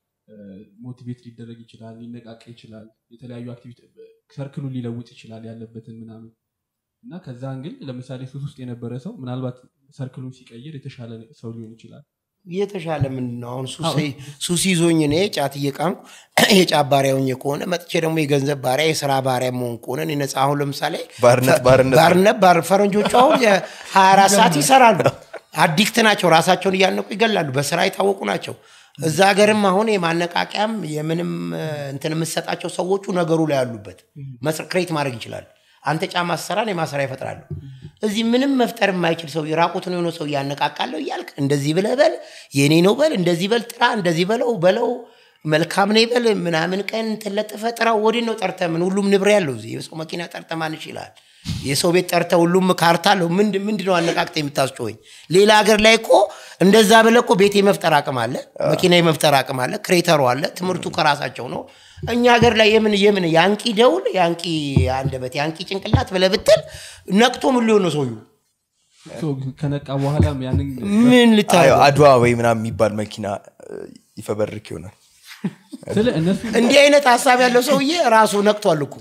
Speaker 4: ሞቲቬት ሊደረግ ይችላል ሊነቃቃ ይችላል የተለያዩ አክቲቪቲ ሰርክሉን ሊለውጥ ይችላል ያለበትን ምናምን እና ከዛ እንግል ለምሳሌ ሱስ ውስጥ የነበረ ሰው ምናልባት ሰርክሉን ሲቀይር የተሻለ ሰው ሊሆን ይችላል
Speaker 1: የተሻለ ምንድን ነው አሁን ሱስ- ሱስ ይዞኝ እኔ ጫት እየቃምኩ የጫት ባሪያ ሆኜ ከሆነ መጥቼ ደግሞ የገንዘብ ባሪያ የስራ ባሪያ መሆን ከሆነ እኔ ነፃ አሁን ለምሳሌ
Speaker 2: ባርነት ባርነት
Speaker 1: ባርነት ባር ፈረንጆቹ አሁን ሀያ አራት ሰዓት ይሰራሉ አዲክት ናቸው ራሳቸውን እያነቁ ይገላሉ በስራ የታወቁ ናቸው እዛ ሀገርም አሁን የማነቃቂያም የምንም እ፣ እንትን የምሰጣቸው ሰዎቹ ነገሩ ላይ ያሉበት ክሬት ማድረግ ይችላሉ አንተ ጫማ ስሰራን የማሰሪያ ይፈጥራሉ እዚህ ምንም መፍጠር የማይችል ሰው የራቁትን የሆነ ሰው እያነቃቃለሁ እያልክ እንደዚህ ብለህ በል የኔ ነው በል እንደዚህ በል ጥራ እንደዚህ በለው በለው መልካም ነው ይበል ምናምን ቀን ትለጥፈ ጥራው ወዲህ ነው ጠርተ ምን ሁሉም ንብሬ ያለው እዚህ የሰው መኪና ጠርተ ማን ይችላል የሰው ቤት ጠርተ ሁሉም ካርታ አለው ምንድ- ምንድን ነው አነቃቅተ የምታስጮኸኝ ሌላ ሀገር ላይ እኮ እንደዛ ብለህ እኮ ቤት የመፍጠር አቅም አለ መኪና የመፍጠር አቅም አለ ክሬተሩ አለ ትምህርቱ ከራሳቸው ነው እኛ ሀገር ላይ የምን የምን ያንቂ ደውል ያንቂ አንደበት ያንቂ ጭንቅላት ብለህ ብትል ነቅቶ ምን ሊሆን ነው ሰውዬው?
Speaker 4: ሶ ከነቃ በኋላም ያንን
Speaker 1: ምን
Speaker 2: አዎ፣
Speaker 1: ልታየው?
Speaker 2: አድዋ ወይ ምናምን የሚባል መኪና እ፣ ይፈበርክ ይሆናል
Speaker 4: ስለ እነሱ
Speaker 1: እንዲህ አይነት ሀሳብ ያለው ሰውዬ ራሱ ነቅቷል እኮ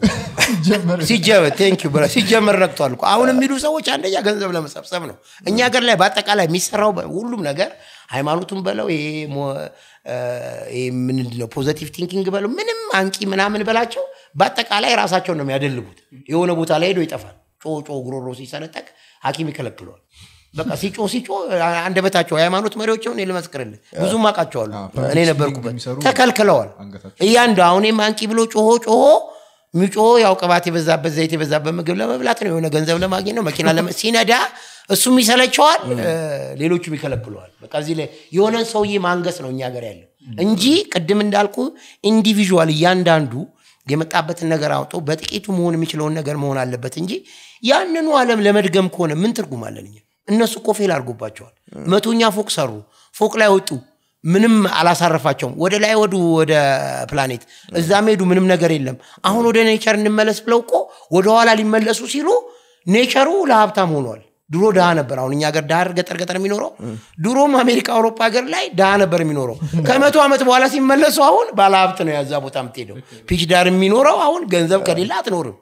Speaker 1: ሲጀመር ቴንክ ዩ ሲጀመር ነቅቷል እኮ አሁን የሚሉ ሰዎች አንደኛ ገንዘብ ለመሰብሰብ ነው እኛ ሀገር ላይ በአጠቃላይ የሚሰራው በ- ሁሉም ነገር ሃይማኖቱን በለው ይሄ ሞ- እ፣ ይሄ ምንድን ነው ፖዘቲቭ ቲንኪንግ በለው ምንም አንቂ ምናምን በላቸው በአጠቃላይ ራሳቸውን ነው የሚያደልቡት የሆነ ቦታ ላይ ሄዶ ይጠፋል ጮ ጮ ጉሮሮ ሲሰነጠቅ ሀኪም ይከለክለዋል በቃ ሲጮ ሲጮ አንደበታቸው የሃይማኖት መሪዎች ሆን ልመስክርልህ ብዙም አውቃቸዋለሁ
Speaker 3: አዎ፣
Speaker 1: እኔ ነበርኩበት
Speaker 3: የሚሰሩ
Speaker 1: ተከልክለዋል
Speaker 3: አንገታቸው
Speaker 1: እያንዱ አሁን አንቂ ብሎ ጮሆ ጮሆ ሚጮሆ ያው ቅባት የበዛበት ዘይት የበዛበት ምግብ ለመብላት ነው የሆነ ገንዘብ ለማግኘት ነው መኪና ለመ- ሲነዳ እሱም ይሰለቸዋል እ፣ ሌሎቹም ይከለክለዋል በቃ እዚህ ላይ የሆነን ሰውዬ ማንገስ ነው እኛ ሀገር ያለው እንጂ ቅድም እንዳልኩ ኢንዲቪዥዋል እያንዳንዱ የመጣበትን ነገር አውጦ በጥቂቱ መሆን የሚችለውን ነገር መሆን አለበት እንጂ ያንኑ ዓለም ለመድገም ከሆነ ምን ትርጉም አለን እኛ እነሱ እኮ ፌል አድርጎባቸዋል መቶኛ ፎቅ ሰሩ ፎቅ ላይ ወጡ ምንም አላሳረፋቸውም ወደ ላይ ወዱ ወደ ፕላኔት እዛም ሄዱ ምንም ነገር የለም አሁን ወደ ኔቸር እንመለስ ብለው እኮ ወደኋላ ሊመለሱ ሲሉ ኔቸሩ ለሀብታም ሆኗል ድሮ ድሃ ነበር አሁን እኛ ሀገር ድሃ ገጠር ገጠር የሚኖረው ድሮም አሜሪካ አውሮፓ ሀገር ላይ ድሃ ነበር የሚኖረው ከመቶ ዓመት በኋላ ሲመለሱ አሁን ባለሀብት ነው ያዛ ቦታ የምትሄደው ፒች ዳር የሚኖረው አሁን ገንዘብ ከሌለ አትኖርም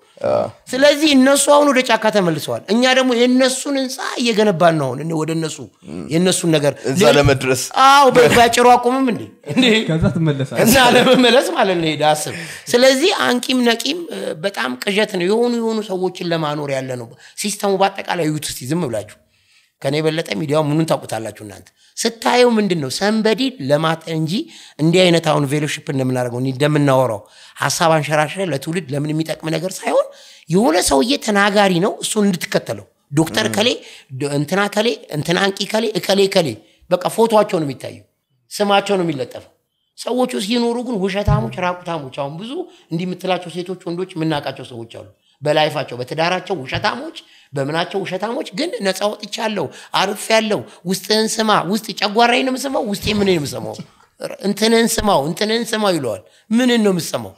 Speaker 1: ስለዚህ እነሱ አሁን ወደ ጫካ ተመልሰዋል እኛ ደግሞ የእነሱን ህንፃ እየገነባን ነው አሁን ወደ እነሱ የእነሱን ነገር
Speaker 2: እዛ ለመድረስ
Speaker 1: አዎ በጭሩ አቁምም እንዴ እንዴ
Speaker 4: ከዛ ትመለሳል
Speaker 1: እና ለመመለስ ማለት ነው ሄደ አስብ ስለዚህ አንቂም ነቂም እ፣ በጣም ቅዠት ነው የሆኑ የሆኑ ሰዎችን ለማኖር ያለ ነው ሲስተሙ በአጠቃላይ ዩት እስቲ ዝም ብላችሁ ከኔ የበለጠ ሚዲያው ምኑን ታውቁታላችሁ እናንተ ስታየው ምንድን ነው ሰንበዲ ለማት እንጂ እንዲህ አይነት አሁን ቬሎሽፕ እንደምናደርገው እንዲህ እንደምናወራው ሀሳብ አንሸራሽረ ለትውልድ ለምን የሚጠቅም ነገር ሳይሆን የሆነ ሰውዬ ተናጋሪ ነው እሱን እንድትከተለው ዶክተር ከሌ ዶ- እንትና ከሌ እንትና አንቂ ከሌ እከሌ ከሌ በቃ ፎቶቸው ነው የሚታየው ስማቸው ነው የሚለጠፈው ሰዎቹ ሲኖሩ ግን ውሸታሞች ራቁታሞች አሁን ብዙ እንዲህ የምትላቸው ሴቶች ወንዶች የምናውቃቸው ሰዎች አሉ በላይፋቸው በትዳራቸው ውሸታሞች በምናቸው ውሸታሞች ግን ነፃ ወጥቻለሁ አርፍ ያለው ውስጥህን ስማ ውስጥ ጨጓራዬን ነው የምሰማው ውስጤ ምን የምሰማው እንትንን ስማው እንትንን ስማው ይለዋል ምንን ነው የምሰማው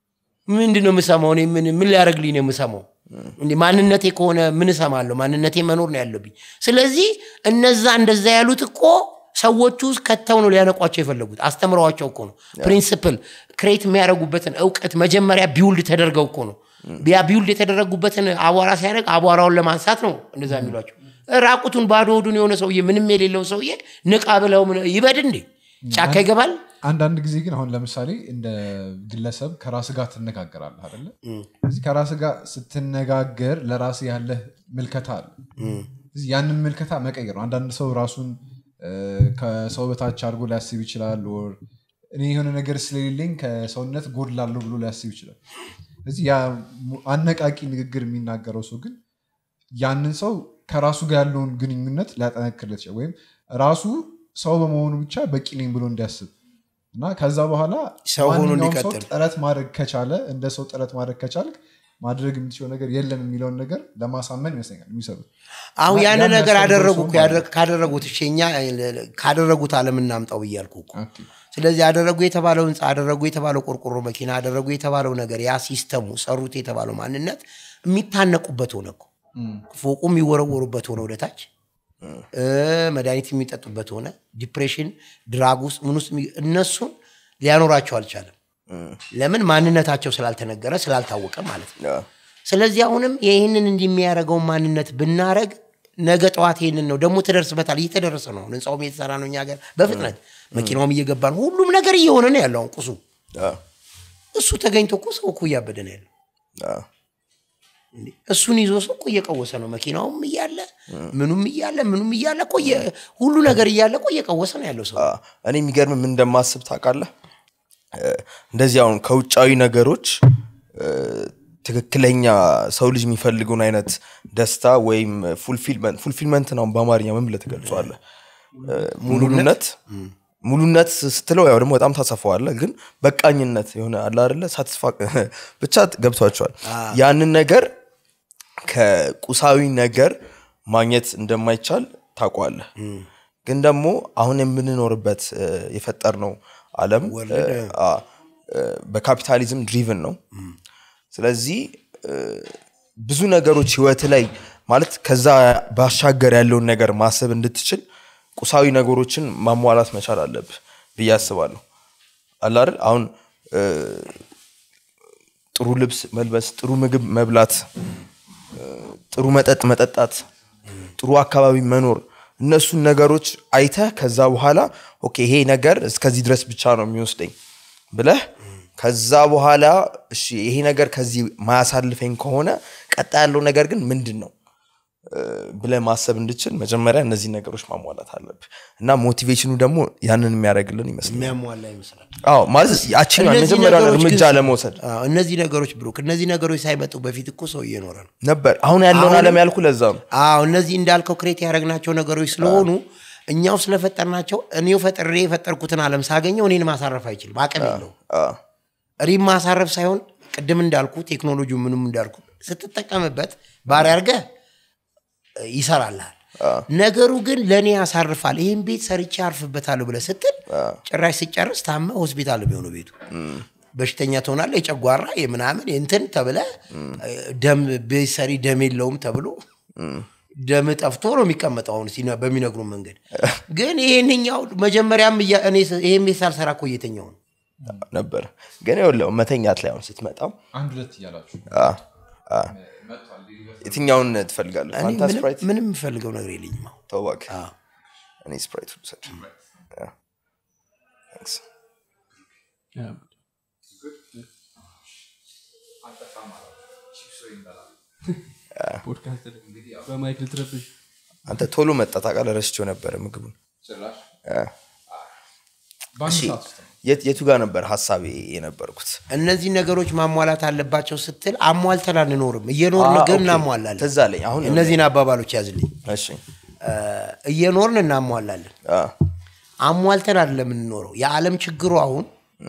Speaker 1: ምንድን ነው የምሰማው እኔ ምን ምን ሊያደርግልኝ ነው የምሰማው እንዴ ማንነቴ ከሆነ ምን እሰማለሁ ማንነቴ መኖር ነው ያለብኝ ስለዚህ እነዛ እንደዛ ያሉት እኮ ሰዎቹ ከተው ነው ሊያነቋቸው የፈለጉት አስተምረዋቸው እኮ ነው ፕሪንስፕል ክሬት የሚያደርጉበትን እውቀት መጀመሪያ ቢውልድ ተደርገው እኮ ነው ያ ቢውልድ የተደረጉበትን አቧራ ሲያደርግ አቧራውን ለማንሳት ነው እንደዛ የሚሏቸው ራቁቱን ባዶ ሆዱን የሆነ ሰውዬ ምንም የሌለውን ሰውዬ ንቃ ብለው ምን- ይበድ እንዴ ጫካ ይገባል
Speaker 3: አንዳንድ ጊዜ ግን አሁን ለምሳሌ እንደ ግለሰብ ከራስ ጋር ትነጋገራለህ አይደለ እዚህ ከራስ ጋር ስትነጋገር ለራስ ያለህ ምልከታ አለ እዚህ ያንን ምልከታ መቀየር ነው አንዳንድ ሰው ራሱን እ፣ ከሰው በታች አድርጎ ሊያስብ ይችላል ኦር እኔ የሆነ ነገር ስለሌለኝ ከሰውነት ጎድላለሁ ብሎ ሊያስብ ይችላል እዚህ ያ ሙ- አነቃቂ ንግግር የሚናገረው ሰው ግን ያንን ሰው ከራሱ ጋር ያለውን ግንኙነት ሊያጠነክርለት ይችላል ወይም ራሱ ሰው በመሆኑ ብቻ በቂ ነኝ ብሎ እንዲያስብ እና ከዛ በኋላ
Speaker 1: ሰው ሆኖ
Speaker 3: ማንኛውም ሰው
Speaker 1: እንዲቀጥል።
Speaker 3: ጥረት ማድረግ ከቻለ እንደ ሰው ጥረት ማድረግ ከቻልክ ማድረግ የምትችለው ነገር የለም የሚለውን ነገር ለማሳመን ይመስለኛል የሚሰሩት
Speaker 1: አሁን
Speaker 3: እና
Speaker 1: ያን
Speaker 3: ያን
Speaker 1: ነገር
Speaker 3: ያስተምረው
Speaker 1: አደረጉ
Speaker 3: ሰው
Speaker 1: እኮ
Speaker 3: ማለት
Speaker 1: ያደረ- ካደረጉት እሺ እኛ ካደረጉት አለም እናምጣው ብያልኩ እኮ
Speaker 3: ኦኬ።
Speaker 1: ስለዚህ አደረጉ የተባለው ህንፃ አደረጉ የተባለው ቆርቆሮ መኪና አደረጉ የተባለው ነገር ያ ሲስተሙ ሰሩት የተባለው ማንነት የሚታነቁበት ሆነ እኮ ፎቁ የሚወረወሩበት ሆነ ወደታች እ፣ መድኃኒት የሚጠጡበት ሆነ ዲፕሬሽን ድራግ ውስጥ ምን ውስጥ የሚ- እነሱን ሊያኖራቸው አልቻለም ለምን ማንነታቸው ስላልተነገረ ስላልታወቀ ማለት ነው
Speaker 2: ያ።
Speaker 1: ስለዚህ አሁንም ይህንን እንዲህ የሚያደርገውን ማንነት ብናረግ ነገ ጠዋት ይህንን ነው ደግሞ ትደርስበታል እየተደረሰ ነው ህንፃውም እየተሰራ ነው እኛ ሀገር በፍጥነት መኪናውም እየገባ ነው ሁሉም ነገር እየሆነ ነው ያለው አሁን ቁሱ
Speaker 2: ያ።
Speaker 1: እሱ ተገኝቶ እኮ ሰው እኮ እያበደ ነው ያለው
Speaker 2: ያ።
Speaker 1: እንዴ! እሱን ይዞ ሰው እኮ እየቀወሰ ነው መኪናውም እያለ ምኑም እያለ ምኑም እያለ እኮ እየ- ሁሉ ነገር እያለ እኮ እየቀወሰ ነው ያለው ሰው
Speaker 2: አ፣ እኔ የሚገርም ምን እንደማስብ ታውቃለህ እ፣ እንደዚህ አሁን ከውጫዊ ነገሮች እ፣ ትክክለኛ ሰው ልጅ የሚፈልገውን አይነት ደስታ ወይም ፉልፊልመንት ፉልፊልመንት ነው በአማርኛ ምን ብለህ ትገልጸዋለህ እ፣ ሙሉነት ሙሉነት ስትለው ያው ደግሞ በጣም ታሰፈዋለህ ግን በቃኝነት የሆነ አለ አይደለ ሳትስፋ ብቻ ገብቷቸዋል ያንን ነገር ከቁሳዊ ነገር ማግኘት እንደማይቻል ታውቋለህ ግን ደግሞ አሁን የምንኖርበት እ፣ የፈጠርነው ዓለም እ፣ አ፣ እ፣ በካፒታሊዝም ድሪቭን ነው ስለዚህ እ፣ ብዙ ነገሮች ህይወት ላይ ማለት ከዛ ባሻገር ያለውን ነገር ማሰብ እንድትችል ቁሳዊ ነገሮችን ማሟላት መቻል አለብህ ብዬ አስባለሁ አለ አይደል አሁን እ፣ ጥሩ ልብስ መልበስ ጥሩ ምግብ መብላት ጥሩ መጠጥ መጠጣት ጥሩ አካባቢ መኖር እነሱን ነገሮች አይተህ ከዛ በኋላ ኦኬ ይሄ ነገር እስከዚህ ድረስ ብቻ ነው የሚወስደኝ ብለህ ከዛ በኋላ እሺ ይሄ ነገር ከዚህ ማያሳልፈኝ ከሆነ ቀጣ ያለው ነገር ግን ምንድን ነው እ፣ ብለህ ማሰብ እንድችል መጀመሪያ እነዚህ ነገሮች ማሟላት አለብህ እና ሞቲቬሽኑ ደግሞ ያንን የሚያደርግልን ይመስላል
Speaker 1: የሚያሟላ ይመስላል
Speaker 2: አዎ ማለት ያችን
Speaker 1: እነዚህ
Speaker 2: መጀመሪያ
Speaker 1: ነገሮች
Speaker 2: እርምጃ
Speaker 1: ግን-
Speaker 2: ለመውሰድ
Speaker 1: አዎ፣ እነዚህ ነገሮች ብሩክ እነዚህ ነገሮች ሳይመጡ በፊት እኮ ሰው እየኖረ ነው
Speaker 2: ነበር አሁን ያለውን
Speaker 1: አሁን-
Speaker 2: አለም ያልኩ ለዛ ነው
Speaker 1: አዎ እነዚህ እንዳልከው ክሬት ያደረግናቸው ነገሮች ስለሆኑ እኛው ስለፈጠርናቸው እኔው ፈጥሬ የፈጠርኩትን አለም ሳገኘው እኔን ማሳረፍ አይችልም አቅም የለው
Speaker 2: አዎ፣
Speaker 1: ሪም ማሳረፍ ሳይሆን ቅድም እንዳልኩ ቴክኖሎጂው ምንም እንዳልኩ ስትጠቀምበት ባሪ አድርገህ ይሰራልሃል ነገሩ ግን ለእኔ ያሳርፋል ይህን ቤት ሰርቼ አርፍበታለሁ ብለህ ስትል ጭራሽ ሲጨርስ ታመ ሆስፒታል ነው የሚሆነው ቤቱ በሽተኛ ትሆናለህ የጨጓራ የምናምን የእንትን ተብለ ደም ቤት ሰሪ ደም የለውም ተብሎ ደም ጠፍቶ ነው የሚቀመጠው አሁን ሲነ- በሚነግሩ መንገድ ግን ይህንኛው መጀመሪያም እያ- እኔ ስ- ይህን ቤት ሳልሰራ እኮ እየተኛው ነው
Speaker 2: ነበር ግን ይኸውልህ መተኛት ላይ አሁን ስትመጣ
Speaker 3: አንድ ሁለት እያላችሁ
Speaker 2: አ፣ አ፣ የትኛውን ትፈልጋለህ
Speaker 1: እኔ
Speaker 2: ፋንታ
Speaker 1: ምንም-
Speaker 2: ስፕራይት
Speaker 1: ምንም የምፈልገው ነገር የለኝም አሁን
Speaker 2: ተው እባክህ
Speaker 1: አዎ።
Speaker 2: እኔ ስፕራይት ውሰድ ያ። Thanks።
Speaker 4: ፖድካስት ላይ በማይክ ልትረብሽ
Speaker 2: አንተ ቶሎ መጣ ታውቃለህ ረስቼው ነበረ ምግቡን
Speaker 3: ጭራሽ
Speaker 2: አ።
Speaker 3: በአንድ
Speaker 2: እሺ፣
Speaker 3: ሰዓት ውስጥ ነው።
Speaker 2: የት- የቱ ጋር ነበር ሀሳቤ የነበርኩት
Speaker 1: እነዚህ ነገሮች ማሟላት አለባቸው ስትል አሟልተን አንኖርም እየኖርን
Speaker 2: አ፣
Speaker 1: ግን
Speaker 2: ኦኬ።
Speaker 1: እናሟላለን
Speaker 2: ትዝ አለኝ አሁን
Speaker 1: እነዚህን አባባሎች ያዝልኝ
Speaker 2: እሺ
Speaker 1: እ፣ እየኖርን እናሟላለን
Speaker 2: አ፣
Speaker 1: አሟልተን አይደለም የምንኖረው የዓለም ችግሩ አሁን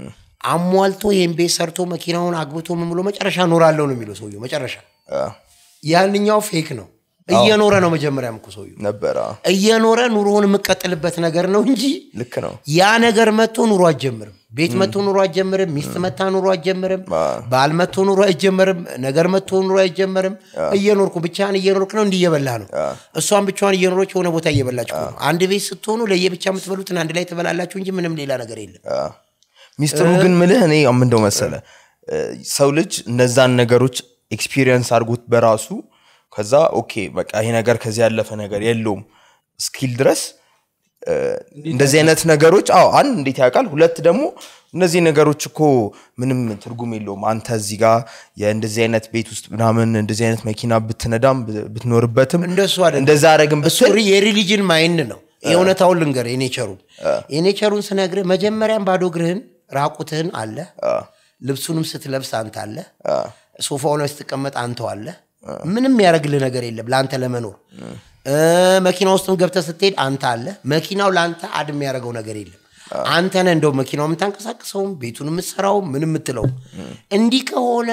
Speaker 1: አሟልቶ ይህን ቤት ሰርቶ መኪናውን አግብቶ ምን ብሎ መጨረሻ እኖራለሁ ነው የሚለው ሰውየው መጨረሻ
Speaker 2: አ፣
Speaker 1: ያንኛው ፌክ ነው እየኖረ ነው መጀመሪያም እኮ ሰውየው
Speaker 2: ነበር አ፣
Speaker 1: እየኖረ ኑሮውን የምቀጥልበት ነገር ነው እንጂ
Speaker 2: ልክ ነው
Speaker 1: ያ ነገር መጥቶ ኑሮ አትጀምርም ቤት መጥቶ ኑሮ አትጀምርም ሚስት መታ ኑሮ አትጀምርም ባል መጥቶ ኑሮ አይጀመርም ነገር መጥቶ ኑሮ አይጀመርም እየኖርኩ ብቻህን እየኖርክ ነው እንዲህ እየበላህ ነው እሷን ብቻዋን እየኖረች የሆነ ቦታ እየበላች እኮ ነው አንድ ቤት ስትሆኑ ለየብቻ የምትበሉትን አንድ ላይ ትበላላችሁ እንጂ ምንም ሌላ ነገር የለም
Speaker 2: አ። ሚስጥሩ ግን ምልህ እኔ ምንደው መሰለ እ፣ ሰው ልጅ እነዛን ነገሮች ኤክስፒሪየንስ አድርጎት በራሱ ከዛ ኦኬ በቃ ይሄ ነገር ከዚህ ያለፈ ነገር የለውም ስኪል ድረስ እ፣ እንደዚህ አይነት ነገሮች አዎ አንድ እንዴት ያውቃል ሁለት ደግሞ እነዚህ ነገሮች እኮ ምንም ትርጉም የለውም አንተ እዚህ ጋር የእንደዚህ አይነት ቤት ውስጥ ምናምን እንደዚህ አይነት መኪና ብትነዳም ብ- ብትኖርበትም
Speaker 1: እንደሱ አይደለም።
Speaker 2: እንደዛ አረግም
Speaker 1: እሱ
Speaker 2: ብትል
Speaker 1: የሪሊጅን ማይንድ ነው የእውነታውን ልንገር የኔቸሩን የኔቸሩን ስነግርህ መጀመሪያም ባዶ እግርህን ራቁትህን አለ ልብሱንም ስትለብስ አንተ አለ ሶፋው ላይ ስትቀመጥ አንተው አለ ምንም ያደረግልህ ነገር የለም ለአንተ ለመኖር እ፣ መኪና ውስጥም ገብተህ ስትሄድ አንተ አለ መኪናው ለአንተ አድ የሚያደርገው ነገር የለም አንተ ነህ እንደው መኪናው የምታንቀሳቅሰውም ቤቱን የምትሰራው ምን የምትለው እንዲህ ከሆነ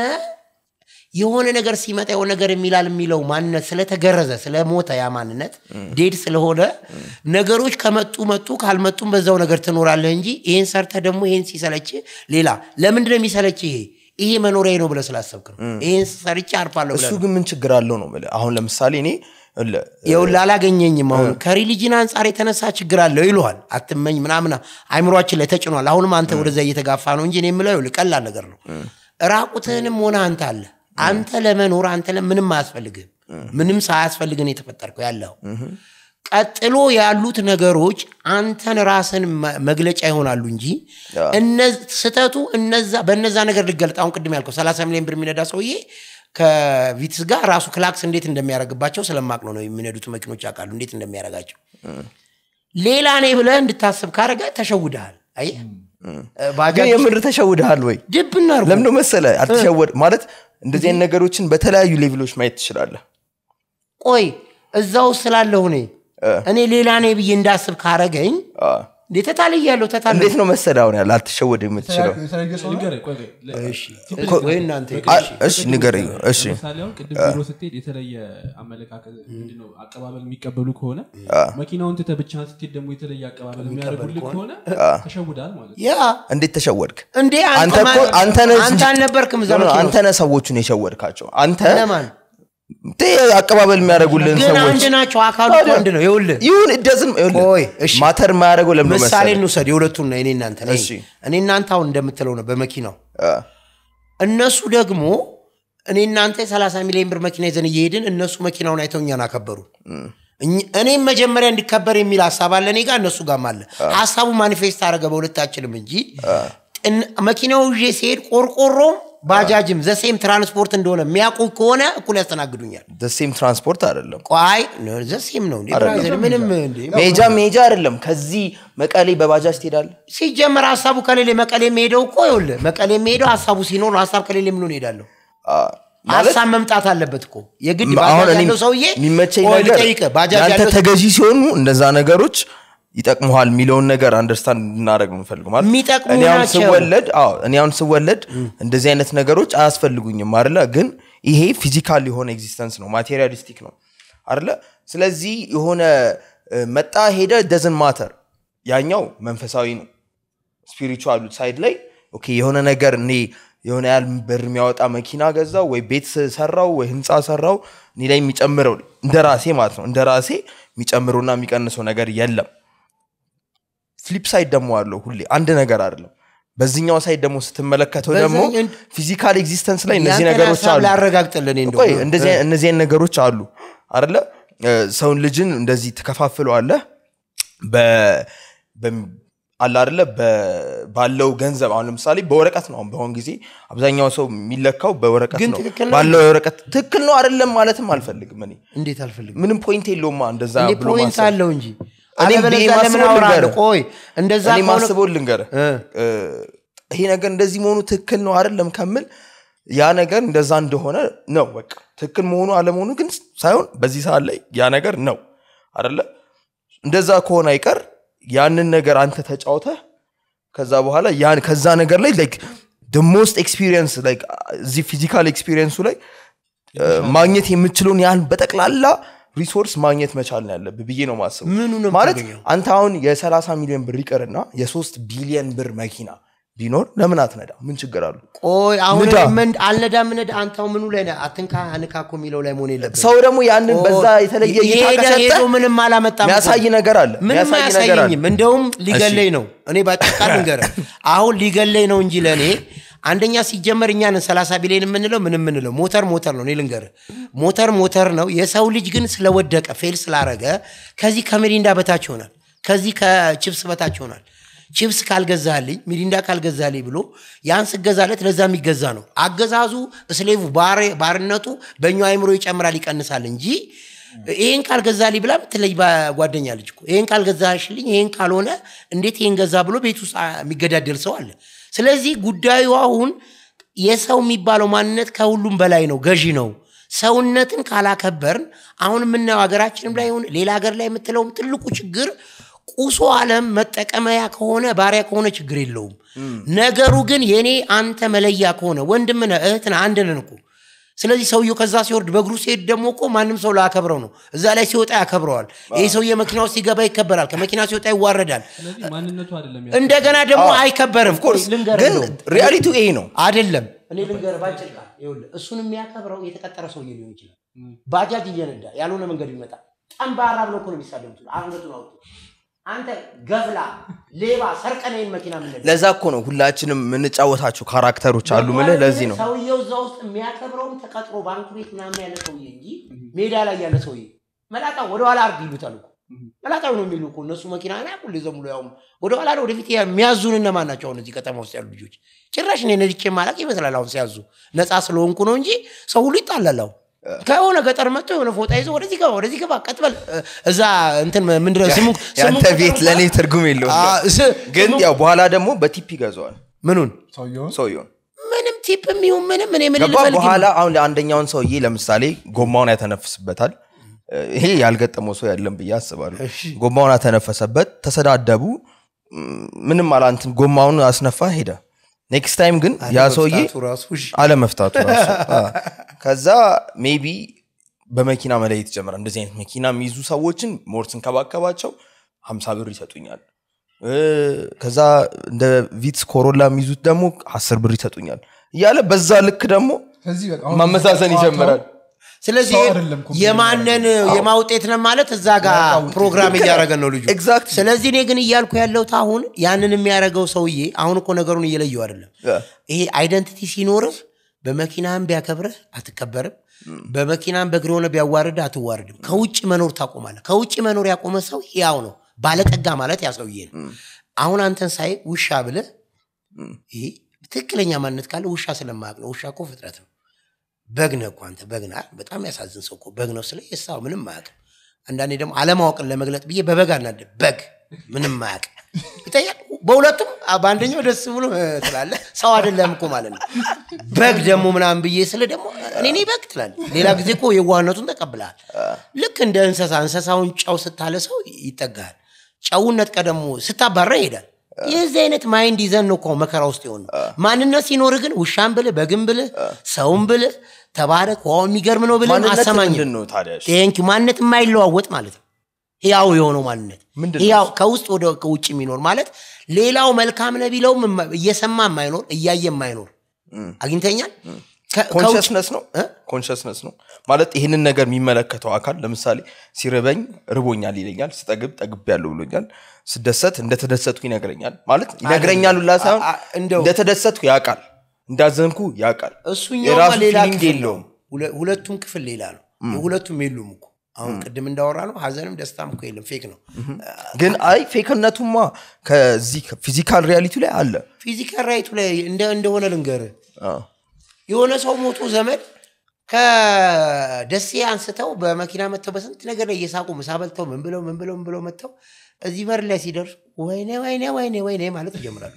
Speaker 1: የሆነ ነገር ሲመጣ የሆነ ነገር የሚላል የሚለው ማንነት ስለተገረዘ ስለሞተ ያ ማንነት ዴድ ስለሆነ ነገሮች ከመጡ መጡ ካልመጡም በዛው ነገር ትኖራለህ እንጂ ይሄን ሰርተ ደግሞ ይሄን ሲሰለች ሌላ ለምንድነው የሚሰለች ይሄ ይሄ መኖሪያ ነው ብለህ ስላሰብክ ነው ይሄን ሰርቼ አርፋለሁ
Speaker 2: እሱ
Speaker 1: ብለህ ነው።
Speaker 2: ግን ምን ችግር አለው ነው የምልህ። አሁን ለምሳሌ እኔ እለ-
Speaker 1: ይኸውልህ አላገኘኝም አሁን ከሪሊጅን አንጻር የተነሳ ችግር አለው ይሉሃል አትመኝ ምናምን አይምሯችን ላይ ተጭኗል አሁንም አንተ ወደዛ እየተጋፋ ነው እንጂ እኔ የምለው ይኸውልህ ቀላል ነገር ነው ራቁትህንም ሆነ አንተ አለ አንተ ለመኖር አንተ ለ- ምንም አያስፈልግህም ምንም ሳያስፈልግን የተፈጠርከው ያለው ቀጥሎ ያሉት ነገሮች አንተን ራስን መ- መግለጫ ይሆናሉ እንጂ እነ- ስተቱ እነዛ በነዛ ነገር ልገልጥ አሁን ቅድም ያልከው 30 ሚሊዮን ብር የሚነዳ ሰውዬ ከቪትስ ጋር ራሱ ክላክስ እንዴት እንደሚያደርግባቸው ስለማቅ ነው ነው የሚነዱት መኪኖች ያውቃሉ እንዴት እንደሚያደርጋቸው ሌላ ኔ ብለህ እንድታስብ ካረገ ተሸውደሃል አየህ
Speaker 2: ግን
Speaker 1: ባጃጅ
Speaker 2: የምር ተሸውደሃል ወይ
Speaker 1: ድብና አድርጎ
Speaker 2: ለምንደ መሰለ አልተሸወድ ማለት እንደዚህ አይነት ነገሮችን በተለያዩ ሌቭሎች ማየት ትችላለህ
Speaker 1: ቆይ እዛው ስላለሁ እኔ እኔ ሌላ ኔ ብዬ እንዳስብ ካረገኝ
Speaker 2: አ፣
Speaker 1: እንዴ ተታልያለሁ ተታል
Speaker 2: እንዴት ነው መሰለህ አሁን ያለ አልትሸወድ የምትችለው
Speaker 3: የተለያየ ሰው ነው?
Speaker 4: ንገረኝ፣ ቆይ፣ ቆይ፣ ለ-
Speaker 1: እሺ
Speaker 4: ሲምፕል-
Speaker 1: ወይ እናንተ
Speaker 2: አ- እሺ ንገረኝ እሺ
Speaker 4: ለምሳሌ አሁን ቅድም ቢሮ ስትሄድ የተለየ አመለካከት ምንድነው አቀባበል የሚቀበሉ ከሆነ መኪናውን ትተህ ብቻህን ስትሄድ ደግሞ የተለየ አቀባበል የሚያደርጉልህ ከሆነ ተሸውዳል ማለት ነው።
Speaker 1: ያ
Speaker 2: እንዴት ተሸወድክ
Speaker 1: እንዴ
Speaker 2: አንተ
Speaker 1: አንተ
Speaker 2: እኮ
Speaker 1: ማን-
Speaker 2: አንተ ነህ
Speaker 1: አንተ
Speaker 2: እንጂ-
Speaker 1: አልነበርክም እዛ
Speaker 2: ኖ፣ ኖ፣
Speaker 1: መኪና
Speaker 2: አንተ ነህ ሰዎቹን የሸወድካቸው አንተ
Speaker 1: ለማን
Speaker 2: ቴ አቀባበል የሚያደርጉልን
Speaker 1: ግን
Speaker 2: ሰዎች
Speaker 1: አንድ ናቸው አካሉ እኮ አንድ ነው ይኸውልህ
Speaker 2: ይሁን እደዝን
Speaker 1: ቆይ፣ እሺ።
Speaker 2: ማተር የማያደርገው ለምን
Speaker 1: ምሳሌ
Speaker 2: መሰለህ
Speaker 1: እንውሰድ የሁለቱን ነው እኔ እናንተ ነኝ።
Speaker 2: እሺ።
Speaker 1: እኔ እናንተ አሁን እንደምትለው ነው በመኪናው
Speaker 2: አ፣
Speaker 1: እነሱ ደግሞ እኔ እናንተ የ30 ሚሊዮን ብር መኪና ይዘን እየሄድን እነሱ መኪናውን አይተው እኛን አከበሩ እኝ- እኔም መጀመሪያ እንዲከበር የሚል ሀሳብ አለ እኔ ጋር እነሱ ጋርም አለ ሀሳቡ ማኒፌስት አደረገ በሁለታችንም እንጂ እን- መኪናው ይዤ ሲሄድ ቆርቆሮም ባጃጅም ዘሴም ትራንስፖርት እንደሆነ የሚያውቁ ከሆነ እኩል ያስተናግዱኛል
Speaker 2: ሴም ትራንስፖርት አይደለም
Speaker 1: ቋይ ዘሴም ነው እንዴ ብራዘር፣ ምንም እንዴ
Speaker 2: ሜጃ ሜጃ አይደለም ከዚህ መቀሌ በባጃጅ ትሄዳለህ
Speaker 1: ሲጀመር ሀሳቡ ከሌለ መቀሌ የሚሄደው እኮ ይኸውልህ መቀሌ የሚሄደው ሀሳቡ ሲኖር ነው ሀሳብ ከሌለ ምን ሄዳለሁ
Speaker 2: አ፣ ማለት
Speaker 1: ሀሳብ መምጣት አለበት እኮ የግድ
Speaker 2: አሁን
Speaker 1: ባጃጅ
Speaker 2: እኔ
Speaker 1: ያለው ሰውዬ
Speaker 2: የሚመቸኝ
Speaker 1: ቆይ
Speaker 2: ነገር
Speaker 1: ልጠይቅህ፣ ባጃጅ
Speaker 2: ያንተ
Speaker 1: ያለው
Speaker 2: ተገዢ ሲሆኑ እነዛ ነገሮች ይጠቅሙሃል የሚለውን ነገር አንደርስታንድ እንድናደረግ ነው የምፈልገው ማለት
Speaker 1: የሚጠቅሙ
Speaker 2: እኔ አሁን
Speaker 1: ናቸው።
Speaker 2: ስወለድ አዎ እኔ አሁን ስወለድ እንደዚህ አይነት ነገሮች አያስፈልጉኝም አይደለ ግን ይሄ ፊዚካል የሆነ ኤግዚስተንስ ነው ማቴሪያሊስቲክ ነው አይደለ ስለዚህ የሆነ እ፣ መጣ ሄደ ደዝን ማተር ያኛው መንፈሳዊ ነው ስፒሪቹዋሉ ሳይድ ላይ ኦኬ የሆነ ነገር እኔ የሆነ ያህል ብር የሚያወጣ መኪና ገዛው ወይ ቤት ሰራው ወይ ህንፃ ሰራው እኔ ላይ የሚጨምረው እንደ ራሴ ማለት ነው እንደ ራሴ የሚጨምረውና የሚቀንሰው ነገር የለም ፍሊፕ ሳይድ ደግሞ አለው ሁሌ አንድ ነገር አይደለም በዚህኛው ሳይድ ደግሞ ስትመለከተው ደግሞ
Speaker 1: በዛኛው-
Speaker 2: ፊዚካል ኤግዚስተንስ ላይ እነዚህ
Speaker 1: ያንተን
Speaker 2: ነገሮች
Speaker 1: ሀሳብ
Speaker 2: አሉ
Speaker 1: ላረጋግጥልን እንደው
Speaker 2: ቆይ እንደዚህ አይነት- እነዚህ አይነት ነገሮች አሉ አደለ ሰውን ልጅን እንደዚህ ትከፋፍለዋለህ በ- በም- አለ አደለ በ- ባለው ገንዘብ አሁን ለምሳሌ በወረቀት ነው አሁን በአሁን ጊዜ አብዛኛው ሰው የሚለካው በወረቀት
Speaker 1: ግን
Speaker 2: ነው
Speaker 1: ትክክል ነው።
Speaker 2: ባለው የወረቀት ትክክል ነው አይደለም ማለትም አልፈልግም እኔ
Speaker 1: እንዴት አልፈልግም
Speaker 2: ምንም ፖይንት የለውማ እንደዛ
Speaker 1: እንዴ
Speaker 2: ብሎ
Speaker 1: ፖይንት
Speaker 2: ማሰብ
Speaker 1: አለው እንጂ
Speaker 2: እኔ
Speaker 1: አለበለዚያ
Speaker 2: ብዬ
Speaker 1: ለምን
Speaker 2: ማስበው
Speaker 1: አወራለሁ
Speaker 2: ልንገርህ።
Speaker 1: ቆይ እንደዛ
Speaker 2: እኔ
Speaker 1: ከሆነ
Speaker 2: ማስበው ልንገርህ
Speaker 1: እ።
Speaker 2: እ፣ ይሄ ነገር እንደዚህ መሆኑ ትክክል ነው አይደለም ከምል ያ ነገር እንደዛ እንደሆነ ነው በቃ ትክክል መሆኑ አለመሆኑ ግን ሳይሆን በዚህ ሰዓት ላይ ያ ነገር ነው አደለ እንደዛ ከሆነ አይቀር ያንን ነገር አንተ ተጫውተህ ከዛ በኋላ ያን ከዛ ነገር ላይ ላይክ ሞስት ኤክስፒሪየንስ እዚህ ፊዚካል ኤክስፒሪየንሱ ላይ እ፣ ማግኘት የምችለውን ያህል በጠቅላላ ሪሶርስ ማግኘት መቻል ነው ያለብህ ብዬ ነው ማስቡ
Speaker 1: ምኑ ነው
Speaker 2: ማለት
Speaker 1: የምታገኘው?
Speaker 2: አንተ አሁን የ30 ሚሊዮን ብር ይቅርና የሶስት ቢሊዮን ብር መኪና ቢኖር ለምን አትነዳ ምን ችግር አሉ
Speaker 1: ቆይ አሁን
Speaker 2: ንዳ።
Speaker 1: እኔ ምን- አልነዳም ንዳ አንተው ምኑ ላይ ነህ? አትንካ አንካ እኮ የሚለው ላይ መሆን የለብህም
Speaker 2: ሰው ደግሞ ያንን በዛ የተለየ እይታ
Speaker 1: ሄደ
Speaker 2: ከሰጠ
Speaker 1: ሄዶ ምንም አላመጣም እኮ።
Speaker 2: የሚያሳይ ነገር አለ
Speaker 1: ምንም
Speaker 2: የሚያሳይ ነገር አለ
Speaker 1: አያሳየኝም እንደውም ሊገለኝ ነው እኔ ባጭቃ ልንገርህ አሁን ሊገለኝ ነው እንጂ ለእኔ አንደኛ ሲጀመር እኛን 30 ቢሊዮን የምንለው ምን የምንለው ሞተር ሞተር ነው እኔ ልንገርህ ሞተር ሞተር ነው የሰው ልጅ ግን ስለወደቀ ፌል ስላረገ ከዚህ ከሚሪንዳ በታች ይሆናል ከዚህ ከቺፕስ በታች ይሆናል ቺፕስ ካልገዛልኝ ሚሪንዳ ካልገዛልኝ ብሎ ያን ስገዛለት ለዛ የሚገዛ ነው አገዛዙ እስሌቭ ባር- ባርነቱ በእኛው አይምሮ ይጨምራል ይቀንሳል እንጂ ይሄን ካልገዛልኝ ብላ ምትለይ ጓደኛ ልጅ እኮ ይሄን ካልገዛሽልኝ ይሄን ካልሆነ እንዴት ይሄን ገዛ ብሎ ቤት ውስጥ አ- የሚገዳደል ሰው አለ ስለዚህ ጉዳዩ አሁን የሰው የሚባለው ማንነት ከሁሉም በላይ ነው ገዢ ነው ሰውነትን ካላከበርን አሁን የምናየው ሀገራችንም ላይ ይሁን ሌላ ሀገር ላይ የምትለውም ትልቁ ችግር ቁሶ ዓለም መጠቀመያ ከሆነ ባሪያ ከሆነ ችግር የለውም ነገሩ ግን የኔ አንተ መለያ ከሆነ ወንድምነ እህትን አንድ ነን እኮ ስለዚህ ሰውየው ከዛ ሲወርድ በእግሩ ሲሄድ ደግሞ እኮ ማንም ሰው ላያከብረው ነው እዛ ላይ ሲወጣ ያከብረዋል ይህ ሰውዬ መኪና ውስጥ ሲገባ ይከበራል ከመኪና ሲወጣ ይዋረዳል
Speaker 4: ስለዚህ ማንነቱ አይደለም
Speaker 1: እንደገና ደግሞ አይከበርም ልንገርህ
Speaker 2: ግን
Speaker 1: እንደውም።
Speaker 2: ሪያሊቲው ይሄ ነው
Speaker 1: አይደለም እኔ ልንገርህ ባጭር ቃል ይኸውልህ እሱን የሚያከብረው የተቀጠረ ሰውዬ ሊሆን ይችላል ባጃጅ እየነዳ ያልሆነ መንገድ ይመጣ ጠንባራ ብሎ እኮ ነው የሚሳደሙት አንገቱን አውጡ አንተ ገፍላ ሌባ ሰርቀነይን መኪና ምንለ
Speaker 2: ለዛ እኮ ነው ሁላችንም የምንጫወታቸው ካራክተሮች አሉ ምልህ ለዚህ ነው
Speaker 1: ሰውየው እዛ ውስጥ የሚያከብረውም ተቀጥሮ ባንክ ቤት ምናምን ያለ ሰውዬ እንጂ ሜዳ ላይ ያለ ሰውዬ መላጣ ወደኋላ አርግ ይሉታል እኮ መላጣው ነው የሚሉ እኮ እነሱ መኪና ና ሁሌ ዘሙሎ ያውም ወደኋላ ነው ወደፊት የሚያዙን እነማን ናቸው አሁን እዚህ ከተማ ውስጥ ያሉ ልጆች ጭራሽ እኔ ነድቼ ማላቅ ይመስላል አሁን ሲያዙ ነፃ ስለሆንኩ ነው እንጂ ሰው ሁሉ ይጣላል አሁን ከሆነ ገጠር መጥቶ የሆነ ፎጣ ይዞ ወደዚህ ገባ ወደዚህ ገባ ቀጥበል እዛ እንትን ምንድነው ስሙ ስሙ
Speaker 2: ያንተ ቤት ለእኔ ትርጉም የለውም
Speaker 1: አ፣ ስ-
Speaker 2: ግን
Speaker 1: ስሙ-
Speaker 2: ያው በኋላ ደግሞ በቲፕ ይገዛዋል
Speaker 1: ምኑን
Speaker 3: ሰውየውን
Speaker 2: ሰውየውን
Speaker 1: ምንም ቲፕ የሚሆን ምንም እኔ ምን
Speaker 2: ገባ
Speaker 1: ልፈልግ
Speaker 2: በኋላ አሁን አንደኛውን ሰውዬ ለምሳሌ ጎማውን ያተነፍስበታል ይሄ ያልገጠመው ሰው ያለን ብዬ አስባለሁ ጎማውን ያተነፈሰበት ተሰዳደቡ ም፣ ምንም አላንትን ጎማውን አስነፋ ሄደ ኔክስት ታይም ግን ያ ሰውዬ
Speaker 1: አለመፍታቱ ራሱ እሺ።
Speaker 2: አለመፍታቱ ራሱ አ። ከዛ ሜቢ በመኪና መለየት ጀመረ እንደዚህ አይነት መኪና የሚይዙ ሰዎችን ሞር ስንከባከባቸው ሀምሳ ብር ይሰጡኛል እ፣ ከዛ እንደ ቪትስ ኮሮላ የሚይዙት ደግሞ አስር ብር ይሰጡኛል እያለ በዛ ልክ ደግሞ
Speaker 3: ከዚህ በቃ አሁን
Speaker 2: ማመዛዘን
Speaker 3: ጨዋታው
Speaker 2: ይጀምራል
Speaker 1: ስለዚህ
Speaker 3: ሰው አይደለም ኮምፕሌን
Speaker 1: የማንን የማውጤት ነው ማለት እዛ ጋር ፕሮግራም እያደረገን ነው ልጁ
Speaker 2: Exactly.
Speaker 1: ስለዚህ እኔ ግን እያልኩ ያለሁት አሁን ያንን የሚያደርገው ሰውዬ አሁን እኮ ነገሩን እየለየው አይደለም
Speaker 2: ያ።
Speaker 1: ይሄ አይደንቲቲ ሲኖርህ በመኪናህም ቢያከብርህ አትከበርም በመኪናም በእግር ሆነ ቢያዋርድ አትዋርድም ከውጭ መኖር ታቆማለህ ከውጭ መኖር ያቆመ ሰው ያው ነው ባለጠጋ ማለት ያ ሰውዬ ነው አሁን አንተን ሳይ ውሻ ብለህ ይሄ ትክክለኛ ማንነት ካለ ውሻ ስለማያውቅ ነው ውሻ እኮ ፍጥረት ነው በግ ነህ እኮ አንተ በግ ነህ አይደል? በጣም ያሳዝን ሰው እኮ በግ ነው ስለ የሳው ምንም አያውቅም አንዳንዴ ደግሞ አለማወቅን ለመግለጥ ብዬ በበግ አናደ በግ ምንም አያውቅ ይጠያል በሁለቱም አ- በአንደኛው ደስ ብሎ እ ትላለህ ሰው አይደለም እኮ ማለት ነው በግ ደግሞ ምናምን ብዬ ስለ ደግሞ እኔ እኔ በግ ትላለህ ሌላ ጊዜ እኮ የዋህነቱን ተቀብለሃል ልክ እንደ እንስሳ እንስሳውን ጨው ስታለ ሰው ይጠጋሃል ጨውን ነጥቀ ደግሞ ስታባራ ይሄዳል የዚህ አይነት ማይንድ ይዘን ነው እኮ መከራ ውስጥ የሆነ ማንነት ሲኖር ግን ውሻን ብልህ በግን ብልህ ሰውን ብልህ ተባረክ ዋው የሚገርም ነው ብልህ
Speaker 2: ማንነት
Speaker 1: አሰማኝ
Speaker 2: ምንድን ነው ታዲያ እሺ?
Speaker 1: ቴንኪ ማንነት የማይለዋወጥ ማለት ነው ህያው የሆነው ማንነት
Speaker 2: ምንድን ነው
Speaker 1: ህያው ከውስጥ ወደ ከውጭ የሚኖር ማለት ሌላው መልካም ነው ቢለውም የማ- እየሰማ የማይኖር እያየ የማይኖር አግኝተኛል ከ- ከውጭ-
Speaker 2: ኮንሽስነስ ነው
Speaker 1: እ?
Speaker 2: ኮንሽስነስ ነው ማለት ይህንን ነገር የሚመለከተው አካል ለምሳሌ ሲርበኝ ርቦኛል ይለኛል ስጠግብ ጠግብ ያለው ብሎኛል ስደሰት እንደተደሰትኩ ይነግረኛል ማለት ይነግረኛል ሁላ ሳይሆን
Speaker 1: አ- አ- እንደው-
Speaker 2: እንደተደሰትኩ ያውቃል እንዳዘንኩ ያውቃል
Speaker 1: እሱኛውማ
Speaker 2: የራሱ
Speaker 1: ሌላ
Speaker 2: ፊሊንግ
Speaker 1: ክፍል ነው።
Speaker 2: የለውም
Speaker 1: ሁለ- ሁለቱም ክፍል ሌላ ነው የሁለቱም የሉም እኮ አሁን ቅድም እንዳወራ ነው ሀዘንም ደስታም እኮ የለም ፌክ ነው
Speaker 2: ግን አይ ፌክነቱማ ከዚህ ፊዚካል ሪያሊቲ ላይ አለ
Speaker 1: ፊዚካል ራይቱ ላይ እንደ- እንደሆነ ልንገር
Speaker 2: አ፣
Speaker 1: የሆነ ሰው ሞቶ ዘመድ ከደሴ አንስተው በመኪና መጥተው በስንት ነገር ላይ እየሳቁ ምሳ በልተው ምን ብለው ምን ብለው ምን ብለው መጥተው እዚህ በር ላይ ሲደርሱ ወይኔ ወይኔ ወይኔ ወይኔ ማለት ይጀምራሉ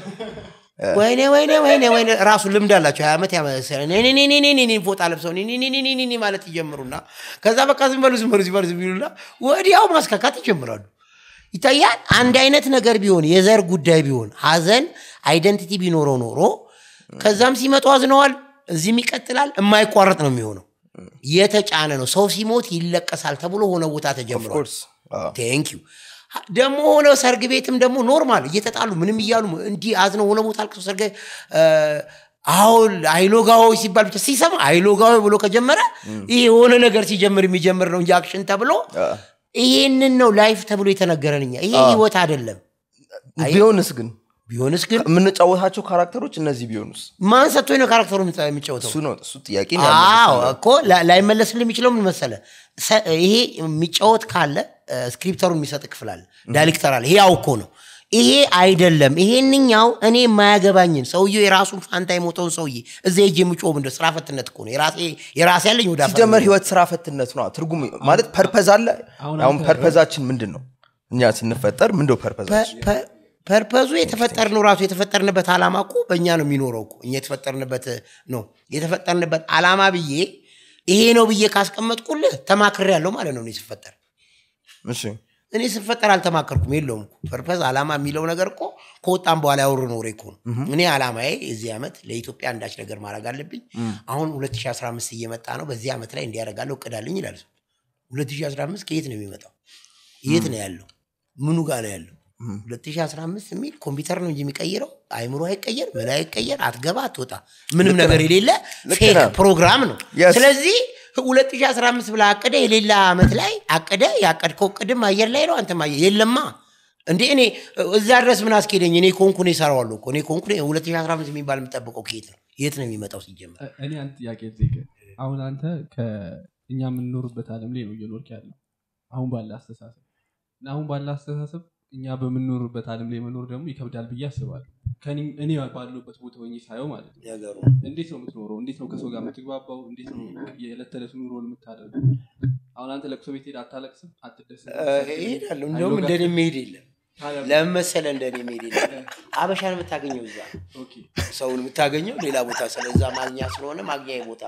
Speaker 1: ወይኔ ወይኔ ወይኔ ወይኔ ራሱ ልምድ አላቸው ሀያ ዓመት ያመሰለ ኔኔኔኔኔኔ ፎጣ ለብሰው ኔኔኔኔኔኔ ማለት ይጀምሩና ከዛ በቃ ዝም በሉ ዝም በሉ ዝም በሉ ዝም ይሉና ወዲያው ማስካካት ይጀምራሉ ይታያል አንድ አይነት ነገር ቢሆን የዘር ጉዳይ ቢሆን ሀዘን አይደንቲቲ ቢኖረው ኖሮ ከዛም ሲመጡ አዝነዋል እዚህም ይቀጥላል የማይቋረጥ ነው የሚሆነው የተጫነ ነው ሰው ሲሞት ይለቀሳል ተብሎ ሆነ ቦታ ተጀምሯል
Speaker 2: ኮርስ
Speaker 1: ቴንኪዩ ደግሞ ሆነ ሰርግ ቤትም ደግሞ ኖርማል እየተጣሉ ምንም እያሉ እንዲህ አዝነው ሆነ ቦታ አልቅሰው ሰርግ አሁን አይሎጋዊ ሲባል ብቻ ሲሰማ አይሎጋዊ ብሎ ከጀመረ ይሄ የሆነ ነገር ሲጀምር የሚጀምር ነው እንጂ አክሽን ተብሎ ይሄንን ነው ላይፍ ተብሎ የተነገረን እኛ ይሄ ህይወት አይደለም
Speaker 2: ቢሆንስ ግን
Speaker 1: ቢሆንስ ግን
Speaker 2: የምንጫወታቸው ካራክተሮች እነዚህ ቢሆኑስ
Speaker 1: ማን ሰጥቶኝ ነው ካራክተሩ የሚጫወተው
Speaker 2: እሱ ነው እሱ ጥያቄ
Speaker 1: አዎ እኮ ላ- ላይመለስልህ የሚችለው ምን መሰለ ሰ- ይሄ የሚጫወት ካለ እ፣ ስክሪፕተሩን የሚሰጥ ክፍል አለ ዳይሬክተር አለ ያው እኮ ነው ይሄ አይደለም ይሄንኛው እኔ የማያገባኝን ሰውየው የራሱን ፋንታ የሞተውን ሰውዬ እዚ ሄጅ የምጮህ ምንድን ስራ ፈትነት እኮ ነው የራሴ የራሴ ያለኝ ወደ አፈር
Speaker 2: ሲጀመር ህይወት ስራ ፈትነት ነው ትርጉም ማለት ፐርፐዝ አለ
Speaker 4: አሁን
Speaker 2: አሁን
Speaker 4: አንተ-
Speaker 2: ፐርፐዛችን ምንድን ነው እኛ ስንፈጠር ምንድነው ፐርፐዛችን
Speaker 1: ፐ- ፐ- ፐርፐዙ የተፈጠርነው ራሱ የተፈጠርንበት ዓላማ እኮ በእኛ ነው የሚኖረው እኮ እኛ የተፈጠርንበት ነው የተፈጠርንበት ዓላማ ብዬ ይሄ ነው ብዬ ካስቀመጥኩልህ ተማክሬ ያለው ማለት ነው እኔ ስፈጠር
Speaker 2: እሺ
Speaker 1: እኔ ስፈጠር አልተማከርኩም የለውም እኮ ፐርፐዝ ዓላማ የሚለው ነገር እኮ ከወጣም በኋላ ያወሩ ኖሬ እኮ ነው እኔ ዓላማዬ የዚህ ዓመት ለኢትዮጵያ አንዳች ነገር ማድረግ አለብኝ አሁን 2015 እየመጣ ነው በዚህ ዓመት ላይ እንዲያደርጋለሁ እቅዳለኝ ይላል ሰው 2015 ከየት ነው የሚመጣው የት ነው ያለው ምኑ ጋር ነው ያለው 2015 የሚል ኮምፒውተር ነው እንጂ የሚቀይረው አይምሮ አይቀየር ምን አይቀየር አትገባ አትወጣ ምንም ነገር የሌለ
Speaker 2: ልክ
Speaker 1: ፌክ
Speaker 2: ነህ።
Speaker 1: ፕሮግራም ነው
Speaker 2: Yes.
Speaker 1: ስለዚህ 2015 ብላ አቀደ የሌላ ዓመት ላይ አቀደ ያቀድከው ቅድም አየር ላይ ነው አንተም አየር የለማ እንዴ እኔ እዛ ድረስ ምን አስኬደኝ እኔ ኮንኩ ነው ይሰራዋለሁ እኮ እኔ ኮንኩ 2015 የሚባል የምጠብቀው ከየት ነው የት ነው የሚመጣው ሲጀመር
Speaker 4: እ- እኔ አንድ ጥያቄ ልጠይቅ አሁን አንተ ከእኛ የምንኖርበት አለም ላይ ነው እየኖርክ ያለው አሁን ባለ አስተሳሰብ እና አሁን ባለ አስተሳሰብ እኛ በምንኖርበት አለም ላይ መኖር ደግሞ ይከብዳል ብዬ አስባለሁ ከእኔ- እኔ ባለሁበት ቦታ ሆኜ ሳየው ማለት ነው
Speaker 1: ነገሩ
Speaker 4: እንዴት ነው የምትኖረው እንዴት ነው ከሰው ጋር የምትግባባው እንዴት ነው የዕለት ተዕለት ኑሮን የምታደርገው አሁን አንተ ለቅሶ ቤት ሄድ አታለቅስም አትደስም
Speaker 1: እሄዳለሁ እንደውም እንደኔ መሄድ የለም
Speaker 4: ታዲያ-
Speaker 1: ለምን መሰለ እንደኔ መሄድ የለም አበሻን የምታገኘው እዛ ነው።
Speaker 4: ኦኬ
Speaker 1: ሰውን የምታገኘው ሌላ ቦታ ስለዛ ማግኛ ስለሆነ ማግኛ ቦታ ነው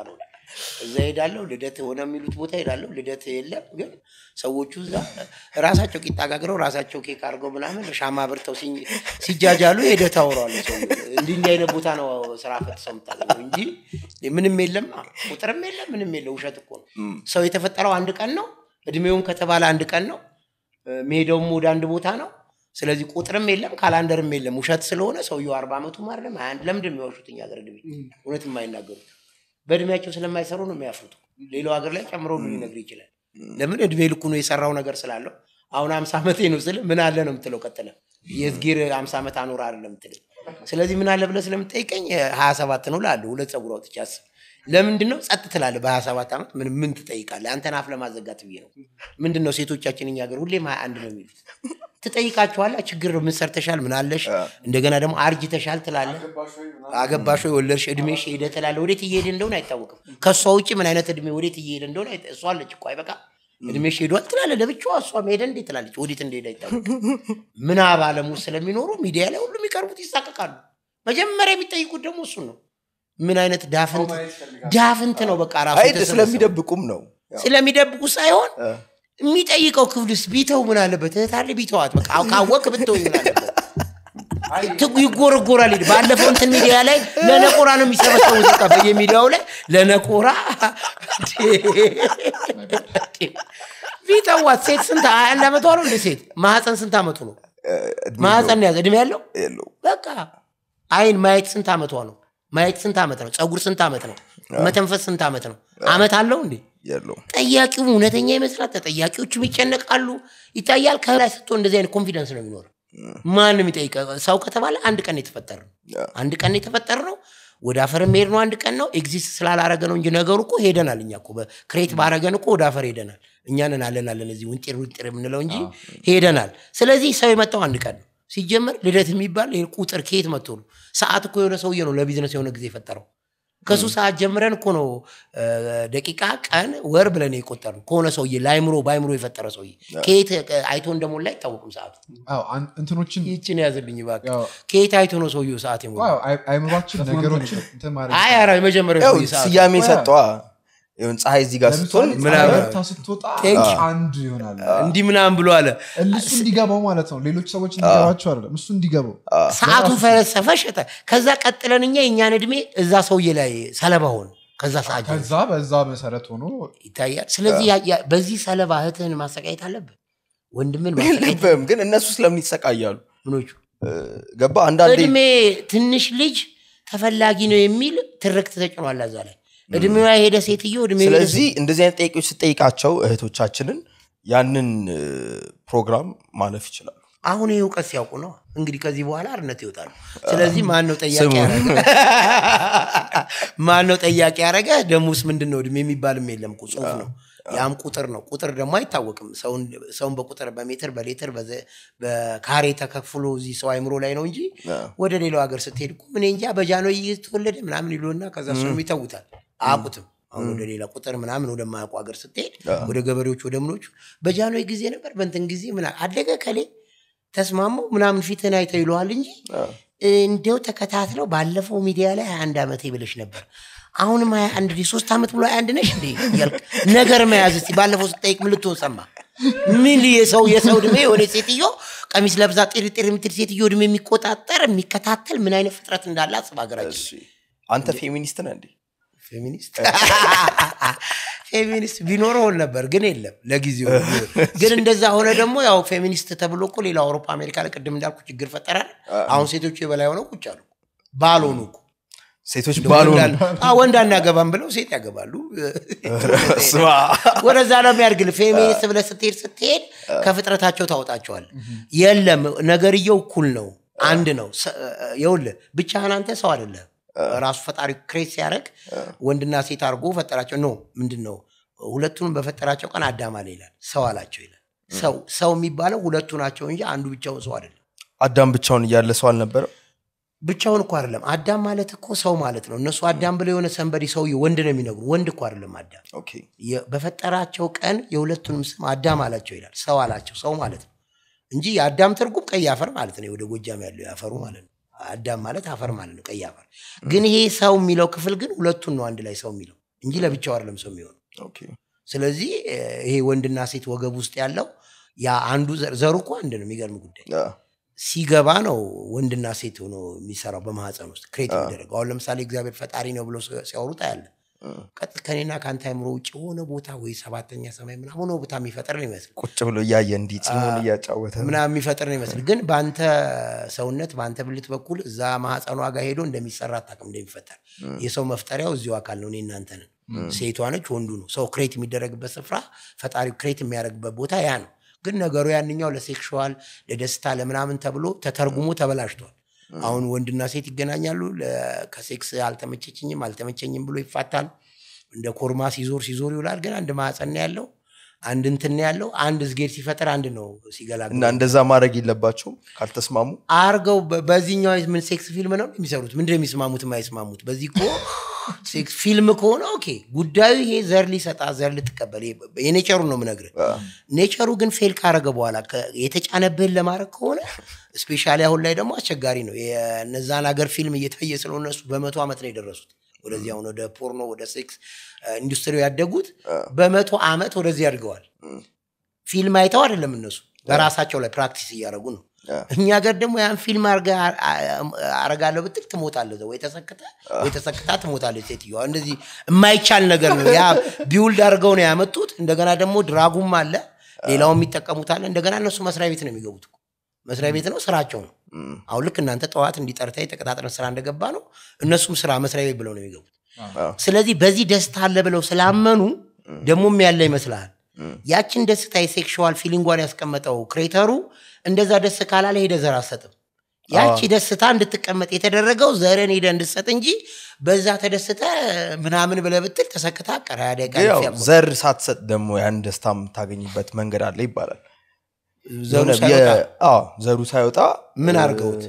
Speaker 1: እዛ ሄዳለሁ ልደት ሆነ የሚሉት ቦታ ሄዳለሁ ልደት የለም ግን ሰዎቹ እዛ ራሳቸው ቂጣ ጋግረው ራሳቸው ኬክ አድርገው ምናምን ሻማ ብርተው ሲኝ- ሲጃጃሉ ሄደህ ታወራዋለህ ሰው እንዲህ እንዲህ አይነት ቦታ ነው ስራ ፈት ሰው የምታገኘው እንጂ ምንም የለም ቁጥርም የለም ምንም የለም ውሸት እኮ ነው ሰው የተፈጠረው አንድ ቀን ነው እድሜውም ከተባለ አንድ ቀን ነው መሄደውም ወደ አንድ ቦታ ነው ስለዚህ ቁጥርም የለም ካላንደርም የለም ውሸት ስለሆነ ሰውየው አርባ ዓመቱ አይደለም ሀያ አንድ ለምንድን ነው የሚዋሹት እኛ ሀገር እድሜ እውነት የማይናገሩት በእድሜያቸው ስለማይሰሩ ነው የሚያፍሩት ሌላው ሀገር ላይ ጨምሮ ነው ሊነግር ይችላል ለምን እድሜ ልኩ ነው የሰራው ነገር ስላለው አሁን አምሳ ዓመቴ ነው ስል ምን አለ ነው የምትለው ቀጥለ የዝጌር አምሳ ዓመት አኖር አለ የምትለው ስለዚህ ምን አለ ብለህ ስለምጠይቀኝ ሀያ ሰባት ነው ላለ ሁለት ጸጉር አውጥቼ አስብ ለምንድን ነው ጸጥ ትላለህ በሀያ ሰባት ዓመት ምን ምን ትጠይቃለህ አንተን አፍ ለማዘጋት ብዬ ነው ምንድን ነው ሴቶቻችን እኛ ሀገር ሁሌም ሀያ አንድ ነው የሚሉት ትጠይቃቸዋለህ ችግር ምን ሰርተሻል ምን አለሽ እንደገና ደግሞ አርጅተሻል ትላለህ አገባሽ ወይ ወለድሽ እድሜሽ ሄደ ትላለህ ወዴት እየሄደ እንደሆነ አይታወቅም ከእሷ ውጭ ምን አይነት እድሜ ወዴት እየሄደ እንደሆነ አይታ- እሷ አለች እኮ አይበቃ እድሜሽ ሄዷል ትላለህ ለብቻዋ እሷም ሄደ እንዴት ትላለች ወዴት እንደሄደ አይታወቅም ምናብ ዓለም ውስጥ ስለሚኖሩ ሚዲያ ላይ ሁሉም የሚቀርቡት ይሳቀቃሉ መጀመሪያ የሚጠይቁት ደግሞ እሱን ነው ምን አይነት ዳፍንት ዳፍንት ነው በቃ ራሱ
Speaker 2: አይ
Speaker 1: የተሰበሰበው።
Speaker 2: ስለሚደብቁም ነው
Speaker 1: ስለሚደብቁ ሳይሆን የሚጠይቀው ክፍልስ ቢተው ምን አለበት እህታለ ቢተዋት በቃ ካወቅ ብትው ምን አለበት ትጉ ይጎረጎራል ሄድ ባለፈው እንትን ሚዲያ ላይ ለነቆራ ነው የሚሰበሰቡት በቃ በየሚዲያው ላይ ለነቆራ ቢተዋት ሴት ስንት ሀያ አንድ ዓመቷ ነው እንደ ሴት ማህፀን ስንት ዓመቱ ነው ማህፀን ነው ያዘ እድሜ ያለው
Speaker 2: የለው
Speaker 1: በቃ አይን ማየት ስንት ዓመቷ ነው ማየት ስንት ዓመት ነው ፀጉር ስንት ዓመት ነው መተንፈስ ስንት ዓመት ነው አመት አለው እንዴ
Speaker 2: የለው
Speaker 1: ጠያቂው እውነተኛ ይመስላል ተጠያቂዎቹም ይጨነቃሉ ይታያል ከላይ ስትሆን እንደዚህ አይነት ኮንፊደንስ ነው የሚኖር ማንም ይጠይቀ ሰው ከተባለ አንድ ቀን የተፈጠረ ነው አንድ ቀን የተፈጠረ ነው ወደ አፈር መሄድ ነው አንድ ቀን ነው ኤግዚስት ስላላረገ ነው እንጂ ነገሩ እኮ ሄደናል እኛ እኮ ክሬት ባረገን እኮ ወደ አፈር ሄደናል እኛንን አለን አለን እዚህ ውንጤር ውንጤር የምንለው እንጂ ሄደናል ስለዚህ ሰው የመጣው አንድ ቀን ነው ሲጀመር ልደት የሚባል ይሄ ቁጥር ከየት መጥቶ ነው ሰዓት እኮ የሆነ ሰውዬ ነው ለቢዝነስ የሆነ ጊዜ የፈጠረው ከሱ ሰዓት ጀምረን እኮ ነው እ፣ ደቂቃ ቀን ወር ብለን የቆጠር ነው ከሆነ ሰውዬ ለአይምሮ በአይምሮ የፈጠረ ሰውዬ ከየት እ፣ አይቶ እንደሞላ አይታወቅም ሰዓቱ
Speaker 3: አዎ፣ አን- እንትኖችን
Speaker 1: ይችን ያዝልኝ እባክህ
Speaker 3: ያው፣
Speaker 1: ከየት አይቶ ነው ሰውዬው ሰዓት የሞላ
Speaker 3: አዎ፣ አይ- አይምሯችን ነገሮችን እንትን ማድረግ
Speaker 1: አይ ኧረ የመጀመሪያው
Speaker 2: ያው
Speaker 1: ሰውዬ ሰዓቱ
Speaker 2: ስያሜ ሰጠዋ ይሁን ፀሐይ እዚህ ጋር ስትሆን
Speaker 3: ለምሳሌ
Speaker 1: ምናምን-
Speaker 3: ፀሐይ ወጥታ ስትወጣ
Speaker 1: Thank you.
Speaker 3: አንድ ይሆናል
Speaker 1: እንዲህ ምናምን ብሎ አለ
Speaker 3: እሱ እንዲገባው ማለት ነው ሌሎች ሰዎች እንዲገባቸው አይደለም እሱ እንዲገባው
Speaker 1: ሰዓቱ ፈለሰፈ ሸጠ ከዛ ቀጥለን እኛ የእኛን እድሜ እዛ ሰውዬ ላይ ሰለባ ሆን ከዛ ሰዓት ጀምሮ
Speaker 3: ከዛ በዛ መሰረት ሆኖ
Speaker 1: ይታያል ስለዚህ ያ- ያ- በዚህ ሰለባ እህትህን ማሰቃየት አለብህ ወንድምን ማሰቃየት
Speaker 2: የለብህም ግን እነሱ ስለምን ይሰቃያሉ
Speaker 1: ምኖቹ
Speaker 2: ገባ አንዳንዴ
Speaker 1: እድሜ ትንሽ ልጅ ተፈላጊ ነው የሚል ትርክት ተጭኗል እዛ ላይ እድሜዋ የሄደ ሴትዮ እድሜ
Speaker 2: ስለዚህ እንደዚህ አይነት ጠቂዎች ስጠይቃቸው እህቶቻችንን ያንን እ፣ ፕሮግራም ማለፍ ይችላሉ
Speaker 1: አሁን ይህ እውቀት ሲያውቁ ነው እንግዲህ ከዚህ በኋላ አርነት ይወጣሉ ስለዚህ ማን ነው ጠያቂ
Speaker 2: ስሙ።
Speaker 1: ያረገ ማን ነው ጠያቂ ያረገ ደሞስ ምንድን ነው እድሜ የሚባልም የለም እኮ ጽሁፍ ነው ያም ቁጥር ነው ቁጥር ደግሞ አይታወቅም ሰውን ሰውን በቁጥር በሜትር በሌትር በዘ- በካሬ ተከፍሎ እዚህ ሰው አይምሮ ላይ ነው እንጂ ወደ ሌላው ሀገር ስትሄድ እኮ ምን እንጃ በጃንሆይ ተወለደ ምናምን ይሉና ከዛ እሱንም ይተውታል አያውቁትም አሁን ወደ ሌላ ቁጥር ምናምን ወደማያውቁ ሀገር ስትሄድ ወደ ገበሬዎች ወደ ምኖቹ በጃንሆይ ጊዜ ነበር በንትን ጊዜ ምን አደገ ከሌ ተስማሙ ምናምን ፊትህን አይተው ይለዋል እንጂ እንደው ተከታትለው ባለፈው ሚዲያ ላይ ሀያ አንድ ዓመቴ ብለሽ ነበር አሁንም ሀያ አንድ ሶስት ዓመት ብሎ ሀያ አንድ ነሽ እንዴ እያልክ ነገር መያዝ እስቲ ባለፈው ስጠይቅ ምን ልትሆን ሰማ ምን የሰው የሰው እድሜ የሆነ ሴትዮ ቀሚስ ለብዛ ጤር ጤር የምትል ሴትዮ እድሜ የሚቆጣጠር የሚከታተል ምን አይነት ፍጥረት እንዳለ አስብ ሀገራችን
Speaker 2: እሺ። አንተ ፌሚኒስት ነህ እንዴ
Speaker 1: ፌሚኒስት ፌሚኒስት ቢኖረው ነበር ግን የለም ለጊዜው ግን እንደዛ ሆነ ደግሞ ያው ፌሚኒስት ተብሎ እኮ ሌላ አውሮፓ አሜሪካ ላይ ቅድም እንዳልኩ ችግር ፈጠራል አሁን ሴቶቹ የበላይ ሆነው ቁጭ አሉ ባልሆኑ እኮ
Speaker 2: ሴቶች ባሉ
Speaker 1: ወንድ አን- አዎ፣ ወንድ አናገባም ብለው ሴት ያገባሉ
Speaker 2: ስማ
Speaker 1: ወደዛ ነው የሚያድግል ፌሚኒስት ብለህ ስትሄድ ስትሄድ ከፍጥረታቸው ታወጣቸዋል የለም ነገርየው እኩል ነው አንድ ነው ሰ- ይኸውልህ ብቻህን አንተ ሰው አይደለም ራሱ ፈጣሪ ክሬት ሲያደርግ ወንድና ሴት አድርጎ ፈጠራቸው ኖ ምንድን ነው ሁለቱንም በፈጠራቸው ቀን አዳም አለ ይላል ሰው አላቸው ይላል ሰው ሰው የሚባለው ሁለቱ ናቸው እንጂ አንዱ ብቻውን ሰው አይደለም
Speaker 2: አዳም ብቻውን እያለ ሰው አልነበረም
Speaker 1: ብቻውን እኮ አይደለም አዳም ማለት እኮ ሰው ማለት ነው እነሱ አዳም ብለው የሆነ ሰንበዲ ሰውዬ ወንድ ነው የሚነግሩ ወንድ እኮ አይደለም አዳም
Speaker 2: ኦኬ
Speaker 1: የ- በፈጠራቸው ቀን የሁለቱንም ስም አዳም አላቸው ይላል ሰው አላቸው ሰው ማለት ነው እንጂ የአዳም ትርጉም ቀይ አፈር ማለት ነው ወደ ጎጃም ያለው ያፈሩ ማለት ነው አዳም ማለት አፈር ማለት ነው ቀይ አፈር ግን ይሄ ሰው የሚለው ክፍል ግን ሁለቱን ነው አንድ ላይ ሰው የሚለው እንጂ ለብቻው አይደለም ሰው የሚሆነው
Speaker 2: ኦኬ።
Speaker 1: ስለዚህ እ፣ ይሄ ወንድና ሴት ወገብ ውስጥ ያለው ያ አንዱ ዘር- ዘሩ እኮ አንድ ነው የሚገርም ጉዳይ
Speaker 2: አ፣
Speaker 1: ሲገባ ነው ወንድና ሴት ሆኖ የሚሰራው በማህፀን ውስጥ ክሬት የሚደረገው አሁን ለምሳሌ እግዚአብሔር ፈጣሪ ነው ብሎ ሲያወሩት አያለ ቀጥ ከኔና ከአንተ አይምሮ ውጭ የሆነ ቦታ ወይ ሰባተኛ ሰማይ ምናምን ሆነ ቦታ የሚፈጥር ነው ይመስል
Speaker 2: ቁጭ ብሎ እያየ እንዲህ ፂሙን እያጫወተ
Speaker 1: ምናምን የሚፈጥር ነው ይመስል ግን በአንተ ሰውነት በአንተ ብልት በኩል እዛ ማህፀኗ ጋር ሄዶ እንደሚሰራ አታውቅም እንደሚፈጠር የሰው መፍጠሪያው እዚሁ አካል ነው እኔ እናንተ ነን ሴቷ ነች ወንዱ ነው ሰው ክሬት የሚደረግበት ስፍራ ፈጣሪው ክሬት የሚያደርግበት ቦታ ያ ነው ግን ነገሩ ያንኛው ለሴክሽዋል ለደስታ ለምናምን ተብሎ ተተርጉሞ ተበላሽቷል አሁን ወንድና ሴት ይገናኛሉ ለ- ከሴክስ አልተመቸችኝም አልተመቸኝም ብሎ ይፋታል እንደ ኮርማ ሲዞር ሲዞር ይውላል ግን አንድ ማህፀን ነው ያለው አንድ እንትን ነው ያለው አንድ ዝጌር ሲፈጠር አንድ ነው ሲገላግል
Speaker 2: እና እንደዛ ማድረግ የለባቸውም ካልተስማሙ
Speaker 1: አርገው በ- በዚህኛው ምን ሴክስ ፊልም ነው የሚሰሩት ምንድን ነው የሚስማሙት የማይስማሙት በዚህ እኮ ሴክስ ፊልም ከሆነ ኦኬ ጉዳዩ ይሄ ዘር ሊሰጣ ዘር ልትቀበል ይሄ የኔቸሩ ነው ምነግር ኔቸሩ ግን ፌል ካረገ በኋላ ከ- የተጫነብህን ለማድረግ ከሆነ ስፔሻሊ አሁን ላይ ደግሞ አስቸጋሪ ነው የነዛን ሀገር ፊልም እየታየ ስለሆነ እነሱ በመቶ ዓመት ነው የደረሱት ወደዚህ አሁን ወደ ፖርኖ ወደ ሴክስ ኢንዱስትሪ ያደጉት በመቶ ዓመት ወደዚህ አድገዋል ፊልም አይተው አይደለም እነሱ በራሳቸው ላይ ፕራክቲስ እያደረጉ ነው እኛ ሀገር ደግሞ ያን ፊልም አርገ- አ- አ- አረጋለሁ ብትል ትሞታለህ እዛው። ወይ ተሰክተ ወይ ተሰክታ ትሞታለች ሴትዮዋ እንደዚህ የማይቻል ነገር ነው ያ ቢውልድ አድርገው ነው ያመጡት እንደገና ደግሞ ድራጉም አለ ሌላው የሚጠቀሙት አለ እንደገና እነሱ መስሪያ ቤት ነው የሚገቡት እኮ። መስሪያ ቤት ነው ስራቸው ነው አሁን ልክ እናንተ ጠዋት እንዲጠርታ የተቀጣጥረን ስራ እንደገባ ነው እነሱም ስራ መስሪያ ቤት ብለው ነው የሚገቡት ስለዚህ በዚህ ደስታ አለ ብለው ስላመኑ ደግሞም ያለ ይመስልሃል ያችን ደስታ የሴክሽዋል ፊሊንጓን ያስቀመጠው ክሬተሩ እንደዛ ደስ ካላለ ሄደ ዘር አትሰጥም ያቺ ደስታ እንድትቀመጥ የተደረገው ዘርን ሄደ እንድትሰጥ እንጂ በዛ ተደስተ ምናምን ብለህ ብትል ተሰክታ ቀራ ደቂቃ
Speaker 2: ግን ያው
Speaker 1: ያልፍ ያቆማል።
Speaker 2: ዘር ሳትሰጥ ደግሞ ያን ደስታ የምታገኝበት መንገድ አለ ይባላል
Speaker 1: ዘሩ
Speaker 2: የሆነ
Speaker 1: ሳይወጣ
Speaker 2: የ- አዎ፣ ዘሩ ሳይወጣ
Speaker 1: ምን
Speaker 2: እ፣
Speaker 1: አድርገውት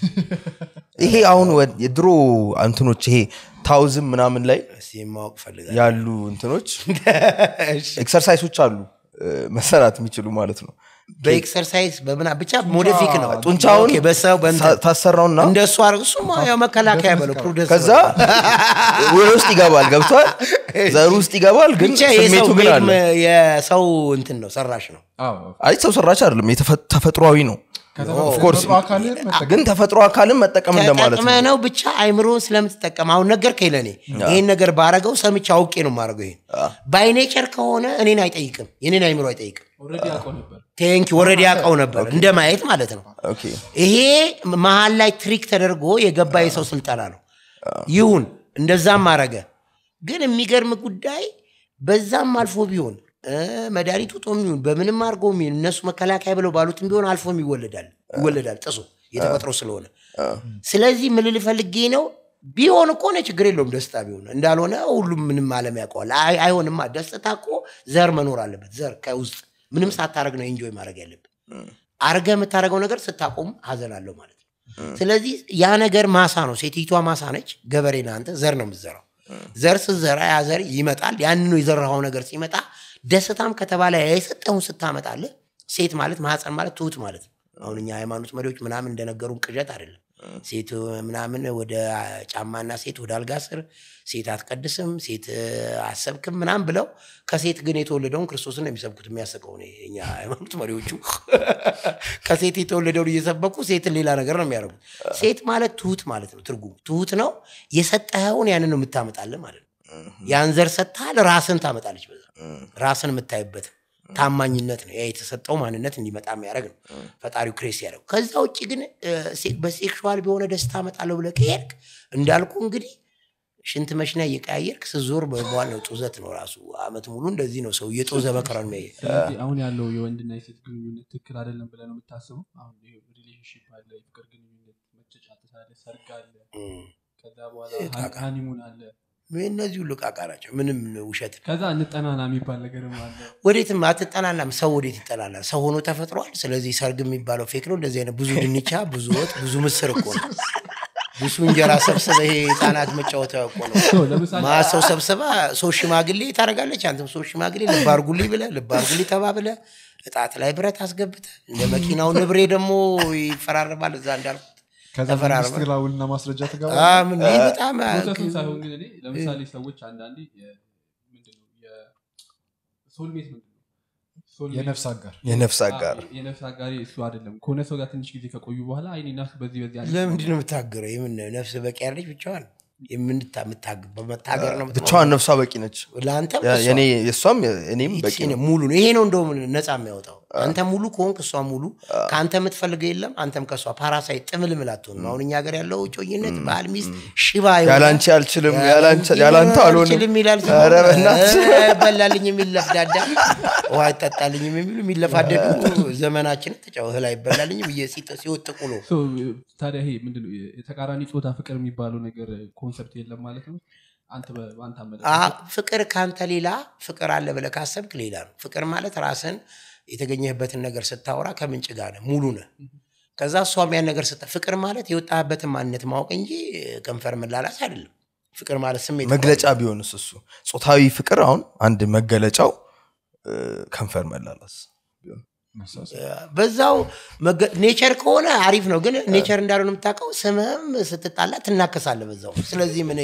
Speaker 2: ይሄ አሁን ወ- የድሮ እንትኖች ይሄ ታውዝም ምናምን ላይ
Speaker 1: እስኪ ማወቅ ፈልጋለሁ።
Speaker 2: ያሉ እንትኖች
Speaker 1: እሺ።
Speaker 2: ኤክሰርሳይሶች አሉ እ፣ መሰራት የሚችሉ ማለት ነው
Speaker 1: በኤክሰርሳይዝ በምና ብቻ ሞዲፊክ ነው
Speaker 2: ጡንቻውን
Speaker 1: ኦኬ፣ በሰው በእንትን
Speaker 2: ታ- ታሰራውና
Speaker 1: እንደሱ አርግ እሱማ ያው መከላከያ በለው ፕሩደንስ
Speaker 2: ከዛ ወደ ውስጥ ይገባል ገብቷል ዘሩ ውስጥ ይገባል ግን
Speaker 1: ብቻ የሰው
Speaker 2: ስሜቱ ግን አለ
Speaker 1: ሜድ- የሰው እንትን ነው ሰራሽ ነው
Speaker 3: አዎ።
Speaker 2: አይ ሰው ሰራሽ አይደለም የተፈ- ተፈጥሯዊ ነው
Speaker 3: ከተፈጥሮ
Speaker 2: course.
Speaker 3: አካልን መጠቀም
Speaker 2: ግን ተፈጥሮ አካልን መጠቀም እንደማለት
Speaker 1: ተጠቅመ
Speaker 2: ነው
Speaker 1: ነው ብቻ አይምሮን ስለምትጠቀም አሁን ነገር ከለኔ ይህን ነገር ባረገው ሰምቼ አውቄ ነው ማድረገው ይሄን ባይኔቸር ከሆነ እኔን አይጠይቅም የኔን አይምሮ አይጠይቅም
Speaker 4: ኦልሬዲ ያውቀው ነበር
Speaker 1: ቴንኪ ወረድ ያውቀው ነበር እንደ ማየት ማለት ነው
Speaker 2: ኦኬ
Speaker 1: ይሄ መሀል ላይ ትሪክ ተደርጎ የገባ የሰው ስልጠና ነው ይሁን እንደዛም አረገ ግን የሚገርም ጉዳይ በዛም አልፎ ቢሆን እ፣ መድኃኒቱ ጦም ይሁን በምንም አድርጎ ይሁን እነሱ መከላከያ ብለው ባሉትም ቢሆን አልፎም ይወለዳል ይወለዳል ጥሱ የተፈጥሮ ስለሆነ ስለዚህ ምን ልል ፈልጌ ነው ቢሆን እኮ ነው ችግር የለውም ደስታ ቢሆን እንዳልሆነ ሁሉም ምንም አለም ያውቀዋል አይ- አይሆንማ ደስታ እኮ ዘር መኖር አለበት ዘር ከውስጥ ምንም ሳታደረግ ነው ኤንጆይ ማድረግ ያለብን አርገ የምታደርገው ነገር ስታቆም ሀዘን አለው ማለት ነው ስለዚህ ያ ነገር ማሳ ነው ሴቲቷ ማሳ ነች ገበሬ ነህ አንተ ዘር ነው የምትዘራው ዘር ስትዘራ ያ ዘር ይመጣል ያንኑ የዘራኸው ነገር ሲመጣ ደስታም ከተባለ የሰጠውን ስታመጣለህ ሴት ማለት ማህፀን ማለት ትሁት ማለት ነው አሁን እኛ ሃይማኖት መሪዎች ምናምን እንደነገሩን ቅዠት አይደለም ሴት ምናምን ወደ ጫማና ሴት ወደ አልጋ ስር ሴት አትቀድስም ሴት አሰብክም ምናምን ብለው ከሴት ግን የተወለደውን ክርስቶስን ነው የሚሰብኩት የሚያስቀው ነው የእኛ ሃይማኖት መሪዎቹ ከሴት የተወለደውን እየሰበኩ ሴትን ሌላ ነገር ነው የሚያደርጉት ሴት ማለት ትሁት ማለት ነው ትርጉሙ ትሁት ነው የሰጠኸውን ያንን ነው የምታመጣለን ማለት ነው ያን ዘር ሰጥተሃል ራስን ታመጣለች በዛ ራስን የምታይበት ታማኝነት ነው ያ የተሰጠው ማንነት እንዲመጣ የሚያደርግ ነው ፈጣሪው ክሬስ ያደረግ ከዛ ውጭ ግን እ፣ ሴ- በሴክሹዋል በሆነ ደስታ አመጣለሁ ብለህ ከሄድክ እንዳልኩ እንግዲህ ሽንት መሽና እየቀያየርክ ስዞር በበኋላ ነው ጡዘት ነው ራሱ አመት ሙሉ እንደዚህ ነው ሰው እየጦዘ መከራን የሚያየ
Speaker 4: ስለዚህ አሁን ያለው የወንድና የሴት ግንኙነት ትክክል አይደለም ብለህ ነው የምታስበው አሁን ሪሌሽንሽፕ አለ የፍቅር ግንኙነት መጨጫጨት አለ ሰርግ አለ ከዛ በኋላ ሃኒሙን አለ
Speaker 1: እነዚህ ሁሉ ቃቃ ናቸው ምንም ውሸት ነው።
Speaker 4: ከዛ እንጠናና የሚባል ነገርም አለ
Speaker 1: ወዴትም አትጠናናም ሰው ወዴት ይጠናናል ሰው ሆኖ ተፈጥሯል ስለዚህ ሰርግ የሚባለው ፌክ ነው እንደዚህ አይነት ብዙ ድንቻ ብዙ ወጥ ብዙ ምስር እኮ ነው ብዙ እንጀራ ሰብስበ ይሄ ህፃናት መጫወቻ እኮ ነው
Speaker 4: ሰው ለምሳሌ
Speaker 1: ማ ሰው ሰብስባ ሰው ሽማግሌ ታደርጋለች አንተም ሰው ሽማግሌ ልብ አርጉልኝ ብለ ልብ አርጉልኝ ተባብለ እጣት ላይ ብረት አስገብተ እንደ መኪናው ንብሬ ደግሞ ይፈራረባል እዛ እንዳልኩት
Speaker 3: ከዛ
Speaker 1: ተፈራርመን-
Speaker 3: መንግስት ጋር ውልና ማስረጃ
Speaker 1: አ፣
Speaker 3: ትገባ
Speaker 1: ምን ይህ በጣም
Speaker 4: ፕሮሰሱን ሳይሆን ግን እኔ ለምሳሌ ሰዎች አንዳንዴ የ- ምንድን ነው የሶልሜት ምንድን ነው ሶልሜት-
Speaker 3: የነፍስ አጋር
Speaker 2: የነፍስ አጋር
Speaker 4: አዎ፣ የነፍስ አጋሪ እሱ አይደለም ከሆነ ሰው ጋር ትንሽ ጊዜ ከቆዩ በኋላ አይኔ እና እሱ በዚህ በዚህ አንድ
Speaker 1: ለምንድን ነው የምታገረው? የምን ነፍስ በቂ ያለች ብቻዋን የምንታ የምታግ- በመታገር ነው የምትኖረው?
Speaker 2: ብቻዋን ነፍሷ በቂ ነች
Speaker 1: ለአንተም
Speaker 2: ያ-
Speaker 1: እሷ።
Speaker 2: የኔ የእሷም እኔም በቂ
Speaker 1: ይቺ
Speaker 2: ነው
Speaker 1: ሙሉ ነው። ይሄ ነው እንደውም ነፃ የሚያወጣው። አንተ ሙሉ ከሆንክ እሷ ሙሉ፣ ከአንተ የምትፈልገው የለም፣ አንተም ከእሷ ፓራሳይት ጥምልምል አትሆንም። አሁን እኛ ሀገር ያለው ጮኝነት ባል ሚስት ሽባ የሆነ-
Speaker 2: ያላንቺ አልችልም ያላንቺ- ያላንተ አልሆንም
Speaker 1: አልችልም ይላል ሰው።
Speaker 2: ኧረ በእናትህ።
Speaker 1: እ፣ አይበላልኝ የሚል ለፍዳዳ ውሃ አይጠጣልኝም የሚሉ የሚለፋደዱ ዘመናችን ተጫው እህል አይበላልኝም እየሲጥ- ሲወጥቁ ነው።
Speaker 4: ሶ፣ ታዲያ ይሄ ምንድነው የተቃራኒ ጾታ ፍቅር የሚባለው ነገር ኮንሰፕት የለም ማለት ነው አንተ በ- በአንተ
Speaker 1: አ
Speaker 4: አመለካከት
Speaker 1: ፍቅር ካንተ ሌላ ፍቅር አለ ብለህ ካሰብክ ሌላ ነው። ፍቅር ማለት ራስን የተገኘህበትን ነገር ስታወራ ከምንጭ ጋር ነህ፣ ሙሉ ነህ። ከዛ እሷም ያን ነገር ስታ ፍቅር ማለት የወጣህበትን ማንነት ማወቅ እንጂ ከንፈር መላላስ አይደለም። ፍቅር ማለት ስሜት
Speaker 2: መግለጫ ቢሆንስ እሱ ጾታዊ ፍቅር አሁን አንድ መገለጫው እ፣ ከንፈር መላላስ ቢሆን
Speaker 1: በዛው መገ- ኔቸር ከሆነ አሪፍ ነው። ግን ኔቸር እንዳልሆነ የምታውቀው ስምህም ስትጣላ ትናከሳለህ በዛው። ስለዚህ ምን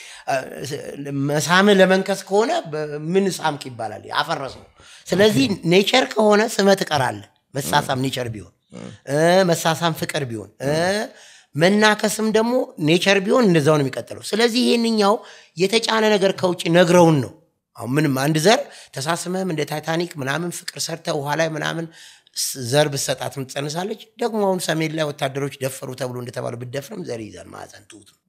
Speaker 1: መሳምህ ለመንከስ ከሆነ በ- ምን ሳምክ ይባላል? አፈረሰው። ስለዚህ ኔቸር ከሆነ ስምህ ትቀራለህ። መሳሳም ኔቸር ቢሆን እ፣ መሳሳም ፍቅር ቢሆን እ፣ መናከስም ደግሞ ኔቸር ቢሆን እንደዛው ነው የሚቀጥለው። ስለዚህ ይሄንኛው የተጫነ ነገር ከውጭ ነግረውን ነው አሁን ምንም አንድ ዘር ተሳስመህም እንደ ታይታኒክ ምናምን ፍቅር ሰርተ ውሃ ላይ ምናምን ስ- ዘር ብሰጣት ትጸንሳለች። ደግሞ አሁን ሰሜን ላይ ወታደሮች ደፈሩ ተብሎ እንደተባለ ብደፍርም ዘር ይዛል ማዕፀን ትሁት ነው።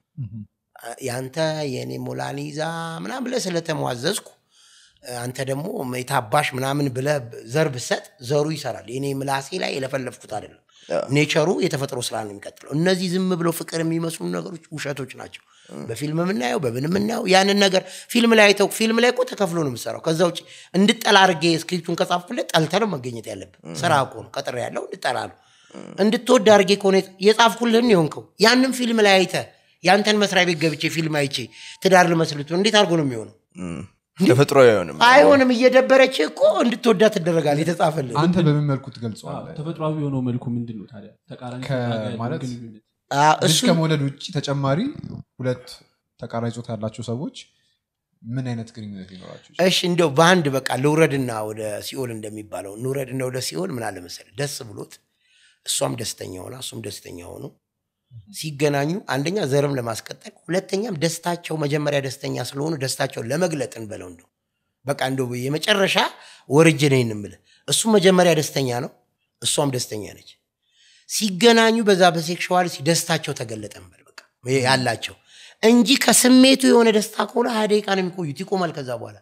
Speaker 1: ያንተ የእኔ ሞላኒ ይዛ ምናምን ብለህ ስለተሟዘዝኩ አንተ ደግሞ የታባሽ ምናምን ብለህ ዘር ብሰጥ ዘሩ ይሰራል። የኔ ምላሴ ላይ የለፈለፍኩት አይደለም። ኔቸሩ የተፈጥሮ ስራ ነው የሚቀጥለው። እነዚህ ዝም ብለው ፍቅር የሚመስሉ ነገሮች ውሸቶች ናቸው። በፊልም የምናየው በምን የምናየው ያንን ነገር ፊልም ላይ አይተው ፊልም ላይ እኮ ተከፍሎ ነው የምሰራው። ከዛ ውጭ እንድጠላ አድርጌ ስክሪፕቱን ከጻፍኩለት ጠልተህ ነው መገኘት ያለብን። ስራ እኮ ነው ቀጥሬ ያለው እንድጠላ ነው። እንድትወድ አድርጌ ከሆነ የጻፍኩልህን የሆንከው ያንን ፊልም ላይ አይተህ ያንተን መስሪያ ቤት ገብቼ ፊልም አይቼ ትዳር ልመስልት እንዴት አድርጎ ነው የሚሆነው?
Speaker 2: ተፈጥሮ አይሆንም
Speaker 1: አይሆንም። እየደበረች እኮ እንድትወዳ ትደረጋል የተጻፈልህ
Speaker 3: አንተ በምን መልኩ ትገልጸዋለህ?
Speaker 4: ተፈጥሯዊ የሆነው መልኩ ምንድን ነው ታዲያ ተቃራኒ
Speaker 3: ከ-
Speaker 4: ጾታ ጋር ያለው
Speaker 3: ማለት
Speaker 4: ግንኙነት
Speaker 1: አ፣
Speaker 3: ልጅ
Speaker 1: እሱ
Speaker 3: ከመውለድ ውጭ ተጨማሪ ሁለት ተቃራኒ ጾታ ያላቸው ሰዎች ምን አይነት ግንኙነት ሊኖራቸው ይችላል?
Speaker 1: እሺ እንደው በአንድ በቃ ልውረድና ወደ ሲኦል እንደሚባለው እንውረድና ወደ ሲኦል ምን አለ መሰለህ ደስ ብሎት እሷም ደስተኛ ሆና እሱም ደስተኛ ሆኑ ሲገናኙ አንደኛ ዘርም ለማስቀጠል ሁለተኛም ደስታቸው መጀመሪያ ደስተኛ ስለሆኑ ደስታቸውን ለመግለጥ እንበለው እንደው በቃ እንደው የመጨረሻ ወርጅ ነኝ እንምልህ እሱ መጀመሪያ ደስተኛ ነው እሷም ደስተኛ ነች ሲገናኙ በዛ በሴክሽዋል ደስታቸው ተገለጠ እንበል በቃ ይሄ ያላቸው እንጂ ከስሜቱ የሆነ ደስታ ከሆነ ሀያ ደቂቃ ነው የሚቆዩት ይቆማል ከዛ በኋላ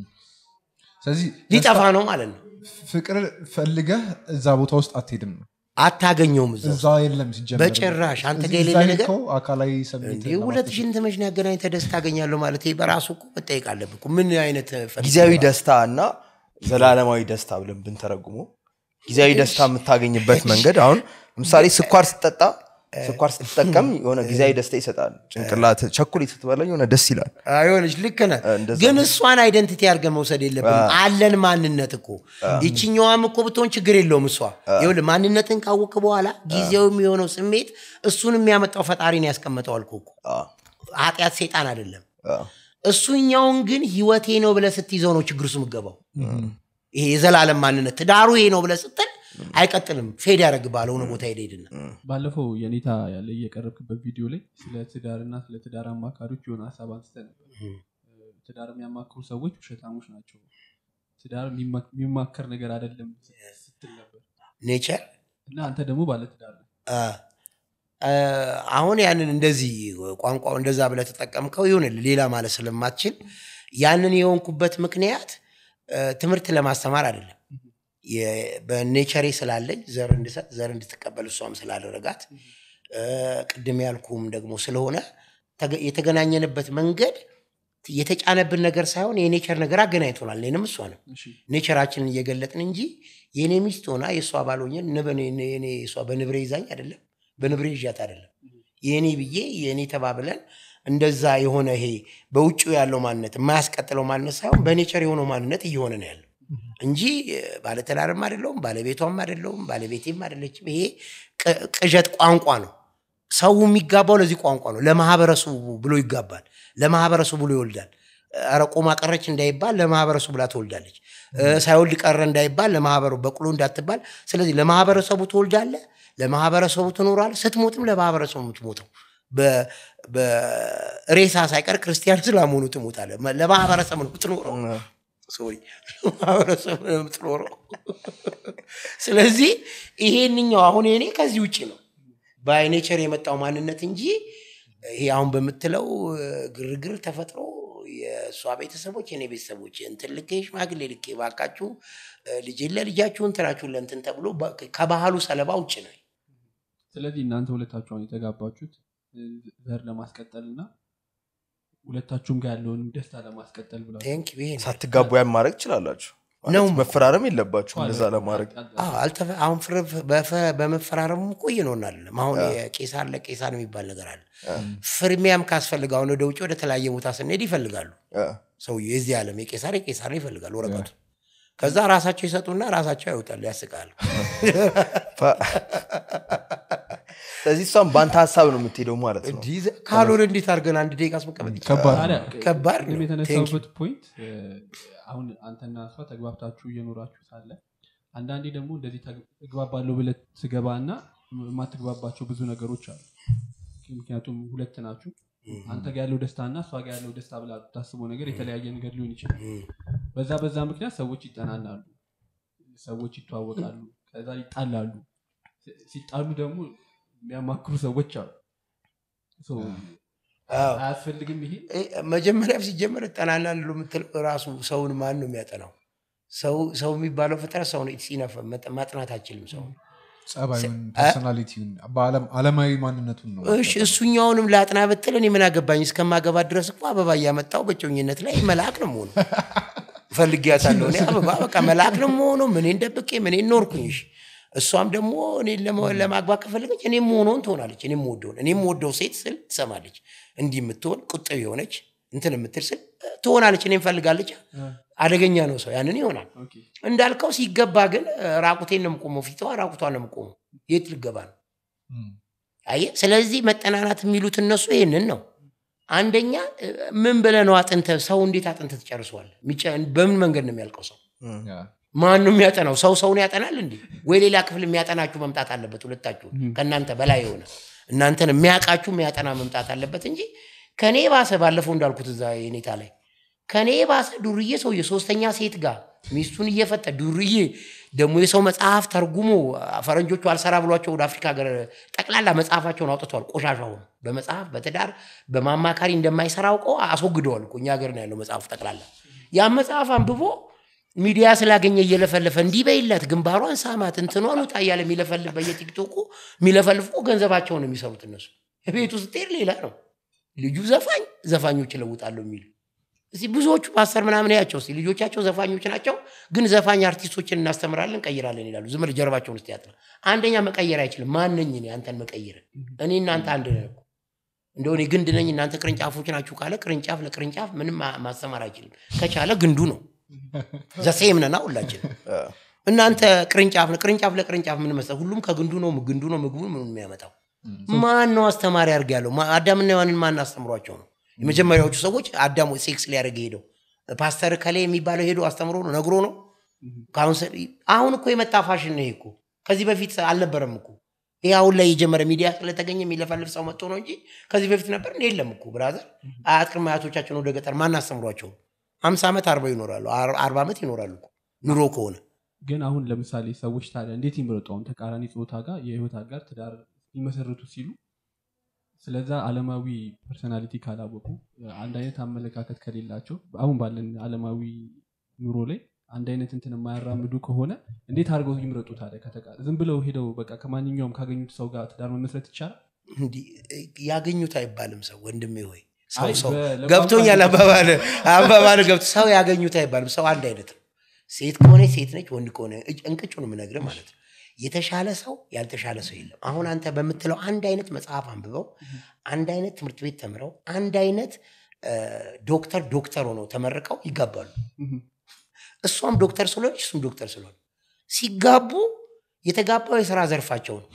Speaker 3: ስለዚህ
Speaker 1: ሊጠፋ ነው ማለት ነው
Speaker 3: ፍቅር ፈልገህ እዛ ቦታ ውስጥ አትሄድም ነው
Speaker 1: አታገኘውም እዛ
Speaker 3: እዛ የለም ሲጀመር
Speaker 1: በጭራሽ አንተ
Speaker 3: እዚህ
Speaker 1: ጋር የሌለ
Speaker 3: እዛ
Speaker 1: ነገር
Speaker 3: ሄድከው አካላዊ ስሜት
Speaker 1: እንዲህ ሁለት ሽንት መሽን ያገናኝተህ ደስታ አገኛለሁ ማለት ይሄ በራሱ እኮ መጠየቅ አለብህ እኮ። ምን አይነት ፈ-
Speaker 2: ጊዜያዊ ደስታ እና ዘላለማዊ ደስታ ብለን ብንተረጉሞ ጊዜያዊ ደስታ የምታገኝበት መንገድ አሁን ለምሳሌ ስኳር ስትጠጣ ስኳር ስትጠቀም የሆነ ጊዜያዊ ደስታ ይሰጣል ጭንቅላት ቸኮሌት ስትበላ የሆነ ደስ ይላል
Speaker 1: አይሆንሽ ልክ ነህ
Speaker 2: እንደዛ
Speaker 1: ግን እሷን አይደንቲቲ አድርገህ መውሰድ የለብንም አለን ማንነት እኮ ይችኛዋም እኮ ብትሆን ችግር የለውም እሷ ይኸውልህ ማንነትን ካወቅ በኋላ ጊዜው የሚሆነው ስሜት እሱን የሚያመጣው ፈጣሪን ያስቀመጠው አልኩህ እኮ
Speaker 2: አ፣
Speaker 1: ኃጢአት ሴጣን አይደለም
Speaker 2: አ፣
Speaker 1: እሱኛውን ግን ህይወቴ ነው ብለህ ስትይዘው ነው ችግር ውስጥ የምትገባው ይሄ የዘላለም ማንነት ትዳሩ ይሄ ነው ብለህ ስትል አይቀጥልም ፌድ ያደረግብሃል ሆነ ቦታ ሄደ ሄድና
Speaker 4: ባለፈው የኔታ ያለ እየቀረብክበት ቪዲዮ ላይ ስለ ትዳርና ስለ ትዳር አማካሪዎች የሆነ ሀሳብ አንስተ ነበር ትዳር የሚያማክሩ ሰዎች ውሸታሞች ናቸው ትዳር የሚማ- የሚማከር ነገር አይደለም ስትል ነበር
Speaker 1: ኔቸር
Speaker 4: እና አንተ ደግሞ ባለ ትዳር ነህ።
Speaker 1: አሁን ያንን እንደዚህ ቋንቋው እንደዛ ብለህ ተጠቀምከው ይሁንልህ ሌላ ማለት ስለማትችል ያንን የሆንኩበት ምክንያት እ፣ ትምህርት ለማስተማር አይደለም የ- በኔቸሬ ስላለኝ ዘር እንድሰጥ ዘር እንድትቀበል እሷም ስላደረጋት እ፣ ቅድም ያልኩም ደግሞ ስለሆነ ተገ- የተገናኘንበት መንገድ የተጫነብን ነገር ሳይሆን የኔቸር ነገር አገናኝቶናል እኔንም እሷንም
Speaker 4: እሺ
Speaker 1: ኔቸራችንን እየገለጥን እንጂ የኔ ሚስት ሆና የእሷ ባልሆኘ የኔ እሷ በንብሬ ይዛኝ አይደለም በንብሬ ይዣት አይደለም የኔ ብዬ የኔ ተባብለን እንደዛ የሆነ ይሄ በውጭው ያለው ማንነት የማያስቀጥለው ማንነት ሳይሆን በኔቸር የሆነው ማንነት እየሆነ ነው ያለው እንጂ እ፣ ባለትዳርም አይደለውም ባለቤቷም አይደለውም ባለቤቴም አይደለችም ይሄ ቅ- ቅዠት ቋንቋ ነው ሰው የሚጋባው ለዚህ ቋንቋ ነው። ለማህበረሰቡ ብሎ ይጋባል። ለማህበረሰቡ ብሎ ይወልዳል። ኧረ ቆማ ቀረች እንዳይባል ለማህበረሰቡ ብላ ትወልዳለች። እ፣ ሳይወልድ ቀረ እንዳይባል ለማህበሩ በቅሎ እንዳትባል። ስለዚህ ለማህበረሰቡ ትወልዳለህ፣ ለማህበረሰቡ ትኖራለህ። ስትሞትም ለማህበረሰቡ የምትሞተው በ- በሬሳ ሳይቀር ክርስቲያን ስላመሆኑ ትሞታለህ። መ- ለማህበረሰብ ነው የምትኖረው። ሶሪ ማህበረሰብ ነው የምትኖረው። ስለዚህ ይሄንኛው አሁን የኔ ከዚህ ውጭ ነው በአይኔቸር የመጣው ማንነት እንጂ ይሄ አሁን በምትለው እ፣ ግርግር ተፈጥሮ የእሷ ቤተሰቦች የኔ ቤተሰቦች እንትን ልኬ ሽማግሌ ልኬ ባካችሁ እ፣ ልጄን ለልጃችሁ እንትናችሁን ለእንትን ተብሎ በ- ከባህሉ ሰለባ ውጭ ነው።
Speaker 4: ስለዚህ እናንተ ሁለታችሁ አሁን የተጋባችሁት እ፣ ዘር ለማስቀጠል እና ሁለታችሁም ጋር ያለውን ደስታ ለማስቀጠል ብላ
Speaker 1: ቴንክ ይሄ ነው።
Speaker 2: ሳትጋቡ ያን ማድረግ ትችላላችሁ ማለት
Speaker 1: ነው።
Speaker 2: መፈራረም የለባችሁ እንደዛ ለማድረግ
Speaker 1: አዎ፣ አልተፈ- አሁን ፍር- በፈ- በመፈራረሙ እኮ እየኖናል። አሁን የቄሳር ለቄሳር የሚባል ነገር አለ። ፍርሚያም ካስፈልግ አሁን ወደ ውጭ ወደ ተለያየ ቦታ ስንሄድ ይፈልጋሉ።
Speaker 2: አ፣
Speaker 1: ሰውዬው የዚህ ዓለም የቄሳር የቄሳር ይፈልጋሉ ወረቀቱ። ከዛ ራሳቸው ይሰጡና ራሳቸው ያወጣሉ። ያስቃል።
Speaker 2: ፋ- ስለዚህ እሷም በአንተ ሀሳብ ነው የምትሄደው ማለት ነው
Speaker 1: እንዲህ ዘ- ካልሆነ እንዴት አድርገን አንድ ደቂቃ አስመቀመጥ ይቻላል?
Speaker 3: ከባድ ነው።
Speaker 4: ታዲያ
Speaker 1: ከባድ
Speaker 4: ቅድም
Speaker 1: ነው።
Speaker 4: የተነሳውበት ፖይንት እ፣ አሁን አንተና እሷ ተግባብታችሁ እየኖራችሁ ሳለ አንዳንዴ ደግሞ እንደዚህ ተግ- እግባባለሁ ብለህ ትገባ እና የማትግባባቸው ብዙ ነገሮች አሉ። ምክንያቱም ሁለት ናችሁ። አንተ ጋር ያለው ደስታ እና እሷ ጋር ያለው ደስታ ብላ ታስበው ነገር የተለያየ ነገር ሊሆን ይችላል። በዛ በዛ ምክንያት ሰዎች ይጠናናሉ፣ ሰዎች ይተዋወቃሉ፣ ከዛ ይጣላሉ። ሲ- ሲጣሉ ደግሞ የሚያማክሩ ሰዎች አሉ። ሶ
Speaker 1: አዎ።
Speaker 4: አያስፈልግም ይሄ
Speaker 1: እ፣ መጀመሪያም ሲጀመር እጠናና ሉ የምትለው ራሱ ሰውን ማን ነው የሚያጠናው? ሰው ሰው የሚባለው ፍጥረት ሰው ነው። ሲነፈ ማጥናት አይችልም ሰው
Speaker 3: ጸባዩን ፐርሶናሊቲውን አለማዊ ማንነቱን ነው
Speaker 1: እሺ እሱኛውንም ላጥና ብትል እኔ ምን አገባኝ? እስከማገባ ድረስ እኮ አበባ እያመጣው በጮኝነት ላይ መልአክ ነው መሆኑ ፈልጊያታለሁ። እኔ አበባ በቃ መልአክ ነው መሆኑ ምኔን ደብቄ ምኔን ኖርኩኝ። እሺ እሷም ደግሞ እኔን ለመ- ለማግባት ከፈለገች እኔም መሆነውን ትሆናለች። እኔም ወደውን እኔም ወደው ሴት ስል ትሰማለች። እንዲህ የምትሆን ቁጥብ የሆነች እንትን የምትል ስል ትሆናለች። እኔም ፈልጋለች። አደገኛ ነው ሰው ያንን ይሆናል።
Speaker 4: ኦኬ
Speaker 1: እንዳልከው ሲገባ ግን እ፣ ራቁቴን ነው የምቆመው፣ ፊቷ ራቁቷን ነው የምቆመው። የት ልገባ ነው?
Speaker 3: እም።
Speaker 1: አየህ፣ ስለዚህ መጠናናት የሚሉት እነሱ ይህንን ነው። አንደኛ እ፣ ምን ብለህ ነው አጥንተህ ሰው እንዴት አጥንተህ ትጨርሰዋለህ? የሚጨ- በምን መንገድ ነው የሚያልቀው ሰው?
Speaker 3: ያ።
Speaker 1: ማን ነው የሚያጠናው? ሰው ሰውን ያጠናል እንዴ? ወይ ሌላ ክፍል የሚያጠናችሁ መምጣት አለበት። ሁለታችሁ ከእናንተ በላይ የሆነ እናንተን የሚያውቃችሁ የሚያጠና መምጣት አለበት እንጂ ከኔ ባሰ ባለፈው እንዳልኩት እዛ የኔታ ላይ ከኔ ባሰ ዱርዬ ሰውዬ ሶስተኛ ሴት ጋር ሚስቱን እየፈተ ዱርዬ ደግሞ የሰው መጽሐፍ ተርጉሞ ፈረንጆቹ አልሰራ ብሏቸው ወደ አፍሪካ ሀገር ጠቅላላ መጽሐፋቸውን አውጥተዋል። ቆሻሻውን በመጽሐፍ በትዳር በማማካሪ እንደማይሰራ አውቀው አስወግደዋል እኮ እኛ ሀገር ነው ያለው መጽሐፉ ጠቅላላ። ያን መጽሐፍ አንብቦ ሚዲያ ስላገኘ እየለፈለፈ እንዲህ በይለት ግንባሯን ሳማት እንትኗን ውጣ እያለ የሚለፈልፍ በየቲክቶኩ የሚለፈልፍ እኮ ገንዘባቸውን ነው የሚሰሩት እነሱ። ቤቱ ስትሄድ ሌላ ነው። ልጁ ዘፋኝ ዘፋኞች እለውጣለሁ የሚሉ እስቲ ብዙዎቹ ፓስተር ምናምን ያቸው እስቲ ልጆቻቸው ዘፋኞች ናቸው፣ ግን ዘፋኝ አርቲስቶችን እናስተምራለን እንቀይራለን ይላሉ። ዝም ብለህ ጀርባቸውን ውስጥ ያጥና አንደኛ መቀየር አይችልም። ማነኝ እኔ አንተን መቀየር? እኔ እናንተ አንድ ነን እኮ እንደው እኔ ግንድ ነኝ እናንተ ቅርንጫፎች ናችሁ ካለ ቅርንጫፍ ለቅርንጫፍ ምንም ማ- ማስተማር አይችልም። ከቻለ ግንዱ ነው ዘሴም ነና ሁላችን እናንተ ቅርንጫፍ ነው ቅርንጫፍ ለቅርንጫፍ ምን መሰለህ ሁሉም ከግንዱ ነው ግንዱ ነው ምግቡ ምን የሚያመጣው ማን ነው አስተማሪ አድርግ ያለው ማ- አዳምና ሔዋንን ማን አስተምሯቸው ነው የመጀመሪያዎቹ ሰዎች አዳም ሴክስ ሊያደርግ ሄደው ፓስተር ከሌ የሚባለው ሄዶ አስተምሮ ነው ነግሮ ነው ካውንስል አሁን እኮ የመጣ ፋሽን ነው ይሄ እኮ ከዚህ በፊት አልነበረም እኮ ይህ አሁን ላይ የጀመረ ሚዲያ ስለተገኘ የሚለፈልፍ ሰው መጥቶ ነው እንጂ ከዚህ በፊት ነበር እንደ የለም እኮ ብራዘር አያት ቅድመ አያቶቻችን ወደ ገጠር ማን አስተምሯቸው ሀምሳ ዓመት አርባ ይኖራሉ አር- አርባ ዓመት ይኖራሉ እኮ ኑሮ ከሆነ
Speaker 4: ግን አሁን ለምሳሌ ሰዎች ታዲያ እንዴት ይምረጡ? አሁን ተቃራኒ ጾታ ጋር የህይወት አጋር ትዳር ሊመሰርቱ ሲሉ ስለዛ አለማዊ ፐርሰናሊቲ ካላወቁ አንድ አይነት አመለካከት ከሌላቸው አሁን ባለን አለማዊ ኑሮ ላይ አንድ አይነት እንትን የማያራምዱ ከሆነ እንዴት አድርገው ይምረጡ ታዲያ? ከተቃ- ዝም ብለው ሄደው በቃ ከማንኛውም ካገኙት ሰው ጋር ትዳር መመስረት ይቻላል?
Speaker 1: እንዲህ ያገኙት አይባልም ሰው ወንድሜ ሆይ ሰው
Speaker 4: አይ፣
Speaker 1: ሰው
Speaker 4: በ- ለቋንቋ
Speaker 1: ገብቶኛል አባባል አባባል ገብቶ ሰው ያገኙት አይባልም ሰው አንድ አይነት ነው ሴት ከሆነ ሴት ነች ወንድ ከሆነ እጭ- እንቅጩን የምነግርህ ማለት ነው የተሻለ ሰው ያልተሻለ ሰው የለም አሁን አንተ በምትለው አንድ አይነት መጽሐፍ አንብበው አንድ አይነት ትምህርት ቤት ተምረው አንድ አይነት እ፣ ዶክተር ዶክተር ሆነው ተመርቀው ይጋባሉ
Speaker 4: ምሁም።
Speaker 1: እሷም ዶክተር ስለሆነች እሱም ዶክተር ስለሆነ ሲጋቡ የተጋባው የስራ ዘርፋቸው ነው።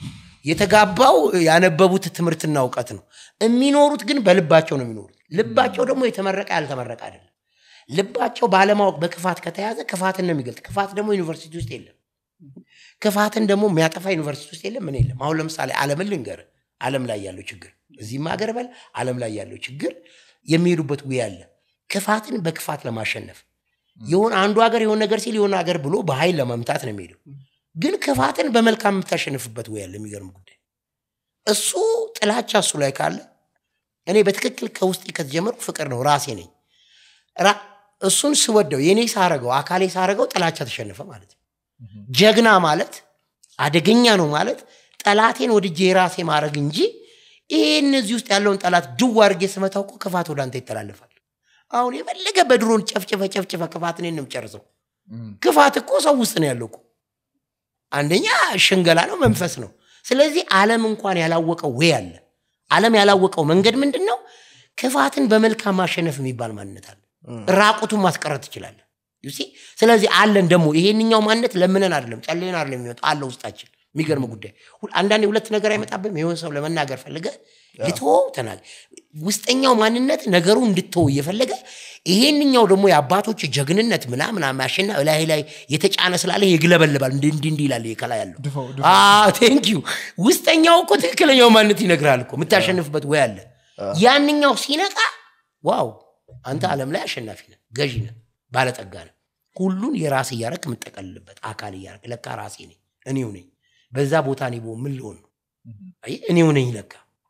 Speaker 1: የተጋባው ያነበቡት ትምህርትና እውቀት ነው። የሚኖሩት ግን በልባቸው ነው የሚኖሩት። ልባቸው ደግሞ የተመረቀ ያልተመረቀ አይደለም። ልባቸው ባለማወቅ በክፋት ከተያዘ ክፋትን ነው የሚገልጥ። ክፋት ደግሞ ዩኒቨርሲቲ ውስጥ የለም። ክፋትን ደግሞ የሚያጠፋ ዩኒቨርሲቲ ውስጥ የለም። ምን የለም። አሁን ለምሳሌ ዓለምን ልንገር፣ ዓለም ላይ ያለው ችግር እዚህም ሀገር በል ዓለም ላይ ያለው ችግር የሚሄዱበት ውይ አለ። ክፋትን በክፋት ለማሸነፍ የሆነ አንዱ ሀገር የሆነ ነገር ሲል የሆነ ሀገር ብሎ በኃይል ለመምታት ነው የሚሄደው። ግን ክፋትን በመልካም የምታሸንፍበት ወይ አለ። የሚገርም ጉዳይ እሱ ጥላቻ እሱ ላይ ካለ እኔ በትክክል ከውስጥ ከተጀመርኩ ፍቅር ነው ራሴ ነኝ። ራ- እሱን ስወደው የኔ ሳረገው አካሌ ሳረገው ጥላቻ ተሸነፈ ማለት ነው። ጀግና ማለት አደገኛ ነው ማለት ጠላቴን ወድጄ የራሴ ማድረግ እንጂ ይሄ እነዚህ ውስጥ ያለውን ጠላት ድው አድርጌ ስመታው እኮ ክፋት ወደ አንተ ይተላለፋል። አሁን የፈለገ በድሮን ጨፍጭፈ ጨፍጭፈ ክፋት እኔን ነው የምጨርሰው። ክፋት እኮ ሰው ውስጥ ነው ያለው እኮ። አንደኛ ሽንገላ ነው፣ መንፈስ ነው። ስለዚህ ዓለም እንኳን ያላወቀው ወይ አለ። ዓለም ያላወቀው መንገድ ምንድን ነው? ክፋትን በመልካም ማሸነፍ የሚባል ማንነት አለ። ራቁቱን ማስቀረት ትችላለህ። You see? ስለዚህ አለን ደግሞ ይሄንኛው ማንነት ለምነን አይደለም ጸልየን አይደለም የሚመጣ አለ ውስጣችን። የሚገርም ጉዳይ ሁ- አንዳንዴ ሁለት ነገር አይመጣብም። የሆነ ሰው ለመናገር ፈልገ ልትወው ተናገር። ውስጠኛው ማንነት ነገሩ እንድትወው እየፈለገ ይሄንኛው ደግሞ የአባቶች ጀግንነት ምናምን ማሽና ላይ ላይ የተጫነ ስላለ ይግለበልባል። እንዲህ እንዲህ እንዲህ ይላል ይሄ ከላይ ያለው
Speaker 3: ድፋው
Speaker 1: ቴንክ ዩ ውስጠኛው እኮ ትክክለኛው ማንነት ይነግራል እኮ የምታሸንፍበት ወይ አለ። ያንኛው ሲነቃ ዋው አንተ ዓለም ላይ አሸናፊ ነህ፣ ገዢ ነህ፣ ባለጠጋ ነህ። ሁሉን የራስ እያረክ የምጠቀልልበት አካል እያረክ ለካ ራሴ ነኝ እኔው ነኝ። በዛ ቦታ እኔ ብሆን ምን ልሆን ነው? አየህ፣ እኔው ነኝ ለካ።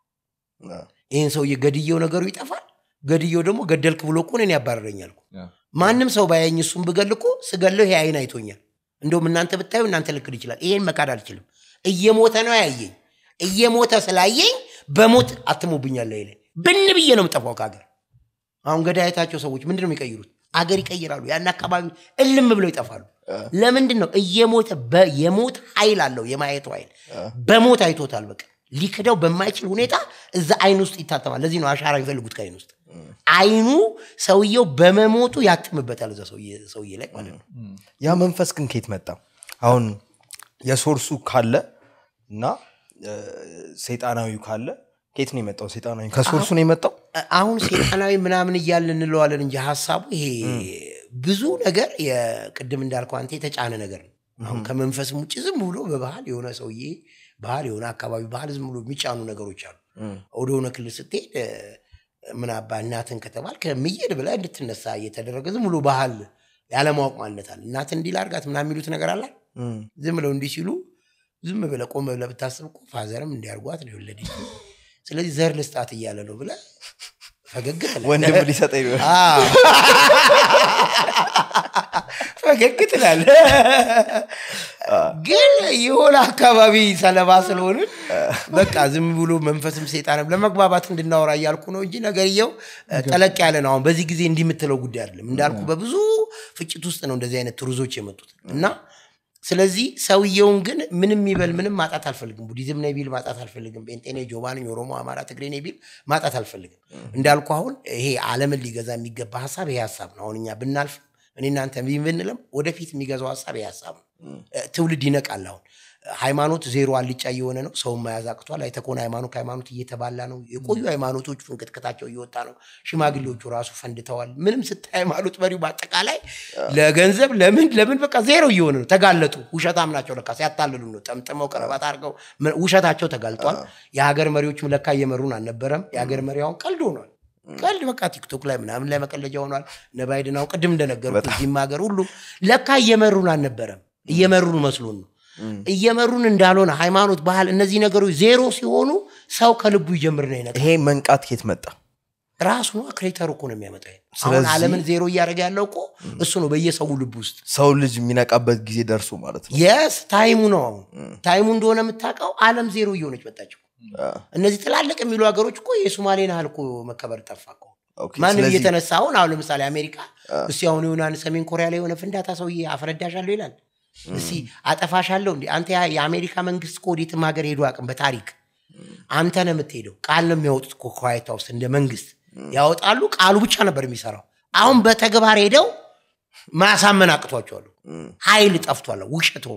Speaker 1: ይህን ሰውዬ ገድየው ነገሩ ይጠፋል። ገድየው ደግሞ ገደልክ ብሎ እኮ እኔን ያባረረኛል እኮ። ማንም ሰው ባያኝ እሱን ብገል እኮ ስገለው ይሄ አይን አይቶኛል። እንደውም እናንተ ብታዩ እናንተ ልክድ ይችላል። ይሄን መካድ አልችልም። እየሞተ ነው ያየኝ። እየሞተ ስላየኝ በሞት አትሞብኛለ ይለኝ ብን ብዬ ነው የምጠፋው ከሀገር። አሁን ገዳየታቸው ሰዎች ምንድን ነው የሚቀይሩት? አገር ይቀይራሉ። ያን አካባቢ እልም ብለው ይጠፋሉ። ለምንድን ነው እየሞተ በ- የሞት ኃይል አለው የማየቱ ኃይል በሞት አይቶታል። በቃ ሊክደው በማይችል ሁኔታ እዛ አይን ውስጥ ይታተማል። ለዚህ ነው አሻራ የሚፈልጉት ከአይን ውስጥ አይኑ ሰውየው በመሞቱ ያትምበታል እዛ ሰውዬ ሰውዬ ላይ ማለት ነው።
Speaker 2: ያ መንፈስ ግን ከየት መጣ? አሁን የሶርሱ ካለ እና እ፣ ሰይጣናዊው ካለ ከየት ነው የመጣው? ሰይጣናዊ ከሶርሱ ነው የመጣው።
Speaker 1: አሁን ሴጣናዊ ምናምን እያልን እንለዋለን እንጂ ሀሳቡ ይሄ ብዙ ነገር የቅድም እንዳልከው አንተ የተጫነ ነገር ነው። አሁን ከመንፈስም ውጭ ዝም ብሎ በባህል የሆነ ሰውዬ ባህል የሆነ አካባቢ ባህል ዝም ብሎ የሚጫኑ ነገሮች አሉ። ወደ ሆነ ክልል ስትሄድ እ፣ ምን አባ እናትን ከተባል ከምየድ ብለህ እንድትነሳ እየተደረገ ዝም ብሎ ባህል ያለማወቅ ማንነት አለ። እናትን እንዲህ ላድርጋት ምናምን የሚሉት ነገር አለ።
Speaker 2: እም፣
Speaker 1: ዝም ብለው እንዲህ ሲሉ ዝም ብለህ ቆም ብለህ ብታስብ እኮ ፋዘርም እንዲያርጓት ነው የወለደች። ስለዚህ ዘር ልስጣት እያለ ነው ብለህ ፈገግ ትላለህ።
Speaker 2: ወንድም ሊሰጠኝ ነው።
Speaker 1: አዎ። ፈገግ ትላለህ። ግን የሆነ አካባቢ ሰለባ ስለሆንን በቃ ዝም ብሎ መንፈስም ሴጣንም ለመግባባት እንድናወራ እያልኩ ነው እንጂ ነገርየው ጠለቅ ያለ ነው። አሁን በዚህ ጊዜ እንዲህ የምትለው ጉዳይ አይደለም። እንዳልኩ በብዙ ፍጭት ውስጥ ነው እንደዚህ አይነት ትሩዞች የመጡት እና ስለዚህ ሰውየውን ግን ምንም ይበል ምንም ማጣት አልፈልግም። ቡዲዝም ነኝ ቢል ማጣት አልፈልግም። ጴንጤ ነኝ፣ ጆባ ነኝ፣ ኦሮሞ፣ አማራ፣ ትግሬ ነኝ ቢል ማጣት አልፈልግም። እንዳልኩ አሁን ይሄ ዓለምን ሊገዛ የሚገባ ሀሳብ ይሄ ሀሳብ ነው። አሁን እኛ ብናልፍ እኔ እናንተ ብንልም ወደፊት የሚገዛው ሀሳብ ይሄ ሀሳብ ነው። እ፣ ትውልድ ይነቃል። አሁን ሃይማኖት ዜሮ አልጫ እየሆነ ነው። ሰውን መያዝ አቅቷል። አይተህ ከሆነ ሃይማኖት ከሃይማኖት እየተባላ ነው። የቆዩ ሃይማኖቶች ፍንቅጥቅታቸው እየወጣ ነው። ሽማግሌዎቹ ራሱ ፈንድተዋል። ምንም ስታይ ሃይማኖት መሪው በአጠቃላይ ለገንዘብ ለምን ለምን በቃ ዜሮ እየሆነ ነው። ተጋለጡ። ውሸታም ናቸው ለካ ሲያታልሉ ነው። ጠምጥመው ቀረባት አድርገው ምን- ውሸታቸው ተጋልጧል። የሀገር መሪዎችም ለካ እየመሩን አልነበረም። የሀገር መሪ አሁን ቀልድ ሆኗል። ቀልድ በቃ ቲክቶክ ላይ ምናምን ላይ መቀለጃ ሆኗል። እነ ባይደን አሁን ቅድም እንደነገርኩህ እዚህም ሀገር ሁሉ ለካ እየመሩን አልነበረም። እየመሩን መስሎን ነው እየመሩን እንዳልሆነ ሃይማኖት፣ ባህል፣ እነዚህ ነገሮች ዜሮ ሲሆኑ ሰው ከልቡ ይጀምር ነው ይነቃል።
Speaker 2: ይሄ መንቃት ከየት መጣ?
Speaker 1: ራሱ ነው ክሬተሩ እኮ ነው የሚያመጣው። ይሄን። አሁን
Speaker 2: ስለዚህ-
Speaker 1: ዓለምን ዜሮ እያደረገ ያለው እኮ እሱ ነው በየሰው ልብ ውስጥ
Speaker 2: ሰው ልጅ የሚነቃበት ጊዜ ደርሶ ማለት ነው።
Speaker 1: የስ ታይሙ ነው። አሁን ታይሙ እንደሆነ የምታውቀው ዓለም ዜሮ እየሆነች መጣችው።
Speaker 2: አ፣
Speaker 1: እነዚህ ትላልቅ የሚሉ ሀገሮች እኮ የሶማሌን ያህል እኮ መከበር ጠፋ እኮ።
Speaker 2: ኦኬ፣
Speaker 1: ማንም
Speaker 2: ስለዚህ-
Speaker 1: እየተነሳ አሁን አሁን ለምሳሌ አሜሪካ እስቲ አሁን የሆነ ሰሜን ኮሪያ ላይ የሆነ ፍንዳታ ሰውዬ አፈነዳሻለሁ ይላል። እስቲ አጠፋሻለሁ እንዲ አንተ ያ- የአሜሪካ መንግስት እኮ ወዴትም ሀገር ሄዶ አቅም በታሪክ አንተ ነው የምትሄደው። ቃል ነው የሚያወጡት እኮ ከዋይት ሀውስ እንደ መንግስት ያወጣሉ። ቃሉ ብቻ ነበር የሚሰራው። አሁን በተግባር ሄደው ማሳመን አቅቷቸዋል። ኃይል ጠፍቷል። ውሸት ሆኗል።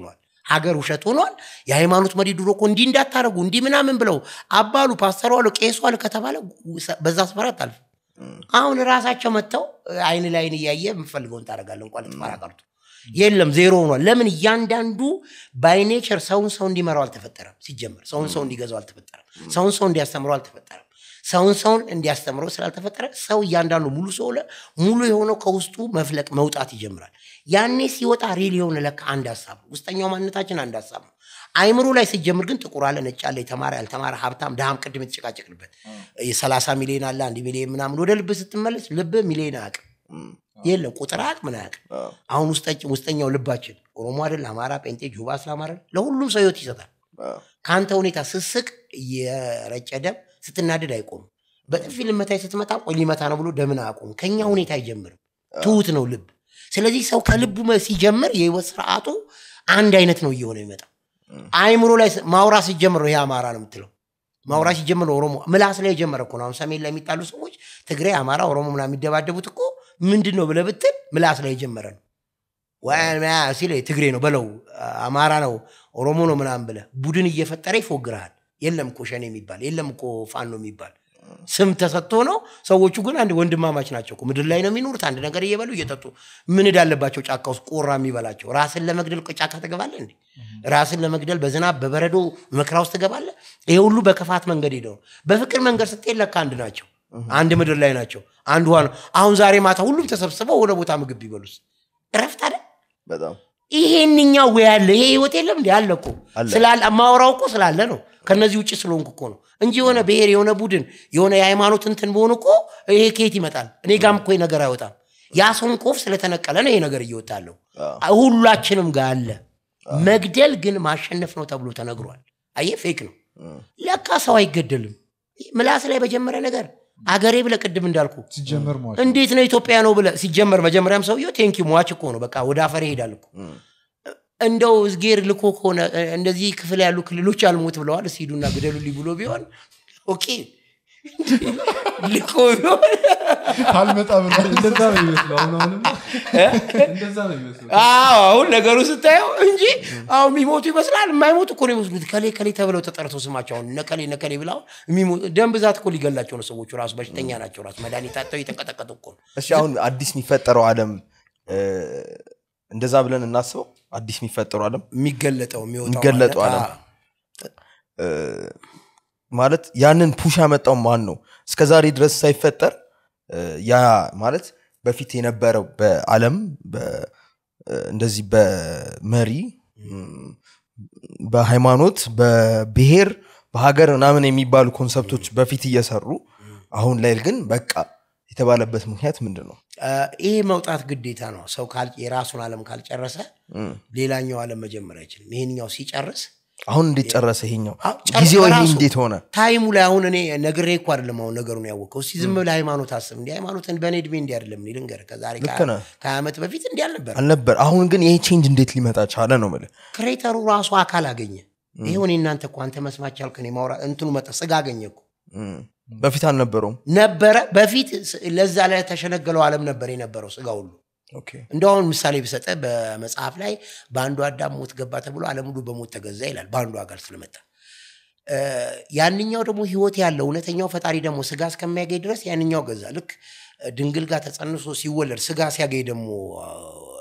Speaker 1: ሀገር ውሸት ሆኗል። የሃይማኖት መሪ ድሮ እኮ እንዲህ እንዳታረጉ እንዲህ ምናምን ብለው አባሉ ፓስተሩ አሉ ቄሱ አሉ ከተባለ በዛ ስፈራ አታልፍ። አሁን ራሳቸው መጥተው አይን ላይን እያየ የምፈልገውን ታደርጋለህ እንኳን ልትፈራ ቀርቶ የለም ዜሮ ሆኗል። ለምን እያንዳንዱ ባይኔቸር ሰውን ሰው እንዲመራው አልተፈጠረም። ሲጀመር ሰውን ሰው እንዲገዛው አልተፈጠረም። ሰውን ሰው እንዲያስተምረው አልተፈጠረም። ሰውን ሰውን እንዲያስተምረው ስላልተፈጠረ ሰው እያንዳንዱ ሙሉ ሰው ለ ሙሉ የሆነው ከውስጡ መፍለቅ መውጣት ይጀምራል። ያኔ ሲወጣ ሪል የሆነ ለካ አንድ ሀሳብ ነው። ውስጠኛው ማንነታችን አንድ ሀሳብ ነው። አይምሮ ላይ ሲጀምር ግን ጥቁር አለ፣ ነጭ አለ፣ የተማረ ያልተማረ፣ ሀብታም ድሃም፣ ቅድም የተጨቃጨቅንበት የሰላሳ ሚሊዮን አለ አንድ ሚሊዮን ምናምን ወደ ልብ ስትመለስ ልብ ሚሊዮን አያውቅም የለም ቁጥር አያውቅ ምን አያውቅ። አሁን ውስጠኛው ልባችን ኦሮሞ አይደል፣ አማራ፣ ጴንጤ፣ ጁባ፣ እስላም አይደል ለሁሉም ሰው ህይወት ይሰጣል። ከአንተ ሁኔታ ስስቅ የረጨ ደም ስትናደድ አይቆምም። በጥፊ ልመታይ ስትመጣ ቆይ ሊመታ ነው ብሎ ደምን አያቆም። ከኛ ሁኔታ አይጀምርም። ትሁት ነው ልብ። ስለዚህ ሰው ከልቡ ሲጀምር የህይወት ስርዓቱ አንድ አይነት ነው እየሆነ የሚመጣው። አይምሮ ላይ ማውራት ሲጀምር ነው ይሄ አማራ ነው የምትለው ማውራት ሲጀምር ነው ኦሮሞ ምላስ ላይ የጀመረ እኮ ነው። አሁን ሰሜን ላይ የሚጣሉ ሰዎች ትግሬ፣ አማራ፣ ኦሮሞ ምናምን የሚደባደቡት እኮ ምንድን ነው ብለህ ብትል ምላስ ላይ የጀመረ ነው። ሲል ትግሬ ነው በለው አማራ ነው ኦሮሞ ነው ምናምን ብለህ ቡድን እየፈጠረ ይፎግርሃል። የለም እኮ ሸኔ የሚባል የለም እኮ ፋኖ የሚባል ስም ተሰጥቶ ነው። ሰዎቹ ግን አንድ ወንድማማች ናቸው እኮ ምድር ላይ ነው የሚኖሩት። አንድ ነገር እየበሉ እየጠጡ ምን እዳለባቸው ጫካ ውስጥ ቆራ የሚበላቸው። ራስን ለመግደል ጫካ ትገባለህ እንዴ? ራስን ለመግደል በዝናብ በበረዶ መከራ ውስጥ ትገባለህ? ይሄ ሁሉ በክፋት መንገድ ሄደው በፍቅር መንገድ ስትሄድ ለካ አንድ ናቸው። አንድ ምድር ላይ ናቸው። አንድ ውሃ ነው። አሁን ዛሬ ማታ ሁሉም ተሰብስበው ወደ ቦታ ምግብ ቢበሉስ እረፍት አለ።
Speaker 2: በጣም
Speaker 1: ይሄንኛው ወይ አለ ይሄ ህይወት የለም እንዲ አለ እኮ ስላለ ማወራው እኮ ስላለ ነው። ከነዚህ ውጭ ስለሆንኩ እኮ ነው እንጂ የሆነ ብሔር የሆነ ቡድን የሆነ የሃይማኖት እንትን በሆኑ እኮ ይሄ ከየት ይመጣል? እኔ ጋም እኮ ይሄ ነገር አይወጣም። ያ ሰንኮፍ ስለተነቀለ ነው ይሄ ነገር እየወጣለሁ። ሁላችንም ጋር አለ። መግደል ግን ማሸነፍ ነው ተብሎ ተነግሯል። አየህ ፌክ ነው። ለካ ሰው አይገደልም። ምላስ ላይ በጀመረ ነገር አገሬ ብለ ቅድም እንዳልኩ
Speaker 3: ሲጀመር ሟች
Speaker 1: እንዴት ነው ኢትዮጵያ ነው ብለ ሲጀመር መጀመሪያም ሰውየው ቴንኪ ሟች እኮ ነው። በቃ ወደ አፈር ይሄዳል እኮ እንደው እዝጌር ልኮ ከሆነ እንደዚህ ክፍል ያሉ ክልሎች አልሞት ብለዋል። ሲሄዱና ግደሉልኝ ብሎ ቢሆን ኦኬ ልኮ ቢሆን
Speaker 3: ካልመጣ ብሎ
Speaker 4: እንደዛ ነው ይመስለው አሁን አሁንም እንደዛ ነው ይመስለው
Speaker 1: አዎ አሁን ነገሩ ስታየው እንጂ አሁን የሚሞቱ ይመስላል። የማይሞቱ እኮ ነው የሚመስሉት። ከሌ ከሌ ተብለው ተጠርተው ስማቸው አሁን ነከሌ ነከሌ ብለው ደም ብዛት እኮ ሊገላቸው ነው ሰዎቹ። ራሱ በሽተኛ ናቸው። ራሱ መድኃኒት አጥተው እየተንቀጠቀጡ እኮ ነው።
Speaker 2: እሺ አሁን አዲስ የሚፈጠረው ዓለም እንደዛ ብለን እናስበው። አዲስ የሚፈጠረው ዓለም
Speaker 1: የሚገለጠው የሚወጣው
Speaker 2: የሚገለጠው
Speaker 1: ማለት-
Speaker 2: ዓለም ማለት ያንን ፑሽ ያመጣው ማን ነው? እስከ ዛሬ ድረስ ሳይፈጠር ያ ማለት በፊት የነበረው በዓለም በ- እንደዚህ በመሪ በሃይማኖት በብሔር በሀገር ምናምን የሚባሉ ኮንሰፕቶች በፊት እየሰሩ አሁን ላይ ግን በቃ የተባለበት ምክንያት ምንድን ነው?
Speaker 1: አ፣ ይሄ መውጣት ግዴታ ነው። ሰው ካል- የራሱን ዓለም ካልጨረሰ
Speaker 2: እም።
Speaker 1: ሌላኛው ዓለም መጀመር አይችልም። ይሄንኛው ሲጨርስ
Speaker 2: አሁን እንዴት ጨረሰ ይሄኛው
Speaker 1: አዎ፣ ጨርሶ
Speaker 2: ጊዜው ይሄ
Speaker 1: በራሱ
Speaker 2: እንዴት ሆነ?
Speaker 1: ታይሙ ላይ አሁን እኔ ነግሬ እኮ አይደለም አሁን ነገሩን ያወቀው። እስቲ ዝም ብለህ ሃይማኖት አስብ። እንዲህ ሃይማኖትን በእኔ እድሜ እንዲህ አይደለም እኔ ልንገርህ፣ ከዛሬ
Speaker 2: ልክ
Speaker 1: ከሀያ
Speaker 2: ነህ።
Speaker 1: ከሀያ ዓመት በፊት እንዲህ አልነበረ።
Speaker 2: አልነበር። አሁን ግን ይሄ ቼንጅ እንዴት ሊመጣ ቻለ ነው የምልህ።
Speaker 1: ክሬተሩ ራሱ አካል አገኘ። ይሁን እናንተ እኮ አንተ መስማት ቻልክ። እኔ ማውራት እንትኑ መጣ ስጋ አገኘ እኮ
Speaker 2: እም። በፊት አልነበረውም።
Speaker 1: ነበረ። በፊት ስ- ለዛ ላይ ተሸነገለው ዓለም ነበር የነበረው ስጋ ሁሉ
Speaker 2: ኦኬ።
Speaker 1: እንደው አሁን ምሳሌ ብሰጠ በመጽሐፍ ላይ በአንዱ አዳም ሞት ገባ ተብሎ ዓለም ሁሉ በሞት ተገዛ ይላል። በአንዱ አካል ስለመጣ እ፣ ያንኛው ደግሞ ህይወት ያለው እውነተኛው ፈጣሪ ደግሞ ስጋ እስከሚያገኝ ድረስ ያንኛው ገዛ። ልክ ድንግል ጋር ተጸንሶ ሲወለድ ስጋ ሲያገኝ ደግሞ አ፣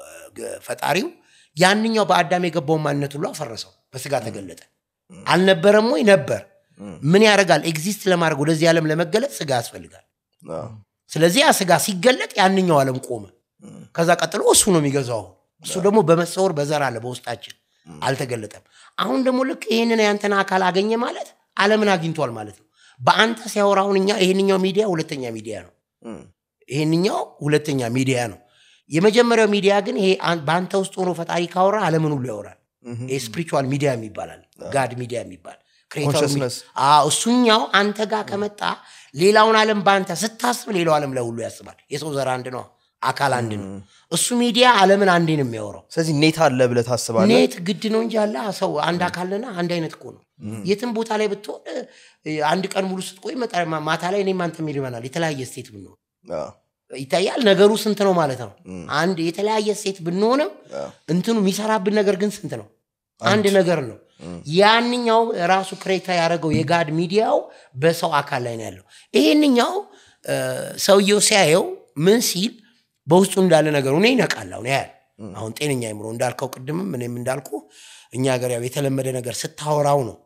Speaker 1: ገ- ፈጣሪው ያንኛው በአዳም የገባውን ማንነት ሁሉ አፈረሰው፣ በስጋ ተገለጠ። አልነበረም ወይ ነበር። ምን ያደርጋል? ኤግዚስት ለማድረግ ወደዚህ ዓለም ለመገለጥ ስጋ ያስፈልጋል።
Speaker 2: አዎ።
Speaker 1: ስለዚህ ያ ስጋ ሲገለጥ ያንኛው ዓለም ቆመ። ከዛ ቀጥሎ እሱ ነው የሚገዛው። እሱ ደግሞ በመሰወር በዘር አለ በውስጣችን አልተገለጠም። አሁን ደግሞ ልክ ይህንን ያንተን አካል አገኘ ማለት ዓለምን አግኝቷል ማለት ነው። በአንተ ሲያወራ አሁን እኛ ይህንኛው ሚዲያ ሁለተኛ ሚዲያ ነው።
Speaker 2: እም።
Speaker 1: ይህንኛው ሁለተኛ ሚዲያ ነው። የመጀመሪያው ሚዲያ ግን ይሄ አን- በአንተ ውስጥ ሆኖ ፈጣሪ ካወራ ዓለምን ሁሉ ያወራል። ስፒሪቹዋል ሚዲያ የሚባላል ጋድ ሚዲያ የሚባል ክሬተሩ ሚ-
Speaker 2: Consciousness።
Speaker 1: አዎ፣ እሱኛው አንተ ጋር ከመጣ ሌላውን ዓለም በአንተ ስታስብ ሌላው ዓለም ላይ ሁሉ ያስባል። የሰው ዘር አንድ ነው፣ አካል አንድ ነው። እሱ ሚዲያ ዓለምን አንዴ ነው የሚያወራው።
Speaker 2: ስለዚህ ኔት አለ ብለህ ታስባለህ?
Speaker 1: ኔት ግድ ነው እንጂ አለ ሰው አንድ አካልና አንድ አይነት እኮ ነው። የትም ቦታ ላይ ብትሆን እ፣ አንድ ቀን ሙሉ ስትቆይ መጣ- ማ- ማታ ላይ እኔም አንተም ይርበናል። የተለያየ ስቴት ብንሆን
Speaker 2: አዎ።
Speaker 1: ይታያል። ነገሩ ስንት ነው ማለት ነው። አንድ የተለያየ ሴት ብንሆንም እንትኑ የሚሰራብን ነገር ግን ስንት ነው? አንድ ነገር ነው ያንኛው ራሱ ክሬታ ያደረገው የጋድ ሚዲያው በሰው አካል ላይ ነው ያለው ይሄንኛው እ፣ ሰውየው ሲያየው ምን ሲል በውስጡ እንዳለ ነገሩ እኔ ይነቃል አሁን ያያል አሁን ጤነኛ አይምሮ እንዳልከው ቅድምም እኔም እንዳልኩ እኛ ሀገር ያው የተለመደ ነገር ስታወራው ነው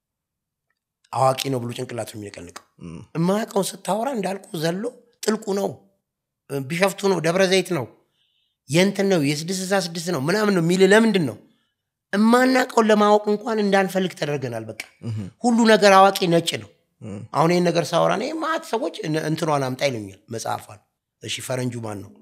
Speaker 1: አዋቂ ነው ብሎ ጭንቅላቱ የሚነቀንቀው የማያውቀውን ስታወራ እንዳልኩ ዘሎ ጥልቁ ነው ቢሸፍቱ ነው ደብረ ዘይት ነው የንትን ነው የስድስት ስልሳ ስድስት ነው ምናምን ነው የሚል ለምንድን ነው እማናውቀውን ለማወቅ እንኳን እንዳንፈልግ ተደርገናል በቃ ሁሉ ነገር አዋቂ ነጭ ነው አሁን ይህን ነገር ሳወራ እኔ ማት ሰዎች እን- እንትኗን አምጣ ይሉኛል መጽሐፏን እሺ ፈረንጁ ማን ነው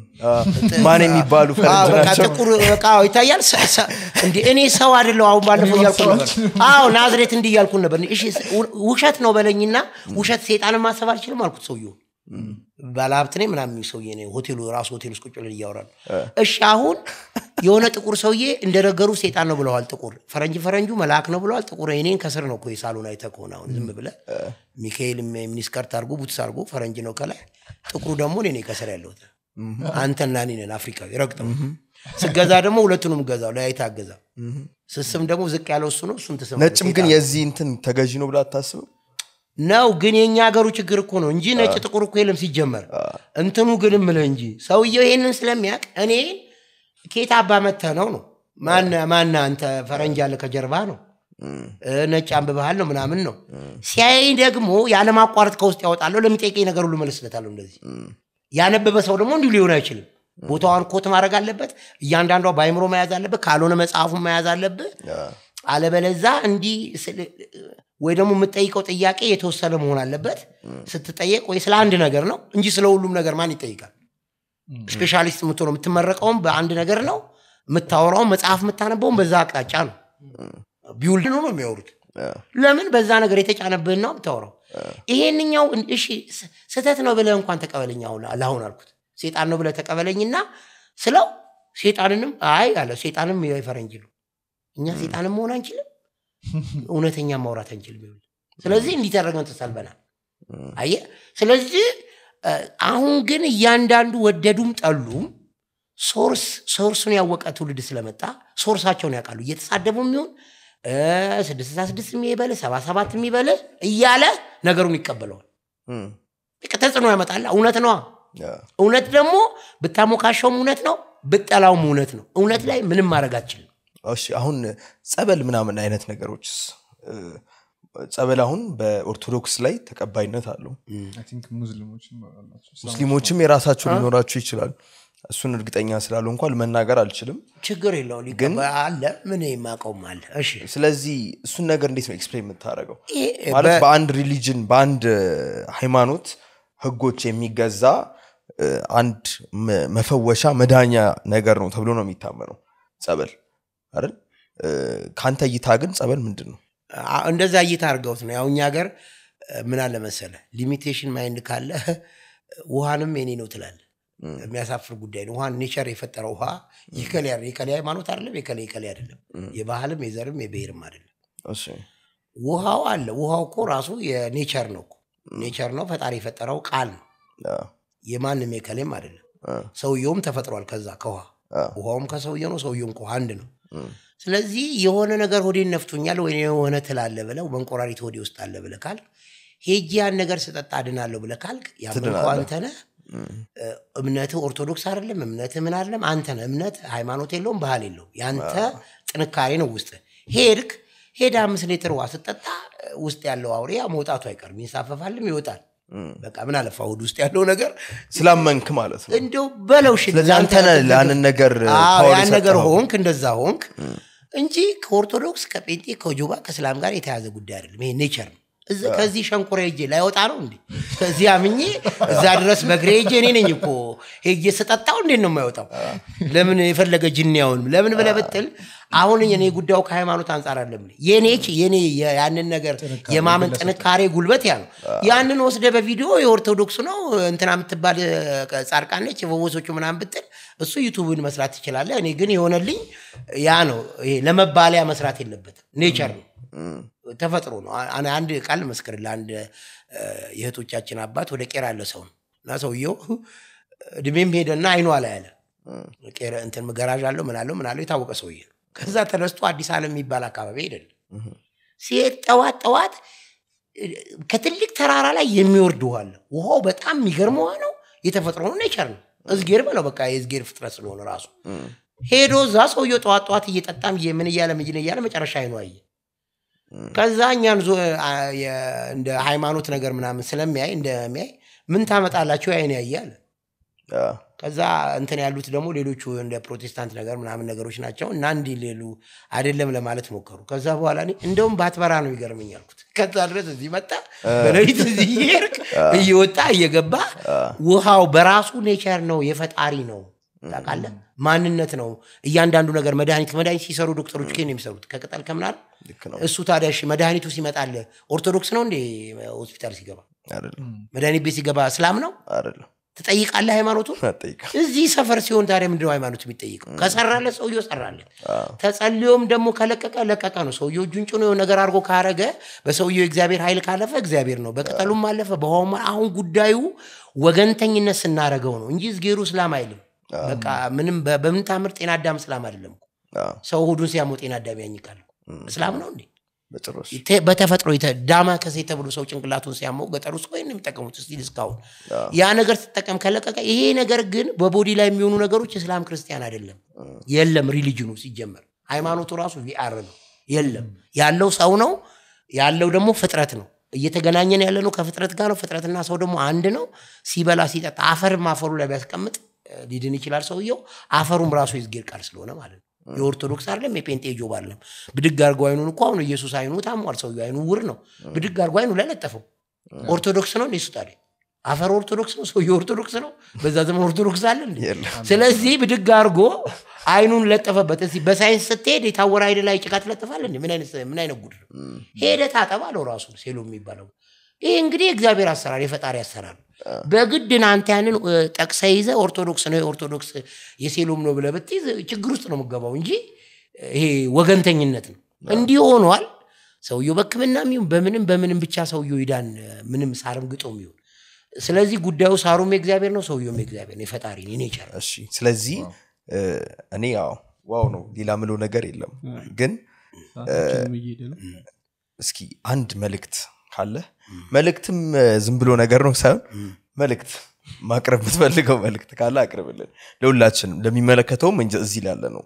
Speaker 2: ማን የሚባሉ
Speaker 1: አዎ፣
Speaker 2: ፈረንጅ
Speaker 1: በቃ
Speaker 2: ናቸው
Speaker 1: ጥቁር በቃ አዎ፣ ይታያል ሰ- ሰ- እንዴ እኔ ሰው አይደለሁ አሁን ባለፈው እያልኩ ነበር አዎ ናዝሬት እንዲህ እያልኩ ነበር እሺ ስ- ው- ውሸት ነው በለኝና ውሸት ሴጣንን ማሰብ አልችልም አልኩት ሰውየው ባለሀብት ነኝ ምናምን የሚል ሰውዬ ነው ሆቴሉ ራሱ ሆቴል ውስጥ ቁጭ ብለን እያወራን እሺ አሁን የሆነ ጥቁር ሰውዬ እንደነገሩ ሴጣን ነው ብለዋል ጥቁር ፈረንጅ ፈረንጁ መልአክ ነው ብለዋል ጥቁር እኔን ከስር ነው እኮ የሳሎን አይተህ ከሆነ አሁን ዝም ብለህ ሚካኤል ሚኒስከርት አድርጎ ቡትስ አድርጎ ፈረንጅ ነው ከላይ ጥቁሩ ደግሞ እኔ ነኝ ከስር ያለሁት አንተና እኔ ነን አፍሪካዊ ረግጠው ስገዛ ደግሞ ሁለቱንም ገዛው ለያይታ አገዛ ስስም ደግሞ ዝቅ ያለው እሱ ነው እሱን ትስም
Speaker 2: ነጭም ግን የዚህ እንትን ተገዢ ነው ብላ አታስብም
Speaker 1: ነው ግን የእኛ ሀገሩ ችግር እኮ ነው እንጂ ነጭ ጥቁር እኮ የለም ሲጀመር እንትኑ ግን ምልህ እንጂ ሰውየው ይሄንን ስለሚያውቅ እኔ ኬት አባ መተህ ነው ነው ማን ማን አንተ ፈረንጅ ያለ ከጀርባ ነው እ፣ ነጭ አንብበሃል ነው ምናምን ነው ሲያይ ደግሞ ያለማቋረጥ ከውስጥ ያወጣለሁ ለሚጠይቀኝ ነገር ሁሉ መልስለታለሁ እንደዚህ ያነበበ ሰው ደግሞ እንዲሁ ሊሆን አይችልም ቦታዋን ኮት ማድረግ አለበት እያንዳንዷ በአይምሮ መያዝ አለበት ካልሆነ መጽሐፉን መያዝ አለብህ አለበለዛ እንዲህ ስል- ወይ ደግሞ የምጠይቀው ጥያቄ የተወሰነ መሆን አለበት ስትጠየቅ ወይ ስለ አንድ ነገር ነው እንጂ ስለ ሁሉም ነገር ማን ይጠይቃል ስፔሻሊስት የምትሆነው የምትመረቀውም በአንድ ነገር ነው የምታወራውም መጽሐፍ የምታነበውም በዛ አቅጣጫ ነው ቢውልድ ነው የሚያወሩት ለምን በዛ ነገር የተጫነብህን ነው የምታወራው ይሄንኛው እሺ ስ- ስህተት ነው ብለህ እንኳን ተቀበለኝ አሁን ለአሁን አልኩት ሴጣን ነው ብለህ ተቀበለኝና ስለው ሴጣንንም አይ አለ ሴጣንም የፈረንጅ ነው እኛ ሴጣንም መሆን አንችልም እውነተኛ ማውራት አንችልም ይኸውልህ። ስለዚህ እንዲተረገን ተሰልበናል አየህ ስለዚህ እ፣ አሁን ግን እያንዳንዱ ወደዱም ጠሉም ሶርስ ሶርሱን ያወቀ ትውልድ ስለመጣ ሶርሳቸውን ያውቃሉ እየተሳደቡ የሚሆን ስድስት ስልሳ ስድስት የሚበል ሰባ ሰባት የሚበል እያለ ነገሩን ይቀበለዋል በቃ ተጽዕኖ ያመጣል እውነት ነዋ እውነት ደግሞ ብታሞካሸውም እውነት ነው ብጠላውም እውነት ነው እውነት ላይ ምንም ማድረግ አትችልም
Speaker 2: እሺ አሁን ጸበል ምናምን አይነት ነገሮችስ እ፣ ጸበል አሁን በኦርቶዶክስ ላይ ተቀባይነት አለው
Speaker 3: አይ ቲንክ ሙስሊሞችም አላቸው
Speaker 2: ሙስሊሞችም የራሳቸው ሊኖራቸው ይችላል እሱን እርግጠኛ ስላሉ እንኳን መናገር አልችልም
Speaker 1: ችግር የለው ሊቀበ- አለ ምን የማቀውም አለ እሺ
Speaker 2: ስለዚህ እሱን ነገር እንዴት ነው ኤክስፕሌን የምታደርገው
Speaker 1: ይሄ
Speaker 2: ማለት
Speaker 1: በ-
Speaker 2: በአንድ ሪሊጅን በአንድ እ፣ ሃይማኖት ህጎች የሚገዛ እ፣ አንድ መ- መፈወሻ መዳኛ ነገር ነው ተብሎ ነው የሚታመነው ጸበል አይደል እ፣ ከአንተ እይታ ግን ጸበል ምንድን ነው
Speaker 1: አ- እንደዛ እይታ አድርገውት ነው ያው እኛ ሀገር እ፣ ምን አለ መሰለ ሊሚቴሽን ማይንድ ካለ ውሃንም የኔ ነው ትላለ የሚያሳፍር ጉዳይ ነው ውሃን ኔቸር የፈጠረው ውሃ የከሌ አይደለም። የከሌ ሃይማኖት አይደለም የከሌ የከሌ አይደለም የባህልም የዘርም የብሔርም አይደለም
Speaker 2: እሺ
Speaker 1: ውሃው አለ ውሃው እኮ ራሱ የኔቸር ነው እኮ ኔቸር ነው ፈጣሪ የፈጠረው ቃል ነው
Speaker 2: አ፣
Speaker 1: የማንም የከሌም አይደለም
Speaker 2: አ፣
Speaker 1: ሰውየውም ተፈጥሯል ከዛ ከውሃ
Speaker 2: አ፣
Speaker 1: ውሃውም ከሰውየ ነው ሰውየውም ከውሃ አንድ ነው
Speaker 2: እም፣
Speaker 1: ስለዚህ የሆነ ነገር ሆዴን ነፍቶኛል ወይ የሆነ ትላለ ብለው መንቆራሪት ሆዴ ውስጥ አለ ብለህ ካልክ ሄጄ ያን ነገር ስጠጣ አድናለሁ ብለህ ካልክ ያመንከው
Speaker 2: ትድናለህ።
Speaker 1: አንተ ነህ እ፣ እምነትህ ኦርቶዶክስ አይደለም እምነትህ ምን አይደለም አንተ ነህ እምነት ሃይማኖት የለውም ባህል የለውም ያንተ ጥንካሬ ነው ውስጥ ሄድክ ሄደ አምስት ሊትር ውሃ ስጠጣ ውስጥ ያለው አውሬ ያው መውጣቱ አይቀርም ይንሳፈፋልም ይወጣል በቃ ምን አለፋ ሆድ ውስጥ ያለው ነገር
Speaker 2: ስላመንክ ማለት ነው
Speaker 1: እንደው በለው ሽል
Speaker 2: ስለዚህ አንተ ነህ ለአንን ነገር
Speaker 1: አዎ
Speaker 2: ፓወር
Speaker 1: ያን ነገር
Speaker 2: የሰጠኸው።
Speaker 1: ሆንክ እንደዛ ሆንክ እንጂ ከኦርቶዶክስ ከጴንጤ ከጆባ ከእስላም ጋር የተያዘ ጉዳይ አይደለም ይሄ ኔቸር ነው እዚህ- ከዚህ ሸንኮራ ሄጄ ላይወጣ ነው እንዴ ከዚህ አምኜ እዛ ድረስ በእግሬ ሄጄ እኔ ነኝ እኮ ሄጄ ስጠጣው እንዴት ነው የማይወጣው ለምን የፈለገ ጅኒያውንም ለምን ብለህ ብትል አሁን እኔ ጉዳዩ ከሃይማኖት አንጻር አለም የኔ የኔ ያንን ነገር የማመን ጥንካሬ ጉልበት ያ ነው ያንን ወስደ በቪዲዮ የኦርቶዶክሱ ነው እንትና የምትባል ጻድቃነች የፈወሶቹ ምናምን ብትል እሱ ዩቱብን መስራት ትችላለህ እኔ ግን የሆነልኝ ያ ነው ይሄ ለመባለያ መስራት የለበትም ኔቸር ነው ተፈጥሮ ነው አ- አንድ ቃል መስክር ለአንድ እ፣ የእህቶቻችን አባት ወደ ቄራ ያለ ሰው ነው እና ሰውየው እድሜም ሄደና አይኗ ላይ አለ ቄራ እንትን ገራዥ አለው ምን አለው ምን አለው የታወቀ ሰውዬ ነው ከዛ ተነስቶ አዲስ ዓለም የሚባል አካባቢ አይደለም ሲሄድ ጠዋት ጠዋት እ፣ ከትልቅ ተራራ ላይ የሚወርድ ውሃ አለ። ውሃው በጣም የሚገርም ውሃ ነው። የተፈጥሮ ነው፣ ኔቸር ነው። እዝጌር በለው በቃ የእዝጌር ፍጥረት ስለሆነ ራሱ ሄዶ እዛ ሰውየው ጠዋት ጠዋት እየጠጣም እየ- ምን እያለ ምን እያለ መጨረሻ አይኑ አየ። ከዛ እኛን ዞ አ- የ- እንደ ሃይማኖት ነገር ምናምን ስለሚያይ እንደሚያይ ምን ታመጣላችሁ አይን ያየ አለ።
Speaker 2: አ፣
Speaker 1: ከዛ እንትን ያሉት ደግሞ ሌሎቹ እንደ ፕሮቴስታንት ነገር ምናምን ነገሮች ናቸው እና እንዲህ ሌሉ አይደለም ለማለት ሞከሩ። ከዛ በኋላ እኔ እንደውም ባትበራ ነው ይገርመኝ አልኩት። ከዛ ድረስ እዚህ መጣ በሌሊት እዚህ እየሄድክ እየወጣ እየገባ ውሃው በራሱ ኔቸር ነው፣ የፈጣሪ ነው። ታውቃለህ፣ ማንነት ነው። እያንዳንዱ ነገር መድኃኒት መድኃኒት ሲሰሩ ዶክተሮች ግን የሚሰሩት ከቅጠል ከምናል
Speaker 2: ልክ ነው
Speaker 1: እሱ ታዲያ እሺ መድኃኒቱ ሲመጣል ኦርቶዶክስ ነው እንዴ? ሆስፒታል ሲገባ
Speaker 2: አይደለም
Speaker 1: መድኃኒት ቤት ሲገባ እስላም ነው
Speaker 2: አይደለም
Speaker 1: ትጠይቃለህ ሃይማኖቱን
Speaker 2: አጠይቅም
Speaker 1: እዚህ ሰፈር ሲሆን ታዲያ ምንድነው ሃይማኖት የሚጠይቀው? ከሰራለት ሰውየው ሰራለት፣ ተጸልዮም ደግሞ ከለቀቀ ለቀቀ ነው። ሰውየው እጁን ጭኖ የሆነ ነገር አድርጎ ካረገ በሰውየው የእግዚአብሔር ኃይል ካለፈ እግዚአብሔር ነው። በቅጠሉም አለፈ በውሃውም አለ። አሁን ጉዳዩ ወገንተኝነት ስናረገው ነው እንጂ እዝጌሩ እስላም አይልም። በቃ ምንም በ- በምን ታምር ጤና አዳም እስላም አይደለም እኮ።
Speaker 2: አዎ፣
Speaker 1: ሰው ሆዱን ሲያመው ጤና አዳም ያኝቃል። እስላም ነው እንዴ?
Speaker 2: በጭራሽ
Speaker 1: ተ- በተፈጥሮ የተ- ዳማ ከሴ ተብሎ ሰው ጭንቅላቱን ሲያመው ገጠር ውስጥ ወይም የሚጠቀሙት ስቲል እስካሁን ያ ነገር ስትጠቀም ከለቀቀ ይሄ ነገር ግን በቦዲ ላይ የሚሆኑ ነገሮች እስላም ክርስቲያን አይደለም የለም ሪሊጅኑ ሲጀመር ሃይማኖቱ ራሱ ቪአር ነው የለም ያለው ሰው ነው ያለው ደግሞ ፍጥረት ነው እየተገናኘን ያለ ነው ከፍጥረት ጋር ነው ፍጥረትና ሰው ደግሞ አንድ ነው ሲበላ ሲጠጣ አፈርም አፈሩ ላይ ቢያስቀምጥ እ፣ ሊድን ይችላል ሰውየው አፈሩም ራሱ የእግዚአብሔር ቃል ስለሆነ ማለት ነው የኦርቶዶክስ አይደለም የጴንጤ ጆብ አይደለም ብድግ አድርጎ አይኑን እኮ አሁን ኢየሱስ አይኑ ታሟል ሰውየው አይኑ ውር ነው ብድግ አድርጎ አይኑ ላይ ለጠፈው ኦርቶዶክስ ነው እንዴ እሱ ታዲያ አፈር ኦርቶዶክስ ነው ሰውየው ኦርቶዶክስ ነው በዛ ዘመን ኦርቶዶክስ አለ እንዴ
Speaker 2: የለም
Speaker 1: ስለዚህ ብድግ አድርጎ አይኑን ለጠፈበት እስኪ በሳይንስ ስትሄድ የታወረ አይን ላይ ጭቃ ትለጥፋል እንዴ ምን አይነት ምን አይነት ጉድ ነው ሄደ ታጠብ አለው ራሱ ሴሎ የሚባለው ይህ እንግዲህ የእግዚአብሔር አሰራር የፈጣሪ አሰራር ነው። በግድ ና አንተ ያንን እ፣ ጠቅሰ ይዘ ኦርቶዶክስ ነው የኦርቶዶክስ የሴሎም ነው ብለህ ብትይዝ ችግር ውስጥ ነው የምገባው እንጂ ይሄ ወገንተኝነት ነው እንዲህ ሆኗል ሰውየው በህክምናም ይሁን በምንም በምንም ብቻ ሰውየው ይዳን ምንም ሳርም ግጦም ይሁን ስለዚህ ጉዳዩ ሳሩም የእግዚአብሔር ነው ሰውየውም የእግዚአብሔር ነው የፈጣሪ ነው የኔቸር
Speaker 2: እሺ ስለዚህ እ፣ እኔ ያው ዋው ነው ሌላ ምለው ነገር የለም ግን
Speaker 4: ሰዓታችንም እየሄደ ነው
Speaker 2: እስኪ አንድ መልእክት ካለ መልእክትም እ፣ ዝም ብሎ ነገር ነው ሳይሆን መልእክት ማቅረብ የምትፈልገው መልእክት ካለ አቅርብልን ለሁላችንም ለሚመለከተውም እንጂ እዚህ ላለ ነው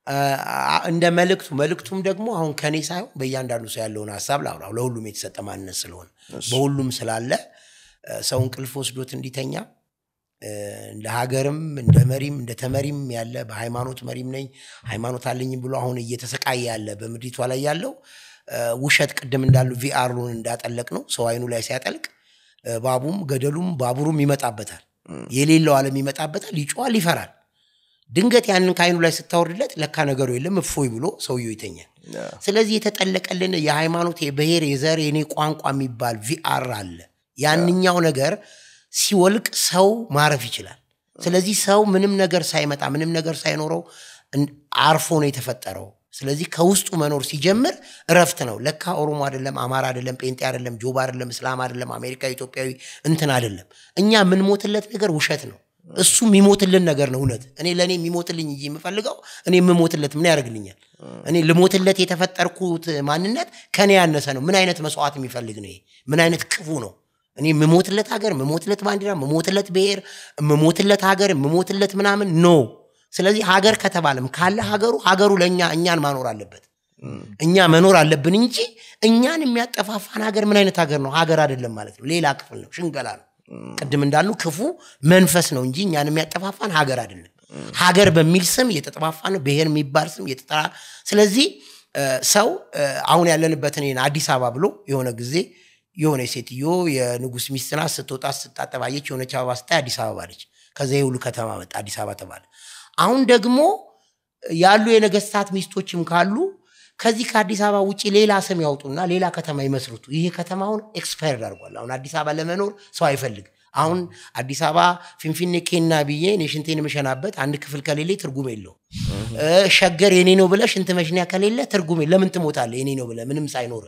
Speaker 1: አ- እንደ መልእክቱ መልእክቱም ደግሞ አሁን ከኔ ሳይሆን በእያንዳንዱ ሰው ያለውን ሀሳብ ላውራው ለሁሉም የተሰጠ ማንነት ስለሆነ በሁሉም ስላለ እ፣ ሰው እንቅልፍ ወስዶት እንዲተኛ እ፣ እንደ ሀገርም እንደ መሪም እንደ ተመሪም ያለ በሃይማኖት መሪም ነኝ ሃይማኖት አለኝም ብሎ አሁን እየተሰቃየ ያለ በምድሪቷ ላይ ያለው እ፣ ውሸት ቅድም እንዳሉ ቪአሩን እንዳጠለቅ ነው ሰው አይኑ ላይ ሲያጠልቅ እ፣ ባቡም ገደሉም ባቡሩም ይመጣበታል የሌለው ዓለም ይመጣበታል ይጮዋል ይፈራል ድንገት ያንን ከአይኑ ላይ ስታወርድለት ለካ ነገሩ የለም እፎይ ብሎ ሰውየው ይተኛል ስለዚህ የተጠለቀልን የሃይማኖት የብሔር የዘር የኔ ቋንቋ የሚባል ቪአር አለ ያንኛው ነገር ሲወልቅ ሰው ማረፍ ይችላል ስለዚህ ሰው ምንም ነገር ሳይመጣ ምንም ነገር ሳይኖረው እን- አርፎ ነው የተፈጠረው ስለዚህ ከውስጡ መኖር ሲጀምር እረፍት ነው ለካ ኦሮሞ አይደለም አማራ አይደለም ጴንጤ አይደለም ጆባ አይደለም እስላም አይደለም አሜሪካ ኢትዮጵያዊ እንትን አይደለም እኛ የምንሞትለት ነገር ውሸት ነው እሱ የሚሞትልን ነገር ነው እውነት እኔ ለእኔ የሚሞትልኝ እንጂ የምፈልገው እኔ የምሞትለት ምን ያደርግልኛል እኔ ልሞትለት የተፈጠርኩት ማንነት ከኔ ያነሰ ነው ምን አይነት መስዋዕት የሚፈልግ ነው ይሄ ምን አይነት ክፉ ነው እኔ የምሞትለት ሀገር የምሞትለት ባንዲራ የምሞትለት ብሔር የምሞትለት ሀገር የምሞትለት ምናምን ኖ ስለዚህ ሀገር ከተባለም ካለ ሀገሩ ሀገሩ ለእኛ እኛን ማኖር አለበት እኛ መኖር አለብን እንጂ እኛን የሚያጠፋፋን ሀገር ምን አይነት ሀገር ነው ሀገር አይደለም ማለት ነው ሌላ ክፍል ነው ሽንገላ ነው ቅድም እንዳሉ ክፉ መንፈስ ነው እንጂ እኛን የሚያጠፋፋን ሀገር አይደለም ሀገር በሚል ስም እየተጠፋፋ ነው ብሔር የሚባል ስም እየተጠራ ስለዚህ እ፣ ሰው እ፣ አሁን ያለንበትን ይሄን አዲስ አበባ ብሎ የሆነ ጊዜ የሆነ ሴትዮ የንጉስ ሚስት ናት ስትወጣ ስትታጠብ አየች የሆነች አበባ ስታይ አዲስ አበባ አለች ከዛ የሁሉ ከተማ መጣ አዲስ አበባ ተባለ አሁን ደግሞ ያሉ የነገስታት ሚስቶችም ካሉ ከዚህ ከአዲስ አበባ ውጭ ሌላ ስም ያውጡና ሌላ ከተማ ይመስርቱ ይሄ ከተማውን ኤክስፓየርድ አድርጓል አሁን አዲስ አበባ ለመኖር ሰው አይፈልግ አሁን አዲስ አበባ ፊንፊኔ ኬና ብዬ እኔ ሽንቴን የምሸናበት አንድ ክፍል ከሌለ ትርጉም የለው ሸገር የኔ ነው ብለ ሽንት መሽኒያ ከሌለ ትርጉም የለ- ለምን ትሞታለ የኔ ነው ብለ ምንም ሳይኖር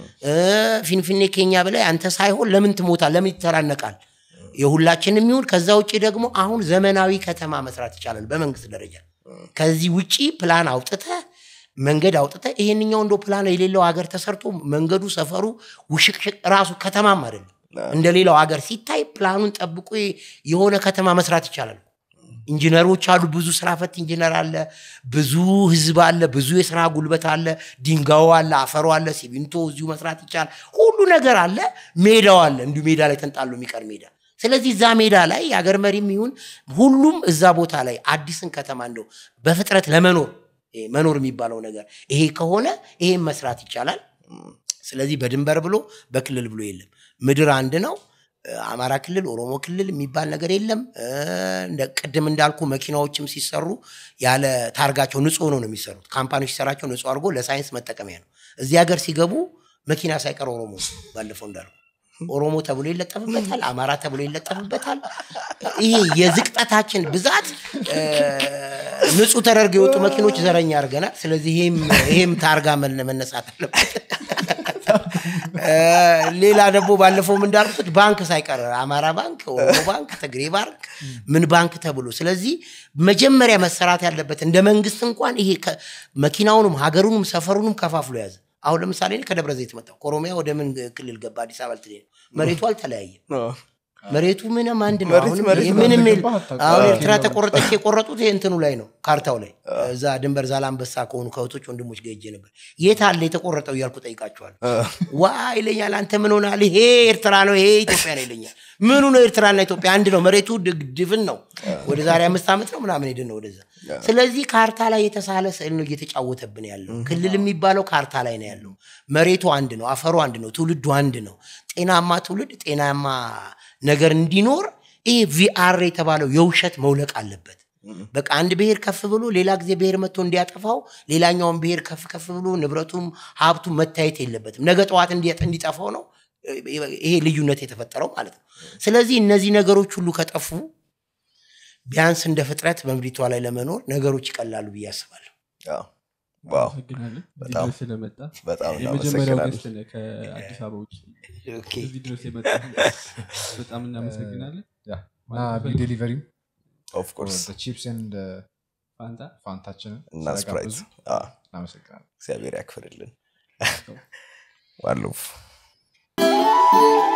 Speaker 1: ፊንፊኔ ኬኛ ብለ አንተ ሳይሆን ለምን ትሞታል ለምን ይተራነቃል የሁላችንም ይሁን ከዛ ውጭ ደግሞ አሁን ዘመናዊ ከተማ መስራት ይቻላል በመንግስት ደረጃ ከዚህ ውጪ ፕላን አውጥተህ መንገድ አውጥተ ይሄንኛው እንደ ፕላን የሌለው ሀገር ተሰርቶ መንገዱ ሰፈሩ ውሽቅሽቅ ራሱ ከተማም አይደለም እንደ ሌላው ሀገር ሲታይ ፕላኑን ጠብቆ የሆነ ከተማ መስራት ይቻላል ኢንጂነሮች አሉ ብዙ ስራ ፈት ኢንጂነር አለ ብዙ ህዝብ አለ ብዙ የስራ ጉልበት አለ ድንጋዩ አለ አፈሩ አለ ሲሚንቶ እዚሁ መስራት ይቻላል ሁሉ ነገር አለ ሜዳው አለ እንዲሁ ሜዳ ላይ ተንጣሎ የሚቀር ሜዳ ስለዚህ እዛ ሜዳ ላይ የአገር መሪም ይሁን ሁሉም እዛ ቦታ ላይ አዲስን ከተማ እንደው በፍጥረት ለመኖር ይሄ መኖር የሚባለው ነገር ይሄ ከሆነ ይሄን መስራት ይቻላል ስለዚህ በድንበር ብሎ በክልል ብሎ የለም ምድር አንድ ነው አማራ ክልል ኦሮሞ ክልል የሚባል ነገር የለም እ፣ እንደ ቅድም እንዳልኩ መኪናዎችም ሲሰሩ ያለ ታርጋቸው ንጹህ ሆኖ ነው የሚሰሩት ካምፓኒዎች ሲሰራቸው ንጹህ አድርጎ ለሳይንስ መጠቀሚያ ነው እዚህ ሀገር ሲገቡ መኪና ሳይቀር ኦሮሞ ነው፣ ባለፈው እንዳልኩ ኦሮሞ ተብሎ ይለጠፍበታል አማራ ተብሎ ይለጠፍበታል ይሄ የዝቅጠታችን ብዛት እ፣ ንጹህ ተደርገው የወጡ መኪኖች ዘረኛ አድርገናል ስለዚህ ይሄም ይሄም ታርጋ መነ- መነሳት አለበት እ፣ ሌላ ደግሞ ባለፈውም እንዳልኩት ባንክ ሳይቀር አማራ ባንክ ኦሮሞ ባንክ ትግሬ ባንክ ምን ባንክ ተብሎ ስለዚህ መጀመሪያ መሰራት ያለበት እንደ መንግስት እንኳን ይሄ ከ- መኪናውንም ሀገሩንም ሰፈሩንም ከፋፍሎ ያዘ አሁን ለምሳሌ እኔ ከደብረ ዘይት መጣሁ ከኦሮሚያ ወደ ምን ክልል ገባ አዲስ አበባ ልትሄድ ነው መሬቱ አልተለያየም መሬቱ ምንም አንድ ነው
Speaker 2: መሬት
Speaker 1: አሁንም
Speaker 2: መሬት
Speaker 1: ይሄ
Speaker 2: ነው።
Speaker 1: ምንም የለ-
Speaker 3: ገባህ አታውቅም።
Speaker 1: አሁን
Speaker 3: አዎ።
Speaker 1: ኤርትራ ተቆረጠች የቆረጡት ይሄ እንትኑ ላይ ነው ካርታው ላይ እዛ ድንበር ዛላንበሳ ከሆኑ ከእህቶች ወንድሞች ጋር ሄጄ ነበር የት አለ የተቆረጠው እያልኩ ጠይቃቸዋል ዋ ይለኛል አንተ ምን ሆናል ይሄ ኤርትራ ነው ይሄ ኢትዮጵያ ነው ይለኛል ምኑ ነው ኤርትራና ኢትዮጵያ አንድ ነው መሬቱ ድግ- ድፍን ነው ወደ ዛሬ አምስት ዓመት ነው ምናምን ሄድን ነው ወደዛ ስለዚህ ካርታ ላይ የተሳለ ስዕል ነው እየተጫወተብን ያለው ክልል የሚባለው ካርታ ላይ ነው ያለው መሬቱ አንድ ነው አፈሩ አንድ ነው ትውልዱ አንድ ነው ጤናማ ትውልድ ጤናማ ነገር እንዲኖር ይህ ቪአር የተባለው የውሸት መውለቅ አለበት በቃ አንድ ብሔር ከፍ ብሎ ሌላ ጊዜ ብሔር መጥቶ እንዲያጠፋው ሌላኛውን ብሔር ከፍ ከፍ ብሎ ንብረቱም ሀብቱም መታየት የለበትም ነገ ጠዋት እንዲ- እንዲጠፋው ነው ይሄ ልዩነት የተፈጠረው ማለት ነው ስለዚህ እነዚህ ነገሮች ሁሉ ከጠፉ ቢያንስ እንደ ፍጥረት በምድሪቷ ላይ ለመኖር ነገሮች ይቀላሉ ብዬ አስባለሁ
Speaker 2: ዋው
Speaker 4: አመሰግናለን እዚህ
Speaker 2: በጣም
Speaker 4: ድረስ ስለመጣ
Speaker 2: በጣም
Speaker 4: የመጀመሪያው
Speaker 2: እናመሰግናለን
Speaker 4: ገስት ነህ ከአዲስ አበባ ውጭ
Speaker 1: ኦኬ።
Speaker 4: እዚህ ድረስ የመጣ በጣም እናመሰግናለን
Speaker 3: ያ እና ቢ ዴሊቨሪም
Speaker 2: ኦፍኮርስ
Speaker 3: ቺፕስ ኤንድ
Speaker 4: ፋንታ
Speaker 3: ፋንታችንን
Speaker 2: እና ስፕራይት
Speaker 3: ስለጋበዙ
Speaker 2: እናመሰግናለን
Speaker 3: እናመሰግናለን
Speaker 2: እግዚአብሔር ያክፍርልን ዋሉፍ